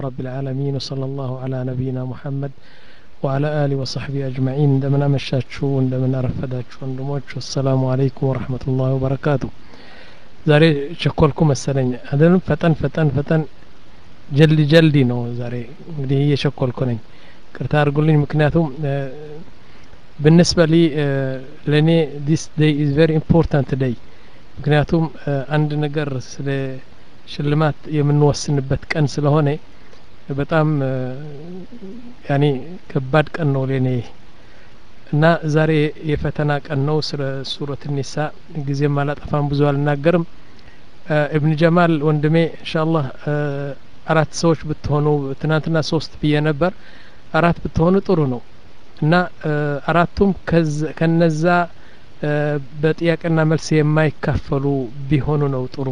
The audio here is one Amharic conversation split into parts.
رب العالمين وصلى الله على نبينا محمد وعلى آله وصحبه أجمعين عندما مشاتشو عندما رفداتشو ወንድሞች السلام عليكم ورحمة الله وبركاته ዛሬ ቸኮልኩ መሰለኝ አይደለም ፈጠን ፈጠን ፈጠን ጀልዲ ጀልዲ ነው ዛሬ እንግዲህ እየቸኮልኩ ነኝ ቅርታ አድርጉልኝ ምክንያቱም ብንስበ ሊ ለእኔ ዲስ ዴይ ኢዝ ቨሪ ኢምፖርታንት ዴይ ምክንያቱም አንድ ነገር ስለ ሽልማት የምንወስንበት ቀን ስለሆነ በጣም ያኔ ከባድ ቀን ነው ለኔ እና ዛሬ የፈተና ቀን ነው ስለ ሱረት ኒሳ ጊዜም አላጠፋም ብዙ አልናገርም እብን ጀማል ወንድሜ እንሻአላህ አራት ሰዎች ብትሆኑ ትናንትና ሶስት ብዬ ነበር አራት ብትሆኑ ጥሩ ነው እና አራቱም ከነዛ በጥያቄና መልስ የማይካፈሉ ቢሆኑ ነው ጥሩ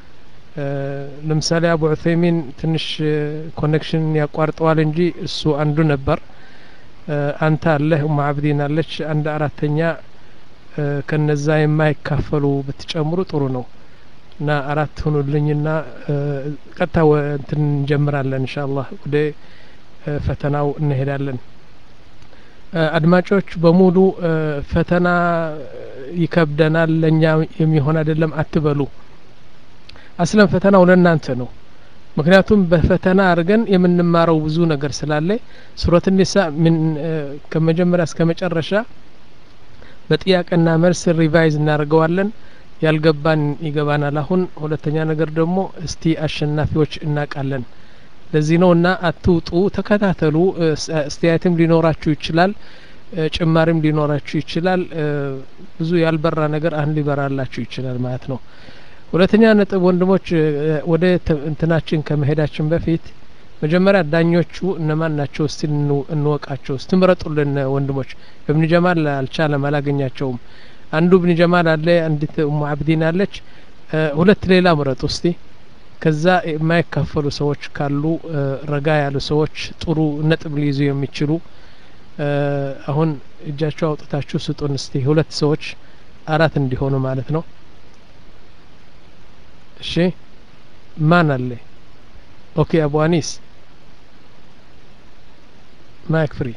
ለምሳሌ አቡ ዑሰይሚን ትንሽ ኮኔክሽን ያቋርጠዋል እንጂ እሱ አንዱ ነበር አንተ አለህ ኡማ አብዲን አለች አንድ አራተኛ ከነዛ የማይካፈሉ ብትጨምሩ ጥሩ ነው እና አራት ሁኑልኝና ቀጥታ እንትን እንጀምራለን እንሻ አላህ ወደ ፈተናው እንሄዳለን አድማጮች በሙሉ ፈተና ይከብደናል ለእኛ የሚሆን አይደለም አትበሉ አስለም ፈተናው ለእናንተ ነው ምክንያቱም በፈተና አድርገን የምንማረው ብዙ ነገር ስላለ ሱረት ኒሳ ምን ከመጀመሪያ እስከ መጨረሻ በጥያቄና መልስ ሪቫይዝ እናደርገዋለን ያልገባን ይገባናል አሁን ሁለተኛ ነገር ደግሞ እስቲ አሸናፊዎች እናቃለን ለዚህ ነው እና አትውጡ ተከታተሉ አስተያየትም ሊኖራችሁ ይችላል ጭማሪም ሊኖራችሁ ይችላል ብዙ ያልበራ ነገር አሁን ሊበራላችሁ ይችላል ማለት ነው ሁለተኛ ነጥብ ወንድሞች ወደ እንትናችን ከመሄዳችን በፊት መጀመሪያ ዳኞቹ እነማን ናቸው እስቲ እንወቃቸው እስቲ ምረጡልን ወንድሞች እብን ጀማል አልቻለም አላገኛቸውም አንዱ እብን ጀማል አለ አንዲት ኡሙ አብዲን አለች ሁለት ሌላ ምረጡ እስቲ ከዛ የማይካፈሉ ሰዎች ካሉ ረጋ ያሉ ሰዎች ጥሩ ነጥብ ሊይዙ የሚችሉ አሁን እጃቸው አውጥታችሁ ስጡን እስቲ ሁለት ሰዎች አራት እንዲሆኑ ማለት ነው እሺ ማን አለ ኦኬ አቡ አኒስ ማይክ ፍሪ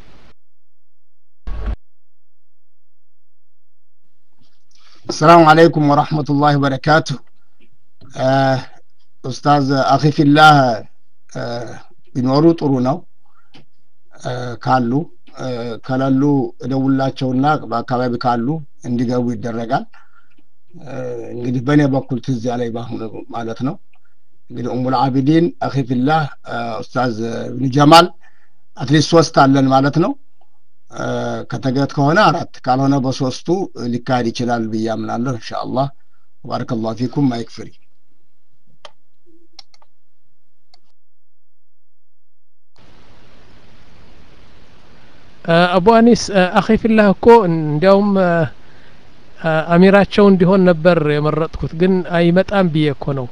السلام عليكم ورحمة الله وبركاته آه ኡስታዝ አኺፊላህ ቢኖሩ ጥሩ ነው ካሉ ከሌሉ እደውላቸውና በአካባቢ ካሉ እንዲገቡ ይደረጋል እንግዲህ በእኔ በኩል ትዝ ያለኝ በአሁኑ ማለት ነው እንግዲህ ኡሙል አቢዲን አኺፊላህ ኡስታዝ ብን ጀማል አትሊስት ሶስት አለን ማለት ነው ከተገት ከሆነ አራት ካልሆነ በሶስቱ ሊካሄድ ይችላል ብዬ አምናለሁ እንሻ አላህ ባረከላሁ ፊኩም ማይክ ፍሪ አቡ አኒስ አኺፊላህ እኮ እንዲያውም አሚራቸው እንዲሆን ነበር የመረጥኩት ግን አይመጣም ብዬ እኮ ነው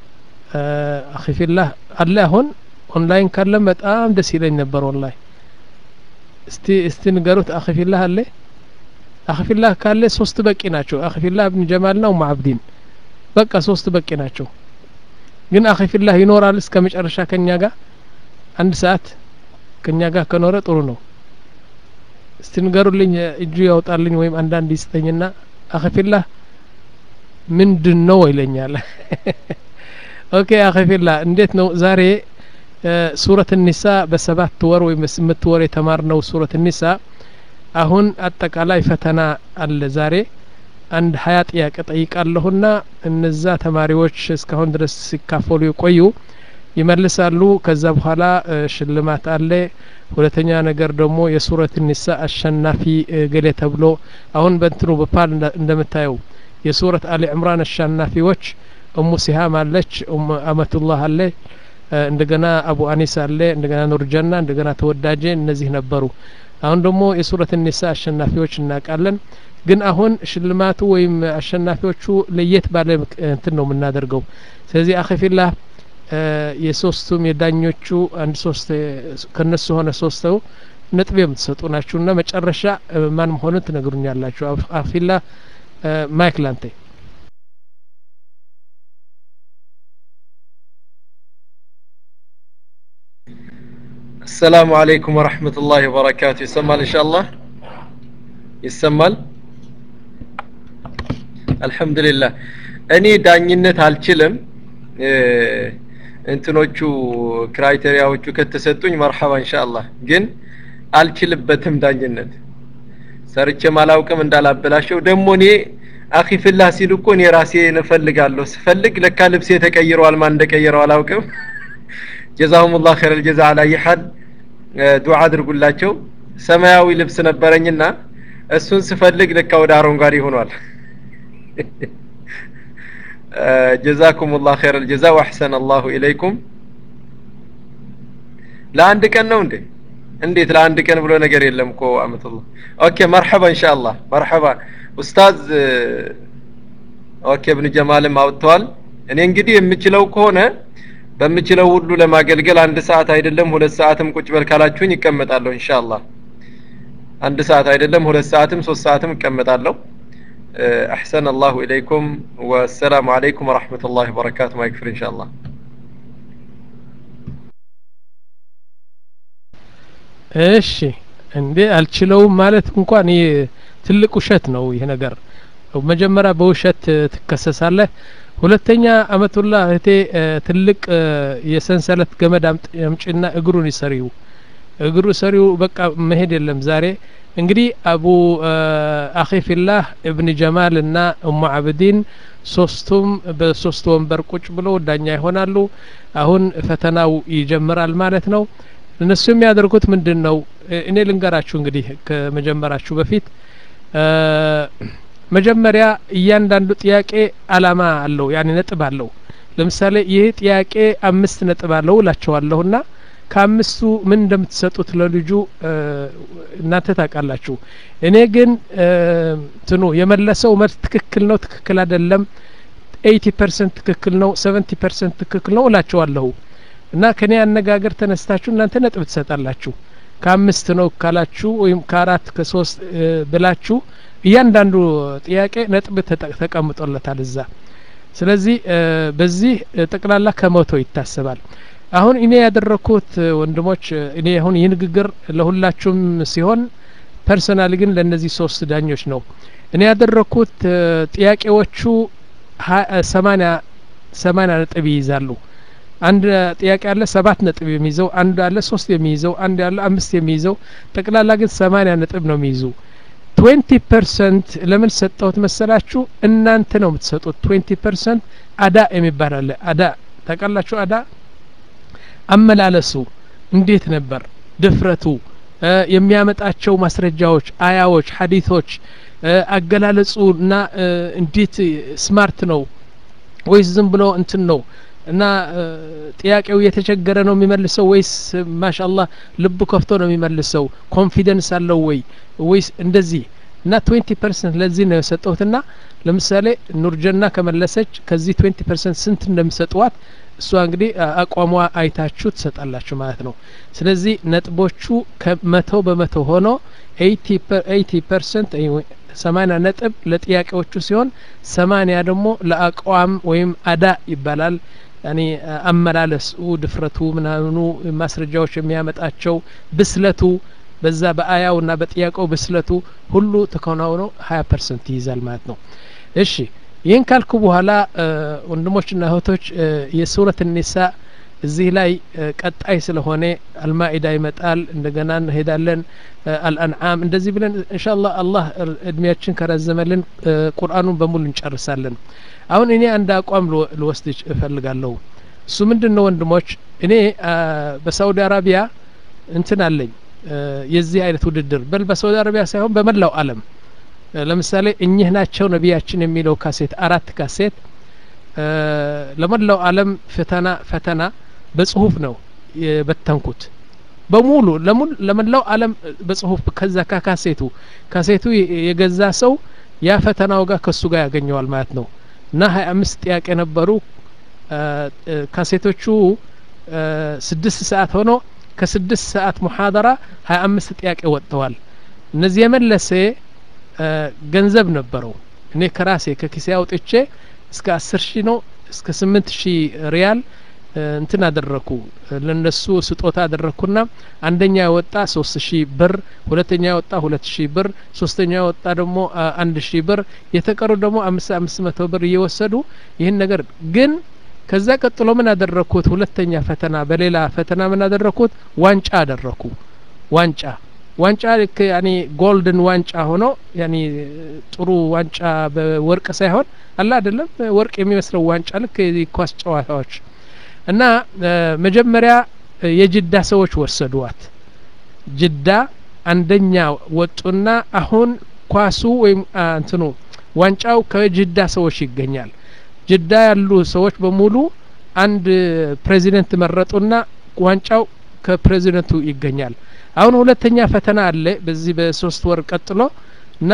አኺፊላህ አለ አሁን ኦንላይን ካለ በጣም ደስ ይለኝ ነበር ወላሂ እስቲ እስቲ ንገሩት አኺፊላህ አለ አኺፊላህ ካለ ሶስት በቂ ናቸው አኺፊላህ እብን ጀማልና ኡማ አብዲን በቃ ሶስት በቂ ናቸው ግን አኺፊላህ ይኖራል እስከ መጨረሻ ከኛ ጋር አንድ ሰዓት ከኛ ጋር ከኖረ ጥሩ ነው እስቲ ንገሩልኝ እጁ ያውጣልኝ ወይም አንዳንድ ይስጠኝና አኸፊላህ ምንድን ነው ይለኛል ኦኬ አኸፊላህ እንዴት ነው ዛሬ ሱረት ኒሳ በሰባት ወር ወይም በስምንት ወር የተማርነው ሱረት ኒሳ አሁን አጠቃላይ ፈተና አለ ዛሬ አንድ ሀያ ጥያቄ ጠይቃለሁና እነዛ ተማሪዎች እስካሁን ድረስ ሲካፈሉ የቆዩ ይመልሳሉ ከዛ በኋላ ሽልማት አለ ሁለተኛ ነገር ደግሞ የሱረት ኒሳ አሸናፊ ገሌ ተብሎ አሁን በእንትኑ በፓል እንደምታየው የሱረት አሊ ዕምራን አሸናፊዎች እሙ ሲሃም አለች አመቱላህ አለ እንደገና አቡ አኒስ አለ እንደገና ኑርጀና እንደገና ተወዳጀ እነዚህ ነበሩ አሁን ደግሞ የሱረት ኒሳ አሸናፊዎች እናውቃለን ግን አሁን ሽልማቱ ወይም አሸናፊዎቹ ለየት ባለ እንትን ነው የምናደርገው ስለዚህ አኸፊላህ የሶስቱም የዳኞቹ አንድ ሶስት ከነሱ ሆነ ሶስተው ነጥብ የምትሰጡ ናችሁና መጨረሻ ማን መሆኑን ትነግሩኛላችሁ አፊላ ማይክ ላንቴ السلام عليكم ورحمة الله وبركاته يسمال إن شاء الله يسمال الحمد لله أني ዳኝነት አልችልም እንትኖቹ ክራይቴሪያዎቹ ከተሰጡኝ መርሐባ ኢንሻአላህ ግን አልችልበትም ዳኝነት ሰርቼም አላውቅም እንዳላበላሸው ደግሞ እኔ አኺ ፊላህ ሲሉ እኮ እኔ ራሴ እፈልጋለሁ ስፈልግ ለካ ልብሴ ተቀይረዋል ማን እንደቀየረው አላውቅም ጀዛሁሙላህ ኸይረል ጀዛ አላ ይሐል ዱዓ አድርጉላቸው ሰማያዊ ልብስ ነበረኝና እሱን ስፈልግ ለካ ወደ አረንጓዴ ሆኗል ጀዛኩም ላህ ኸይር ልጀዛ ወአሕሰን አላሁ ኢለይኩም ለአንድ ቀን ነው እንዴ እንዴት ለአንድ ቀን ብሎ ነገር የለም እኮ አመቱላህ ኦኬ መርሐባ ኢንሻአላህ መርሐባ ኡስታዝ ኦኬ እብን ጀማልም አውጥተዋል እኔ እንግዲህ የምችለው ከሆነ በምችለው ሁሉ ለማገልገል አንድ ሰዓት አይደለም ሁለት ሰዓትም ቁጭ በል ካላችሁኝ ይቀመጣለሁ ኢንሻአላህ አንድ ሰዓት አይደለም ሁለት ሰዓትም ሶስት ሰዓትም እቀመጣለሁ أحسن الله إليكم والسلام عليكم ورحمة الله وبركاته ما يكفر إن شاء الله እሺ እንዴ አልችለውም ማለት እንኳን ይህ ትልቅ ውሸት ነው ይህ ነገር መጀመሪያ በውሸት ትከሰሳለህ ሁለተኛ አመቱላ እህቴ ትልቅ የሰንሰለት ገመድ አምጭና እግሩን ይሰሪው እግሩ ሰሪው በቃ መሄድ የለም ዛሬ እንግዲህ አቡ አኺ ፊላህ እብን ጀማል እና እሙ አብዲን ሶስቱም በሶስት ወንበር ቁጭ ብሎ ዳኛ ይሆናሉ አሁን ፈተናው ይጀምራል ማለት ነው እነሱ የሚያደርጉት ምንድን ነው እኔ ልንገራችሁ እንግዲህ ከመጀመራችሁ በፊት መጀመሪያ እያንዳንዱ ጥያቄ አላማ አለው ያኔ ነጥብ አለው ለምሳሌ ይህ ጥያቄ አምስት ነጥብ አለው እላቸዋለሁና ከአምስቱ ምን እንደምትሰጡት ለልጁ እናንተ ታውቃላችሁ እኔ ግን ትኑ የመለሰው መልስ ትክክል ነው ትክክል አይደለም ኤይቲ ፐርሰንት ትክክል ነው ሰቨንቲ ፐርሰንት ትክክል ነው እላቸዋለሁ እና ከኔ አነጋገር ተነስታችሁ እናንተ ነጥብ ትሰጣላችሁ ከአምስት ነው ካላችሁ ወይም ከአራት ከሶስት ብላችሁ እያንዳንዱ ጥያቄ ነጥብ ተቀምጦለታል እዛ ስለዚህ በዚህ ጠቅላላ ከመቶ ይታሰባል አሁን እኔ ያደረኩት ወንድሞች እኔ አሁን ይህ ንግግር ለሁላችሁም ሲሆን ፐርሰናል ግን ለእነዚህ ሶስት ዳኞች ነው እኔ ያደረኩት ጥያቄዎቹ ሰማኒያ ሰማኒያ ነጥብ ይይዛሉ አንድ ጥያቄ አለ ሰባት ነጥብ የሚይዘው አንድ አለ ሶስት የሚይዘው አንድ አለ አምስት የሚይዘው ጠቅላላ ግን ሰማኒያ ነጥብ ነው የሚይዙ ትዌንቲ ፐርሰንት ለምን ሰጠሁት መሰላችሁ እናንተ ነው የምትሰጡት ትዌንቲ ፐርሰንት አዳ የሚባል አለ አዳ ታውቃላችሁ አዳ አመላለሱ እንዴት ነበር ድፍረቱ የሚያመጣቸው ማስረጃዎች አያዎች ሀዲቶች አገላለጹ እና እንዴት ስማርት ነው ወይስ ዝም ብሎ እንትን ነው እና ጥያቄው የተቸገረ ነው የሚመልሰው ወይስ ማሻአላህ ልቡ ከፍቶ ነው የሚመልሰው ኮንፊደንስ አለው ወይ ወይስ እንደዚህ እና ትዌንቲ ፐርሰንት ለዚህ ነው የሰጠሁትና ለምሳሌ ኑርጀና ከመለሰች ከዚህ ትዌንቲ ፐርሰንት ስንት እንደሚሰጥዋት እሷ እንግዲህ አቋሟ አይታችሁ ትሰጣላችሁ ማለት ነው ስለዚህ ነጥቦቹ ከመቶ በመቶ ሆኖ ኤይቲ ፐርሰንት ሰማኒያ ነጥብ ለጥያቄዎቹ ሲሆን ሰማኒያ ደግሞ ለአቋም ወይም አዳ ይባላል ያኒ አመላለሱ ድፍረቱ ምናምኑ ማስረጃዎች የሚያመጣቸው ብስለቱ በዛ በአያውና በጥያቄው ብስለቱ ሁሉ ተከናውኖ ሀያ ፐርሰንት ይይዛል ማለት ነው እሺ ይህን ካልኩ በኋላ ወንድሞችና እህቶች የሱረት ኒሳ እዚህ ላይ ቀጣይ ስለሆነ አልማኢዳ ይመጣል እንደገና እንሄዳለን አልአንዓም እንደዚህ ብለን እንሻላ አላህ እድሜያችን ከረዘመልን ቁርአኑን በሙሉ እንጨርሳለን አሁን እኔ አንድ አቋም ልወስድ እፈልጋለሁ እሱ ምንድን ነው ወንድሞች እኔ በሳውዲ አረቢያ እንትን አለኝ የዚህ አይነት ውድድር በል በሳውዲ አረቢያ ሳይሆን በመላው አለም ለምሳሌ እኚህ ናቸው ነቢያችን የሚለው ካሴት አራት ካሴት ለመላው አለም ፈተና ፈተና በጽሁፍ ነው የበተንኩት በሙሉ ለመላው አለም በጽሁፍ ከዛ ከካሴቱ ካሴቱ የገዛ ሰው ያ ፈተናው ጋር ከሱ ጋር ያገኘዋል ማለት ነው እና ሀያ አምስት ጥያቄ ነበሩ ካሴቶቹ ስድስት ሰዓት ሆኖ ከስድስት ሰዓት ሙሐደራ ሀያ አምስት ጥያቄ ወጥተዋል እነዚህ የመለሰ ገንዘብ ነበረው እኔ ከራሴ ከኪሴ አውጥቼ እስከ አስር ሺህ ነው እስከ ስምንት ሺህ ሪያል እንትን አደረኩ ለነሱ ስጦታ አደረኩና አንደኛ የወጣ ሶስት ሺህ ብር ሁለተኛ የወጣ ሁለት ሺህ ብር ሶስተኛ የወጣ ደግሞ አንድ ሺህ ብር የተቀሩ ደግሞ አምስት አምስት መቶ ብር እየወሰዱ ይህን ነገር ግን ከዛ ቀጥሎ ምን አደረኩት ሁለተኛ ፈተና በሌላ ፈተና ምን አደረኩት ዋንጫ አደረኩ ዋንጫ ዋንጫ ልክ ያኒ ጎልድን ዋንጫ ሆኖ ያኒ ጥሩ ዋንጫ በወርቅ ሳይሆን አላ አይደለም ወርቅ የሚመስለው ዋንጫ ልክ ኳስ ጨዋታዎች እና መጀመሪያ የጅዳ ሰዎች ወሰዷት ጅዳ አንደኛ ወጡና አሁን ኳሱ ወይም እንትኑ ዋንጫው ከጅዳ ሰዎች ይገኛል ጅዳ ያሉ ሰዎች በሙሉ አንድ ፕሬዚደንት መረጡና ዋንጫው ከፕሬዚደንቱ ይገኛል አሁን ሁለተኛ ፈተና አለ በዚህ በሶስት ወር ቀጥሎ እና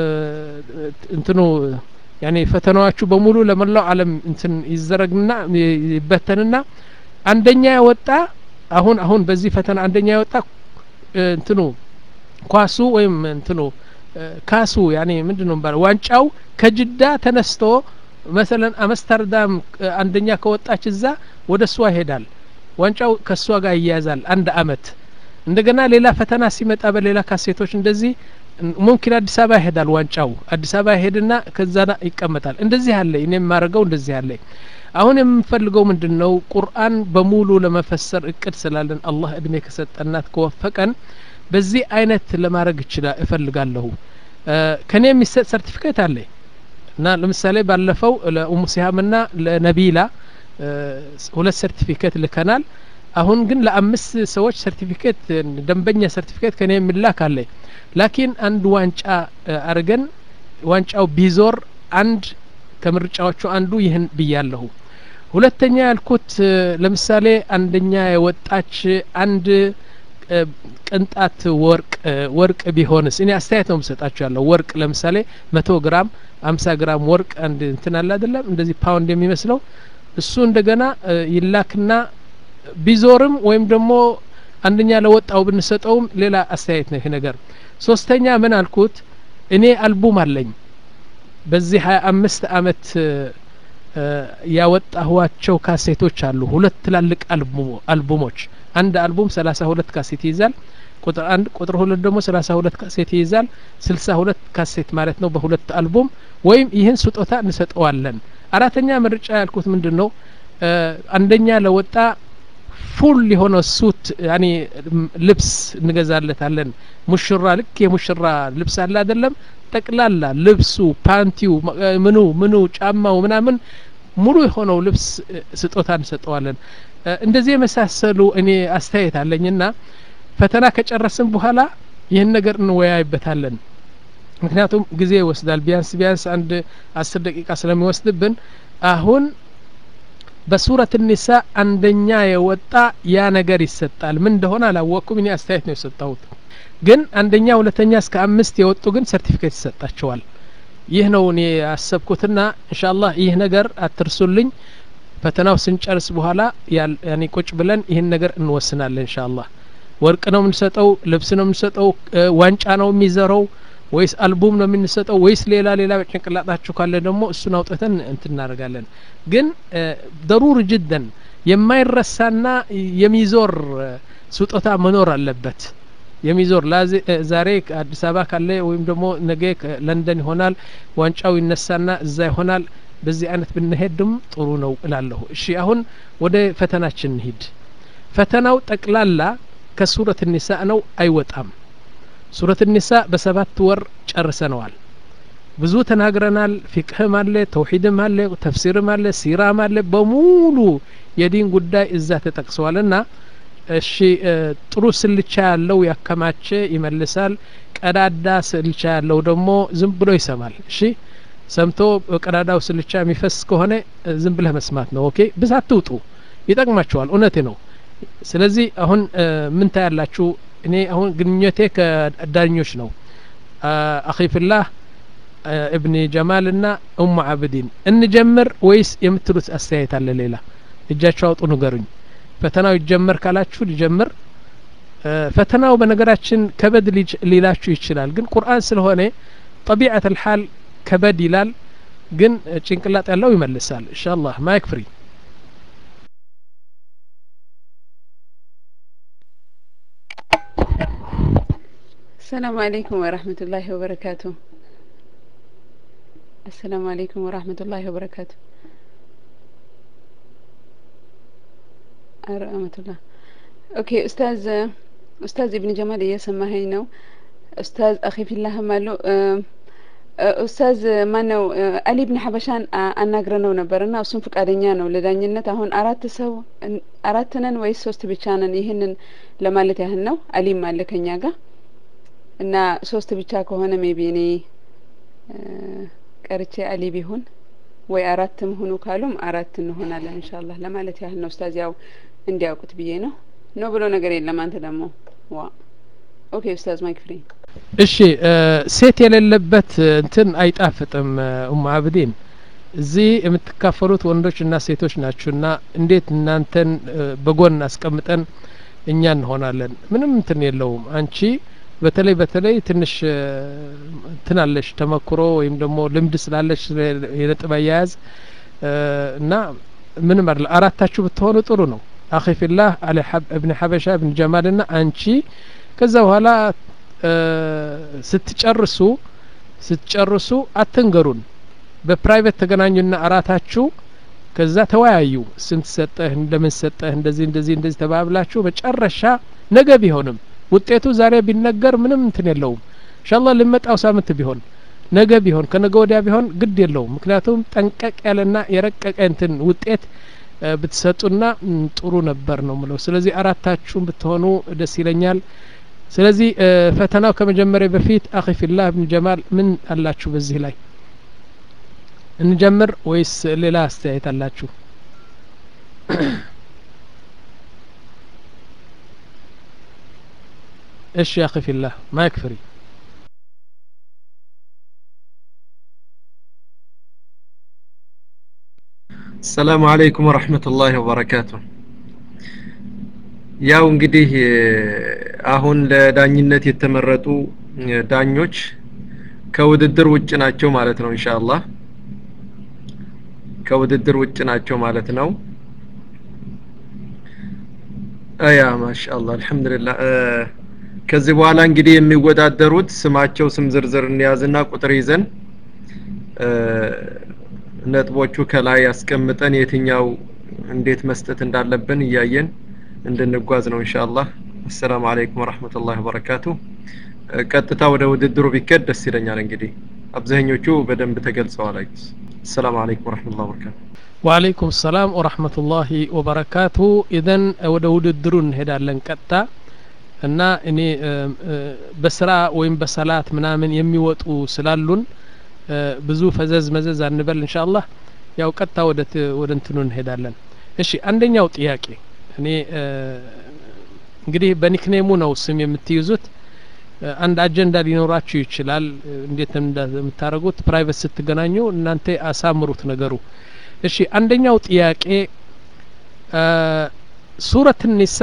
እንትኑ ያኔ ፈተናዎቹ በሙሉ ለመላው ዓለም እንትን ይዘረግና ይበተንና አንደኛ የወጣ አሁን አሁን በዚህ ፈተና አንደኛ የወጣ እንትኑ ኳሱ ወይም እንትኑ ካሱ ያኔ ምንድን ነው የሚባለው ዋንጫው ከጅዳ ተነስቶ መሰለን አምስተርዳም አንደኛ ከወጣች እዛ ወደ እሷ ይሄዳል ዋንጫው ከእሷ ጋር ይያያዛል አንድ አመት እንደገና ሌላ ፈተና ሲመጣ በሌላ ካሴቶች እንደዚህ ሙምኪን አዲስ አበባ ይሄዳል ዋንጫው አዲስ አበባ ይሄድና ከዛ ይቀመጣል እንደዚህ አለ እኔ የማደርገው እንደዚህ አለ አሁን የምንፈልገው ምንድን ነው ቁርአን በሙሉ ለመፈሰር እቅድ ስላለን አላህ እድሜ ከሰጠናት ከወፈቀን በዚህ አይነት ለማድረግ ይችላል እፈልጋለሁ ከኔ የሚሰጥ ሰርቲፊኬት አለ እና ለምሳሌ ባለፈው ለኡሙ ሲሃምና ለነቢላ ሁለት ሰርቲፊኬት ልከናል አሁን ግን ለአምስት ሰዎች ሰርቲፊኬት ደንበኛ ሰርቲፊኬት ከኔ የሚላክ አለ ላኪን አንድ ዋንጫ አርገን ዋንጫው ቢዞር አንድ ከምርጫዎቹ አንዱ ይህን ብያለሁ ሁለተኛ ያልኩት ለምሳሌ አንደኛ የወጣች አንድ ቅንጣት ወርቅ ወርቅ ቢሆንስ እኔ አስተያየት ነው የምሰጣችሁ ያለው ወርቅ ለምሳሌ መቶ ግራም አምሳ ግራም ወርቅ አንድ እንትን አለ አይደለም እንደዚህ ፓውንድ የሚመስለው እሱ እንደገና ይላክና ቢዞርም ወይም ደግሞ አንደኛ ለወጣው ብንሰጠውም ሌላ አስተያየት ነው ይሄ ነገር ሶስተኛ ምን አልኩት እኔ አልቡም አለኝ በዚህ ሀያ አምስት አመት ያወጣኋቸው ካሴቶች አሉ ሁለት ትላልቅ አልቡሞች አንድ አልቡም ሰላሳ ሁለት ካሴት ይይዛል ቁጥር አንድ ቁጥር ሁለት ደግሞ ሰላሳ ሁለት ካሴት ይይዛል ስልሳ ሁለት ካሴት ማለት ነው በሁለት አልቡም ወይም ይህን ስጦታ እንሰጠዋለን አራተኛ ምርጫ ያልኩት ምንድን ነው አንደኛ ለወጣ ፉል የሆነ ሱት ያኒ ልብስ እንገዛለታለን ሙሽራ ልክ የሙሽራ ልብስ አለ አይደለም ጠቅላላ ልብሱ ፓንቲው ምኑ ምኑ ጫማው ምናምን ሙሉ የሆነው ልብስ ስጦታ እንሰጠዋለን እንደዚህ የመሳሰሉ እኔ አስተያየት አለኝና ፈተና ከጨረስን በኋላ ይህን ነገር እንወያይበታለን ምክንያቱም ጊዜ ይወስዳል ቢያንስ ቢያንስ አንድ አስር ደቂቃ ስለሚወስድብን አሁን በሱረት ኒሳ አንደኛ የወጣ ያ ነገር ይሰጣል ምን እንደሆነ አላወቅኩም እኔ አስተያየት ነው የሰጠሁት ግን አንደኛ ሁለተኛ እስከ አምስት የወጡ ግን ሰርቲፊኬት ይሰጣቸዋል ይህ ነው እኔ ያሰብኩትና እንሻላህ ይህ ነገር አትርሱልኝ ፈተናው ስንጨርስ በኋላ ያኔ ቁጭ ብለን ይህን ነገር እንወስናለን እንሻላህ ወርቅ ነው የምንሰጠው ልብስ ነው የምንሰጠው ዋንጫ ነው የሚዘረው ወይስ አልቡም ነው የምንሰጠው ወይስ ሌላ ሌላ በጭንቅላጣችሁ ካለ ደግሞ እሱን አውጥተን እንትን እናደርጋለን ግን ደሩር ጅደን የማይረሳና የሚዞር ስጦታ መኖር አለበት የሚዞር ዛሬ አዲስ አበባ ካለ ወይም ደግሞ ነገ ለንደን ይሆናል ዋንጫው ይነሳና እዛ ይሆናል በዚህ አይነት ብንሄድም ጥሩ ነው እላለሁ እሺ አሁን ወደ ፈተናችን እንሂድ ፈተናው ጠቅላላ ከሱረት ኒሳ ነው አይወጣም ሱረት ኒሳ በሰባት ወር ጨርሰነዋል ብዙ ተናግረናል ፊቅህም አለ ተውሂድም አለ ተፍሲርም አለ ሲራም አለ በሙሉ የዲን ጉዳይ እዛ ተጠቅሰዋል እና እሺ ጥሩ ስልቻ ያለው ያከማቸ ይመልሳል ቀዳዳ ስልቻ ያለው ደግሞ ዝም ብሎ ይሰማል እሺ ሰምቶ በቀዳዳው ስልቻ የሚፈስ ከሆነ ዝም ብለህ መስማት ነው ኦኬ ብስ አትውጡ ይጠቅማቸዋል እውነቴ ነው ስለዚህ አሁን ምን ታያላችሁ እኔ አሁን ግንኙነቴ ከዳኞች ነው አኺፍላህ እብኒ ጀማል ና ኡሙ አብዲን እንጀምር ወይስ የምትሉት አስተያየት አለ ሌላ እጃቸው አውጡ ንገሩኝ ፈተናው ይጀመር ካላችሁ ሊጀምር ፈተናው በነገራችን ከበድ ሊላችሁ ይችላል ግን ቁርአን ስለሆነ ጠቢዐት ልሓል ከበድ ይላል ግን ጭንቅላጥ ያለው ይመልሳል እንሻ አላህ ማይክ ፍሪ السلام عليكم ورحمة الله وبركاته السلام عليكم ورحمة الله وبركاته ورحمة الله اوكي استاذ استاذ ابن جمال እየሰማኸኝ ነው ኡስታዝ አኺ ፊላህ ማሉ ኡስታዝ ማነው አሊ ብን ሐበሻን አናግረነው ነበር እና እሱም ፈቃደኛ ነው ለዳኝነት አሁን አራት ሰው አራት ነን ወይስ ሶስት ብቻ ነን ይህንን ለማለት ያህል ነው አሊም አለ ከኛ ጋር እና ሶስት ብቻ ከሆነ ሜቢ እኔ ቀርቼ አሊ ቢሆን ወይ አራትም ሁኑ ካሉም አራት እንሆናለን ኢንሻአላህ ለማለት ያህል ነው ኡስታዝ ያው እንዲያውቁት ብዬ ነው ነው ብሎ ነገር የለም አንተ ደግሞ ዋ ኦኬ ኡስታዝ ማይክ ፍሪ እሺ ሴት የሌለበት እንትን አይጣፍጥም ኡም አብዲን እዚህ የምትካፈሉት ወንዶች እና ሴቶች ናችሁና እንዴት እናንተን በጎን አስቀምጠን እኛ እንሆናለን ምንም እንትን የለውም አንቺ በተለይ በተለይ ትንሽ ትናለሽ ተመክሮ ወይም ደግሞ ልምድ ስላለሽ የነጥብ አያያዝ እና ምንም አይደለ አራታችሁ ብትሆኑ ጥሩ ነው አኺ ፊላህ አሊ እብን ሐበሻ እብን ጀማል ና አንቺ ከዛ በኋላ ስትጨርሱ ስትጨርሱ አትንገሩን በፕራይቬት ተገናኙና አራታችሁ ከዛ ተወያዩ ስንት ሰጠህ እንደምን ሰጠህ እንደዚህ እንደዚህ እንደዚህ ተባብላችሁ መጨረሻ ነገ ቢሆንም ውጤቱ ዛሬ ቢነገር ምንም እንትን የለውም እንሻላ ልመጣው ሳምንት ቢሆን ነገ ቢሆን ከነገ ወዲያ ቢሆን ግድ የለውም ምክንያቱም ጠንቀቅ ያለና የረቀቀ እንትን ውጤት ብትሰጡና ጥሩ ነበር ነው ምለው ስለዚህ አራታችሁም ብትሆኑ ደስ ይለኛል ስለዚህ ፈተናው ከመጀመሪያ በፊት አኺ ፊላህ ብን ጀማል ምን አላችሁ በዚህ ላይ እንጀምር ወይስ ሌላ አስተያየት አላችሁ እሺ አኺ ፊላህ ማይክ ፍሪ السلام عليكم ورحمة الله وبركاته ያው እንግዲህ አሁን ለዳኝነት የተመረጡ ዳኞች ከውድድር ውጭ ናቸው ማለት ነው ኢንሻአላህ ከውድድር ውጭ ናቸው ማለት ነው አያ ማሻአላህ አልহামዱሊላህ ከዚህ በኋላ እንግዲህ የሚወዳደሩት ስማቸው ስም ዝርዝር እንያዝና ቁጥር ይዘን ነጥቦቹ ከላይ ያስቀምጠን የትኛው እንዴት መስጠት እንዳለብን እያየን እንድንጓዝ ነው ኢንሻአላህ አሰላሙ አለይኩም ወራህመቱላሂ ወበረካቱ ቀጥታ ወደ ውድድሩ ቢከድ ደስ ይለኛል እንግዲህ አብዛኞቹ በደንብ ተገልጸዋል አሰላሙ አለይኩም ወራህመቱላሂ ወበረካቱ ወአለይኩም ሰላም ወራህመቱላሂ ወበረካቱ ኢዘን ወደ ውድድሩ እንሄዳለን ቀጥታ እና እኔ በስራ ወይም በሰላት ምናምን የሚወጡ ስላሉን ብዙ ፈዘዝ መዘዝ አንበል እንሻአላህ ያው ቀጥታ ወደ ወደ እንትኑ እንሄዳለን እሺ አንደኛው ጥያቄ እኔ እንግዲህ በኒክኔሙ ነው ስም የምትይዙት አንድ አጀንዳ ሊኖራችሁ ይችላል እንዴት እንደምታደርጉት ፕራይቬት ስትገናኙ እናንተ አሳምሩት ነገሩ እሺ አንደኛው ጥያቄ ሱረት ኒሳ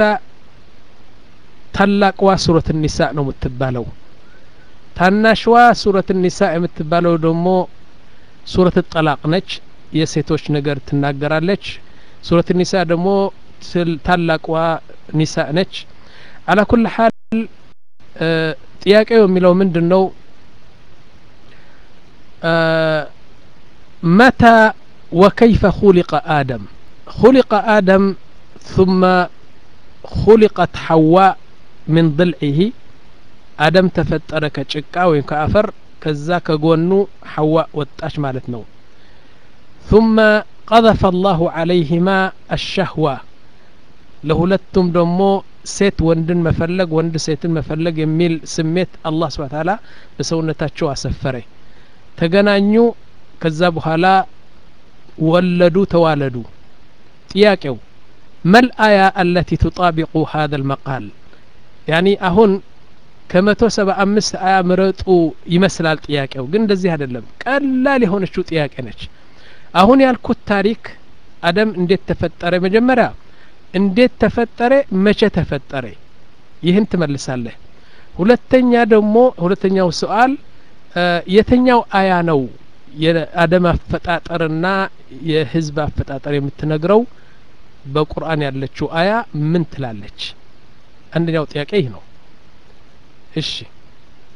ታላቅዋ ሱረት ኒሳ ነው የምትባለው ታናሽዋ ሱረት ኒሳ የምትባለው ደግሞ ሱረት ጠላቅ ነች የሴቶች ነገር ትናገራለች ሱረት ኒሳ ደግሞ ታላቅዋ ኒሳ ነች አላ ኩል ሀል ጥያቄው የሚለው ምንድን ነው መታ وكيف خلق آدم خلق آدم ثم خلقت حواء من ضلعه آدم تفتر كጭቃ ወይም ከአፈር ከዛ ከጎኑ حواء ወጣች ማለት ነው ثم قذف الله عليهما الشهوة ለሁለቱም ደግሞ ሴት ወንድን መፈለግ ወንድ ሴትን መፈለግ የሚል ስሜት አላህ ስብሐ ተዓላ በሰውነታቸው አሰፈረ ተገናኙ ከዛ በኋላ ወለዱ ተዋለዱ ጥያቄው መልአያ አለቲ ቱጣቢቁ ሀذا المقال ያኒ አሁን ከመቶ ሰባ አምስት አያ ምረጡ ይመስላል ጥያቄው ግን እንደዚህ አይደለም ቀላል የሆነችው ጥያቄ ነች አሁን ያልኩት ታሪክ አደም እንዴት ተፈጠረ መጀመሪያ እንዴት ተፈጠረ መቼ ተፈጠረ ይህን ትመልሳለህ ሁለተኛ ደግሞ ሁለተኛው ሰዋል የተኛው አያ ነው የአደም አፈጣጠርና የህዝብ አፈጣጠር የምትነግረው በቁርአን ያለችው አያ ምን ትላለች አንደኛው ጥያቄ ይህ ነው እሺ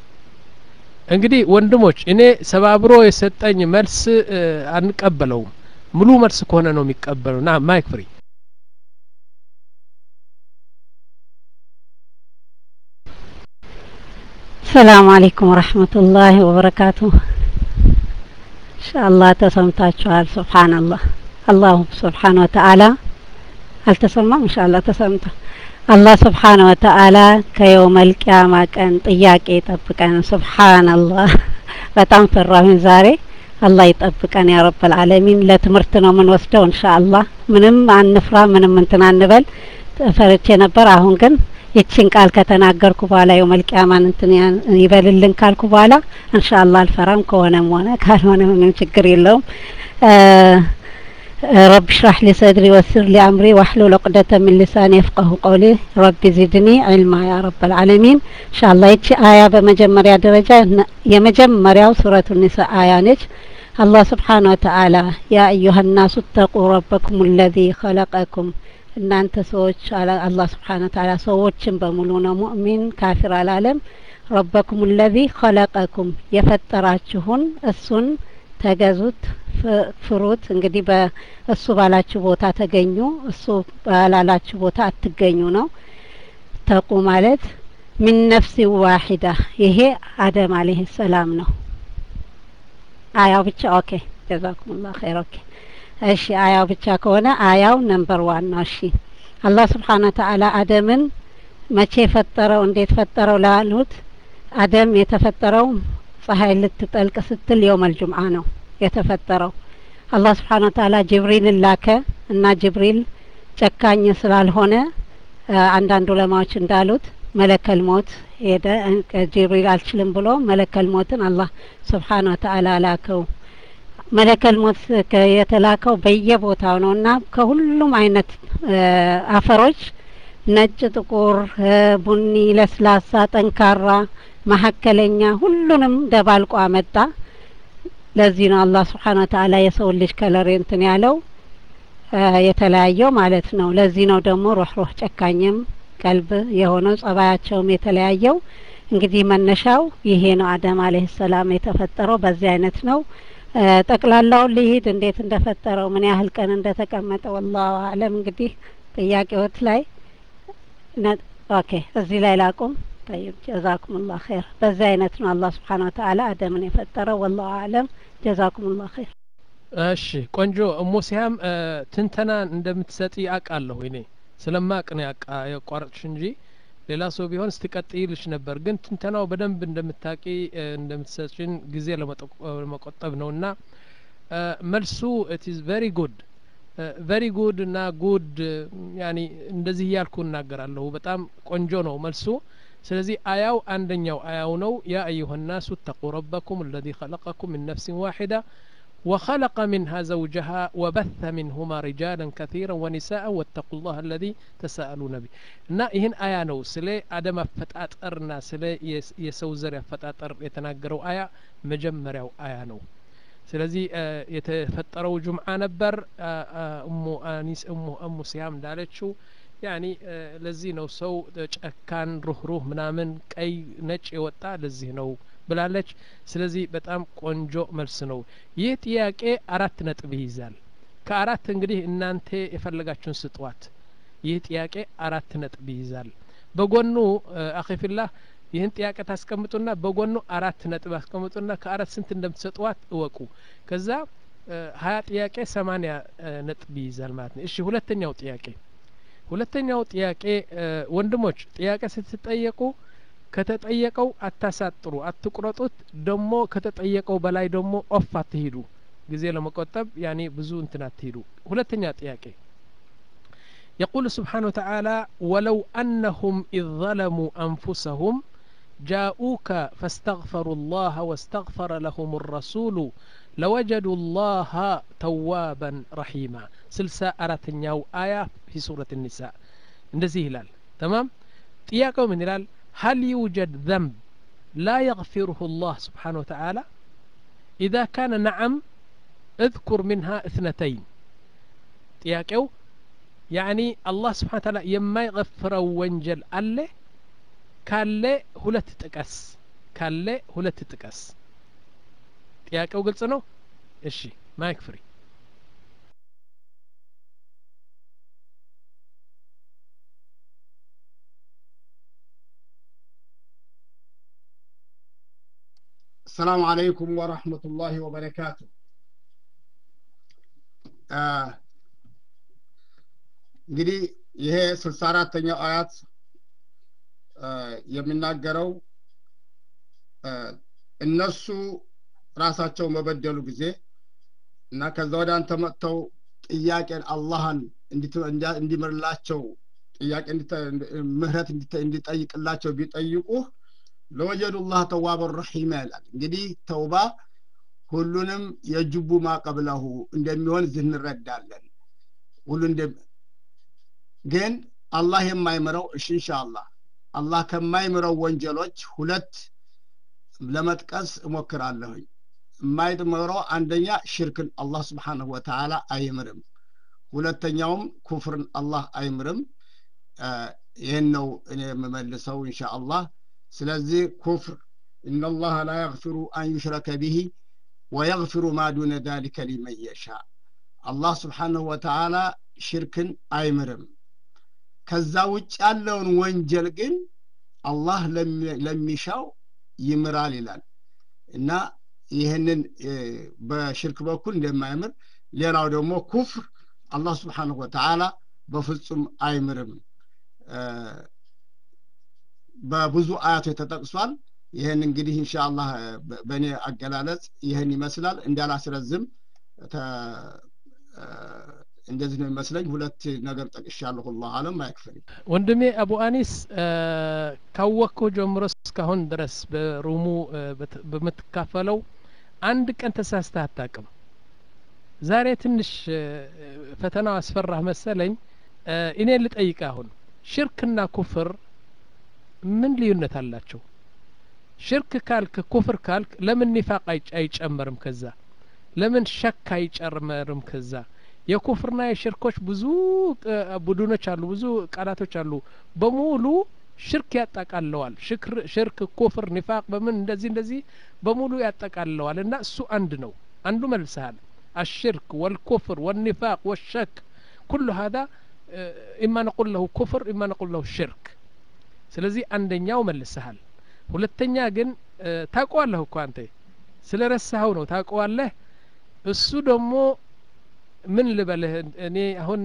እንግዲህ ወንድሞች እኔ ሰባብሮ የሰጠኝ መልስ እ፣ አንቀበለውም ሙሉ መልስ ከሆነ ነው የሚቀበለው ና ማይክ ፍሪ ሰላም አለይኩም ወረህመቱላሂ ወበረካቱ ኢንሻአላህ ተሰምታችኋል ሱብሓነላህ አላሁ ስብሓን ወተአላ አልተሰማም ኢንሻአላህ ተሰምቷል አላህ ስብሓን ወተአላ ከየውመል ቂያማ ቀን ጥያቄ ይጠብቀን ሱብሓነላህ በጣም ፈራሁኝ ዛሬ አላህ ይጠብቀን ያ ረብ አልዓለሚን ለትምህርት ነው የምንወስደው ኢንሻአላህ ምንም አንፍራ ምንም እንትን አንበል ፈርቼ ነበር አሁን ግን ይችን ቃል ከተናገርኩ በኋላ የውመል ቂያማን እንትን ያን- ይበልልን ካልኩ በኋላ ኢንሻአላህ አልፈራም ከሆነም ሆነ ካልሆነ ምንም ችግር የለውም እ፣ رب اشرح لي صدري ويسر لي أمري واحلل عقدة من لساني يفقه قولي رب زدني علما يا رب العالمين إن شاء الله يتشي آية بمجمريا درجة ن- يمجمريا سورة النساء آية نج الله سبحانه وتعالى يا أيها الناس اتقوا ربكم الذي خلقكم እናንተ ሰዎች አለ አላህ ስብሓን ወተዓላ ሰዎችን በሙሉ ነው ሙእሚን ካፊር አላለም ረበኩም ለዚ ኸለቀኩም የፈጠራችሁን እሱን ተገዙት ፍ- ፍሩት እንግዲህ በእሱ ባላችሁ ቦታ ተገኙ እሱ ባላላችሁ ቦታ አትገኙ ነው ተቁ ማለት ሚን ነፍሲ ዋሂዳ ይሄ አደም አለህ ሰላም ነው አያው ብቻ ኦኬ ጀዛኩሙላህ ኸይር ኦኬ እሺ አያው ብቻ ከሆነ አያው ነምበር ዋን ነው እሺ አላህ ስብሓን ወተአላ አደምን መቼ ፈጠረው እንዴት ፈጠረው ላሉት አደም የተፈጠረው ፀሐይ ልትጠልቅ ስትል የውመል ጁምዓ ነው የተፈጠረው አላህ ስብሓን ወተአላ ጅብሪልን ላከ እና ጅብሪል ጨካኝ ስላልሆነ አ፣ አንዳንድ ዑለማዎች እንዳሉት መለከል ሞት ሄደ እ፣ ጅብሪል አልችልም ብሎ መለከል ሞትን አላህ ስብሓን ወተአላ ላከው መለከል ሞት ከ- የተላከው በየቦታው ነው እና ከሁሉም አይነት እ፣ አፈሮች ነጭ፣ ጥቁር፣ እ፣ ቡኒ፣ ለስላሳ፣ ጠንካራ፣ መሀከለኛ ሁሉንም ደባልቆ አመጣ። ለዚህ ነው አላህ ስብሓን ወተአላ የሰው ልጅ ከለር እንትን ያለው እ፣ የተለያየው ማለት ነው። ለዚህ ነው ደግሞ ሩህ ሩህ ጨካኝም ቀልብ የሆነው ጸባያቸውም የተለያየው። እንግዲህ መነሻው ይሄ ነው። አደም አለህ ሰላም የተፈጠረው በዚህ አይነት ነው። እ፣ ጠቅላላውን ልሂድ እንዴት እንደፈጠረው ምን ያህል ቀን እንደተቀመጠ ወላሁ አለም። እንግዲህ ጥያቄዎት ላይ ነ- ኦኬ እዚህ ላይ ላቁም። ጠይብ ጀዛኩሙላህ ኸይር። በዚህ አይነት ነው አላህ ስብሓን ወተአላ አደምን የፈጠረው። ወላሁ አለም። ጀዛኩሙላህ ኸይር። እሺ ቆንጆ እሞ ሲያም እ፣ ትንተና እንደምትሰጪ አውቃለሁ እኔ ስለማቅ ነው ያቃ ያቋረጥሽ እንጂ ሌላ ሰው ቢሆን ስትቀጥይልሽ ነበር ግን ትንተናው በደንብ እንደምታቂ እ፣ እንደምትሰጪን ጊዜ ለመጠቆ- ለመቆጠብ ነው እና እ፣ መልሱ ኢት ኢዝ ቨሪ ጉድ ቨሪ ጉድ እና ጉድ ያኒ እንደዚህ እያልኩ እናገራለሁ በጣም ቆንጆ ነው መልሱ ስለዚህ አያው አንደኛው አያው ነው ያ አዩሀ ናሱ እተቁ ረበኩም አለዚ ኸለቀኩም ምን ነፍሲን ዋሒዳ وخلق منها زوجها وبث منهما رجالا كثيرا ونساء واتقوا الله الذي تساءلون به እና ይህን አያ ነው ስለ አደም አፈጣጠርና ስለ የስ- የሰው ዘር አፈጣጠር የተናገረው አያ መጀመሪያው አያ ነው ስለዚህ እ፣ የተፈጠረው ጁምዓ ነበር አ፣ አ፣ እሙ አኒስ እሙ እሙ ሲያም እንዳለችው ያኒ እ፣ ለዚህ ነው ሰው እ፣ ጨካን ሩህሩህ ምናምን ቀይ ነጭ የወጣ ለዚህ ነው ብላለች ስለዚህ በጣም ቆንጆ መልስ ነው ይህ ጥያቄ አራት ነጥብ ይይዛል ከአራት እንግዲህ እናንተ የፈለጋችሁን ስጧት ይህ ጥያቄ አራት ነጥብ ይይዛል በጎኑ አኺፊላህ ይህን ጥያቄ ታስቀምጡና በጎኑ አራት ነጥብ አስቀምጡና ከአራት ስንት እንደምትሰጧት እወቁ ከዛ እ፣ ሀያ ጥያቄ ሰማኒያ እ፣ ነጥብ ይይዛል ማለት ነው እሺ ሁለተኛው ጥያቄ ሁለተኛው ጥያቄ እ፣ ወንድሞች ጥያቄ ስትጠየቁ ከተጠየቀው አታሳጥሩ አትቁረጡት ደግሞ ከተጠየቀው በላይ ደግሞ ኦፍ አትሂዱ ጊዜ ለመቆጠብ ያኔ ብዙ እንትን አትሂዱ ሁለተኛ ጥያቄ يقول سبحانه وتعالى ولو أنهم إذ ظلموا أنفسهم جاءوك فاستغفروا الله واستغفر لهم الرسول لوجدوا الله توابا رحيما سلسة أرتنياو آية في سورة النساء እንደዚህ ይላል تمام ጥያቄው ምን ይላል هل يوجد ذنب لا يغفره الله سبحانه وتعالى إذا كان نعم اذكر منها اثنتين ጥያቄው ያኒ አላህ ስብሓን ታላ የማይغፍረው ወንጀል አለ ካለ ሁለት ጥቀስ ካለ ሁለት ጥቀስ ጥያቄው ግልጽ ነው እሺ ማይክ ፍሪ السلام عليكم ورحمة الله وبركاته እንግዲህ ይሄ ስልሳ አራተኛው አያት የሚናገረው እነሱ ራሳቸው መበደሉ ጊዜ እና ከዛ ወደ አንተ መጥተው ጥያቄን አላህን እንዲምርላቸው ጥያቄ ምህረት እንዲጠይቅላቸው ቢጠይቁህ ለወጀዱ ላህ ተዋበን ረሒማ ይላል እንግዲህ ተውባ ሁሉንም የጅቡ ማቀብለሁ እንደሚሆን እዚህ እንረዳለን ሁሉ ግን አላህ የማይምረው እሺ እንሻአላህ አላህ ከማይምረው ወንጀሎች ሁለት ለመጥቀስ እሞክራለሁኝ የማይምረው አንደኛ ሽርክን አላህ ስብሓንሁ ወተዓላ አይምርም ሁለተኛውም ኩፍርን አላህ አይምርም ይህን ነው እኔ የምመልሰው እንሻአላህ ስለዚህ ኩፍር ኢነላህ ላ የግፊሩ አን ዩሽረከ ቢሂ ወየግፊሩ ማ ዱነ ዛሊከ ሊመን የሻ አላህ ስብሓንሁ ወተዓላ ሽርክን አይምርም ከዛ ውጭ ያለውን ወንጀል ግን አላህ ለሚሻው ይምራል ይላል እና ይህንን በሽርክ በኩል እንደማይምር ሌላው ደግሞ ኩፍር አላህ ስብሓንሁ ወተዓላ በፍጹም አይምርም በብዙ አያቶች ተጠቅሷል ይህን እንግዲህ እንሻአላህ በእኔ አገላለጽ ይህን ይመስላል እንዳላስረዝም እንደዚህ ነው የሚመስለኝ ሁለት ነገር ጠቅሻለሁ ላ አለም አይክፈል ወንድሜ አቡ አኒስ ካወቅከው ጀምሮ እስካሁን ድረስ በሩሙ በምትካፈለው አንድ ቀን ተሳስተህ አታቅም ዛሬ ትንሽ ፈተናው አስፈራህ መሰለኝ እኔ ልጠይቅ አሁን ሽርክና ኩፍር ምን ልዩነት አላቸው ሽርክ ካልክ ኩፍር ካልክ ለምን ኒፋቅ አይጨመርም ከዛ ለምን ሸክ አይጨመርም ከዛ የኩፍርና የሽርኮች ብዙ ቡድኖች አሉ ብዙ ቃላቶች አሉ በሙሉ ሽርክ ያጠቃለዋል ሽርክ ኩፍር ኒፋቅ በምን እንደዚህ እንደዚህ በሙሉ ያጠቃለዋል እና እሱ አንድ ነው አንዱ መልሰሃል الشرك والكفر والنفاق والشك كل هذا إما نقول له كفر إما نقول له شرك ስለዚህ አንደኛው መልሰሃል ሁለተኛ ግን ታውቀዋለህ እኮ አንተ ስለ ረሳኸው ነው ታውቀዋለህ እሱ ደግሞ ምን ልበልህ እኔ አሁን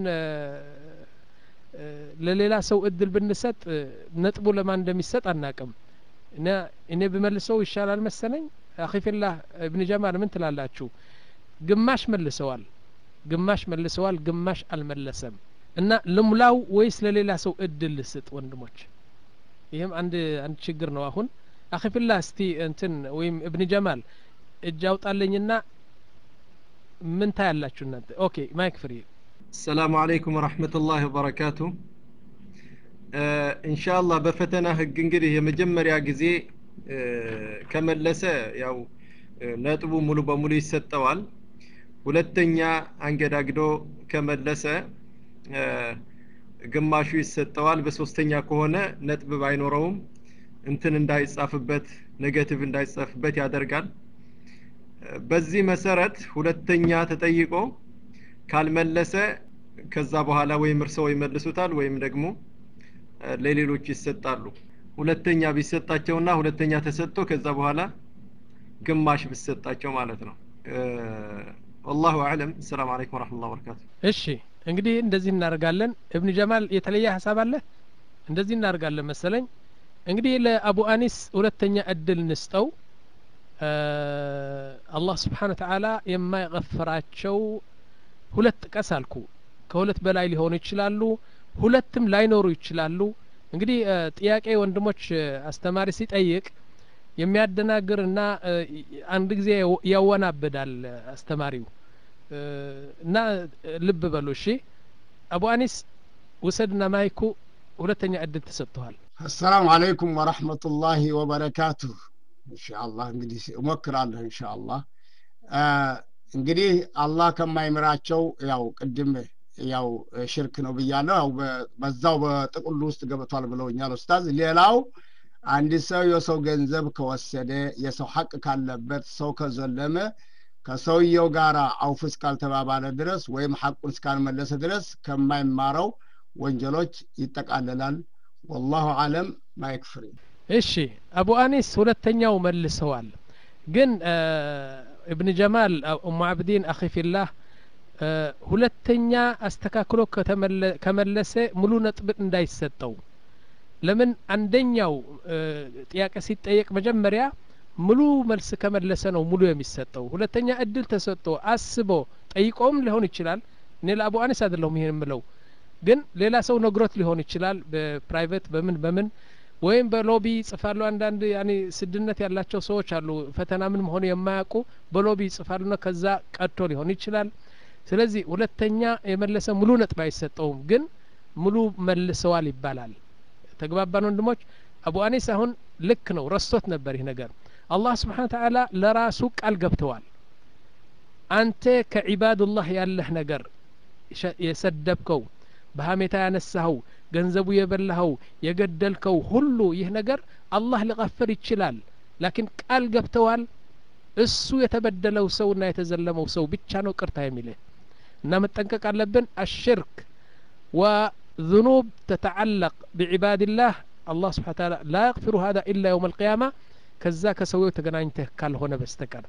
ለሌላ ሰው እድል ብንሰጥ ነጥቡ ለማን እንደሚሰጥ አናቅም እና እኔ ብመልሰው ይሻላል መሰለኝ አኺፊላህ እብን ጀማል ምን ትላላችሁ ግማሽ መልሰዋል ግማሽ መልሰዋል ግማሽ አልመለሰም እና ልሙላው ወይስ ለሌላ ሰው እድል ልስጥ ወንድሞች ይህም አንድ አንድ ችግር ነው አሁን አኺፊላህ እስቲ እንትን ወይም እብን ጀማል እጅ አውጣለኝና ምን ታያላችሁ እናንተ ኦኬ ማይክ ፍሪ السلام عليكم ورحمة الله وبركاته إن شاء الله በፈተና ህግ እንግዲህ የመጀመሪያ ጊዜ ከመለሰ ያው ነጥቡ ሙሉ በሙሉ ይሰጠዋል ሁለተኛ አንገዳግዶ ከመለሰ ግማሹ ይሰጠዋል በሶስተኛ ከሆነ ነጥብ ባይኖረውም እንትን እንዳይጻፍበት ኔጌቲቭ እንዳይጻፍበት ያደርጋል በዚህ መሰረት ሁለተኛ ተጠይቆ ካልመለሰ ከዛ በኋላ ወይም እርሰው ይመልሱታል ወይም ደግሞ ለሌሎች ይሰጣሉ ሁለተኛ ቢሰጣቸውና ሁለተኛ ተሰጥቶ ከዛ በኋላ ግማሽ ቢሰጣቸው ማለት ነው والله اعلم السلام عليكم ورحمه الله وبركاته እሺ እንግዲህ እንደዚህ እናደርጋለን እብን ጀማል የተለየ ሀሳብ አለ እንደዚህ እናደርጋለን መሰለኝ እንግዲህ ለአቡ አኒስ ሁለተኛ እድል እንስጠው አላህ ስብሓን ተዓላ የማይغፍራቸው ሁለት ጥቀስ አልኩ ከሁለት በላይ ሊሆኑ ይችላሉ ሁለትም ላይኖሩ ይችላሉ እንግዲህ ጥያቄ ወንድሞች አስተማሪ ሲጠይቅ የሚያደናግር እና አንድ ጊዜ ያወናብዳል አስተማሪው እና ልብ በሉ እሺ አቡ አኒስ ውሰድና ማይኩ ሁለተኛ እድል ተሰጥተዋል አሰላሙ አለይኩም ወረሕመቱላሂ ወበረካቱሁ ኢንሻአላህ እንግዲህ እሞክራለሁ ኢንሻአላህ እንግዲህ አላህ ከማይምራቸው ያው ቅድም ያው ሽርክ ነው ብያለሁ ያው በዛው በጥቅሉ ውስጥ ገብቷል ብለውኛል ኡስታዝ ሌላው አንድ ሰው የሰው ገንዘብ ከወሰደ የሰው ሐቅ ካለበት ሰው ከዘለመ ከሰውየው ጋር አውፍ እስካልተባባለ ድረስ ወይም ሐቁን እስካልመለሰ ድረስ ከማይማረው ወንጀሎች ይጠቃልላል ወላሁ አለም ማይክፍሪ እሺ አቡ አኒስ ሁለተኛው መልሰዋል ግን እብን ጀማል ኡሙ አብዲን አኺ ፊላህ ሁለተኛ አስተካክሎ ከመለሰ ሙሉ ነጥብ እንዳይሰጠው ለምን አንደኛው ጥያቄ ሲጠየቅ መጀመሪያ ሙሉ መልስ ከመለሰ ነው ሙሉ የሚሰጠው ሁለተኛ እድል ተሰጥቶ አስቦ ጠይቆም ሊሆን ይችላል እኔ ለአቡ አኒስ አይደለሁም ይሄን ምለው ግን ሌላ ሰው ነግሮት ሊሆን ይችላል በፕራይቬት በምን በምን ወይም በሎቢ ይጽፋሉ አንዳንድ ያኔ ስድነት ያላቸው ሰዎች አሉ ፈተና ምን መሆኑ የማያውቁ በሎቢ ይጽፋሉና ከዛ ቀድቶ ሊሆን ይችላል ስለዚህ ሁለተኛ የመለሰ ሙሉ ነጥብ አይሰጠውም ግን ሙሉ መልሰዋል ይባላል ተግባባን ወንድሞች አቡ አኒስ አሁን ልክ ነው ረስቶት ነበር ይህ ነገር አላህ ስብሓን ተዓላ ለራሱ ቃል ገብተዋል አንተ ከዒባዱላህ ያለህ ነገር የሰደብከው በሀሜታ ያነሳኸው ገንዘቡ የበላኸው የገደልከው ሁሉ ይህ ነገር አላህ ሊቀፍር ይችላል ላኪን ቃል ገብተዋል እሱ የተበደለው ሰውና የተዘለመው ሰው ብቻ ነው ቅርታ የሚልህ እና መጠንቀቅ አለብን አሽርክ وذنوب تتعلق بعباد الله الله سبحانه وتعالى لا يغفر هذا إلا يوم القيامة ከዛ ከሰውየው ተገናኝተህ ካልሆነ በስተቀር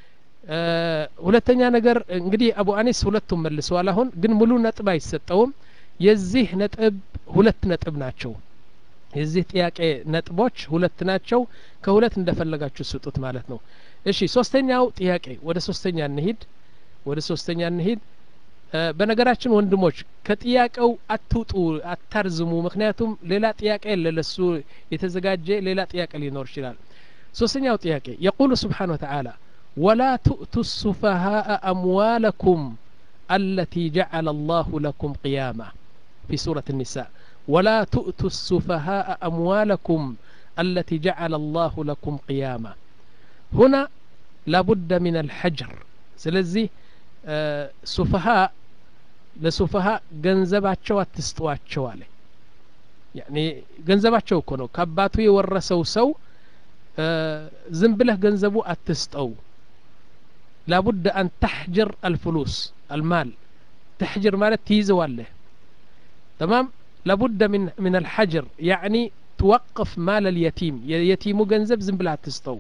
ሁለተኛ ነገር እንግዲህ አቡ አኒስ ሁለቱም መልሰዋል አሁን ግን ሙሉ ነጥብ አይሰጠውም የዚህ ነጥብ ሁለት ነጥብ ናቸው የዚህ ጥያቄ ነጥቦች ሁለት ናቸው ከሁለት እንደፈለጋችሁ ስጡት ማለት ነው እሺ ሶስተኛው ጥያቄ ወደ ሶስተኛ እንሂድ ወደ ሶስተኛ እንሂድ በነገራችን ወንድሞች ከጥያቄው አትውጡ አታርዝሙ ምክንያቱም ሌላ ጥያቄ ለለሱ የተዘጋጀ ሌላ ጥያቄ ሊኖር ይችላል ሶስተኛው ጥያቄ የቁሉ ስብሓን ወተዓላ ወላ ትእቱ ሱፈሃء አምዋለኩም التي جعل الله لكم قياما في سورة النساء ولا تؤتوا السفهاء أموالكم التي جعل الله لكم قياما هنا لابد من الحجر سلزي آه سفهاء لسفهاء ገንዘባቸው አትስጧቸው አለ ያኒ ገንዘባቸው እኮ ነው ከአባቱ የወረሰው ሰው ዝም ብለህ ገንዘቡ አትስጠው ላቡድ አን ተሕጅር አልፍሉስ المال تحجر مالت تيزوالله تمام لابد من من الحجر يعني توقف مال اليتيم يتيم جنزب زنبلا تستو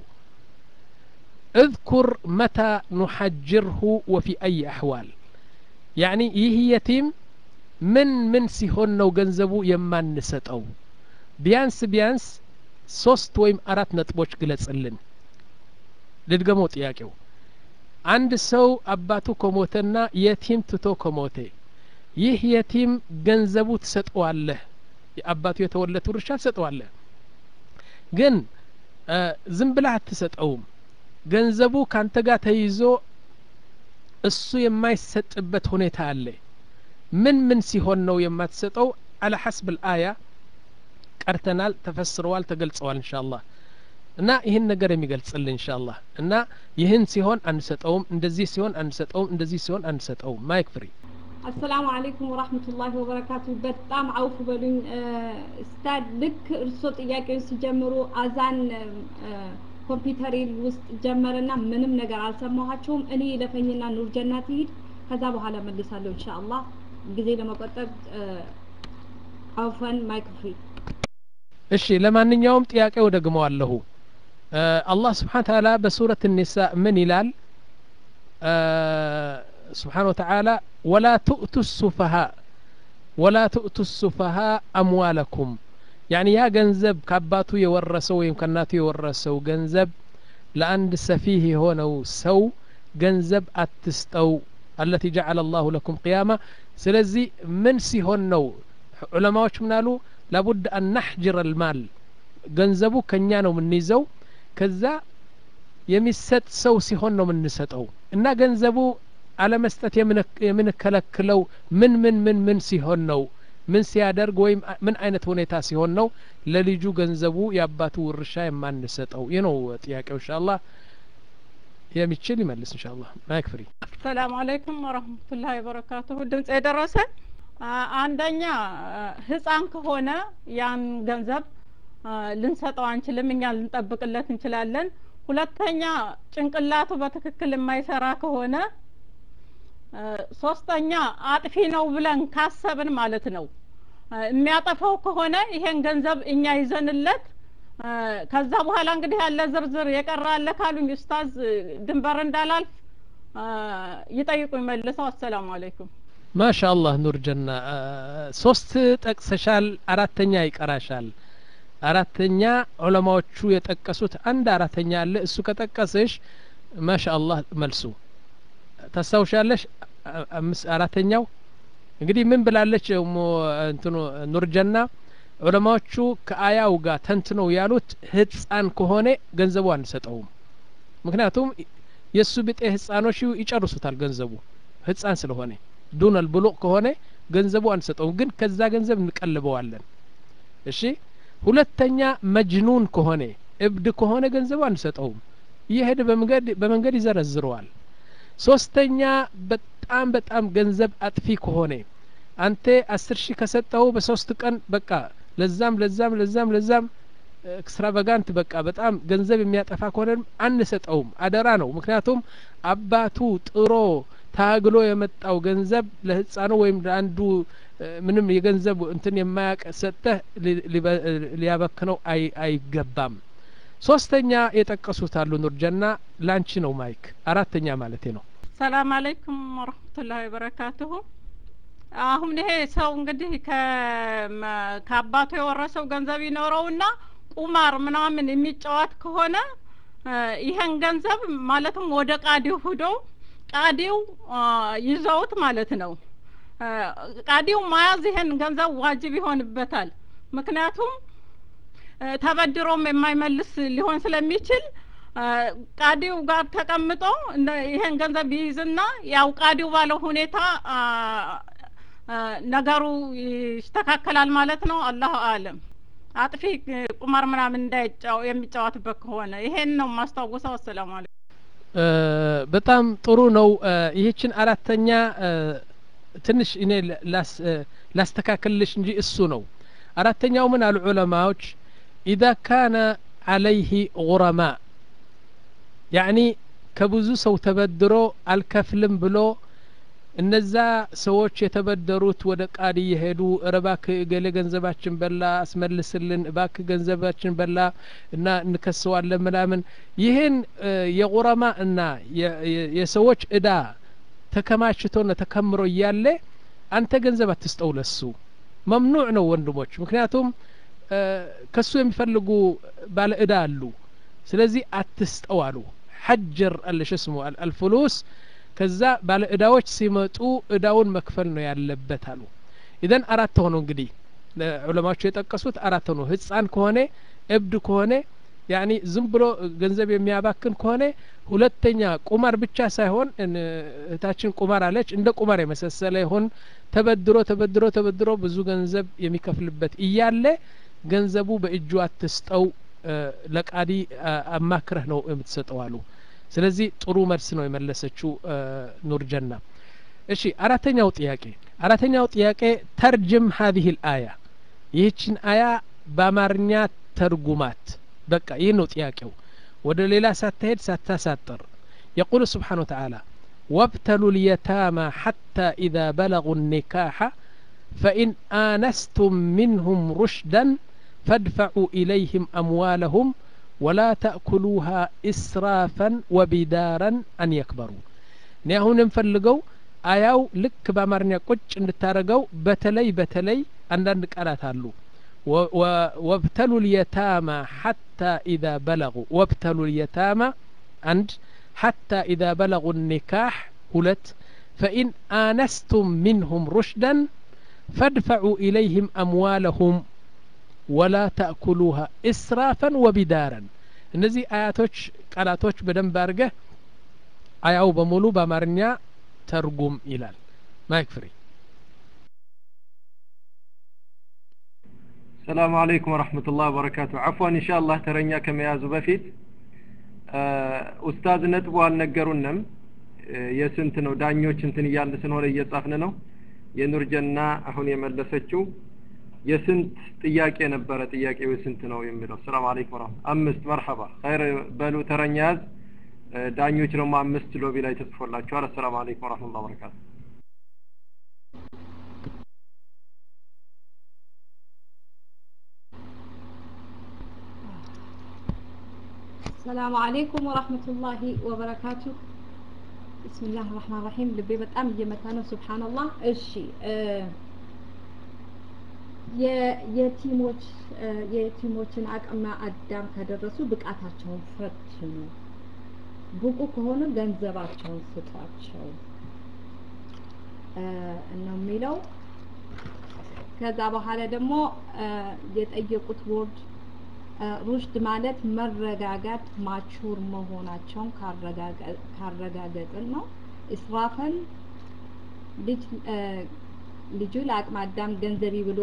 اذكر متى نحجره وفي أي أحوال يعني يه يتيم من من سيهون نو جنزبو يمان نستو بيانس بيانس ሶስት ወይም አራት ነጥቦች ግለጽልን ልድገመው ጥያቄው አንድ ሰው አባቱ ከሞተና የቲም ትቶ ከሞተ ይህ የቲም ገንዘቡ ትሰጠዋለህ የአባቱ የተወለቱ ድርሻ ትሰጠዋለህ ግን ዝም ብለህ አትሰጠውም ገንዘቡ ካንተ ጋር ተይዞ እሱ የማይሰጥበት ሁኔታ አለ ምን ምን ሲሆን ነው የማትሰጠው አለ ሐስብ ልአያ ቀርተናል ተፈስረዋል ተገልጸዋል እንሻ አላህ እና ይህን ነገር የሚገልጽልን እንሻአላህ እና ይህን ሲሆን አንሰጠውም እንደዚህ ሲሆን አንሰጠውም እንደዚህ ሲሆን አንሰጠውም ማይክ ፍሪ አሰላሙ አለይኩም ወራህመቱላሂ ወበረካቱ በጣም አውፍ በሉኝ ስታድ ልክ እርሶ ጥያቄውን ሲጀምሩ አዛን ኮምፒውተር ውስጥ ጀመረና ምንም ነገር አልሰማኋቸውም እኔ ለፈኝና ኑር ጀናት ይሂድ ከዛ በኋላ መልሳለሁ ኢንሻአላህ ጊዜ ለመቆጠብ አውፈን ማይክ ፍሪ እሺ ለማንኛውም ጥያቄው ደግመዋለሁ አላህ ስብሓን ተዓላ በሱረት ኒሳ ምን ይላል ስብሓን ወተዓላ ወላ ትእቱ ሱፈሃ ወላ ትእቱ ሱፈሃ አምዋለኩም ያኒ ያ ገንዘብ ከአባቱ የወረሰው ወይም ከእናቱ የወረሰው ገንዘብ ለአንድ ሰፊህ የሆነው ሰው ገንዘብ አትስጠው አለቲ ጀዓለ አላሁ ለኩም ቅያማ ስለዚህ ምን ሲሆን ነው ዑለማዎች ምናሉ ላቡድ አን ናሕጅር አልማል ገንዘቡ ከኛ ነው የምንይዘው ከዛ የሚሰጥ ሰው ሲሆን ነው የምንሰጠው እና ገንዘቡ አለመስጠት የምንከለክለው ምን ምን ምን ምን ሲሆን ነው ምን ሲያደርግ ወይም ምን አይነት ሁኔታ ሲሆን ነው ለልጁ ገንዘቡ የአባቱ ውርሻ የማንሰጠው ይህ ነው ጥያቄው እንሻአላህ የሚችል ይመልስ እንሻአላህ ማይክ ፍሪ አሰላሙ አለይኩም ወረህመቱላሂ ወበረካቱሁ ድምጽ የደረሰ አንደኛ ህፃን ከሆነ ያን ገንዘብ ልንሰጠው አንችልም። እኛ ልንጠብቅለት እንችላለን። ሁለተኛ ጭንቅላቱ በትክክል የማይሰራ ከሆነ ሶስተኛ አጥፊ ነው ብለን ካሰብን ማለት ነው የሚያጠፋው ከሆነ ይሄን ገንዘብ እኛ ይዘንለት ከዛ በኋላ እንግዲህ ያለ ዝርዝር የቀረ አለ ካሉኝ ኡስታዝ ድንበር እንዳላልፍ ይጠይቁኝ መልሰው። አሰላሙ አለይኩም። ማሻአላህ ኑር ጀና ሶስት ጠቅሰሻል፣ አራተኛ ይቀራሻል። አራተኛ ዑለማዎቹ የጠቀሱት አንድ አራተኛ አለ። እሱ ከጠቀስሽ ማሻአላህ መልሱ ታስታውሻለሽ። አራተኛው እንግዲህ ምን ብላለች እንትኑ ኑር ጀና ዑለማዎቹ ከአያው ጋር ተንትነው ያሉት ህፃን ከሆነ ገንዘቡ አንሰጠውም። ምክንያቱም የእሱ ብጤ ህፃኖች ይጨርሱታል ገንዘቡ ህፃን ስለሆነ ዱነል ብሉቅ ከሆነ ገንዘቡ አንሰጠውም፣ ግን ከዛ ገንዘብ እንቀልበዋለን። እሺ ሁለተኛ መጅኑን ከሆነ እብድ ከሆነ ገንዘቡ አንሰጠውም፣ እየሄደ በመንገድ በመንገድ ይዘረዝረዋል። ሶስተኛ በጣም በጣም ገንዘብ አጥፊ ከሆነ አንተ አስር ሺህ ከሰጠው በሶስት ቀን በቃ ለዛም ለዛም ለዛም ለዛም ኤክስትራቫጋንት በቃ በጣም ገንዘብ የሚያጠፋ ከሆነ አንሰጠውም፣ አደራ ነው። ምክንያቱም አባቱ ጥሮ ታግሎ የመጣው ገንዘብ ለህፃኑ ወይም ለአንዱ ምንም የገንዘብ እንትን የማያቅ ሰጠህ ሊያበክነው አይገባም። ሶስተኛ የጠቀሱት አሉ ኑር ጀና ላንቺ ነው ማይክ አራተኛ ማለቴ ነው። ሰላም አለይኩም ወረህመቱላሂ ወበረካቱሁ። አሁን ይሄ ሰው እንግዲህ ከአባቱ የወረሰው ገንዘብ ይኖረውና ቁማር ምናምን የሚጫወት ከሆነ ይሄን ገንዘብ ማለትም ወደ ቃዲው ሂዶ ቃዲው ይዘውት ማለት ነው። ቃዲው መያዝ ይሄን ገንዘብ ዋጅብ ይሆንበታል። ምክንያቱም ተበድሮም የማይመልስ ሊሆን ስለሚችል ቃዲው ጋር ተቀምጦ ይሄን ገንዘብ ይይዝና ያው ቃዲው ባለው ሁኔታ ነገሩ ይስተካከላል ማለት ነው። አላሁ አለም። አጥፊ ቁማር ምናምን እንዳይጫው የሚጫወትበት ከሆነ ይሄን ነው የማስታውሰው። አሰላሙ አለይኩም። በጣም ጥሩ ነው። ይህችን አራተኛ ትንሽ እኔ ላስተካክልልሽ እንጂ እሱ ነው አራተኛው። ምን አሉ ዑለማዎች ኢዛ ካነ አለይህ ጉረማ ያዕኒ ከብዙ ሰው ተበድሮ አልከፍልም ብሎ እነዛ ሰዎች የተበደሩት ወደ ቃዲ የሄዱ እባክ እገሌ ገንዘባችን በላ አስመልስልን፣ እባክ ገንዘባችን በላ እና እንከሰዋለን ምናምን ይህን የቁረማ እና የሰዎች እዳ ተከማችቶና ተከምሮ እያለ አንተ ገንዘብ አትስጠው ለሱ መምኑዕ ነው ወንድሞች። ምክንያቱም ከሱ የሚፈልጉ ባለ እዳ አሉ። ስለዚህ አትስጠው አሉ። ሐጀር አለሽ ስሙ አልፍሉስ ከዛ ባለ እዳዎች ሲመጡ እዳውን መክፈል ነው ያለበት አሉ። ኢዘን አራት ሆኖ እንግዲህ ዑለማዎቹ የጠቀሱት አራት ሆኖ ህፃን ከሆነ እብድ ከሆነ ያኒ ዝም ብሎ ገንዘብ የሚያባክን ከሆነ ሁለተኛ ቁማር ብቻ ሳይሆን እህታችን ቁማር አለች እንደ ቁማር የመሰሰለ ይሆን ተበድሮ ተበድሮ ተበድሮ ብዙ ገንዘብ የሚከፍልበት እያለ ገንዘቡ በእጁ አትስጠው ለቃዲ አማክረህ ነው የምትሰጠው አሉ። ስለዚህ ጥሩ መልስ ነው የመለሰችው ኑር ጀና። እሺ አራተኛው ጥያቄ አራተኛው ጥያቄ ተርጅም ሀዚህ ልአያ ይህችን አያ በአማርኛ ተርጉማት። በቃ ይህ ነው ጥያቄው። ወደ ሌላ ሳትሄድ ሳታሳጥር የቁል ስብሓን ወተዓላ ወብተሉ ልየታማ ሓታ ኢዛ በለጉ ኒካሓ ፈኢን አነስቱም ሚንሁም ሩሽደን ፈድፈዑ ኢለይህም አምዋለሁም ወላ ተእኩሉሃ ኢስራፈን ወቢዳረን አን የክበሩ። እኔ አሁን የምፈልገው አያው ልክ በአማርኛ ቁጭ እንድታደርገው በተለይ በተለይ አንዳንድ ቃላት አሉ ወብተሉ ልየታማ ሓታ ኢዛ በለጉ ወብተሉ ልየታማ አንድ ሓታ ኢዛ በለጉ ኒካሕ ሁለት ፈኢን አነስቱም ሚንሁም ሩሽደን ፈድፈዑ ኢለይህም አምዋለሁም ወላ ተእኩሉሃ ኢስራፈን ወቢዳረን። እነዚህ አያቶች ቃላቶች በደንብ አድርገህ አያው በሙሉ በአማርኛ ተርጉም ይላል። ማይክ ፍሪ። ሰላሙ አለይኩም ወረህመቱላህ ወበረካቱ። አፍዋን ኢንሻአላህ ተረኛ ከመያዙ በፊት ኡስታዝ ነጥቡ አልነገሩንም። የስንት ነው ዳኞች እንትን እያልን ስለሆነ እየጻፍን ነው። የኑር ጀና አሁን የመለሰችው የስንት ጥያቄ ነበረ ጥያቄው የስንት ነው የሚለው ሰላም አለይኩም ወራህመቱ አምስት መርሐባ ኸይር በሉ ተረኛ ያዝ ዳኞች ደግሞ አምስት ሎቢ ላይ ተጽፎላችኋል አሰላሙ አለይኩም ወራህመቱላሂ ወበረካቱ ሰላሙ አሌይኩም ወራህመቱላሂ ወበረካቱ ብስሚላህ ራህማን ራሂም ልቤ በጣም እየመታ ነው ስብሓንላህ እሺ የቲሞች የቲሞችን አቅመ አዳም ከደረሱ ብቃታቸውን ፈትኑ ብቁ ከሆኑ ገንዘባቸውን ስጧቸው ነው የሚለው ከዛ በኋላ ደግሞ የጠየቁት ወርድ ሩሽድ ማለት መረጋጋት ማቹር መሆናቸውን ካረጋገጥን ነው እስራፈን ልጅ ልጁ ለአቅመ አዳም ገንዘቢ ብሎ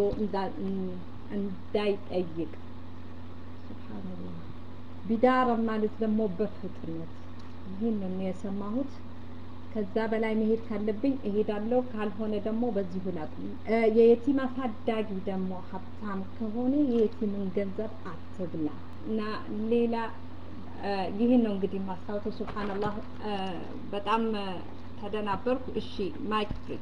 እንዳይጠይቅ ስብሓንላህ ቢዳረን ማለት ደግሞ በፍጥነት ይህን ነው የሰማሁት ከዛ በላይ መሄድ ካለብኝ እሄዳለሁ ካልሆነ ደግሞ በዚሁ ላቁም የየቲም አሳዳጊ ደግሞ ሀብታም ከሆነ የየቲምን ገንዘብ አትብላ እና ሌላ ይህን ነው እንግዲህ ማስታወተው ስብሓንላህ በጣም ተደናበርኩ እሺ ማይክ ፍሪ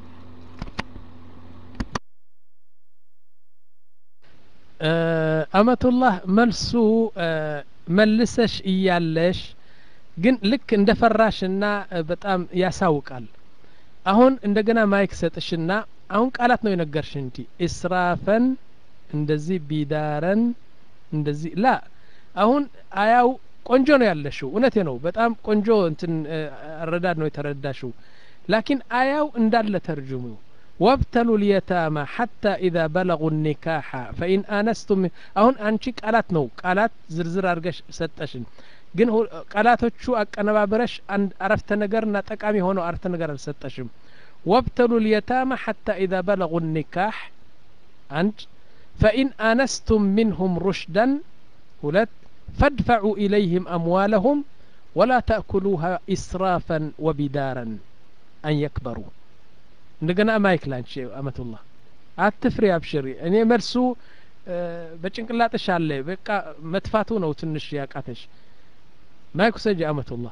አመቱላህ መልሱ መልሰሽ እያለሽ ግን ልክ እንደ ፈራሽና በጣም ያሳውቃል አሁን እንደገና ማይክ ሰጥሽና አሁን ቃላት ነው የነገርሽ እንዲ እስራፈን እንደዚህ ቢዳረን እንደዚህ ላ አሁን አያው ቆንጆ ነው ያለሽው እውነቴ ነው በጣም ቆንጆ እንትን አረዳድ ነው የተረዳሽው ላኪን አያው እንዳለ ተርጅሙ وابتلوا اليتامى حتى إذا بلغوا النكاح فإن آنستم አሁን አንቺ ቃላት ነው ቃላት ዝርዝር አድርገሽ ሰጠሽን ግን ቃላቶቹ አቀነባብረሽ አንድ አረፍተ ነገርና ጠቃሚ ሆነው አረፍተ ነገር አልሰጠሽም ወብተሉ ልየታማ ሐታ ኢዛ በለጉ ኒካሕ አንድ ፈኢን አነስቱም ሚንሁም ሩሽደን ሁለት ፈድፈዑ ኢለይህም አምዋለሁም ወላ ተእኩሉሃ ኢስራፈን ወቢዳረን አን የክበሩ እንደገና ማይክ ላንቺ አመቱላህ አትፍሪ አብሽሪ እኔ መልሱ በጭንቅላጥሽ አለ በቃ መጥፋቱ ነው ትንሽ ያቃተሽ ማይክ ሰጂ አመቱላህ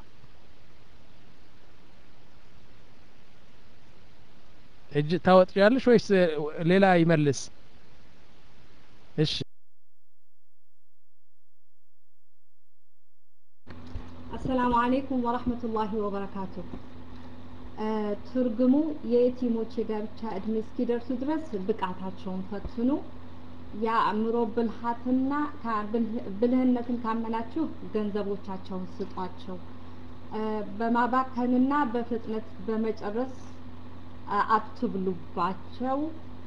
እጅ ታወጥያለሽ ወይስ ሌላ ይመልስ እሺ አሰላሙ አሌይኩም ወረህመቱላሂ ወበረካቱሁ ትርጉሙ የየቲሞች የጋብቻ እድሜ እስኪደርሱ ድረስ ብቃታቸውን ፈትኑ የአእምሮ ብልሃትና ብልህነትን ካመናችሁ ገንዘቦቻቸውን ስጧቸው በማባከንና በፍጥነት በመጨረስ አትብሉባቸው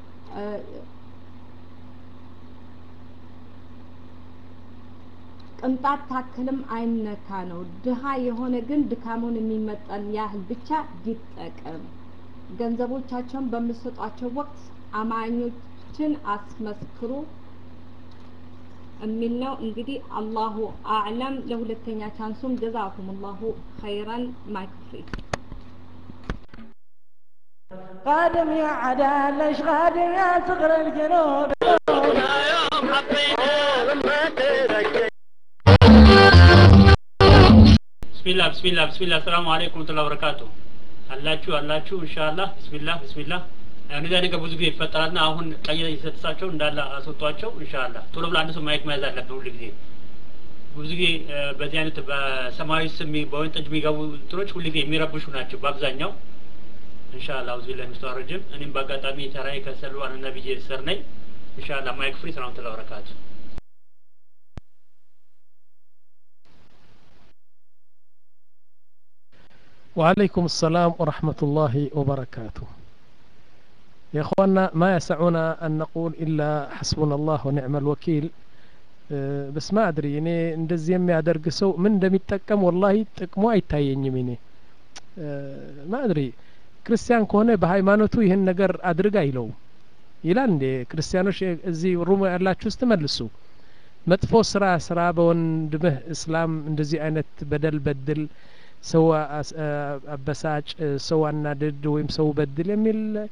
ቅንጣት ታክልም አይነካ ነው ድሃ የሆነ ግን ድካሙን የሚመጠን ያህል ብቻ ይጠቀም ገንዘቦቻቸውን በምሰጧቸው ወቅት አማኞችን አስመስክሩ የሚል ነው እንግዲህ አላሁ አዕለም ለሁለተኛ ቻንሱም ጀዛኩም ላሁ ኸይረን ማይክፍሪ قادم يا عدالش قادم يا صغر الجنود يوم حطينا لما تذكر ብስሚላ ብስሚላ ብስሚላ ሰላሙ አለይኩም ወረህመቱላሂ ወበረካቱ አላችሁ አላችሁ ኢንሻአላህ ብስሚላ ብስሚላ እንደዚያ ነገር ብዙ ጊዜ ይፈጠራልና አሁን ቀይ የተሰጣቸው እንዳለ አስወጧቸው ኢንሻአላህ ቶሎ ብሎ አንድ ሰው ማየት መያዝ አለብን ሁሉ ጊዜ ብዙ ጊዜ በዚህ አይነት በሰማያዊ ስም በወይን ጠጅ የሚገቡ እንትኖች ሁሉ ጊዜ የሚረብሹ ናቸው በአብዛኛው ኢንሻአላህ አውዝ ቢላሂ ሚስተር ረጅም እኔም በአጋጣሚ ተራይ ከሰሉ አን ነብይ ስር ነኝ ኢንሻአላህ ማይክ ፍሪ ሰላም ተላ በረካቱ وعليكم السلام ورحمة الله وبركاته يا اخوانا ما يسعنا ان نقول الا حسبنا الله ونعم الوكيل بس ما ادري እኔ እንደዚህ የሚያደርግ ሰው ምን እንደሚጠቀም ወላሂ ጥቅሙ አይታየኝም እኔ ማ አድሪ ክርስቲያን ከሆነ በሃይማኖቱ ይህን ነገር አድርግ አይለውም ይላል እንዴ ክርስቲያኖች እዚህ ሩም ያላችሁ ውስጥ መልሱ መጥፎ ስራ ስራ በወንድምህ እስላም እንደዚህ አይነት በደል በድል ሰው አበሳጭ ሰው አናድድ ወይም ሰው በድል የሚል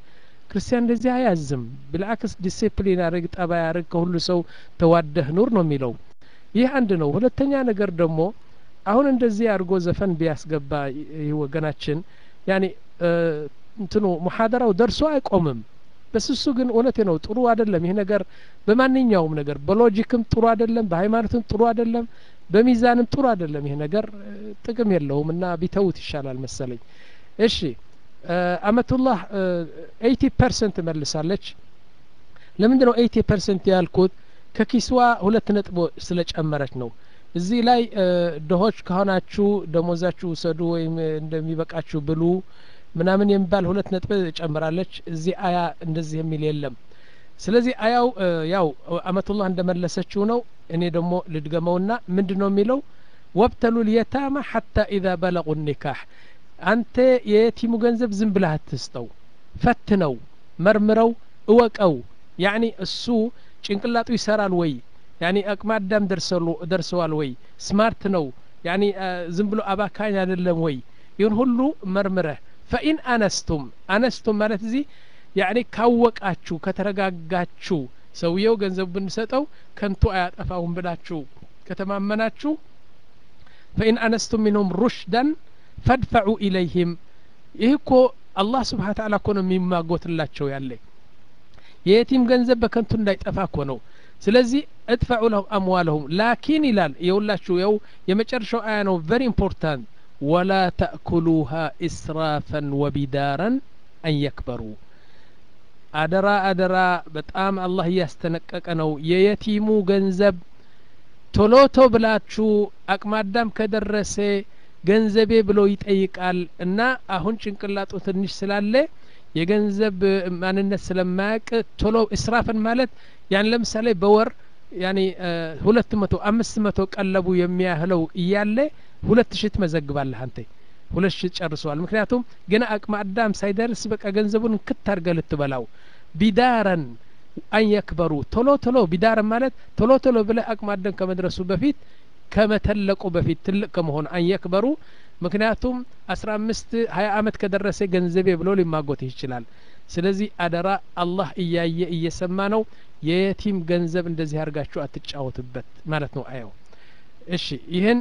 ክርስቲያን እንደዚህ አያዝም ብልአክስ ዲሲፕሊን ያደርግ ጠባ ያደርግ ከሁሉ ሰው ተዋደህ ኑር ነው የሚለው ይህ አንድ ነው ሁለተኛ ነገር ደግሞ አሁን እንደዚህ አድርጎ ዘፈን ቢያስገባ ይህ ወገናችን ያኔ እንትኑ ሙሐደራው ደርሶ አይቆምም በስሱ ግን እውነቴ ነው ጥሩ አይደለም ይህ ነገር በማንኛውም ነገር በሎጂክም ጥሩ አይደለም በሃይማኖትም ጥሩ አይደለም በሚዛንም ጥሩ አይደለም ይህ ነገር ጥቅም የለውም እና ቢተውት ይሻላል መሰለኝ እሺ አመቱላህ ኤይቲ ፐርሰንት መልሳለች ለምንድን ነው ኤይቲ ፐርሰንት ያልኩት ከኪስዋ ሁለት ነጥቦ ስለጨመረች ነው እዚህ ላይ ድሆች ከሆናችሁ ደሞዛችሁ ውሰዱ ወይም እንደሚበቃችሁ ብሉ ምናምን የሚባል ሁለት ነጥብ ጨምራለች እዚህ አያ እንደዚህ የሚል የለም ስለዚህ አያው ያው አመቱላህ እንደመለሰችው ነው እኔ ደግሞ ልድገመውና ምንድን ነው የሚለው ወብተሉ ልየታማ ሐታ ኢዛ በለቁ ኒካህ አንተ የየቲሙ ገንዘብ ዝም ብለህ አትስጠው ፈትነው መርምረው እወቀው ያኒ እሱ ጭንቅላጡ ይሰራል ወይ ያኒ አቅመ አዳም ደርሰዋል ወይ ስማርት ነው ያኒ ዝም ብሎ አባካኝ አይደለም ወይ ይህን ሁሉ መርምረህ ፈኢን አነስቱም አነስቱም ማለት እዚህ ያኒ ካወቃችሁ ከተረጋጋችሁ ሰውየው ገንዘቡ ብንሰጠው ከንቱ አያጠፋውም ብላችሁ ከተማመናችሁ ፈኢን አነስቱም ሚንሁም ሩሽደን ፈድፈዑ ኢለይህም ይህ እኮ አላህ ስብሓን ታላ እኮ ነው የሚማጎትላቸው ያለ የየቲም ገንዘብ በከንቱ እንዳይጠፋ እኮ ነው ስለዚህ እድፈዑ ለሁም አምዋለሁም ላኪን ይላል የሁላችሁ የው የመጨረሻው አያ ነው ቨሪ ኢምፖርታንት ወላ ተእኩሉሃ ኢስራፈን ወቢዳረን አን የክበሩ አደራ አደራ በጣም አላህ እያስተነቀቀ ነው የየቲሙ ገንዘብ ቶሎ ቶ ብላችሁ አቅማዳም ከደረሰ ገንዘቤ ብሎ ይጠይቃል እና አሁን ጭንቅላጡ ትንሽ ስላለ የገንዘብ ማንነት ስለማያውቅ ቶሎ እስራፍን ማለት ያን ለምሳሌ በወር ያኔ ሁለት መቶ አምስት መቶ ቀለቡ የሚያህለው እያለ ሁለት ሺህ ትመዘግባለህ አንተ ሁለት ሺህ ጨርሰዋል ምክንያቱም ገና አቅመ አዳም ሳይደርስ በቃ ገንዘቡን ክት አድርገ ልትበላው ቢዳረን አንየክበሩ ቶሎ ቶሎ ቢዳረን ማለት ቶሎ ቶሎ ብለህ አቅመ አዳም ከመድረሱ በፊት ከመተለቁ በፊት ትልቅ ከመሆኑ አንየክበሩ ምክንያቱም አስራ አምስት ሀያ አመት ከደረሰ ገንዘቤ ብሎ ሊማጎት ይችላል ስለዚህ አደራ አላህ እያየ እየሰማ ነው የየቲም ገንዘብ እንደዚህ አድርጋችሁ አትጫወትበት ማለት ነው አየው እሺ ይህን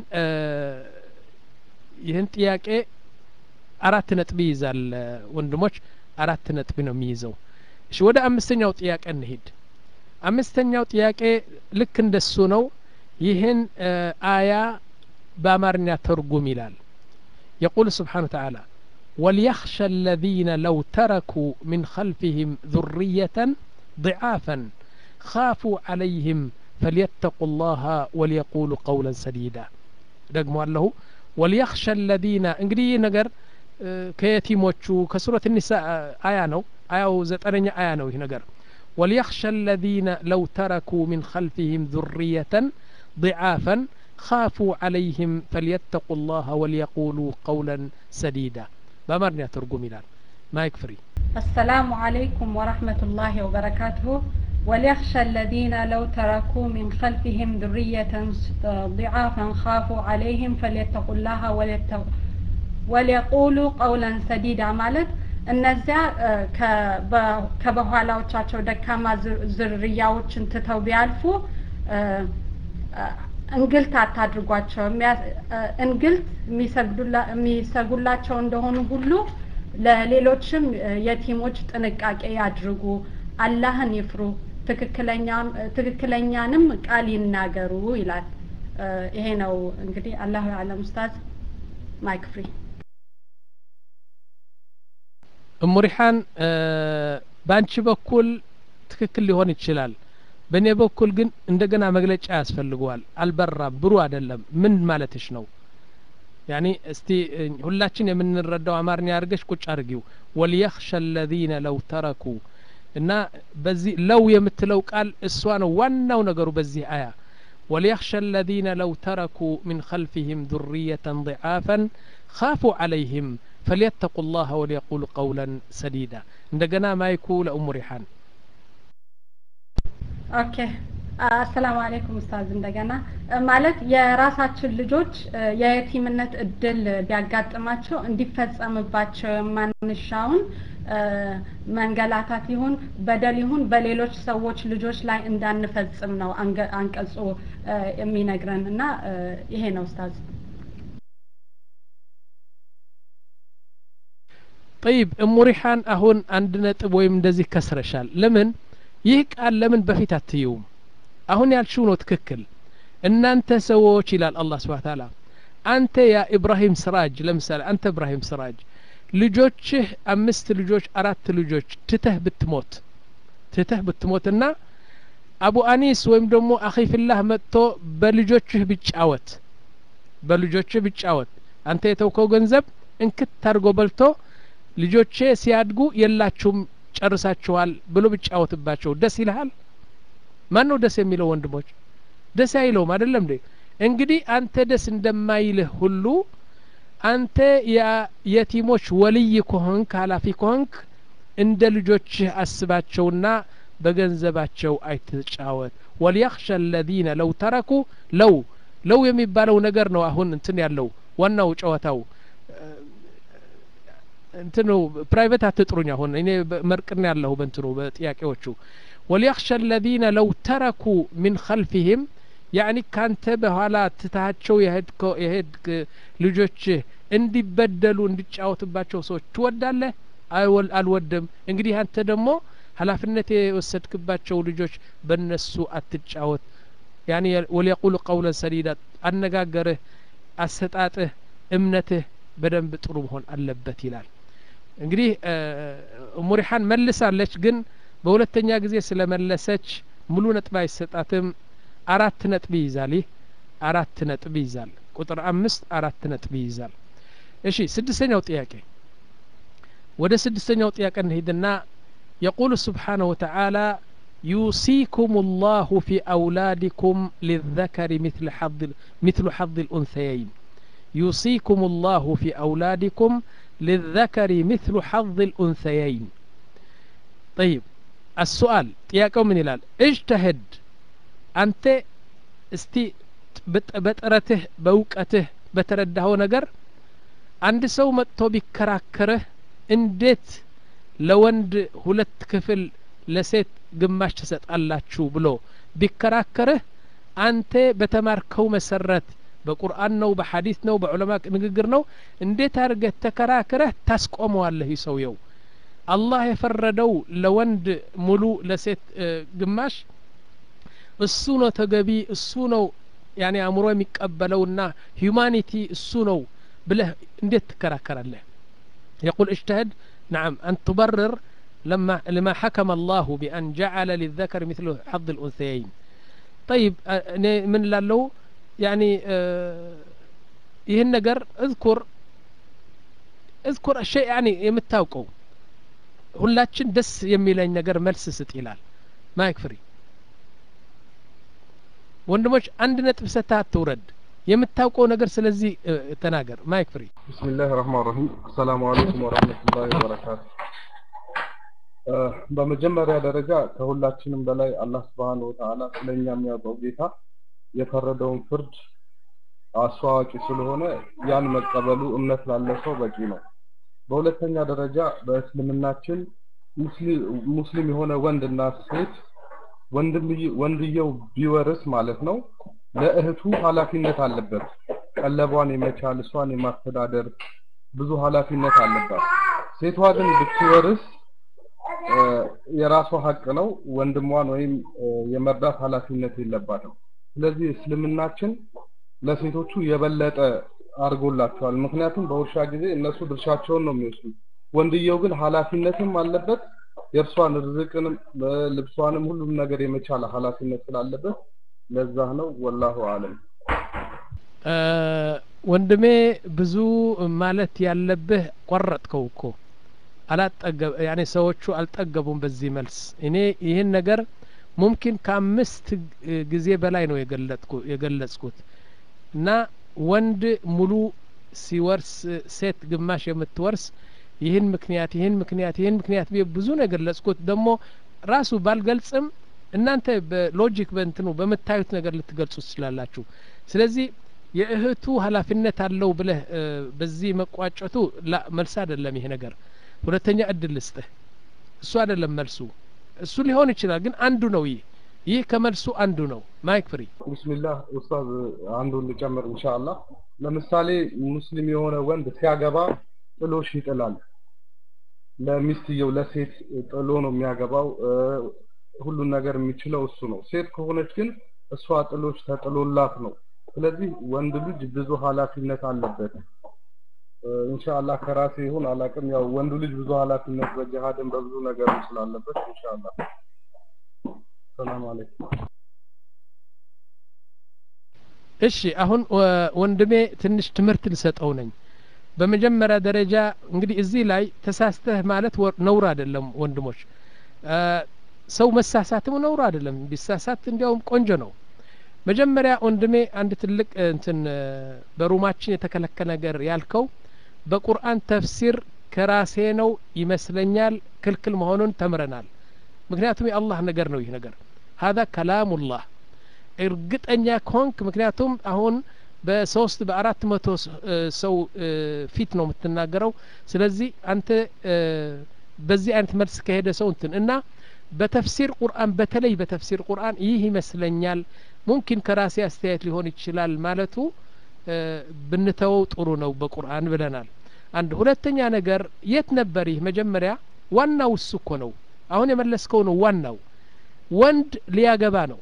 ይህን ጥያቄ አራት ነጥብ ይይዛል ወንድሞች አራት ነጥብ ነው የሚይዘው እሺ ወደ አምስተኛው ጥያቄ እንሂድ አምስተኛው ጥያቄ ልክ እንደሱ ነው ይህን አያ በአማርኛ ተርጉም ይላል يقول سبحانه وتعالى وليخشى الذين لو تركوا من خلفهم ذرية ضعافا خافوا عليهم فليتقوا الله وليقولوا قولا سديدا ደግሞ አለሁ ወሊየኽሸ ለዚነ እንግዲህ ይህ ነገር ከየቲሞቹ ከሱረት ኒሳ አያ ነው አያው ዘጠነኛ አያ ነው ይህ ነገር ወሊየኽሸ ለዚነ ለው ተረኩ ሚን ኸልፊህም ذርየተን ضعافا خافوا عليهم فليتقوا الله وليقولوا قولا سديدا بأمرنا ترجم إلى ما يكفري السلام عليكم ورحمة الله وبركاته وليخشى الذين لو تركوا من خلفهم ذرية ضعافا خافوا عليهم فليتقوا الله وليقولوا قولا سديدا مالت እነዚያ ከበኋላዎቻቸው ደካማ ዝርያዎችን ትተው ቢያልፉ እንግልት አታድርጓቸው እንግልት የሚሰጉላቸው እንደሆኑ ሁሉ ለሌሎችም የቲሞች ጥንቃቄ ያድርጉ አላህን ይፍሩ ትክክለኛንም ቃል ይናገሩ ይላል ይሄ ነው እንግዲህ አላሁ አለም ኡስታዝ ማይክ ፍሪ እሙሪሓን በአንቺ በኩል ትክክል ሊሆን ይችላል በእኔ በኩል ግን እንደገና መግለጫ ያስፈልገዋል አልበራም ብሩ አይደለም ምን ማለትሽ ነው ያኒ እስቲ ሁላችን የምንረዳው አማርኛ አድርገሽ ቁጭ አድርጊው ወልየኽሸ ለዚነ ለው ተረኩ እና በዚህ ለው የምትለው ቃል እሷ ነው ዋናው ነገሩ በዚህ አያ وليخشى الذين لو تركوا من خلفهم ذرية ضعافا خافوا عليهم فليتقوا الله وليقولوا قولا سديدا عندنا ما يكون لأم ريحان ኦኬ አሰላሙ አለይኩም ኡስታዝ እንደገና ማለት የራሳችን ልጆች የየቲምነት እድል ቢያጋጥማቸው እንዲፈጸምባቸው የማንሻውን መንገላታት ይሁን በደል ይሁን በሌሎች ሰዎች ልጆች ላይ እንዳንፈጽም ነው አንቀጹ የሚነግረን እና ይሄ ነው ኡስታዝ። ጠይብ እሙ ሪሓን አሁን አንድ ነጥብ ወይም እንደዚህ ከስረሻል። ለምን ይህ ቃል ለምን በፊት አትይውም? አሁን ያልሽው ነው ትክክል። እናንተ ሰዎች ይላል አላህ ስብሐ ተዓላ አንተ ያ ኢብራሂም ስራጅ ለምሳሌ አንተ ኢብራሂም ስራጅ ልጆችህ አምስት ልጆች አራት ልጆች ትተህ ብትሞት ትተህ ብትሞትና አቡ አኒስ ወይም ደግሞ አኺፊላህ መጥቶ በልጆችህ ብጫወት በልጆችህ ብጫወት አንተ የተውከው ገንዘብ እንክት ታርጎ በልቶ ልጆቼ ሲያድጉ የላችሁም ጨርሳችኋል ብሎ ብጫወትባቸው ደስ ይልሃል? ማን ነው ደስ የሚለው? ወንድሞች ደስ አይለውም አይደለም እንዴ? እንግዲህ አንተ ደስ እንደማይልህ ሁሉ አንተ የቲሞች ወልይ ከሆንክ ኃላፊ ከሆንክ እንደ ልጆችህ አስባቸውና በገንዘባቸው አይትጫወት። ወሊያኽሸ አለዚነ ለው ተረኩ ለው ለው የሚባለው ነገር ነው አሁን እንትን ያለው ዋናው ጨዋታው እንትኑ ፕራይቬት አትጥሩኝ። አሁን እኔ መርቅና ያለሁ በእንትኑ በጥያቄዎቹ ወሊያኽሸ አለዚነ ለው ተረኩ ሚን ኸልፊህም ያኒ ካንተ በኋላ ትታቸው የሄድክ ልጆችህ እንዲበደሉ እንዲጫወትባቸው ሰዎች ትወዳለህ? አልወድም። እንግዲህ አንተ ደግሞ ኃላፊነት የወሰድክባቸው ልጆች በእነሱ አትጫወት። ያኒ ወሊየቁሉ ቀውለን ሰዲዳ አነጋገርህ፣ አሰጣጥህ፣ እምነትህ በደንብ ጥሩ መሆን አለበት ይላል። እንግዲህ ሙሪሓን መልሳለች፣ ግን በሁለተኛ ጊዜ ስለመለሰች ሙሉ ነጥብ አይሰጣትም። አራት ነጥብ ይይዛል። ይህ አራት ነጥብ ይይዛል። ቁጥር አምስት አራት ነጥብ ይይዛል። እሺ ስድስተኛው ጥያቄ ወደ ስድስተኛው ጥያቄ እንሂድና የቁሉ ስብሓነሁ ወተዓላ ዩሲኩም ላሁ ፊ አውላዲኩም ሊዘከሪ ሚትሉ ሐظ ልኡንሰየይን ዩሲኩም ላሁ ፊ አውላዲኩም ሊዘከሪ ሚትሉ ሐظ ልኡንሰየይን ጠይብ አሱአል ጥያቄው ምን ይላል እጅተህድ አንተ እስቲ በጥረትህ በእውቀትህ በተረዳኸው ነገር አንድ ሰው መጥቶ ቢከራከርህ እንዴት ለወንድ ሁለት ክፍል ለሴት ግማሽ ትሰጣላችሁ ብሎ ቢከራከርህ አንተ በተማርከው መሰረት በቁርአን ነው በሐዲስ ነው በዑለማ ንግግር ነው እንዴት አድርገህ ተከራክረህ ታስቆመዋለህ ሰውየው አላህ የፈረደው ለወንድ ሙሉ ለሴት ግማሽ እሱ ነው ተገቢ እሱ ነው ያኔ አእምሮ የሚቀበለውና ሂዩማኒቲ እሱ ነው ብለህ እንዴት ትከራከራለህ يقول اجتهد نعم أن تبرر لما لما حكم الله بأن جعل للذكر مثل حظ الأنثيين طيب من لاله يعني ይህን ነገር እዝኩር እዝኩር ሸይ ያኒ የምታውቀው ሁላችን ደስ የሚለኝ ነገር መልስ ስጥ ይላል ማይክ ፍሪ ወንድሞች አንድ ነጥብ ሰታ አትውረድ የምታውቀው ነገር ስለዚህ ተናገር ማይክ ፍሪ ብስሚላህ ረህማን ረሂም አሰላሙ አለይኩም ወረህመቱላሂ ወበረካቱ በመጀመሪያ ደረጃ ከሁላችንም በላይ አላህ ስብሓን ወተዓላ ስለኛ የሚያውቀው ጌታ የፈረደውን ፍርድ አስተዋዋቂ ስለሆነ ያን መቀበሉ እምነት ላለ ሰው በቂ ነው በሁለተኛ ደረጃ በእስልምናችን ሙስሊም የሆነ ወንድና ሴት ወንድየው ቢወርስ ማለት ነው ለእህቱ ኃላፊነት አለበት ቀለቧን የመቻል እሷን የማስተዳደር ብዙ ኃላፊነት አለባት ሴቷ ግን ብትወርስ የራሷ ሀቅ ነው ወንድሟን ወይም የመርዳት ኃላፊነት የለባትም ስለዚህ እስልምናችን ለሴቶቹ የበለጠ አድርጎላቸዋል ምክንያቱም በውርሻ ጊዜ እነሱ ድርሻቸውን ነው የሚወስዱ ወንድየው ግን ኃላፊነትም አለበት የእርሷን ርዝቅንም ልብሷንም ሁሉም ነገር የመቻል ኃላፊነት ስላለበት ለዛ ነው ወላሁ አለም ወንድሜ ብዙ ማለት ያለብህ ቆረጥከው እኮ አላጠገብ ያኔ ሰዎቹ አልጠገቡም በዚህ መልስ እኔ ይህን ነገር ሙምኪን ከአምስት ጊዜ በላይ ነው የገለጽኩት እና ወንድ ሙሉ ሲወርስ ሴት ግማሽ የምትወርስ ይህን ምክንያት ይህን ምክንያት ይህን ምክንያት ብዙ ነው የገለጽኩት ደግሞ ራሱ ባልገልጽም እናንተ በሎጂክ በእንትኑ በምታዩት ነገር ልትገልጹ ትችላላችሁ ስለዚህ የእህቱ ኃላፊነት አለው ብለህ በዚህ መቋጨቱ ላ መልስ አይደለም ይሄ ነገር ሁለተኛ እድል ልስጥህ እሱ አይደለም መልሱ እሱ ሊሆን ይችላል ግን አንዱ ነው ይህ ይህ ከመልሱ አንዱ ነው ማይክ ፍሪ ቢስሚላህ ኡስታዝ አንዱን ልጨምር ኢንሻአላህ ለምሳሌ ሙስሊም የሆነ ወንድ ሲያገባ ጥሎሽ ይጥላል ለሚስትየው ለሴት ጥሎ ነው የሚያገባው ሁሉን ነገር የሚችለው እሱ ነው ሴት ከሆነች ግን እሷ ጥሎሽ ተጥሎላት ነው ስለዚህ ወንድ ልጅ ብዙ ኃላፊነት አለበት ኢንሻአላህ ከራሴ ይሁን አላቅም ያው ወንዱ ልጅ ብዙ ኃላፊነት በጅሃድም በብዙ ነገር ስላለበት ኢንሻአላህ ሰላም አለይኩም እሺ አሁን ወንድሜ ትንሽ ትምህርት ልሰጠው ነኝ በመጀመሪያ ደረጃ እንግዲህ እዚህ ላይ ተሳስተህ ማለት ነውር አይደለም ወንድሞች ሰው መሳሳትም ነውር አይደለም ቢሳሳት እንዲያውም ቆንጆ ነው መጀመሪያ ወንድሜ አንድ ትልቅ እንትን በሩማችን የተከለከለ ነገር ያልከው በቁርአን ተፍሲር ከራሴ ነው ይመስለኛል ክልክል መሆኑን ተምረናል ምክንያቱም የአላህ ነገር ነው ይህ ነገር ሀዛ ከላሙላህ እርግጠኛ ከሆንክ ምክንያቱም አሁን በሶስት በአራት መቶ ሰው ፊት ነው የምትናገረው ስለዚህ አንተ በዚህ አይነት መልስ ከሄደ ሰው እንትን እና በተፍሲር ቁርአን በተለይ በተፍሲር ቁርአን ይህ ይመስለኛል ሙምኪን ከራሴ አስተያየት ሊሆን ይችላል ማለቱ ብንተወው ጥሩ ነው በቁርአን ብለናል አንድ ሁለተኛ ነገር የት ነበር ይህ መጀመሪያ ዋናው እሱ እኮ ነው አሁን የመለስከው ነው ዋናው ወንድ ሊያገባ ነው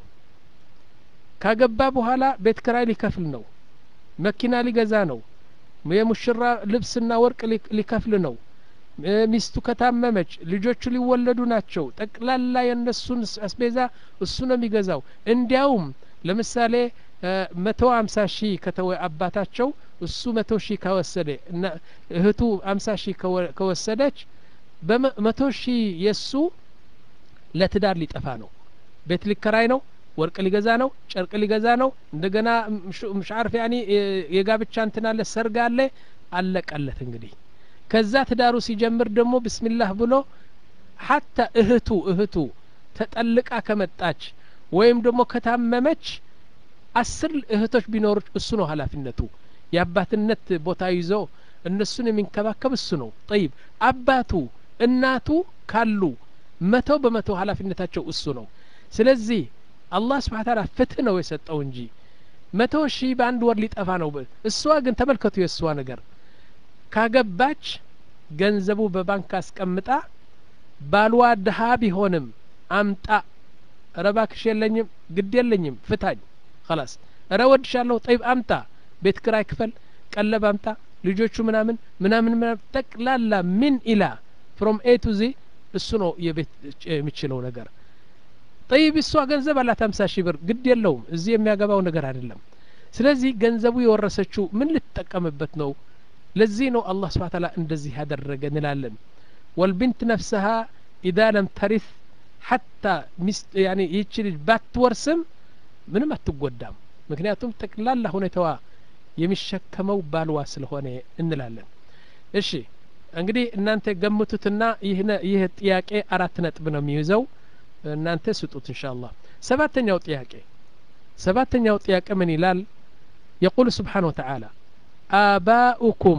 ካገባ በኋላ ቤት ክራይ ሊከፍል ነው መኪና ሊገዛ ነው የሙሽራ ልብስና ወርቅ ሊከፍል ነው ሚስቱ ከታመመች ልጆቹ ሊወለዱ ናቸው ጠቅላላ የእነሱን አስቤዛ እሱ ነው የሚገዛው እንዲያውም ለምሳሌ መቶ አምሳ ሺህ ከተወ አባታቸው እሱ መቶ ሺህ ከወሰደ እና እህቱ አምሳ ሺህ ከወሰደች በመቶ ሺህ የእሱ ለትዳር ሊጠፋ ነው ቤት ሊከራይ ነው ወርቅ ሊገዛ ነው ጨርቅ ሊገዛ ነው እንደገና ምሻርፍ ያኒ የጋብቻ እንትን አለ ሰርግ አለ አለቀለት እንግዲህ ከዛ ትዳሩ ሲጀምር ደግሞ ብስሚላህ ብሎ ሀታ እህቱ እህቱ ተጠልቃ ከመጣች ወይም ደግሞ ከታመመች አስር እህቶች ቢኖሩ እሱ ነው ኃላፊነቱ የአባትነት ቦታ ይዞ እነሱን የሚንከባከብ እሱ ነው ጠይብ አባቱ እናቱ ካሉ መቶ በመቶ ኃላፊነታቸው እሱ ነው ስለዚህ አላህ ስብሓን ታላ ፍትህ ነው የሰጠው እንጂ መቶ ሺህ በአንድ ወር ሊጠፋ ነው እሷ ግን ተመልከቱ የእሷ ነገር ካገባች ገንዘቡ በባንክ አስቀምጣ ባልዋ ድሀ ቢሆንም አምጣ ረባክሽ የለኝም ግድ የለኝም ፍታኝ خلاص እረ ወድሻለሁ ጠይብ አምጣ ቤት ክራይ ክፈል ቀለብ አምጣ ልጆቹ ምናምን ምናምን ምናምን ጠቅላላ ምን ኢላ ፍሮም ኤ ቱ ዚ እሱ ነው የቤት የሚችለው ነገር ጠይብ እሷ ገንዘብ አላት ሀምሳ ሺህ ብር ግድ የለውም እዚህ የሚያገባው ነገር አይደለም ስለዚህ ገንዘቡ የወረሰችው ምን ልትጠቀምበት ነው ለዚህ ነው አላህ ስብሓ ታላ እንደዚህ ያደረገ እንላለን ወልቢንት ነፍሰሃ ኢዛ ለም ተሪት ሐታ ሚስት ያኒ ይህች ልጅ ባትወርስም ምንም አትጎዳም ምክንያቱም ጠቅላላ ሁኔታዋ የሚሸከመው ባልዋ ስለሆነ እንላለን እሺ እንግዲህ እናንተ ገምቱትና ይህ ጥያቄ አራት ነጥብ ነው የሚይዘው እናንተ ስጡት እንሻ አላህ ሰባተኛው ጥያቄ ሰባተኛው ጥያቄ ምን ይላል የቁል ስብሓን ወተዓላ آباؤكم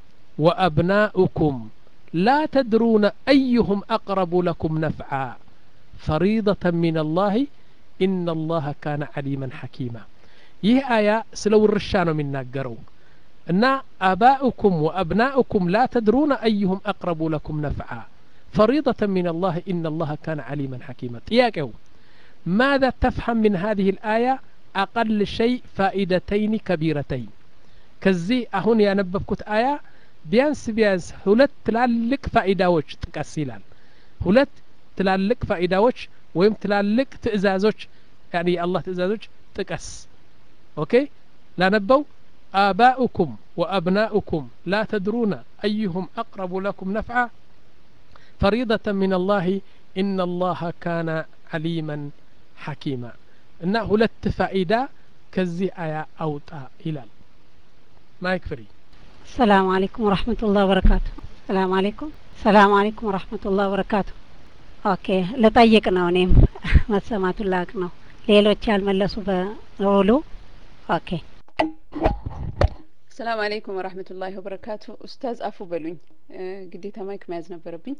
وأبناؤكم لا تدرون أيهم أقرب لكم نفعا فريضة من الله إن الله كان عليما حكيما ይህ አያ ስለ ውርሻ ነው የሚናገረው እና አባኡኩም ወአብናኡኩም ላ ተድሩነ አዩሁም አቅረቡ ለኩም ነፍዓ فريضة من الله إن الله كان عليما حكيما ጥያቄው ماذا تفهم من هذه الآية أقل شيء فائدتين كبيرتين ከዚህ አሁን ያነበብኩት አያ ቢያንስ ቢያንስ ሁለት ትላልቅ ፋኢዳዎች ጥቀስ ይላል ሁለት ትላልቅ ፋኢዳዎች ወይም ትላልቅ ትእዛዞች ያኒ የአላህ ትእዛዞች ጥቀስ ኦኬ ላነበው آباؤكم وأبناؤكم لا تدرون أيهم أقرب لكم نفعا فريضة من الله إن الله كان عليما حكيما إن هلت فائدة كزي آية أوطا إلال ማይክ ፍሪ ሰላም አለይኩም ወራህመቱላህ ወበረካቱ ሰላም አለይኩም ሰላም አለይኩም ወራህመቱላህ ወበረካቱ ኦኬ ልጠይቅ ነው እኔም መሰማቱን ላቅ ነው ሌሎች ያልመለሱ በሙሉ ኦኬ ሰላም አለይኩም ወራህመቱላሂ ወበረካቱ ኡስታዝ አፉ በሉኝ ግዴታ ማይክ መያዝ ነበረብኝ።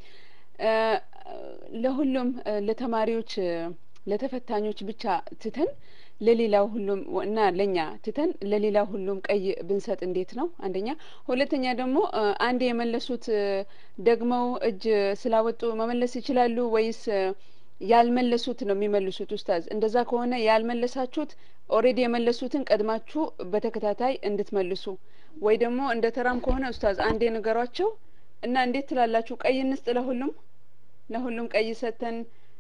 ለሁሉም ለተማሪዎች ለተፈታኞች ብቻ ትተን ለሌላው ሁሉም እና ለኛ ትተን ለሌላው ሁሉም ቀይ ብንሰጥ እንዴት ነው? አንደኛ። ሁለተኛ ደግሞ አንድ የመለሱት ደግመው እጅ ስላወጡ መመለስ ይችላሉ ወይስ ያልመለሱት ነው የሚመልሱት? ኡስታዝ፣ እንደዛ ከሆነ ያልመለሳችሁት ኦሬዲ የመለሱትን ቀድማችሁ በተከታታይ እንድትመልሱ ወይ ደግሞ እንደ ተራም ከሆነ ኡስታዝ አንዴ ንገሯቸው እና እንዴት ትላላችሁ? ቀይ እንስጥ ለሁሉም ለሁሉም ቀይ ሰተን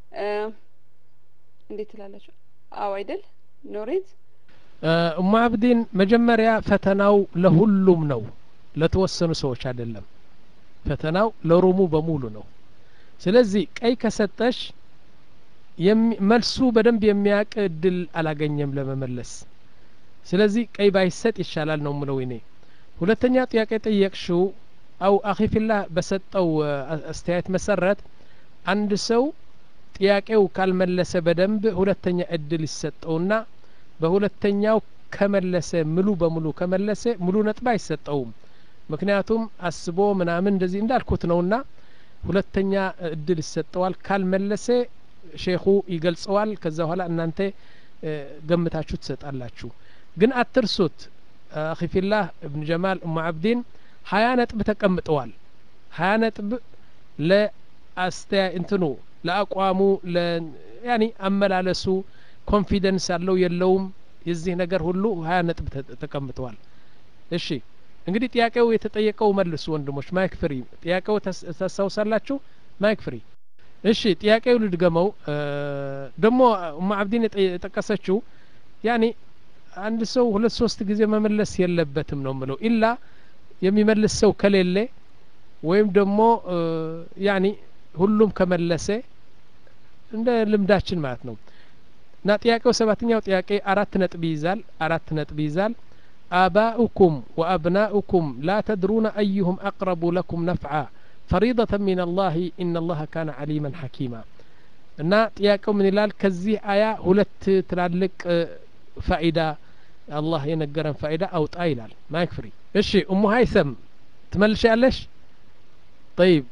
እንዴት ትላላችሁ? አዎ አይደል ኖሬት እሙ አብዲን መጀመሪያ ፈተናው ለሁሉም ነው፣ ለተወሰኑ ሰዎች አይደለም። ፈተናው ለሩሙ በሙሉ ነው። ስለዚህ ቀይ ከሰጠሽ መልሱ በደንብ የሚያውቅ እድል አላገኘም ለመመለስ። ስለዚህ ቀይ ባይሰጥ ይሻላል ነው ምለው እኔ። ሁለተኛ ጥያቄ ጠየቅሽው አው አኺፊላህ በሰጠው አስተያየት መሰረት አንድ ሰው ጥያቄው ካልመለሰ በደንብ ሁለተኛ እድል ይሰጠውና በሁለተኛው ከመለሰ ሙሉ በሙሉ ከመለሰ ሙሉ ነጥብ አይሰጠውም። ምክንያቱም አስቦ ምናምን እንደዚህ እንዳልኩት ነውና ሁለተኛ እድል ይሰጠዋል። ካልመለሰ ሼኹ ይገልጸዋል። ከዛ በኋላ እናንተ ገምታችሁ ትሰጣላችሁ። ግን አትርሱት። አኺፊላህ እብን ጀማል እሙ አብዲን ሀያ ነጥብ ተቀምጠዋል። ሀያ ነጥብ ለአስተያ እንትኑ ለአቋሙ ያኒ አመላለሱ ኮንፊደንስ አለው የለውም የዚህ ነገር ሁሉ ሀያ ነጥብ ተቀምጠዋል። እሺ እንግዲህ ጥያቄው የተጠየቀው መልሱ ወንድሞች። ማይክ ፍሪ ጥያቄው ታስታውሳላችሁ? ማይክ ፍሪ። እሺ ጥያቄው ልድገመው። ደግሞ እማ አብዲን የጠቀሰችው ያኒ አንድ ሰው ሁለት ሶስት ጊዜ መመለስ የለበትም ነው ምለው ኢላ የሚመልስ ሰው ከሌለ ወይም ደግሞ ያኒ ሁሉም ከመለሰ እንደ ልምዳችን ማለት ነው። እና ጥያቄው ሰባተኛው ጥያቄ አራት ነጥብ ይይዛል። አራት ነጥብ ይይዛል። አባኡኩም ወአብናኡኩም ላ ተድሩነ አዩሁም አቅረቡ ለኩም ነፍዓ ፈሪደተ ሚን አላህ ኢነ አላህ ካነ ዓሊመን ሐኪማ። እና ጥያቄው ምን ይላል? ከዚህ አያ ሁለት ትላልቅ ፋኢዳ አላህ የነገረን ፋኢዳ አውጣ ይላል። ማይክ ፍሪ። እሺ እሙ ሀይሰም ትመልሻለሽ? ጠይብ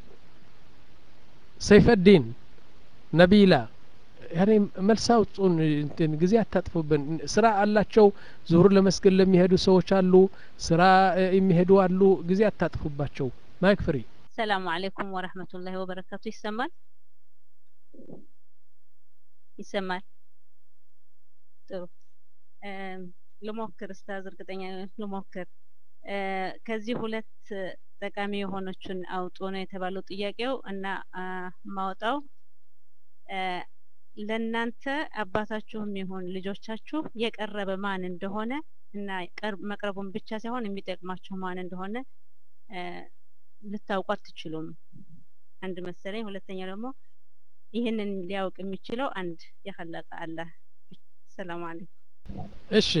ሰይፈዲን ነቢላ ያኔ መልስ አውጡን። እንትን ጊዜ አታጥፉብን። ስራ አላቸው። ዙሁር ለመስገድ ለሚሄዱ ሰዎች አሉ፣ ስራ የሚሄዱ አሉ። ጊዜ አታጥፉባቸው። ማይክ ፍሪ። ሰላሙ አለይኩም ወረህመቱላሂ ወበረካቱ። ይሰማል ይሰማል። ጥሩ ልሞክር፣ እስታዝ እርግጠኛ ልሞክር። ከዚህ ሁለት ጠቃሚ የሆነችን አውጡ ነው የተባለው ጥያቄው እና ማውጣው ለእናንተ አባታችሁም ይሁን ልጆቻችሁ የቀረበ ማን እንደሆነ እና መቅረቡን ብቻ ሳይሆን የሚጠቅማችሁ ማን እንደሆነ ልታውቁ አትችሉም። አንድ መሰለኝ። ሁለተኛ ደግሞ ይህንን ሊያውቅ የሚችለው አንድ የኸለቀ አላህ። ሰላም አለይኩም። እሺ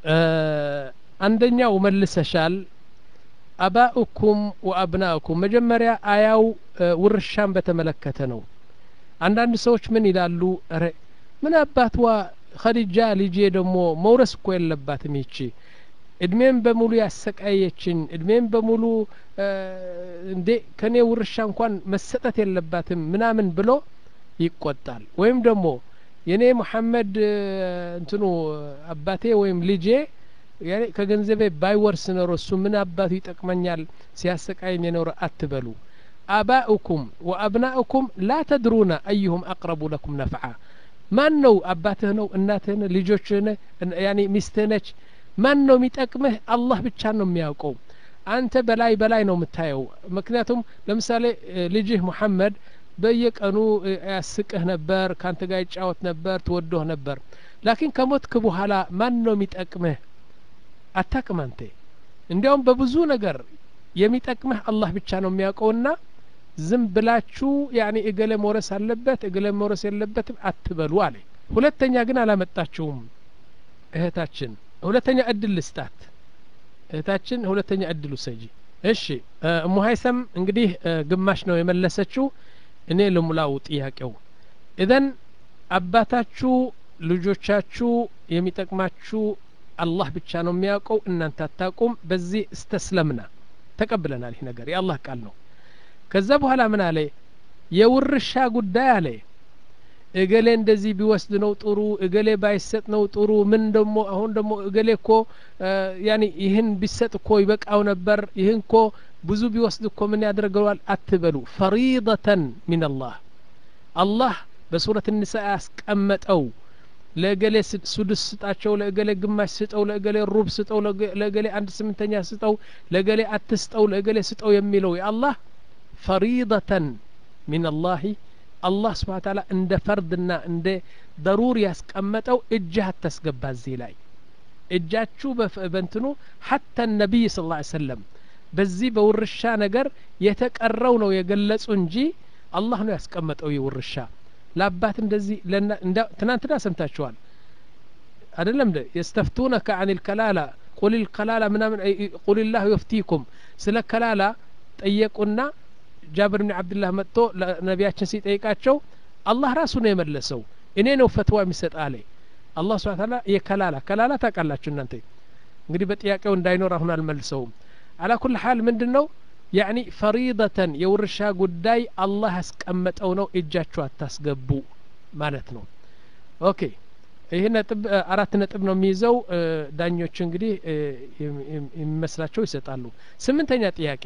አንደኛው መልሰሻል። አባኡኩም ወአብናኡኩም መጀመሪያ አያው ውርሻን በተመለከተ ነው። አንዳንድ ሰዎች ምን ይላሉ? ረ ምን አባትዋ ኸዲጃ ልጄ ደግሞ መውረስ እኮ የለባትም ይቺ እድሜም በሙሉ ያሰቃየችን እድሜም በሙሉ እንዴ ከኔ ውርሻ እንኳን መሰጠት የለባትም ምናምን ብሎ ይቆጣል። ወይም ደግሞ የኔ መሐመድ እንትኑ አባቴ ወይም ልጄ ከገንዘቤ ባይወርስ ኖሮ እሱ ምን አባቱ ይጠቅመኛል ሲያሰቃይኝ የኖረ አትበሉ። አባኡኩም ወአብናኡኩም ላ ተድሩነ አዩሁም አቅረቡ ለኩም ነፍዓ ማን ነው አባትህ ነው እናትህ ነው ልጆችህ ነ ያኒ ሚስትህ ነች ማን ነው የሚጠቅምህ አላህ ብቻ ነው የሚያውቀው አንተ በላይ በላይ ነው የምታየው ምክንያቱም ለምሳሌ ልጅህ ሙሐመድ በየቀኑ ያስቅህ ነበር ካንተ ጋር ይጫወት ነበር ትወዶህ ነበር ላኪን ከሞትክ በኋላ ማን ነው የሚጠቅምህ አታቅም አንተ እንዲያውም በብዙ ነገር የሚጠቅምህ አላህ ብቻ ነው የሚያውቀውና ዝም ብላችሁ ያኔ እገሌ መውረስ አለበት እገሌ መውረስ የለበትም አትበሉ አለ ሁለተኛ ግን አላመጣችውም እህታችን ሁለተኛ እድል ልስጣት እህታችን ሁለተኛ እድል ውሰጂ እሺ እሙ ሀይሰም እንግዲህ ግማሽ ነው የመለሰችው እኔ ልሙላው ጥያቄው ኢዘን አባታችሁ ልጆቻችሁ የሚጠቅማችሁ አላህ ብቻ ነው የሚያውቀው እናንተ አታውቁም በዚህ እስተስለምና ተቀብለናል ይህ ነገር የአላህ ቃል ነው ከዛ በኋላ ምን አለ የውርሻ ጉዳይ አለ እገሌ እንደዚህ ቢወስድ ነው ጥሩ እገሌ ባይሰጥ ነው ጥሩ ምን ደሞ አሁን ደሞ እገሌ እኮ ያኒ ይህን ቢሰጥ እኮ ይበቃው ነበር ይህን እኮ ብዙ ቢወስድ እኮ ምን ያደርገዋል አትበሉ ፈሪደተን ሚን አላህ አላህ በሱረት ንሳ ያስቀመጠው ለእገሌ ሱድስ ስጣቸው ለእገሌ ግማሽ ስጠው ለእገሌ ሩብ ስጠው ለእገሌ አንድ ስምንተኛ ስጠው ለእገሌ አትስጠው ለእገሌ ስጠው የሚለው የአላህ ፈሪደተን ሚን አላህ አላህ ስብሓን ታላ እንደ ፈርድና እንደ ደሩር ያስቀመጠው እጅህ አታስገባ እዚህ ላይ እጃችሁ በንትኑ ሐታ ነቢይ ስ ላ ሰለም በዚህ በውርሻ ነገር የተቀረው ነው የገለጹ እንጂ አላህ ነው ያስቀመጠው የውርሻ ለአባት እንደዚህ ትናንትና ሰምታችኋል አደለም ደ የስተፍቱነከ አን ልከላላ ቁል ልከላላ ምናምን ቁል ላሁ የፍቲኩም ስለ ከላላ ጠየቁና ጃብር ብን አብድላህ መጥቶ ነቢያችን ሲጠይቃቸው አላህ ራሱ ነው የመለሰው እኔ ነው ፈትዋ የሚሰጥ አለ አላህ ስብን ታላ የከላላ ከላላ ታውቃላችሁ እናንተ እንግዲህ በጥያቄው እንዳይኖር አሁን አልመልሰውም አላ ኩል ሀል ምንድን ነው ያኒ ፈሪደተን የውርሻ ጉዳይ አላህ ያስቀመጠው ነው እጃችሁ አታስገቡ ማለት ነው ኦኬ ይህ ነጥብ አራት ነጥብ ነው የሚይዘው ዳኞች እንግዲህ የሚመስላቸው ይሰጣሉ ስምንተኛ ጥያቄ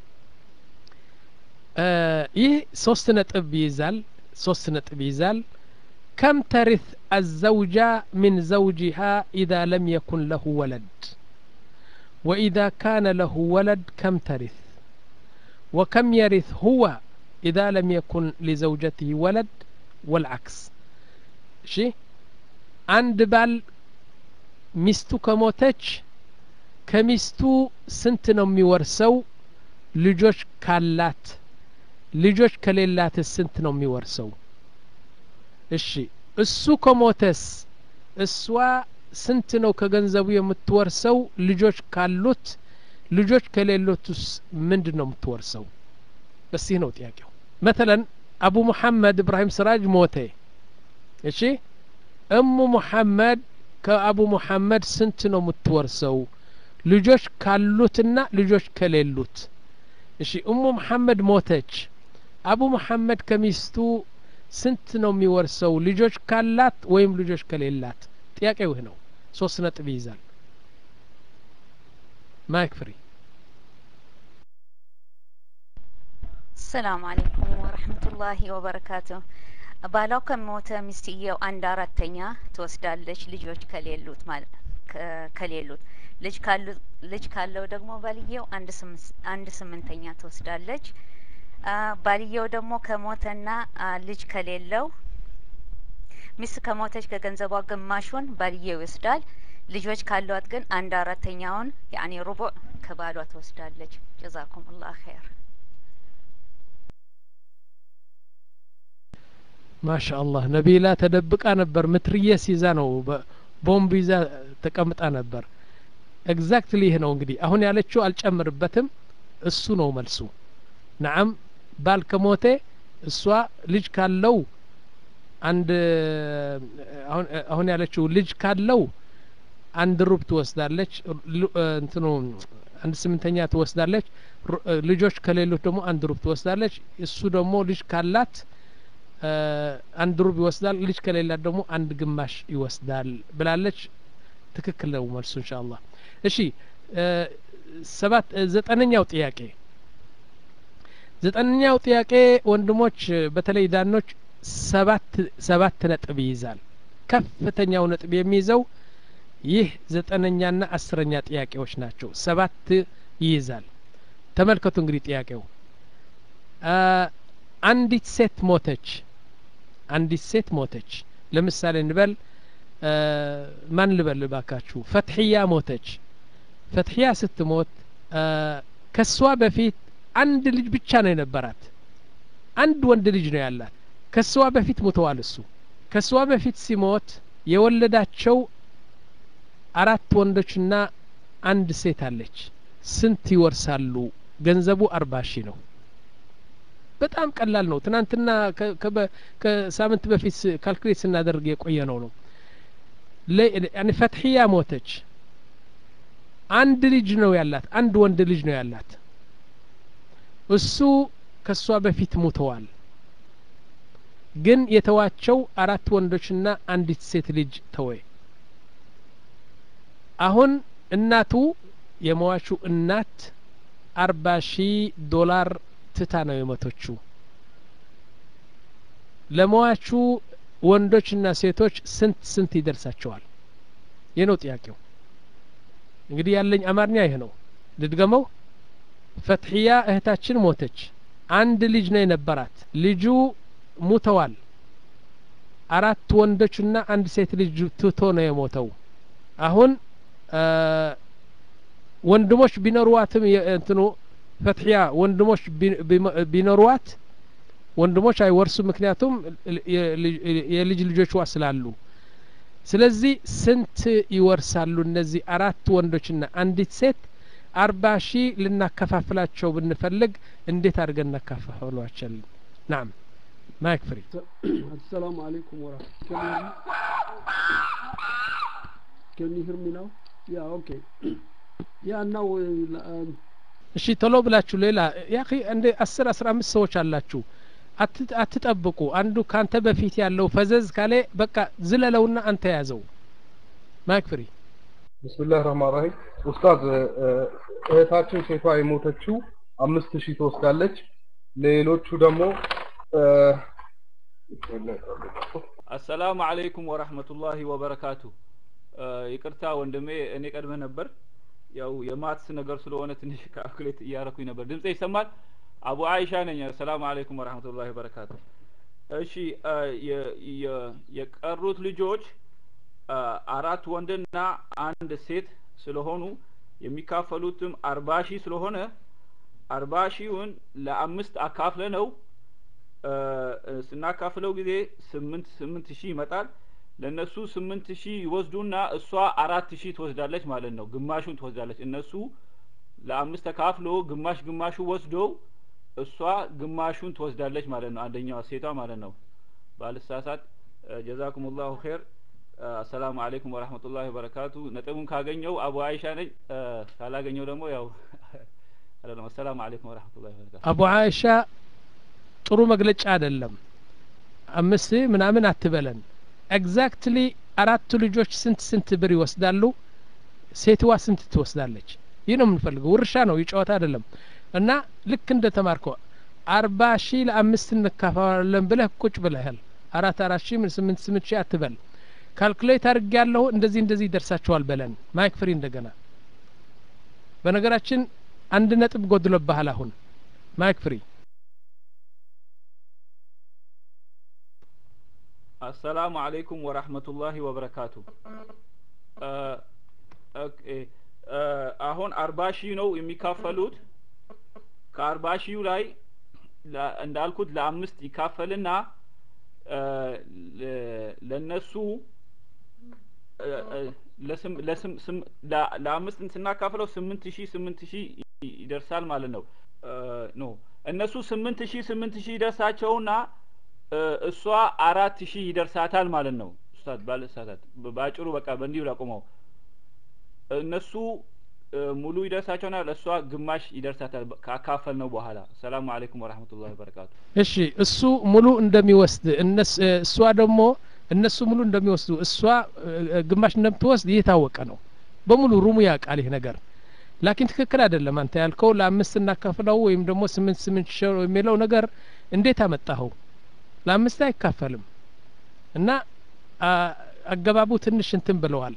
ይህ ሶስት ነጥብ ይይዛል ሶስት ነጥብ ይይዛል كم ترث الزوجة من زوجها إذا لم يكن له ولد وإذا كان له ولد كم ترث وكم يرث هو إذا لم يكن لزوجته ولد والعكس شي عند بال ሚስቱ ከሞተች ከሚስቱ ስንት ነው የሚወርሰው ልጆች ካላት ልጆች ከሌላት ስንት ነው የሚወርሰው እሺ እሱ ከሞተስ እሷ ስንት ነው ከገንዘቡ የምትወርሰው ልጆች ካሉት ልጆች ከሌሎቱስ ምንድን ነው የምትወርሰው በዚህ ነው ጥያቄው መተለን አቡ ሙሐመድ እብራሂም ስራጅ ሞተ እሺ እሙ ሙሐመድ ከአቡ ሙሐመድ ስንት ነው የምትወርሰው ልጆች ካሉትና ልጆች ከሌሉት እሺ እሙ ሙሐመድ ሞተች አቡ ሙሐመድ ከሚስቱ ስንት ነው የሚወርሰው ልጆች ካላት ወይም ልጆች ከሌላት ጥያቄው ይህ ነው ሶስት ነጥብ ይይዛል ማይክ ፍሪ ሰላም አለይኩም ወረህመቱላሂ ወበረካቱ ባሏ ከሞተ ሚስትየው አንድ አራተኛ ትወስዳለች ልጆች ከሌሉት ማለት ከሌሉት ልጅ ካሉ ልጅ ካለው ደግሞ ባልየው አንድ ስምንተኛ ትወስዳለች ባልየው ደግሞ ከሞተና ልጅ ከሌለው ሚስት ከሞተች ከገንዘቧ ግማሹን ባልየው ይወስዳል ልጆች ካሏት ግን አንድ አራተኛውን ያኔ ሩቡዕ ከባሏ ትወስዳለች ጀዛኩም ላህ ኸይር ማሻ አላህ ነቢላ ተደብቃ ነበር ምትርየስ ይዛ ነው ቦምብ ይዛ ተቀምጣ ነበር ኤግዛክትሊ ይህ ነው እንግዲህ አሁን ያለችው አልጨምርበትም እሱ ነው መልሱ ነዓም ባል ከሞቴ እሷ ልጅ ካለው አንድ አሁን ያለችው ልጅ ካለው አንድ ሩብ ትወስዳለች እንትኑ አንድ ስምንተኛ ትወስዳለች ልጆች ከሌሎች ደግሞ አንድ ሩብ ትወስዳለች እሱ ደግሞ ልጅ ካላት አንድ ሩብ ይወስዳል ልጅ ከሌላት ደግሞ አንድ ግማሽ ይወስዳል ብላለች ትክክል ነው መልሱ እንሻ አላህ እሺ ሰባት ዘጠነኛው ጥያቄ ዘጠነኛው ጥያቄ ወንድሞች በተለይ ዳኖች ሰባት ሰባት ነጥብ ይይዛል ከፍተኛው ነጥብ የሚይዘው ይህ ዘጠነኛና አስረኛ ጥያቄዎች ናቸው ሰባት ይይዛል ተመልከቱ እንግዲህ ጥያቄው አንዲት ሴት ሞተች አንዲት ሴት ሞተች ለምሳሌ እንበል ማን ልበል ባካችሁ ፈትሕያ ሞተች ፈትሕያ ስትሞት ከሷ በፊት አንድ ልጅ ብቻ ነው የነበራት አንድ ወንድ ልጅ ነው ያላት ከሷ በፊት ሙተዋል እሱ ከሷ በፊት ሲሞት የወለዳቸው አራት ወንዶችና አንድ ሴት አለች ስንት ይወርሳሉ ገንዘቡ አርባ ሺህ ነው በጣም ቀላል ነው ትናንትና ከሳምንት በፊት ካልኩሌት ስናደርግ የቆየ ነው ነው ፈትሕያ ሞተች አንድ ልጅ ነው ያላት አንድ ወንድ ልጅ ነው ያላት እሱ ከሷ በፊት ሙተዋል ግን የተዋቸው አራት ወንዶችና አንዲት ሴት ልጅ ተወ አሁን እናቱ የመዋቹ እናት አርባ ሺህ ዶላር ትታ ነው የሞተችው ለመዋቹ ወንዶችና ሴቶች ስንት ስንት ይደርሳቸዋል ይህ ነው ጥያቄው እንግዲህ ያለኝ አማርኛ ይህ ነው ልድገመው ፈትሕያ እህታችን ሞተች አንድ ልጅ ነው የነበራት ልጁ ሙተዋል አራት ወንዶችና አንድ ሴት ልጅ ትቶ ነው የሞተው አሁን ወንድሞች ቢኖሩዋትም እንትኑ ፈትሕያ ወንድሞች ቢኖሩዋት ወንድሞች አይወርሱ ምክንያቱም የልጅ ልጆችዋ ስላሉ ስለዚህ ስንት ይወርሳሉ እነዚህ አራት ወንዶችና አንዲት ሴት አርባ ሺህ ልናከፋፍላቸው ብንፈልግ እንዴት አድርገን እናካፋፍሏቸልን ናም ማይክ ፍሪ አሰላሙ አለይኩም ወራህመቱላሂ Can you hear me now? Yeah, okay. Yeah, now uh, እሺ ቶሎ ብላችሁ ሌላ ያ እንደ አስር አስራ አምስት ሰዎች አላችሁ አትጠብቁ አንዱ ካንተ በፊት ያለው ፈዘዝ ካለ በቃ ዝለለውና አንተ ያዘው ማይክ ፍሪ ብስምላህ ረህማን ራሂም ኡስታዝ እህታችን ሴቷ የሞተችው አምስት ሺህ ትወስዳለች ሌሎቹ ደግሞ አሰላሙ አለይኩም ወራህመቱላሂ ወበረካቱ ይቅርታ ወንድሜ እኔ ቀድመህ ነበር ያው የማትስ ነገር ስለሆነ ትንሽ ካልኩሌት እያረኩኝ ነበር ድምጼ ይሰማል አቡ አይሻ ነኝ ሰላም አለይኩም ወራህመቱላሂ ወበረካቱ እሺ የቀሩት ልጆች አራት ወንድና አንድ ሴት ስለሆኑ የሚካፈሉትም አርባ ሺህ ስለሆነ አርባ ሺውን ለአምስት አካፍለ ነው ስናካፍለው ጊዜ ስምንት ስምንት ሺህ ይመጣል ለእነሱ ስምንት ሺህ ይወስዱና እሷ አራት ሺህ ትወስዳለች ማለት ነው ግማሹን ትወስዳለች እነሱ ለአምስት ተካፍሎ ግማሽ ግማሹ ወስደው እሷ ግማሹን ትወስዳለች ማለት ነው አንደኛዋ ሴቷ ማለት ነው ባልሳሳት ጀዛኩም ላሁ ኸይር አሰላሙ አለይኩም ወራህመቱላሂ ወበረካቱ ነጥቡን ካገኘው አቡ አይሻ ነኝ ካላገኘው ደግሞ ያው አይደለም አሰላሙ አለይኩም ወራህመቱላሂ ወበረካቱ አቡ አይሻ ጥሩ መግለጫ አይደለም አምስት ምናምን አትበለን ኤግዛክትሊ አራቱ ልጆች ስንት ስንት ብር ይወስዳሉ ሴትዋ ስንት ትወስዳለች ይህ ነው የምንፈልገው ውርሻ ነው ይጨዋታ አይደለም እና ልክ እንደ ተማርከው አርባ ሺህ ለአምስት እንካፈላለን ብለህ ቁጭ ብለሃል አራት አራት ሺህ ምን ስምንት ስምንት ሺህ አትበል ካልኩሌት አድርግ ያለሁ እንደዚህ እንደዚህ ይደርሳቸዋል በለን ማይክ ፍሪ እንደገና በነገራችን አንድ ነጥብ ጎድሎብሃል አሁን ማይክ ፍሪ አሰላሙ አለይኩም ወራህመቱላሂ ወበረካቱ አሁን አርባ ሺህ ነው የሚካፈሉት ከአርባ ሺሁ ላይ እንዳልኩት ለአምስት ይካፈልና ለነሱ ለአምስት ስናካፍለው ስምንት ሺህ ስምንት ሺህ ይደርሳል ማለት ነው ኖ እነሱ ስምንት ሺህ ስምንት ሺህ ይደርሳቸውና እሷ አራት ሺህ ይደርሳታል ማለት ነው ኡስታዝ ባለሳታት በአጭሩ በቃ በእንዲሁ ላቁመው እነሱ ሙሉ ይደርሳቸውና ለእሷ ግማሽ ይደርሳታል ካካፈል ነው በኋላ ሰላሙ አለይኩም ወራህመቱላሂ ወበረካቱ እሺ እሱ ሙሉ እንደሚወስድ እሷ ደግሞ እነሱ ሙሉ እንደሚወስዱ እሷ ግማሽ እንደምትወስድ ይህ የታወቀ ነው በሙሉ ሩሙ ያውቃል ይህ ነገር ላኪን ትክክል አይደለም አንተ ያልከው ለአምስት እናካፍለው ወይም ደግሞ ስምንት ስምንት ሺ የሚለው ነገር እንዴት አመጣኸው ለአምስት አይካፈልም እና አገባቡ ትንሽ እንትን ብለዋል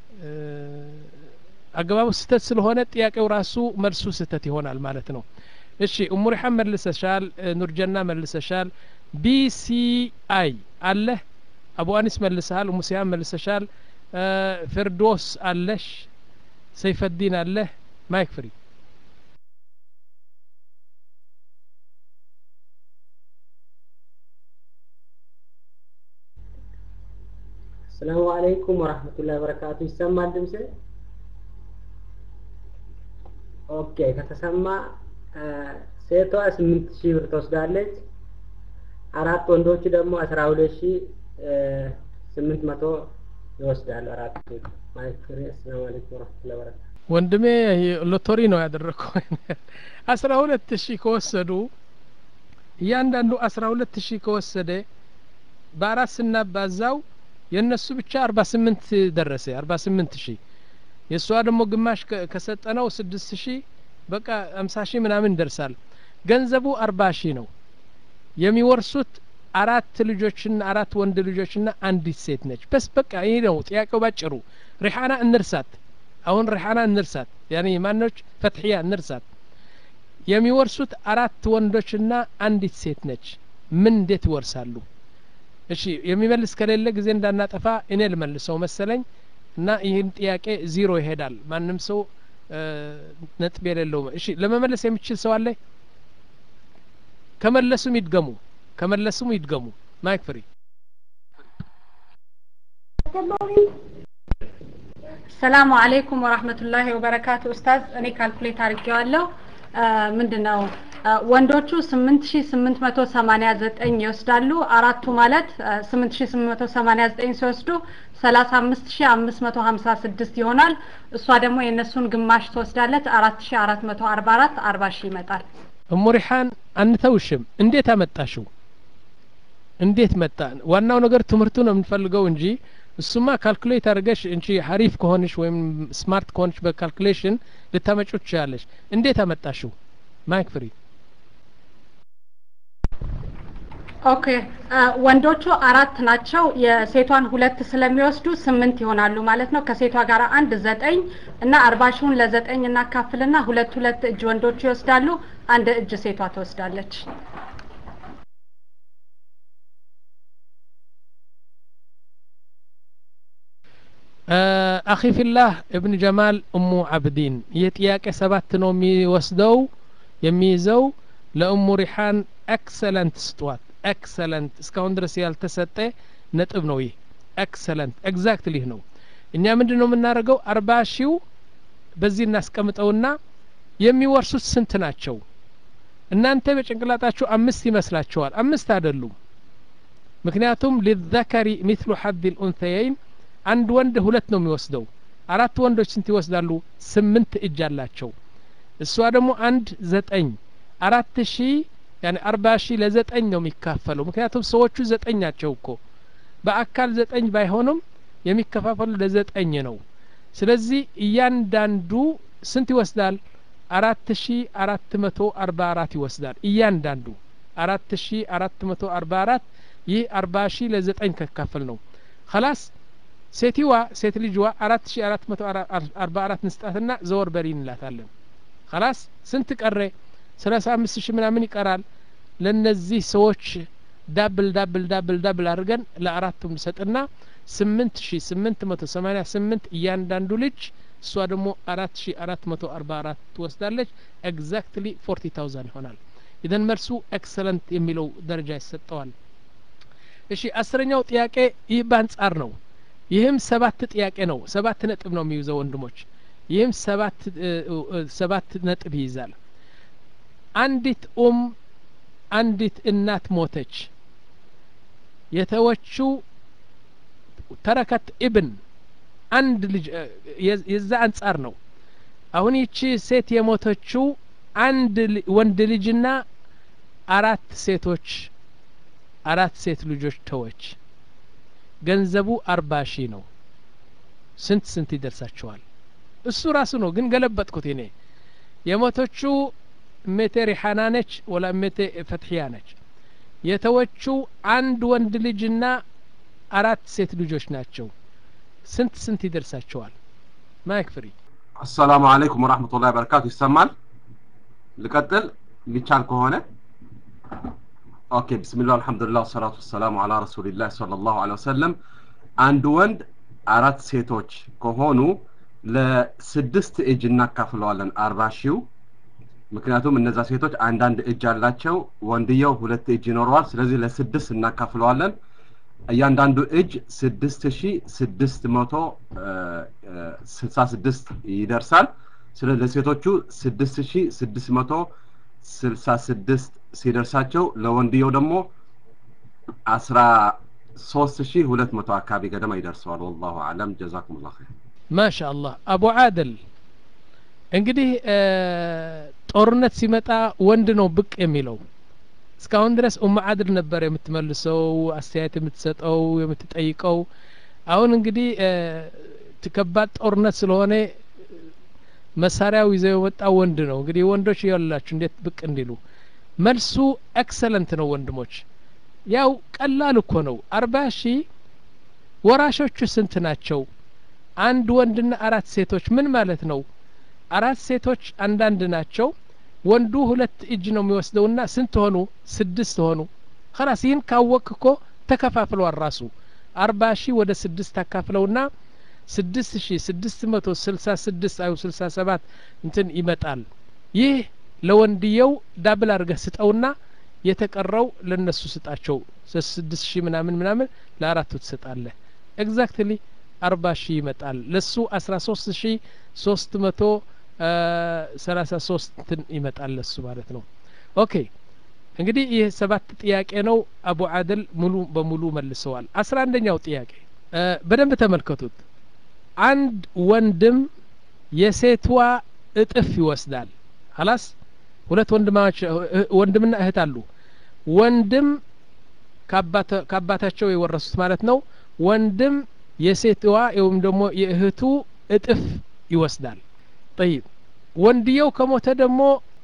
አገባቡ ስህተት ስለሆነ ጥያቄው ራሱ መልሱ ስህተት ይሆናል ማለት ነው እሺ እሙ ሪሓን መልሰሻል ኑርጀና መልሰሻል ቢሲአይ አለህ አቡ አኒስ መልሰሃል እሙ ሲያም መልሰሻል ፍርዶስ አለሽ ሰይፈዲን አለህ ማይክ ፍሪ ሰላሙ አለይኩም ወራህመቱላሂ ወበረካቱ ይሰማል ድምጽ ኦኬ ከተሰማ ሴቷ ስምንት ሺህ ብር ትወስዳለች አራት ወንዶቹ ደግሞ አስራ ሁለት ሺህ ስምንት መቶ ይወስዳሉ አራት ማይክሪ አሰላሙ አለይኩም ወረህመቱላሂ ወበረካቱ ወንድሜ ሎተሪ ነው ያደረግከው አስራ ሁለት ሺህ ከወሰዱ እያንዳንዱ አስራ ሁለት ሺህ ከወሰደ በአራት ስናባዛው የእነሱ ብቻ አርባ ስምንት ደረሰ አርባ ስምንት ሺህ የእሷ ደግሞ ግማሽ ከሰጠነው ስድስት ሺህ በቃ አምሳ ሺህ ምናምን ይደርሳል ገንዘቡ አርባ ሺህ ነው የሚወርሱት አራት ልጆችና አራት ወንድ ልጆችና አንዲት ሴት ነች በስ በቃ ይህ ነው ጥያቄው ባጭሩ ሪሓና እንርሳት አሁን ሪሓና እንርሳት ያኔ ማኖች ፈትሕያ እንርሳት የሚወርሱት አራት ወንዶችና አንዲት ሴት ነች ምን እንዴት ይወርሳሉ እሺ የሚመልስ ከሌለ ጊዜ እንዳናጠፋ እኔ ልመልሰው መሰለኝ እና ይህን ጥያቄ ዚሮ ይሄዳል ማንም ሰው ነጥብ የሌለው እሺ ለመመለስ የሚችል ሰው አለ ከመለሱም ይድገሙ ከመለሱም ይድገሙ ማይክ ፍሪ ሰላሙ አለይኩም ወራህመቱላሂ ወበረካቱ ኡስታዝ እኔ ካልኩሌት አድርጌዋለሁ ምንድን ነው ወንዶቹ ስምንት ሺ ስምንት መቶ ሰማኒያ ዘጠኝ ይወስዳሉ አራቱ ማለት ስምንት ሺ ስምንት መቶ ሰማኒያ ዘጠኝ ሲወስዱ ሰላሳ አምስት ሺ አምስት መቶ ሀምሳ ስድስት ይሆናል እሷ ደግሞ የእነሱን ግማሽ ትወስዳለች አራት ሺ አራት መቶ አርባ አራት አርባ ሺ ይመጣል እሙ ሪሓን አንተውሽም እንዴት አመጣሽው እንዴት መጣ ዋናው ነገር ትምህርቱ ነው የምንፈልገው እንጂ እሱማ ካልኩሌት አድርገሽ እንጂ ሀሪፍ ከሆንሽ ወይም ስማርት ከሆንሽ በካልኩሌሽን ልታመጩ ትችላለሽ እንዴት አመጣሽው ማይክ ፍሪ ኦኬ ወንዶቹ አራት ናቸው የሴቷን ሁለት ስለሚወስዱ ስምንት ይሆናሉ ማለት ነው ከሴቷ ጋር አንድ ዘጠኝ እና አርባ ሺውን ለዘጠኝ እናካፍልና ሁለት ሁለት እጅ ወንዶቹ ይወስዳሉ አንድ እጅ ሴቷ ትወስዳለች አኺ ፊላህ እብን ጀማል እሙ አብዲን ይህ ጥያቄ ሰባት ነው የሚወስደው የሚይዘው ለእሙ ሪሓን ኤክሰለንት ስጧት ኤክሰለንት እስካሁን ድረስ ያልተሰጠ ነጥብ ነው ይህ ኤክሰለንት ኤግዛክትሊ ነው እኛ ምንድን ነው የምናደርገው አርባ ሺው በዚህ እናስቀምጠውና የሚወርሱት ስንት ናቸው እናንተ በጭንቅላጣችሁ አምስት ይመስላችኋል አምስት አይደሉም ምክንያቱም ሊዘከሪ ሚትሉ ሐድ ልኡንተየይን አንድ ወንድ ሁለት ነው የሚወስደው አራት ወንዶች ስንት ይወስዳሉ ስምንት እጅ አላቸው እሷ ደግሞ አንድ ዘጠኝ አራት ሺ ያኔ አርባ ሺ ለዘጠኝ ነው የሚካፈለው ምክንያቱም ሰዎቹ ዘጠኝ ናቸው እኮ በአካል ዘጠኝ ባይሆኑም የሚከፋፈሉ ለዘጠኝ ነው ስለዚህ እያንዳንዱ ስንት ይወስዳል አራት ሺ አራት መቶ አርባ አራት ይወስዳል እያንዳንዱ አራት ሺ አራት መቶ አርባ አራት ይህ አርባ ሺ ለዘጠኝ ከካፈል ነው ከላስ ሴቲዋ ሴት ልጅዋ አራት ሺ አራት መቶ አርባ አራት ንስጣትና ዘወር በሪ እንላታለን ከላስ ስንት ቀረ ሰላሳ አምስት ሺህ ምናምን ይቀራል ለነዚህ ሰዎች ዳብል ዳብል ዳብል ዳብል አድርገን ለአራቱም ሰጥና ስምንት ሺ ስምንት መቶ ሰማኒያ ስምንት እያንዳንዱ ልጅ እሷ ደግሞ አራት ሺ አራት መቶ አርባ አራት ትወስዳለች ኤግዛክትሊ ፎርቲ ታውዛንድ ይሆናል ኢዘን መልሱ ኤክሰለንት የሚለው ደረጃ ይሰጠዋል እሺ አስረኛው ጥያቄ ይህ በአንጻር ነው ይህም ሰባት ጥያቄ ነው ሰባት ነጥብ ነው የሚይዘው ወንድሞች ይህም ሰባት ሰባት ነጥብ ይይዛል አንዲት ኡም አንዲት እናት ሞተች የተወችው ተረከት ኢብን አንድ ልጅ የዛ አንጻር ነው አሁን ይቺ ሴት የሞተችው አንድ ወንድ ልጅና አራት ሴቶች አራት ሴት ልጆች ተወች ገንዘቡ አርባ ሺህ ነው ስንት ስንት ይደርሳቸዋል እሱ ራሱ ነው ግን ገለበጥኩት እኔ የሞተችው እሜቴ ሪሓና ነች ወላ እሜቴ ፈትሕያ ነች የተወችው አንድ ወንድ ልጅና አራት ሴት ልጆች ናቸው ስንት ስንት ይደርሳቸዋል ማይክ ፍሪ አሰላሙ አለይኩም ወራህመቱላሂ ወበረካቱ ይሰማል ልቀጥል የሚቻል ከሆነ ኦኬ ብስሚላህ አልሐምዱሊላህ ወሰላቱ ወሰላሙ አላ ረሱሊላህ ሰለላሁ ዐለይሂ ወሰለም አንድ ወንድ አራት ሴቶች ከሆኑ ለስድስት እጅ እናካፍለዋለን አርባ ሺው ምክንያቱም እነዛ ሴቶች አንዳንድ እጅ አላቸው ወንድየው ሁለት እጅ ይኖረዋል ስለዚህ ለስድስት እናካፍለዋለን እያንዳንዱ እጅ ስድስት ሺ ስድስት መቶ ስልሳ ስድስት ይደርሳል ስለ ለሴቶቹ ስድስት ሺ ስድስት መቶ ስልሳ ስድስት ሲደርሳቸው ለወንድየው ደግሞ አስራ ሶስት ሺ ሁለት መቶ አካባቢ ገደማ ይደርሰዋል ወላሁ አለም ጀዛኩም ላ ኸይር ማሻ አላህ አቡ አደል እንግዲህ ጦርነት ሲመጣ ወንድ ነው ብቅ የሚለው እስካሁን ድረስ ኡም አድል ነበር የምትመልሰው አስተያየት የምትሰጠው የምትጠይቀው አሁን እንግዲህ ከባድ ጦርነት ስለሆነ መሳሪያው ይዘው የወጣው ወንድ ነው እንግዲህ ወንዶች ያላችሁ እንዴት ብቅ እንዲሉ መልሱ ኤክሰለንት ነው ወንድሞች ያው ቀላል እኮ ነው አርባ ሺህ ወራሾቹ ስንት ናቸው አንድ ወንድና አራት ሴቶች ምን ማለት ነው አራት ሴቶች አንዳንድ ናቸው ወንዱ ሁለት እጅ ነው የሚወስደውና ስንት ሆኑ ስድስት ሆኑ ከላስ ይህን ካወቅ እኮ ተከፋፍለዋል ራሱ አርባ ሺህ ወደ ስድስት አካፍለውና ስድስት ሺ ስድስት መቶ ስልሳ ስድስት አዩ ስልሳ ሰባት እንትን ይመጣል ይህ ለወንድየው ዳብል አድርገህ ስጠውና የተቀረው ለነሱ ስጣቸው ስድስት ሺህ ምናምን ምናምን ለአራቱ ትሰጣለህ ኤግዛክትሊ አርባ ሺህ ይመጣል ለሱ አስራ ሶስት ሺህ ሶስት መቶ ሰላሳ ሶስት እንትን ይመጣል ለሱ ማለት ነው ኦኬ እንግዲህ ይህ ሰባት ጥያቄ ነው አቡ አደል ሙሉ በሙሉ መልሰዋል አስራ አንደኛው ጥያቄ በደንብ ተመልከቱት አንድ ወንድም የሴቷ እጥፍ ይወስዳል ሀላስ ሁለት ወንድማች ወንድምና እህት አሉ ወንድም ከአባታቸው የወረሱት ማለት ነው ወንድም የሴትዋ ወይም ደግሞ የእህቱ እጥፍ ይወስዳል ጠይብ ወንድየው ከሞተ ደግሞ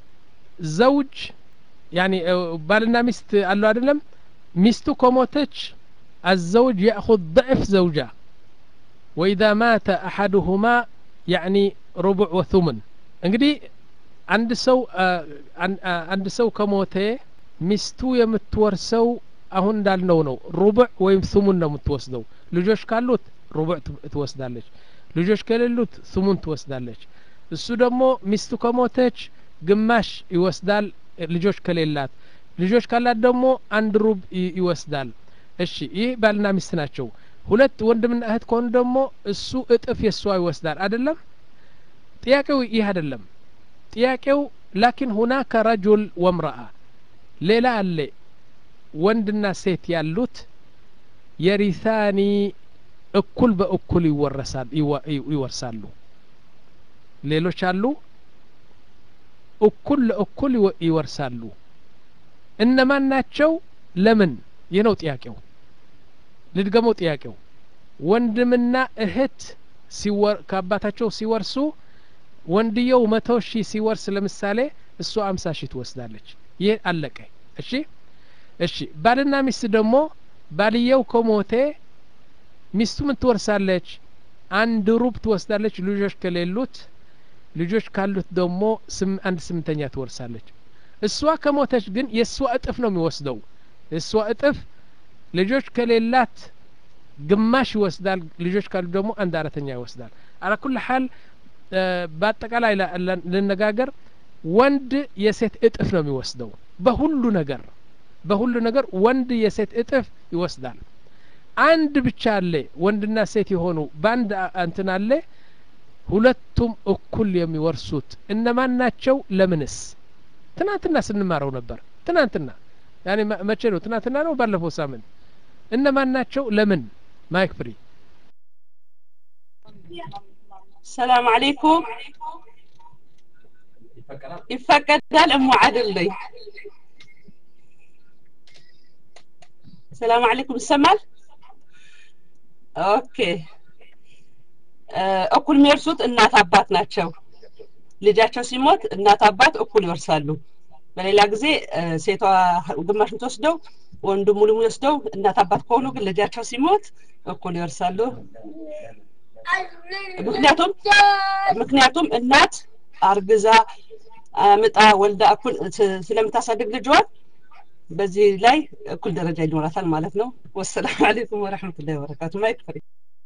ዘውጅ ያኒ ባልና ሚስት አለው አይደለም ሚስቱ ከሞተች الزوج يأخذ ضعف زوجة وإذا مات أحدهما يعني ربع وثمن እንግዲህ አንድ ሰው አንድ ሰው ከሞተ ሚስቱ የምትወርሰው አሁን እንዳልነው ነው ሩቡዕ ወይም ሱሙን ነው የምትወስደው ልጆች ካሉት ሩቡዕ ትወስዳለች ልጆች ከሌሉት ሱሙን ትወስዳለች እሱ ደግሞ ሚስቱ ከሞተች ግማሽ ይወስዳል ልጆች ከሌላት ልጆች ካላት ደግሞ አንድ ሩብ ይወስዳል እሺ ይህ ባልና ሚስት ናቸው ሁለት ወንድምና እህት ከሆኑ ደግሞ እሱ እጥፍ የእሷ ይወስዳል አይደለም ጥያቄው ይህ አይደለም ጥያቄው ላኪን ሁናከ ረጁል ወምረአ ሌላ አለ ወንድና ሴት ያሉት የሪሳኒ እኩል በእኩል ይወረሳል ይወርሳሉ ሌሎች አሉ እኩል ለእኩል ይወርሳሉ እነማን ናቸው ለምን ይህ ነው ጥያቄው ልድገመው ጥያቄው ወንድምና እህት ከአባታቸው ሲወርሱ ወንድየው መቶ ሺህ ሲወርስ ለምሳሌ እሷ አምሳ ሺህ ትወስዳለች ይህ አለቀ እሺ እሺ ባልና ሚስት ደግሞ ባልየው ከሞቴ ሚስቱ ምን ትወርሳለች አንድ ሩብ ትወስዳለች ልጆች ከሌሉት ልጆች ካሉት ደግሞ አንድ ስምንተኛ ትወርሳለች እሷ ከሞተች ግን የእሷ እጥፍ ነው የሚወስደው የእሷ እጥፍ ልጆች ከሌላት ግማሽ ይወስዳል ልጆች ካሉ ደግሞ አንድ አራተኛ ይወስዳል አላኩል ሀል በአጠቃላይ ልነጋገር ወንድ የሴት እጥፍ ነው የሚወስደው በሁሉ ነገር በሁሉ ነገር ወንድ የሴት እጥፍ ይወስዳል አንድ ብቻ አለ ወንድና ሴት የሆኑ በአንድ እንትን አለ ሁለቱም እኩል የሚወርሱት እነማን ናቸው ለምንስ ትናንትና ስንማረው ነበር ትናንትና ያኔ መቼ ነው ትናንትና ነው ባለፈው ሳምንት እነማን ናቸው ለምን ማይክ ፍሪ ሰላም አለይኩም ይፈቀዳል እሙ አድል ላይ ሰላም አለይኩም ይሰማል ኦኬ እኩል የሚወርሱት እናት አባት ናቸው ልጃቸው ሲሞት እናት አባት እኩል ይወርሳሉ በሌላ ጊዜ ሴቷ ግማሽ የምትወስደው ወንዱ ሙሉ የሚወስደው እናት አባት ከሆኑ ግን ልጃቸው ሲሞት እኩል ይወርሳሉ ምክንያቱም ምክንያቱም እናት አርግዛ ምጣ ወልዳ እኩል ስለምታሳድግ ልጇን በዚህ ላይ እኩል ደረጃ ይኖራታል ማለት ነው ወሰላም አለይኩም ወረሕመቱላሂ ወበረካቱ ማይክ ፍሪ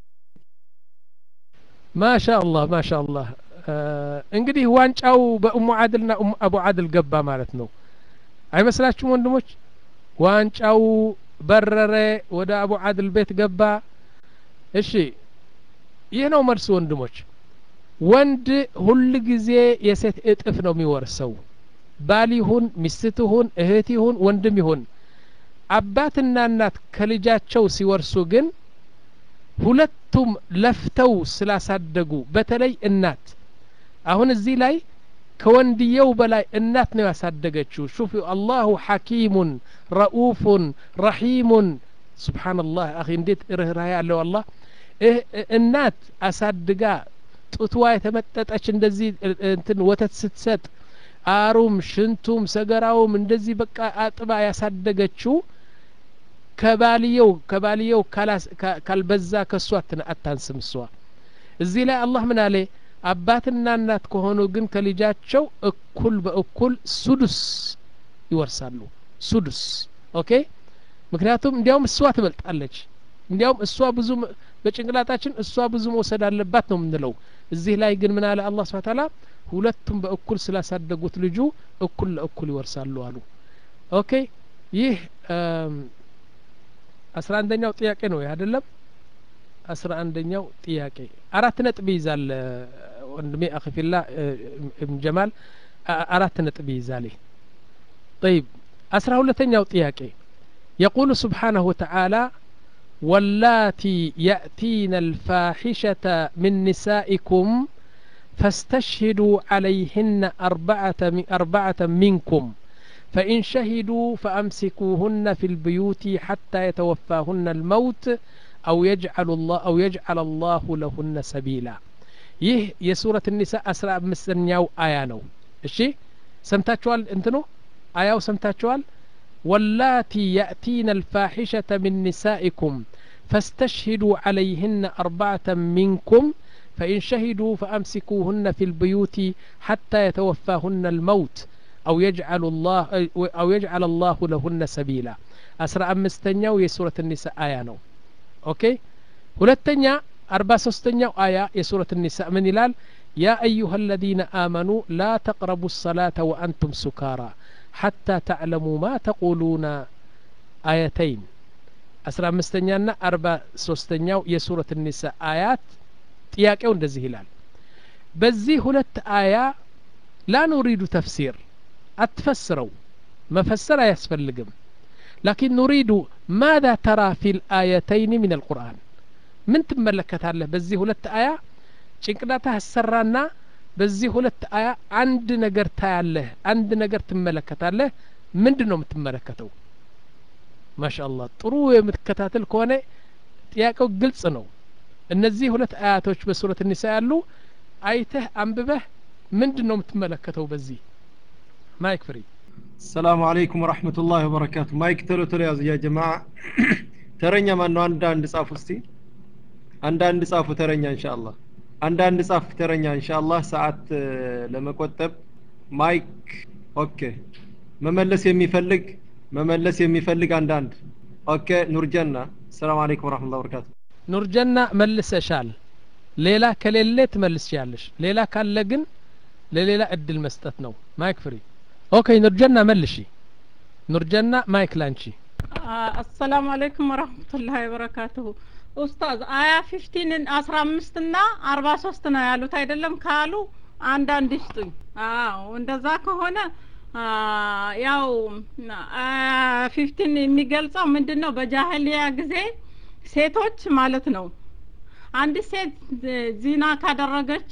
ማሻ አላህ ማሻ አላህ እንግዲህ ዋንጫው በእሙ አድልና አቡ አድል ገባ ማለት ነው አይመስላችሁም ወንድሞች ዋንጫው በረረ ወደ አቡ አድል ቤት ገባ እሺ ይህ ነው መልሱ ወንድሞች ወንድ ሁል ጊዜ የሴት እጥፍ ነው የሚወርሰው ባል ይሁን ሚስት ይሁን እህት ይሁን ወንድም ይሁን አባትና እናት ከልጃቸው ሲወርሱ ግን ሁለቱም ለፍተው ስላሳደጉ በተለይ እናት አሁን እዚህ ላይ ከወንድየው በላይ እናት ነው ያሳደገችው ሹፍ አላሁ ሐኪሙን ረኡፉን ረሒሙን ስብሓንላህ አኺ እንዴት ርኅራህ ያለው አላህ እናት አሳድጋ ጡትዋ የተመጠጠች እንደዚህ እንትን ወተት ስትሰጥ አሩም ሽንቱም ሰገራውም እንደዚህ በቃ አጥባ ያሳደገችው ከባልየው ከባልየው ካልበዛ ከእሷ አታንስም እሷ እዚህ ላይ አላህ ምን አለ አባትና እናት ከሆኑ ግን ከልጃቸው እኩል በእኩል ሱዱስ ይወርሳሉ ሱዱስ ኦኬ ምክንያቱም እንዲያውም እሷ ትበልጣለች እንዲያውም እሷ ብዙ በጭንቅላታችን እሷ ብዙ መውሰድ አለባት ነው የምንለው እዚህ ላይ ግን ምን አለ አላህ ስብሐ ተዓላ ሁለቱም በእኩል ስላሳደጉት ልጁ እኩል ለእኩል ይወርሳሉ አሉ ኦኬ ይህ አስራ አንደኛው ጥያቄ ነው ይህ አይደለም አስራ አንደኛው ጥያቄ አራት ነጥብ ይይዛል ወንድሜ አኺፊላ እብን ጀማል አራት ነጥብ ይይዛል طيب አስራ ሁለተኛው ጥያቄ يقول سبحانه وتعالى واللاتي يأتين الفاحشة من نسائكم فاستشهدوا عليهن أربعة, أربعة منكم فإن شهدوا فأمسكوهن في البيوت حتى يتوفاهن الموت أو يجعل الله أو يجعل الله لهن سبيلا ይህ የሱረት ኒሳ አስራ አምስተኛው አያ ነው እሺ ሰምታችኋል እንትኑ አያው ሰምታችኋል ወላቲ ያእቲነ አልፋሒሸተ ምን ኒሳኢኩም فاستشهدوا عليهن أربعة منكم فإن شهدوا فأمسكوهن في البيوت حتى يتوفاهن الموت أو يجعل الله أو يجعل الله لهن سبيلا أسرع أمستنيا ويسورة النساء آية نو أوكي ሁለተኛ አርባ ሶስተኛው አያ የሱረት ኒሳ ምን ይላል ያ አዩሃ አለዚነ አመኑ ላ ተቅረቡ ሰላተ ወአንቱም ሱካራ ሐታ ተዕለሙ ማ ተቁሉና አየተይን አስራ አምስተኛና አርባ ሶስተኛው የሱረት ኒሳ አያት ጥያቄው እንደዚህ ይላል በዚህ ሁለት አያ ላ ኑሪዱ ተፍሲር አትፈስረው መፈሰር አያስፈልግም ላኪን ኑሪዱ ማذا ተራ ፊ ልአየተይን ምን አልቁርአን ምን ትመለከታለህ በዚህ ሁለት አያ ጭንቅላትህ አሰራና በዚህ ሁለት አያ አንድ ነገር ታያለህ አንድ ነገር ትመለከታለህ ምንድን ነው የምትመለከተው ማሻአላህ ጥሩ የምትከታተል ከሆነ ጥያቄው ግልጽ ነው እነዚህ ሁለት አያቶች በሱረት ኒሳ ያሉ አይተህ አንብበህ ምንድን ነው የምትመለከተው በዚህ ማይክ ፍሪ ሰላሙ አለይኩም ወረህመቱላሂ ወበረካቱ ማይክ ቶሎ ቶሎ ያዙ ያ ጀማ ተረኛ ማን ነው አንዳንድ ጻፉ እስቲ አንዳንድ ጻፉ ተረኛ ኢንሻአላህ አንዳንድ ጻፍ ተረኛ ኢንሻአላህ ሰዓት ለመቆጠብ ማይክ ኦኬ መመለስ የሚፈልግ መመለስ የሚፈልግ አንዳንድ ኦኬ ኑርጀና ሰላም አለይኩም ወራህመቱላሂ ወበረካቱ ኑርጀና መልሰሻል ሌላ ከሌለ ትመልስሻለሽ ሌላ ካለ ግን ለሌላ እድል መስጠት ነው ማይክ ፍሪ ኦኬ ኑርጀና መልሺ ኑርጀና ማይክ ላንቺ አሰላሙ አለይኩም ወራህመቱላሂ ወበረካቱሁ ኡስታዝ አያ ፊፍቲንን አስራ አምስት ና አርባ ሶስት ነው ያሉት አይደለም ካሉ አንዳንድ ይስጡኝ አዎ እንደዛ ከሆነ ያው ፊፍቲን የሚገልጸው ምንድን ነው በጃህሊያ ጊዜ ሴቶች ማለት ነው አንዲት ሴት ዚና ካደረገች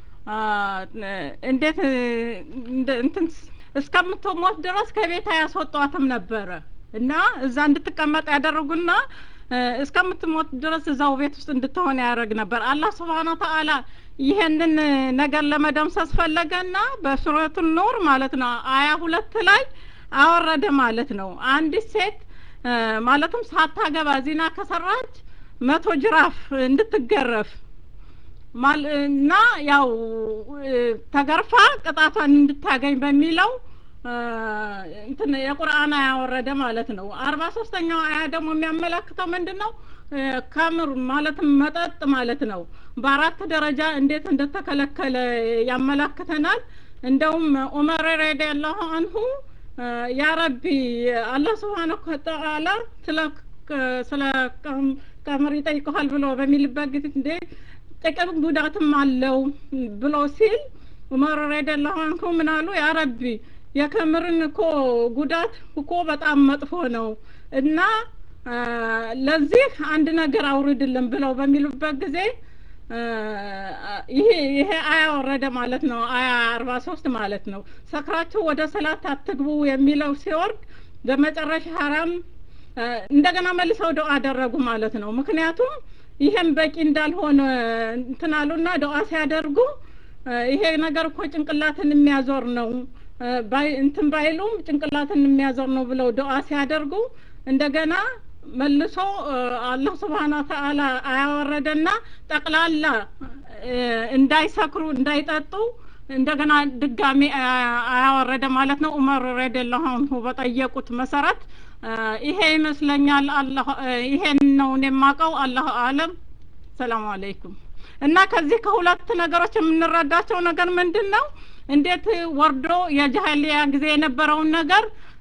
እንዴት እንትን እስከምትሞት ድረስ ከቤት አያስወጧትም ነበረ እና እዛ እንድትቀመጥ ያደረጉና እስከምትሞት ድረስ እዛው ቤት ውስጥ እንድትሆን ያደረግ ነበር አላህ ስብሓን ተአላ ይሄንን ነገር ለመደምሰስ ፈለገና በሱረቱ ኑር ማለት ነው አያ ሁለት ላይ አወረደ ማለት ነው አንዲት ሴት ማለትም ሳታገባ ዚና ከሰራች መቶ ጅራፍ እንድትገረፍ እና ያው ተገርፋ ቅጣቷን እንድታገኝ በሚለው እንትን የቁርአን ያወረደ ማለት ነው አርባ ሶስተኛው አያ ደግሞ የሚያመላክተው ምንድን ነው ከምር ማለትም መጠጥ ማለት ነው በአራት ደረጃ እንዴት እንደተከለከለ ያመላክተናል እንደውም ዑመር ረዲየላሁ አንሁ ያ ረቢ አላህ ስብሓነሁ ወተዓላ ስለ ስለ ከምር ይጠይቀዋል ብሎ በሚልበት ጊዜ እንዴ ጥቅም ጉዳትም አለው ብሎ ሲል ዑመር ረዲየላሁ አንሁ ምን አሉ ያ ረቢ የከምርን እኮ ጉዳት እኮ በጣም መጥፎ ነው እና ለዚህ አንድ ነገር አውርድልን ብለው በሚሉበት ጊዜ ይሄ ይሄ አያ ወረደ ማለት ነው። አያ አርባ ሶስት ማለት ነው። ሰክራችሁ ወደ ሰላት አትግቡ የሚለው ሲወርድ በመጨረሻ ሀራም እንደገና መልሰው ዱዓ አደረጉ ማለት ነው። ምክንያቱም ይሄም በቂ እንዳልሆነ እንትን አሉና ዱዓ ሲያደርጉ ይሄ ነገር እኮ ጭንቅላትን የሚያዞር ነው ባይ እንትን ባይሉም ጭንቅላትን የሚያዞር ነው ብለው ዱዓ ሲያደርጉ እንደገና መልሶ አላህ ስብሓን ወተአላ አያወረደና ጠቅላላ እንዳይሰክሩ እንዳይጠጡ እንደገና ድጋሜ አያወረደ ማለት ነው። ዑመር ረዲየላሁ አንሁ በጠየቁት መሰረት ይሄ ይመስለኛል። አላህ ይሄን ነው እኔ የማውቀው። አላህ አለም። ሰላም አለይኩም። እና ከዚህ ከሁለት ነገሮች የምንረዳቸው ነገር ምንድን ነው? እንዴት ወርዶ የጃህሊያ ጊዜ የነበረውን ነገር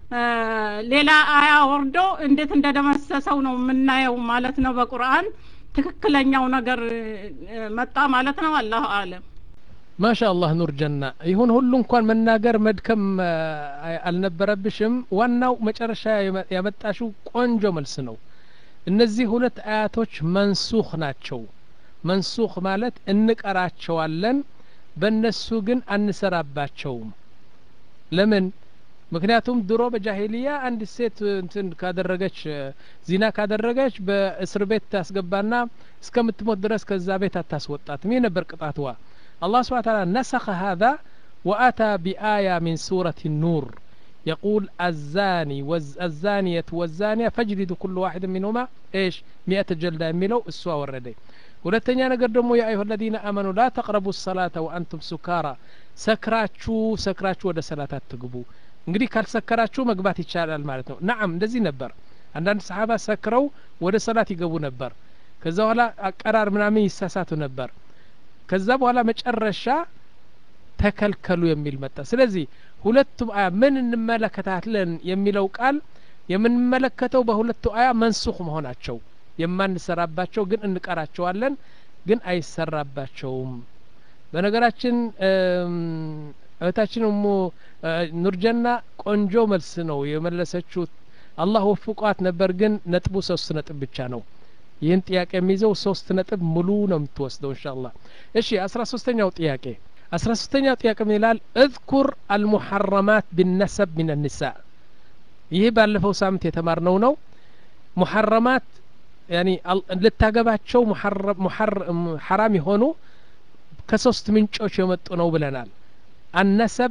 ሌላ አያ ወርዶ እንዴት እንደደመሰሰው ነው የምናየው ማለት ነው። በቁርአን ትክክለኛው ነገር መጣ ማለት ነው። አላሁ አለም። ማሻ አላህ ኑር ጀና ይሁን ሁሉ እንኳን መናገር መድከም አልነበረብሽም። ዋናው መጨረሻ ያመጣሽው ቆንጆ መልስ ነው። እነዚህ ሁለት አያቶች መንሱኽ ናቸው። መንሱኽ ማለት እንቀራቸዋለን፣ በእነሱ ግን አንሰራባቸውም። ለምን? ምክንያቱም ድሮ በጃሂልያ አንድ ሴት እንትን ካደረገች ዚና ካደረገች በእስር ቤት ታስገባና እስከምትሞት ድረስ ከዛ ቤት አታስወጣትም። ይህ ነበር ቅጣትዋ። الله سبحانه وتعالى نسخ هذا وأتى بآية من سورة النور يقول الزاني والزانية والزانية فاجلدوا كل واحد منهما ايش مئة جلدة يميلو السوا والردي ሁለተኛ ነገር ደግሞ ያ አዩሀ ለዚነ አመኑ ላ ተቅረቡ ሰላተ ወአንቱም ሱካራ ሰክራችሁ ሰክራችሁ ወደ ሰላት አትግቡ እንግዲህ ካልሰከራችሁ መግባት ይቻላል ማለት ነው ናም እንደዚህ ነበር አንዳንድ ሰሓባ ሰክረው ወደ ሰላት ይገቡ ነበር ከዛ በኋላ አቀራር ምናምን ይሳሳቱ ነበር ከዛ በኋላ መጨረሻ ተከልከሉ የሚል መጣ ስለዚህ ሁለቱም አያ ምን እንመለከታለን የሚለው ቃል የምንመለከተው በሁለቱ አያ መንሱኽ መሆናቸው የማንሰራባቸው ግን እንቀራቸዋለን ግን አይሰራባቸውም በነገራችን እህታችን ሞ ኑርጀና ቆንጆ መልስ ነው የመለሰችው አላህ ወፍቋት ነበር ግን ነጥቡ ሶስት ነጥብ ብቻ ነው ይህን ጥያቄ የሚይዘው ሶስት ነጥብ ሙሉ ነው የምትወስደው እንሻ አላህ እሺ አስራ ሶስተኛው ጥያቄ አስራ ሶስተኛው ጥያቄ ምን ይላል እذኩር አልሙሐረማት ቢነሰብ ምን ኒሳ ይህ ባለፈው ሳምንት የተማርነው ነው ሙሐረማት ያኒ ልታገባቸው ሐራም የሆኑ ከሶስት ምንጮች የመጡ ነው ብለናል አነሰብ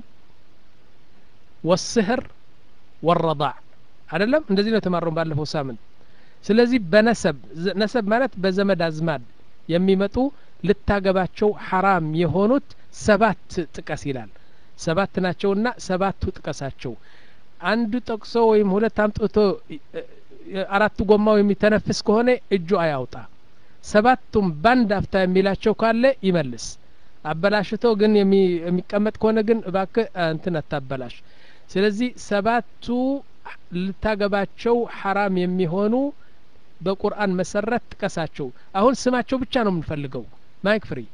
ወስህር ወረዳዕ አይደለም እንደዚህ ነው የተማረው ባለፈው ሳምንት ስለዚህ በነሰብ ነሰብ ማለት በዘመድ አዝማድ የሚመጡ ልታገባቸው ሐራም የሆኑት ሰባት ጥቀስ ይላል ሰባት ናቸውና ሰባቱ ጥቀሳቸው አንዱ ጠቅሶ ወይም ሁለት አምጥቶ አራቱ ጎማው የሚተነፍስ ከሆነ እጁ አያውጣ ሰባቱም ባንድ አፍታ የሚላቸው ካለ ይመልስ አበላሽቶ ግን የሚቀመጥ ከሆነ ግን እባክ እንትን አታበላሽ ስለዚህ ሰባቱ ልታገባቸው ሐራም የሚሆኑ በቁርአን መሰረት ጥቀሳቸው አሁን ስማቸው ብቻ ነው የምንፈልገው ማይክ ፍሪ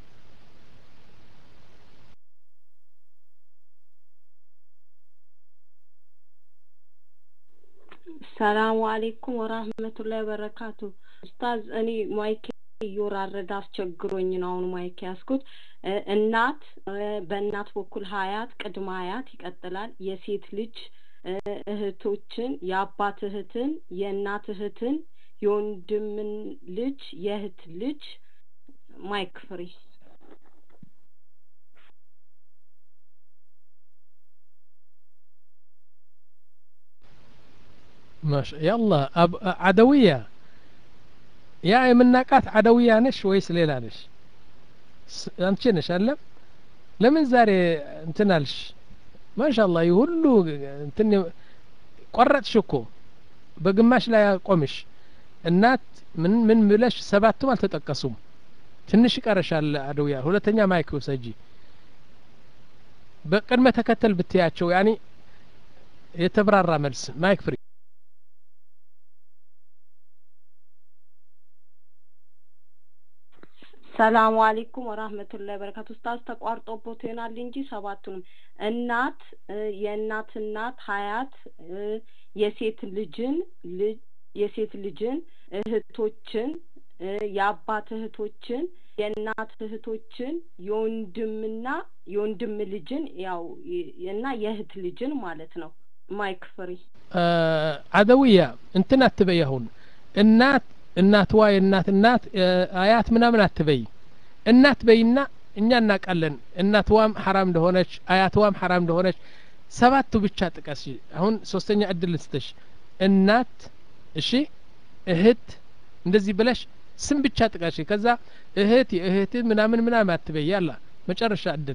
ሰላሙ አሌይኩም ወራህመቱላሂ ወበረካቱ ኡስታዝ እኔ ማይክ እየወራረደ አስቸግሮኝ ነው አሁን ማይክ ያስኩት እናት በእናት በኩል ሀያት ቅድመ ሀያት ይቀጥላል የሴት ልጅ እህቶችን የአባት እህትን የእናት እህትን የወንድምን ልጅ የእህት ልጅ ማይክ ፍሪ ማሻ ያላ አደውያ ያ የምናቃት አደውያ ነሽ ወይስ ሌላ ነሽ አንቺ ነሽ አለም ለምን ዛሬ እንትን አልሽ ማሻላ ይህ ሁሉ እንትን ቆረጥሽ እኮ በግማሽ ላይ አቆምሽ እናት ምን ምን ብለሽ ሰባቱም አልተጠቀሱም ትንሽ ይቀረሻል አደውያ ሁለተኛ ማይክ ውሰጂ በቅድመ ተከተል ብትያቸው ያኒ የተብራራ መልስ ማይክ ፍሪ ሰላሙ አሌይኩም ወራህመቱላሂ ወበረካቱ ኡስታዝ ተቋርጦቦት ይሆናል እንጂ ሰባቱንም እናት የእናት እናት ሀያት የሴት ልጅን ልጅ የሴት ልጅን እህቶችን የአባት እህቶችን የእናት እህቶችን የወንድምና የወንድም ልጅን ያው እና የእህት ልጅን ማለት ነው ማይክ ፍሪ አደውያ እንትን አትበይ አሁን እናት እናትዋ የእናት እናት አያት ምናምን አትበይ እናት በይና እኛ እናውቃለን እናትዋም ሐራም እንደሆነች አያትዋም ሐራም እንደሆነች ሰባቱ ብቻ ጥቀስ አሁን ሶስተኛ እድል ልስጥሽ እናት እሺ እህት እንደዚህ ብለሽ ስም ብቻ ጥቀሽ ከዛ እህት የእህት ምናምን ምናምን አትበይ ያላ መጨረሻ እድል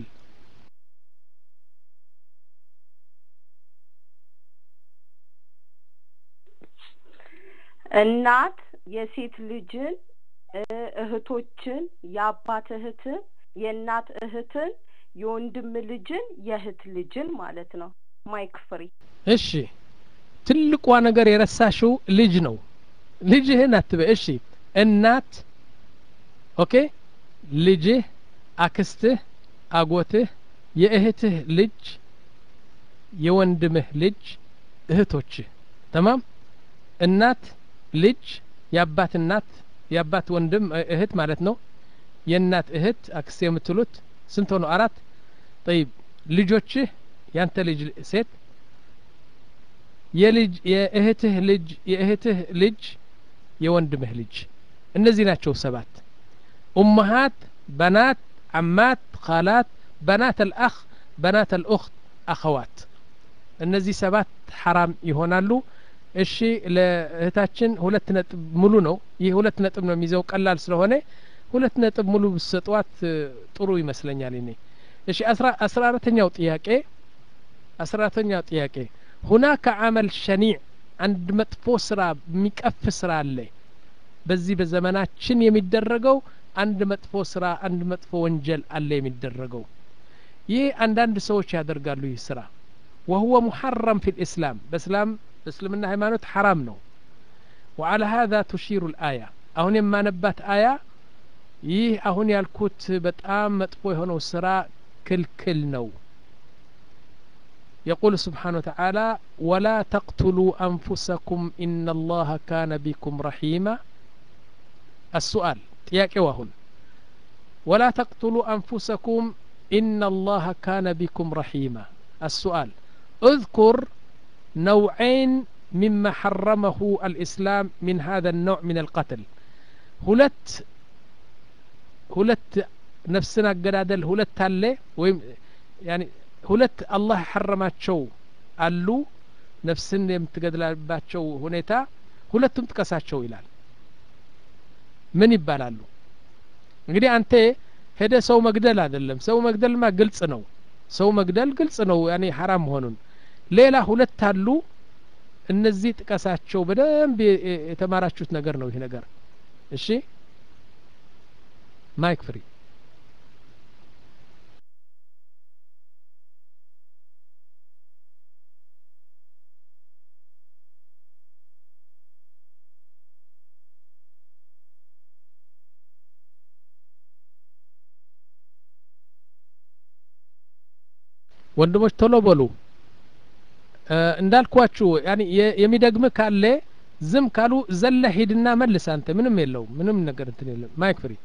እናት የሴት ልጅን እህቶችን የአባት እህትን የእናት እህትን የወንድም ልጅን የእህት ልጅን ማለት ነው ማይክ ፍሪ እሺ ትልቋ ነገር የረሳሽው ልጅ ነው ልጅህን አትበይ እሺ እናት ኦኬ ልጅህ አክስትህ አጎትህ የእህትህ ልጅ የወንድምህ ልጅ እህቶችህ ተማም እናት ልጅ የአባት እናት የአባት ወንድም እህት ማለት ነው የእናት እህት አክስት የምትሉት ስንት ሆነው አራት ጠይብ ልጆችህ ያንተ ልጅ ሴት የልጅ የእህትህ ልጅ የእህትህ ልጅ የወንድምህ ልጅ እነዚህ ናቸው ሰባት ኡመሃት በናት አማት ካላት በናት አልአኽ በናት አልኡኽት አኸዋት እነዚህ ሰባት ሐራም ይሆናሉ እሺ ለእህታችን ሁለት ነጥብ ሙሉ ነው ይህ ሁለት ነጥብ ነው የሚይዘው ቀላል ስለሆነ ሁለት ነጥብ ሙሉ ብሰጧት ጥሩ ይመስለኛል እኔ እሺ አስራ አራተኛው ጥያቄ አስራ አራተኛው ጥያቄ ሁናከ አመል ሸኒዕ አንድ መጥፎ ስራ የሚቀፍ ስራ አለ በዚህ በዘመናችን የሚደረገው አንድ መጥፎ ስራ አንድ መጥፎ ወንጀል አለ የሚደረገው ይህ አንዳንድ ሰዎች ያደርጋሉ ይህ ስራ وهو محرم في الإسلام بسلام بسلمنا ሃይማኖት حرام ነው وعلى هذا تشير الآية አሁን የማነባት አያ ይህ አሁን ያልኩት በጣም መጥፎ የሆነው ስራ ክልክል ነው يقول سبحانه وتعالى ولا تقتلوا أنفسكم إن الله كان بكم رحيما السؤال ጥያቄው አሁን ولا تقتلوا أنفسكم إن الله كان بكم رحيما السؤال اذكر نوعين مما حرمه الإسلام من هذا النوع من القتل ሁለት ሁለት ነፍስን አገዳደል ሁለት አለ ወይም ያኒ ሁለት አላህ ሐረማቸው አሉ ነፍስን የምትገድላባቸው ሁኔታ ሁለቱም ጥቀሳቸው ይላል ምን ይባላሉ እንግዲህ አንተ ሄደ ሰው መግደል አይደለም ሰው መግደልማ ግልጽ ነው ሰው መግደል ግልጽ ነው ያኔ ሐራም መሆኑን ሌላ ሁለት አሉ እነዚህ ጥቀሳቸው በደንብ የተማራችሁት ነገር ነው ይህ ነገር እሺ ማይክ ፍሪ ወንድሞች ቶሎ በሉ እንዳልኳችሁ ያኒ የሚደግም ካለ ዝም ካሉ ዘለ ሂድና መልስ አንተ ምንም የለውም ምንም ነገር እንትን የለም ማይክ ፍሪ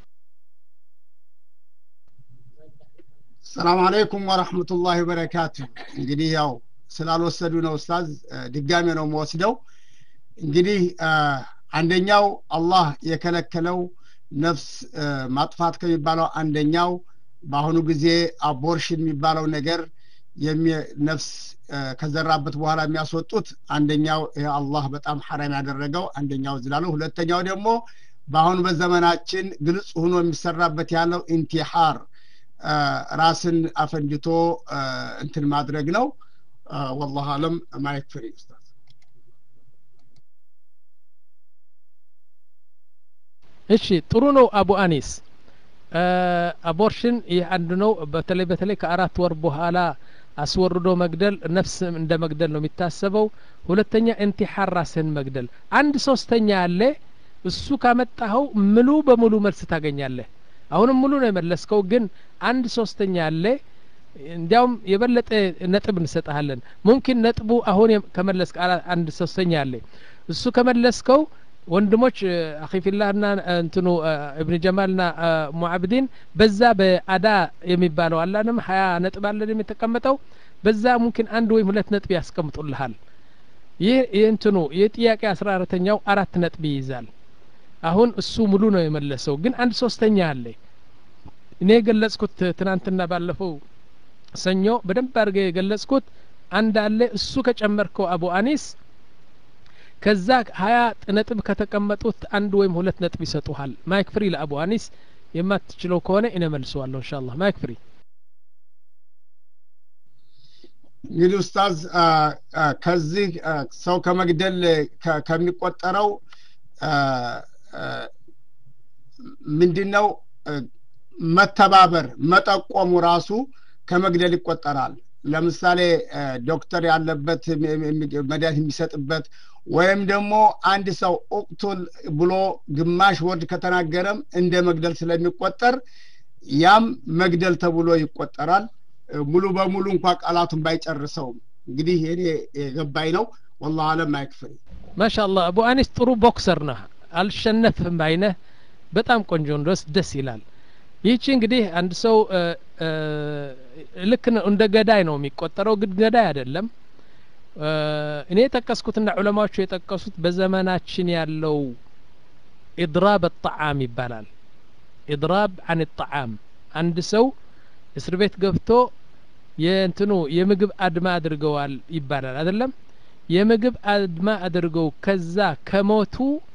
ሰላም አለይኩም ወረህመቱላሂ ወበረካቱ እንግዲህ ያው ስላልወሰዱ ነው ኡስታዝ ድጋሜ ነው የምወስደው እንግዲህ አንደኛው አላህ የከለከለው ነፍስ ማጥፋት ከሚባለው አንደኛው በአሁኑ ጊዜ አቦርሽን የሚባለው ነገር ነፍስ ከዘራበት በኋላ የሚያስወጡት አንደኛው ይሄ አላህ በጣም ሐራም ያደረገው አንደኛው ዝላሉ ሁለተኛው ደግሞ በአሁኑ በዘመናችን ግልጽ ሆኖ የሚሰራበት ያለው ኢንቲሓር ራስን አፈንድቶ እንትን ማድረግ ነው ወላሁ አለም ማየት ፍሪ ኡስታዝ እሺ ጥሩ ነው አቡ አኒስ አቦርሽን ይህ አንዱ ነው በተለይ በተለይ ከአራት ወር በኋላ አስወርዶ መግደል ነፍስ እንደ መግደል ነው የሚታሰበው ሁለተኛ ኢንቲሓር ራስህን መግደል አንድ ሶስተኛ ያለ እሱ ካመጣኸው ሙሉ በሙሉ መልስ ታገኛለህ አሁንም ሙሉ ነው የመለስከው ግን አንድ ሶስተኛ ያለ እንዲያውም የበለጠ ነጥብ እንሰጠሃለን ሙምኪን ነጥቡ አሁን ከመለስክ አንድ ሶስተኛ ያለ እሱ ከመለስከው ወንድሞች አኺፊላህና እንትኑ እብን ጀማልና ሙዓብዲን በዛ በአዳ የሚባለው አላንም ሀያ ነጥብ አለን የሚተቀመጠው በዛ ሙምኪን አንድ ወይም ሁለት ነጥብ ያስቀምጡልሃል ይህ እንትኑ የጥያቄ አስራ አራተኛው አራት ነጥብ ይይዛል አሁን እሱ ሙሉ ነው የመለሰው ግን አንድ ሶስተኛ አለ እኔ የገለጽኩት ትናንትና ባለፈው ሰኞ በደንብ አድርገ የገለጽኩት አንድ አለ እሱ ከጨመርከው አቡ አኒስ ከዛ ሀያ ነጥብ ከተቀመጡት አንድ ወይም ሁለት ነጥብ ይሰጡሃል ማይክ ፍሪ ለአቡ አኒስ የማትችለው ከሆነ እኔ መልሰዋለሁ እንሻ አላህ ማይክ ፍሪ እንግዲህ ኡስታዝ ከዚህ ሰው ከመግደል ከሚቆጠረው ምንድነው መተባበር መጠቆሙ ራሱ ከመግደል ይቆጠራል ለምሳሌ ዶክተር ያለበት መድኃኒት የሚሰጥበት ወይም ደግሞ አንድ ሰው ኡቅቱል ብሎ ግማሽ ወርድ ከተናገረም እንደ መግደል ስለሚቆጠር ያም መግደል ተብሎ ይቆጠራል ሙሉ በሙሉ እንኳ ቃላቱን ባይጨርሰውም እንግዲህ እኔ የገባኝ ነው ወላሁ አለም አይክፍል ማሻአላህ አቡ አኒስ ጥሩ ቦክሰር ነህ አልሸነፍም ባይነህ በጣም ቆንጆ እንደስ ደስ ይላል ይህቺ እንግዲህ አንድ ሰው ልክ እንደ ገዳይ ነው የሚቆጠረው ግን ገዳይ አይደለም እኔ የጠቀስኩትና ዑለማዎቹ የጠቀሱት በዘመናችን ያለው ኢድራብ ጣዓም ይባላል ኢድራብ አን ጣዓም አንድ ሰው እስር ቤት ገብቶ የእንትኑ የምግብ አድማ አድርገዋል ይባላል አይደለም የምግብ አድማ አድርገው ከዛ ከሞቱ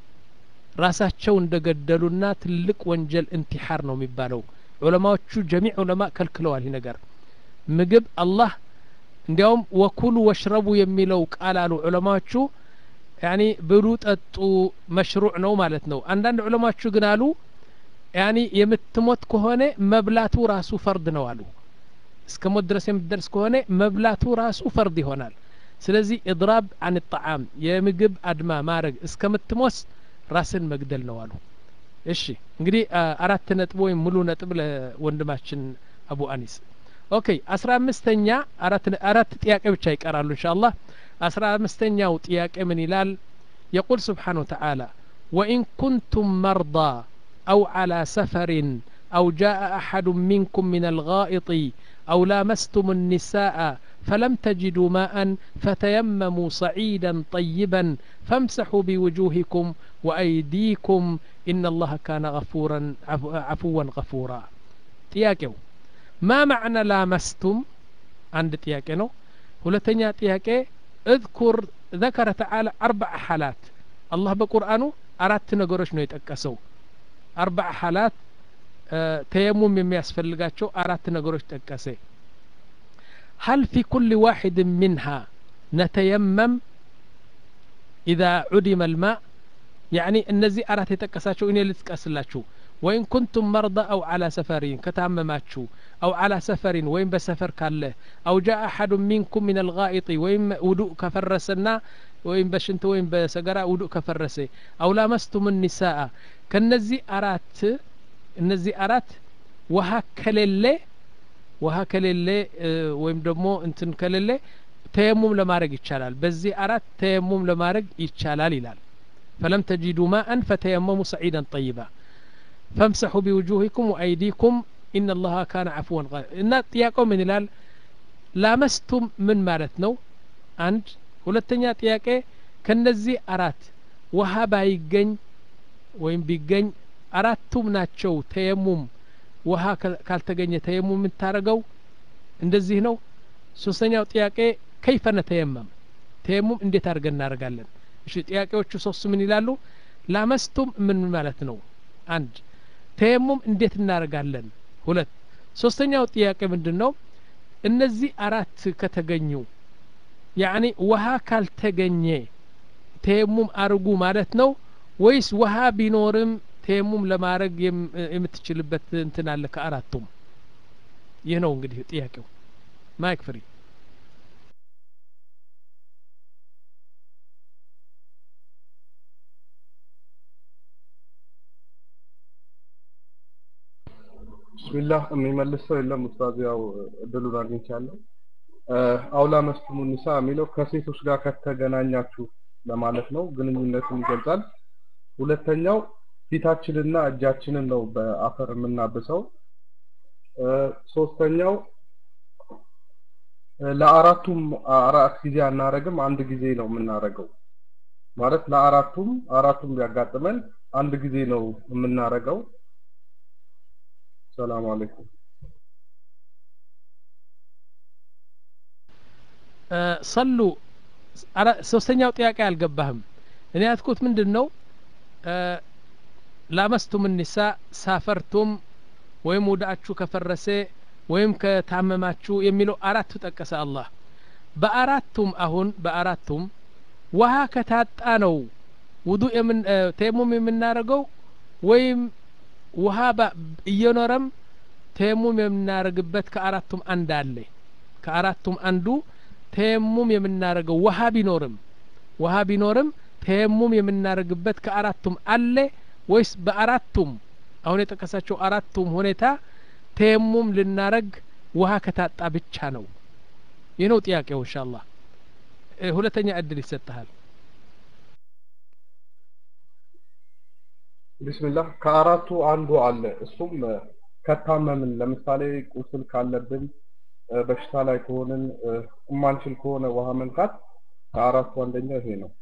ራሳቸው እንደገደሉና ትልቅ ወንጀል እንቲሓር ነው የሚባለው ዑለማዎቹ ጀሚዕ ዑለማ ከልክለዋል ይህ ነገር ምግብ አላህ እንዲያውም ወኩሉ ወሽረቡ የሚለው ቃል አሉ ዑለማዎቹ ያኒ ብሉ ጠጡ መሽሩዕ ነው ማለት ነው አንዳንድ ዑለማዎቹ ግን አሉ ያኒ የምትሞት ከሆነ መብላቱ ራሱ ፈርድ ነው አሉ እስከ ሞት ድረስ የምትደርስ ከሆነ መብላቱ ራሱ ፈርድ ይሆናል ስለዚህ ኢድራብ አን ጣዓም የምግብ አድማ ማድረግ እስከምትሞት ራስን መግደል ነው አሉ እሺ እንግዲህ አራት ነጥብ ወይም ሙሉ ነጥብ ለወንድማችን አቡ አኒስ ኦኬ አስራ አምስተኛ አራት ጥያቄ ብቻ ይቀራሉ እንሻ አላህ አስራ አምስተኛው ጥያቄ ምን ይላል የቁል ስብሓን ወተዓላ ወኢን ኩንቱም መርዳ أو على سفر أو جاء أحد منكم من الغائط أو لامستم النساء فلم تجدوا ماء فتيمموا صعيدا طيبا فامسحوا بوجوهكم وأيديكم إن الله كان غفورا عفوا غفورا تياكيو ما معنى لامستم عند تياكينو هلتنيا تياكي اذكر ذكر تعالى أربع حالات الله بقرآنه أردت نقرش نو يتأكسو አርባዕ ሐላት ተየሙም የሚያስፈልጋቸው አራት ነገሮች ጠቀሰ هل في كل واحد منها نتيمم إذا عدم الماء يعني እነዚህ አራት የጠቀሳቸው እኔ ልጥቀስላችሁ ወይን ኩንቱም መርዳ አው አላ ሰፈሪን ከታመማችሁ አው አላ ሰፈሪን ወይም በሰፈር ካለ አው ጃ አሐዱ ሚንኩም ምን አልጋኢጢ ወይም ውዱእ ከፈረሰና ወይም በሽንት ወይም በሰገራ ውዱእ ከፈረሰ አው ላመስቱም ኒሳአ ከነዚህ አራት እነዚህ አራት ውሃ ከሌለ ውሃ ከሌለ ወይም ደግሞ እንትን ከሌለ ተየሙም ለማድረግ ይቻላል በዚህ አራት ተየሙም ለማድረግ ይቻላል ይላል ፈለም ተጂዱ ማአን ፈተየመሙ ሰዒዳን ጠይባ ፈምሰሑ ቢውጁሂኩም ወአይዲኩም ኢነ ላሀ ካነ አፍወን እና ጥያቄው ምን ይላል ላመስቱም ምን ማለት ነው አንድ ሁለተኛ ጥያቄ ከነዚህ አራት ውሃ ባይገኝ ወይም ቢገኝ አራቱም ናቸው ተየሙም ውሃ ካልተገኘ ተየሙም የምታደረገው እንደዚህ ነው ሶስተኛው ጥያቄ ከይፈ ነተየመም ተየሙም እንዴት አድርገን እናደርጋለን እሺ ጥያቄዎቹ ሶስቱ ምን ይላሉ ላመስቱም ምን ማለት ነው አንድ ተየሙም እንዴት እናደርጋለን ሁለት ሶስተኛው ጥያቄ ምንድን ነው እነዚህ አራት ከተገኙ ያኒ ውሃ ካልተገኘ ተየሙም አርጉ ማለት ነው ወይስ ውሃ ቢኖርም ተየሙም ለማድረግ የምትችልበት እንትን አለ ከአራቱም ይህ ነው እንግዲህ ጥያቄው ማይክ ፍሪ ቢስሚላህ የሚመልስ ሰው የለም ኡስታዝ ያው እድሉን አግኝቻለሁ አውላ መስቱሙ ኒሳ የሚለው ከሴቶች ጋር ከተገናኛችሁ ለማለት ነው ግንኙነትን ይገልጻል ሁለተኛው ፊታችንና እጃችንን ነው በአፈር የምናብሰው። እ፣ ሶስተኛው እ፣ ለአራቱም አራት ጊዜ አናረግም፣ አንድ ጊዜ ነው የምናረገው። ማለት ለአራቱም አራቱም ቢያጋጥመን አንድ ጊዜ ነው የምናረገው። ሰላም አለይኩም። እ፣ ሰሉ አራ- ሶስተኛው ጥያቄ አልገባህም። እኔ ያልኩት ምንድን ነው እ፣ ላመስቱም ኒሳ ሳፈርቱም ወይም ውዳችሁ ከፈረሰ ወይም ከታመማችሁ የሚለው አራቱ ጠቀሰ አላህ። በአራቱም አሁን በአራቱም ውሃ ከታጣ ነው ውዱእ የምን እ፣ ተየሙም የምናደርገው ወይም ውሃ ባ- እየኖረም ተየሙም የምናደርግበት ከአራቱም አንድ አለ። ከአራቱም አንዱ ተየሙም የምናደርገው ውሃ ቢኖርም ውሃ ቢኖርም ተየሙም የምናደርግበት ከአራቱም አለ ወይስ በአራቱም አሁን የጠቀሳቸው አራቱም ሁኔታ ተየሙም ልናረግ ውሃ ከታጣ ብቻ ነው? ይህ ነው ጥያቄው። ኢንሻአላህ እ፣ ሁለተኛ እድል ይሰጥሃል። ቢስሚላህ ከአራቱ አንዱ አለ። እሱም እ፣ ከታመምን ለምሳሌ ቁስል ካለብን እ፣ በሽታ ላይ ከሆንን እ፣ የማንችል ከሆነ ውሃ መንካት ከአራቱ አንደኛው ይሄ ነው።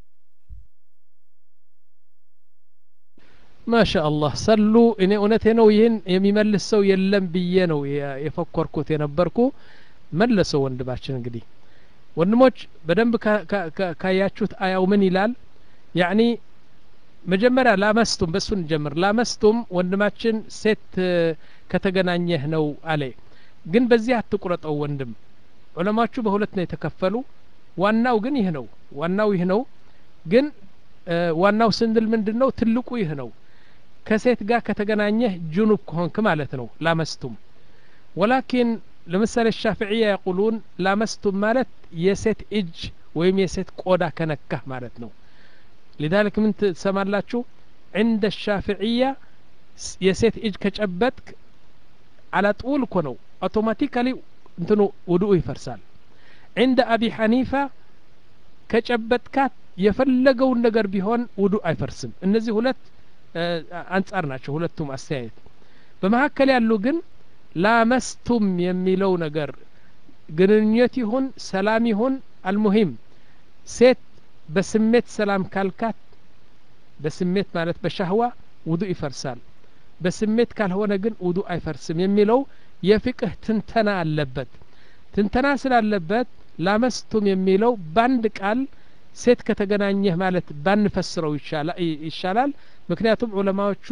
ማሻ አላህ ሰሉ። እኔ እውነቴ ነው ይህን የሚመልስ ሰው የለም ብዬ ነው የ- የፈኮርኩት የነበርኩ። መለሰው ወንድማችን። እንግዲህ ወንድሞች በደንብ ካ- ካ- ካ- ካያችሁት አያው ምን ይላል? ያኒ መጀመሪያ ላመስቱም በሱ እንጀምር። ላመስቱም ወንድማችን ሴት እ፣ ከተገናኘህ ነው አለ። ግን በዚህ አትቁረጠው ወንድም። ዑለማዎቹ በሁለት ነው የተከፈሉ። ዋናው ግን ይህ ነው። ዋናው ይህ ነው። ግን እ፣ ዋናው ስንል ምንድን ነው? ትልቁ ይህ ነው። ከሴት ጋር ከተገናኘህ ጅኑብ ከሆንክ ማለት ነው ላመስቱም። ወላኪን ለምሳሌ ሻፍዕያ የቁሉን ላመስቱም ማለት የሴት እጅ ወይም የሴት ቆዳ ከነካህ ማለት ነው። ሊዛሊክ ምን ትሰማላችሁ? ዕንደ ሻፍዕያ ስ- የሴት እጅ ከጨበጥክ አላጡል እኮ ነው አውቶማቲካሊ እንትኑ ውዱኡ ይፈርሳል። ዕንደ አቢ ሐኒፋ ከጨበጥካት የፈለገውን ነገር ቢሆን ውዱእ አይፈርስም። እነዚህ ሁለት እ፣ አንጻር ናቸው ሁለቱም አስተያየት። በመካከል ያሉ ግን ላመስቱም የሚለው ነገር ግንኙነት ይሁን ሰላም ይሁን አልሙሂም ሴት በስሜት ሰላም ካልካት በስሜት ማለት በሻህዋ ውዱእ ይፈርሳል። በስሜት ካልሆነ ግን ውዱእ አይፈርስም የሚለው የፍቅህ ትንተና አለበት። ትንተና ስላለበት ላመስቱም የሚለው በአንድ ቃል ሴት ከተገናኘህ ማለት ባንፈስረው ይሻላ- ይሻላል። ምክንያቱም ዑለማዎቹ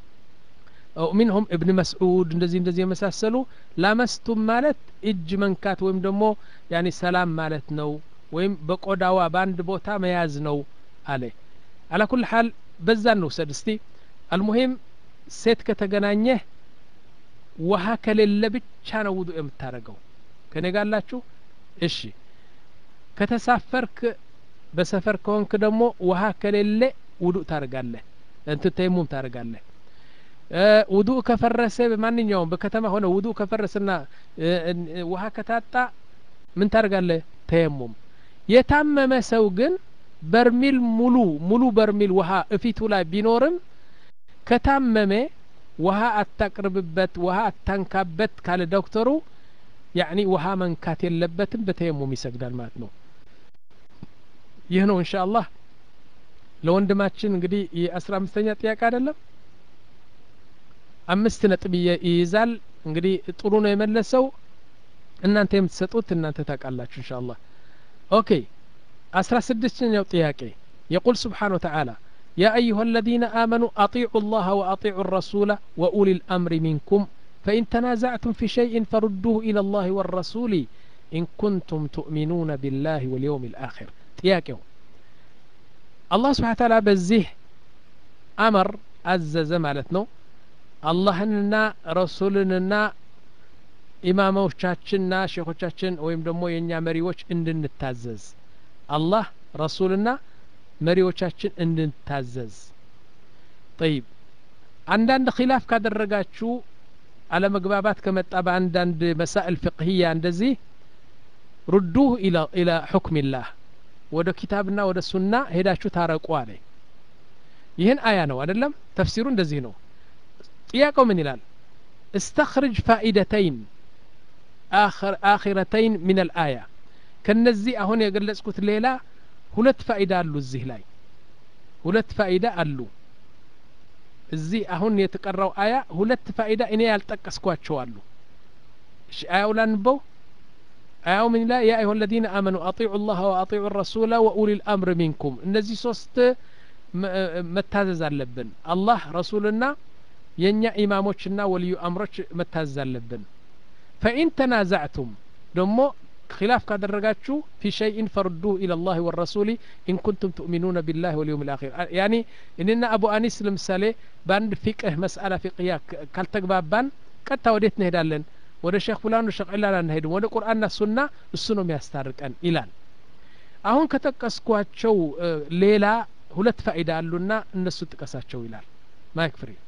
ሚንሁም እብን መስዑድ እንደዚህ እንደዚህ የመሳሰሉ ላመስቱም ማለት እጅ መንካት ወይም ደግሞ ያኒ ሰላም ማለት ነው ወይም በቆዳዋ በአንድ ቦታ መያዝ ነው አለ። አላኩል ሀል በዛ እንውሰድ እስቲ። አልሙሂም ሴት ከተገናኘህ ውሃ ከሌለ ብቻ ነው ውዱእ የምታደርገው። ከኔ ጋላችሁ? እሺ። ከተሳፈርክ በሰፈር ከሆንክ ደግሞ ውሃ ከሌለ ውዱእ ታደርጋለህ፣ እንትን ተይሙም ታደርጋለህ። እ፣ ውዱእ ከፈረሰ በማንኛውም በከተማ ሆነ ውዱእ ከፈረሰና እ፣ እ፣ ውሃ ከታጣ ምን ታደርጋለህ? ተየሙም። የታመመ ሰው ግን በርሚል ሙሉ ሙሉ በርሚል ውሃ እፊቱ ላይ ቢኖርም ከታመመ ውሃ አታቅርብበት፣ ውሃ አታንካበት ካለ ዶክተሩ ያኒ ውሃ መንካት የለበትም በተየሙም ይሰግዳል ማለት ነው። ይህ ነው እንሻ አላህ ለወንድማችን እንግዲህ የአስራ አምስተኛ ጥያቄ አይደለም አምስት ነጥብ ይየ- ይይዛል። እንግዲህ ጥሩ ነው የመለሰው። እናንተ የምትሰጡት እናንተ ታውቃላችሁ እንሻ አላህ። ኦኬ አስራ ስድስተኛው ጥያቄ የቁል ስብሓን ወተዓላ يا أيها الذين آمنوا أطيعوا الله وأطيعوا الرسول وأولي الأمر منكم فإن تنازعتم في شيء فردوه إلى الله والرسول إن كنتم تؤمنون بالله واليوم الآخر ጥያቄው አላህ ስብሓን ታላ በዚህ አመር አዘዘ ማለት ነው አላህንና ረሱልንና ኢማሞቻችንና ሼኾቻችን ወይም ደግሞ የእኛ መሪዎች እንድንታዘዝ አላህ ረሱልና መሪዎቻችን እንድንታዘዝ ጠይብ አንዳንድ ኪላፍ ካደረጋችሁ አለመግባባት ከመጣ በአንዳንድ መሳኤል ፍቅህያ እንደዚህ ሩዱህ ኢላ ሑክሚላህ ወደ ኪታብና ወደ ሱና ሄዳችሁ ታረቁ አለ ይህን አያ ነው አይደለም ተፍሲሩ እንደዚህ ነው ጥያቄው ምን ይላል استخرج فائدتين آخر آخرتين من الآية ከነዚህ አሁን የገለጽኩት ሌላ ሁለት ፋይዳ አሉ እዚህ ላይ ሁለት ፋይዳ አሉ እዚህ አሁን የተቀራው አያ ሁለት ፋይዳ እኔ ያልጠቀስኳቸው አሉ እሺ አያው ላንበው አያው ምን ይላል ያ አዩሀ الذين آمنوا أطيعوا الله وأطيعوا الرسول وأولي الأمر منكم እነዚህ ሶስት መታዘዝ አለብን አላህ ረሱልና የእኛ ኢማሞችና ወልዩ አምሮች መታዘዝ አለብን ፈኢን ተናዛዕቱም ደግሞ ኪላፍ ካደረጋችሁ ፊ ሸይን ፈርዱሁ ኢላ ላህ ወረሱሊ ኢን ኩንቱም ትእሚኑነ ቢላህ ወልየውም ልአኪር ያኒ እኔና አቡ አኒስ ለምሳሌ በአንድ ፊቅህ መስአላ ፊቅያ ካልተግባባን ቀጥታ ወዴት እንሄዳለን ወደ ሼክ ፉላን ሼክ ዒላን አንሄድም ወደ ቁርአንና ሱና እሱ ነው የሚያስታርቀን ይላል አሁን ከጠቀስኳቸው ሌላ ሁለት ፋይዳ አሉና እነሱ ጥቀሳቸው ይላል ማይክ ፍሪ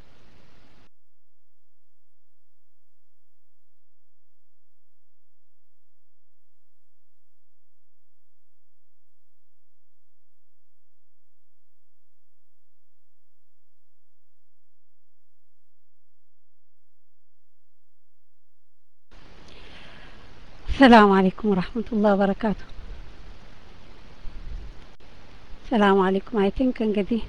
السلام عليكم ورحمة الله وبركاته ሰላም አለይኩም አይ ቲንክ እንግዲህ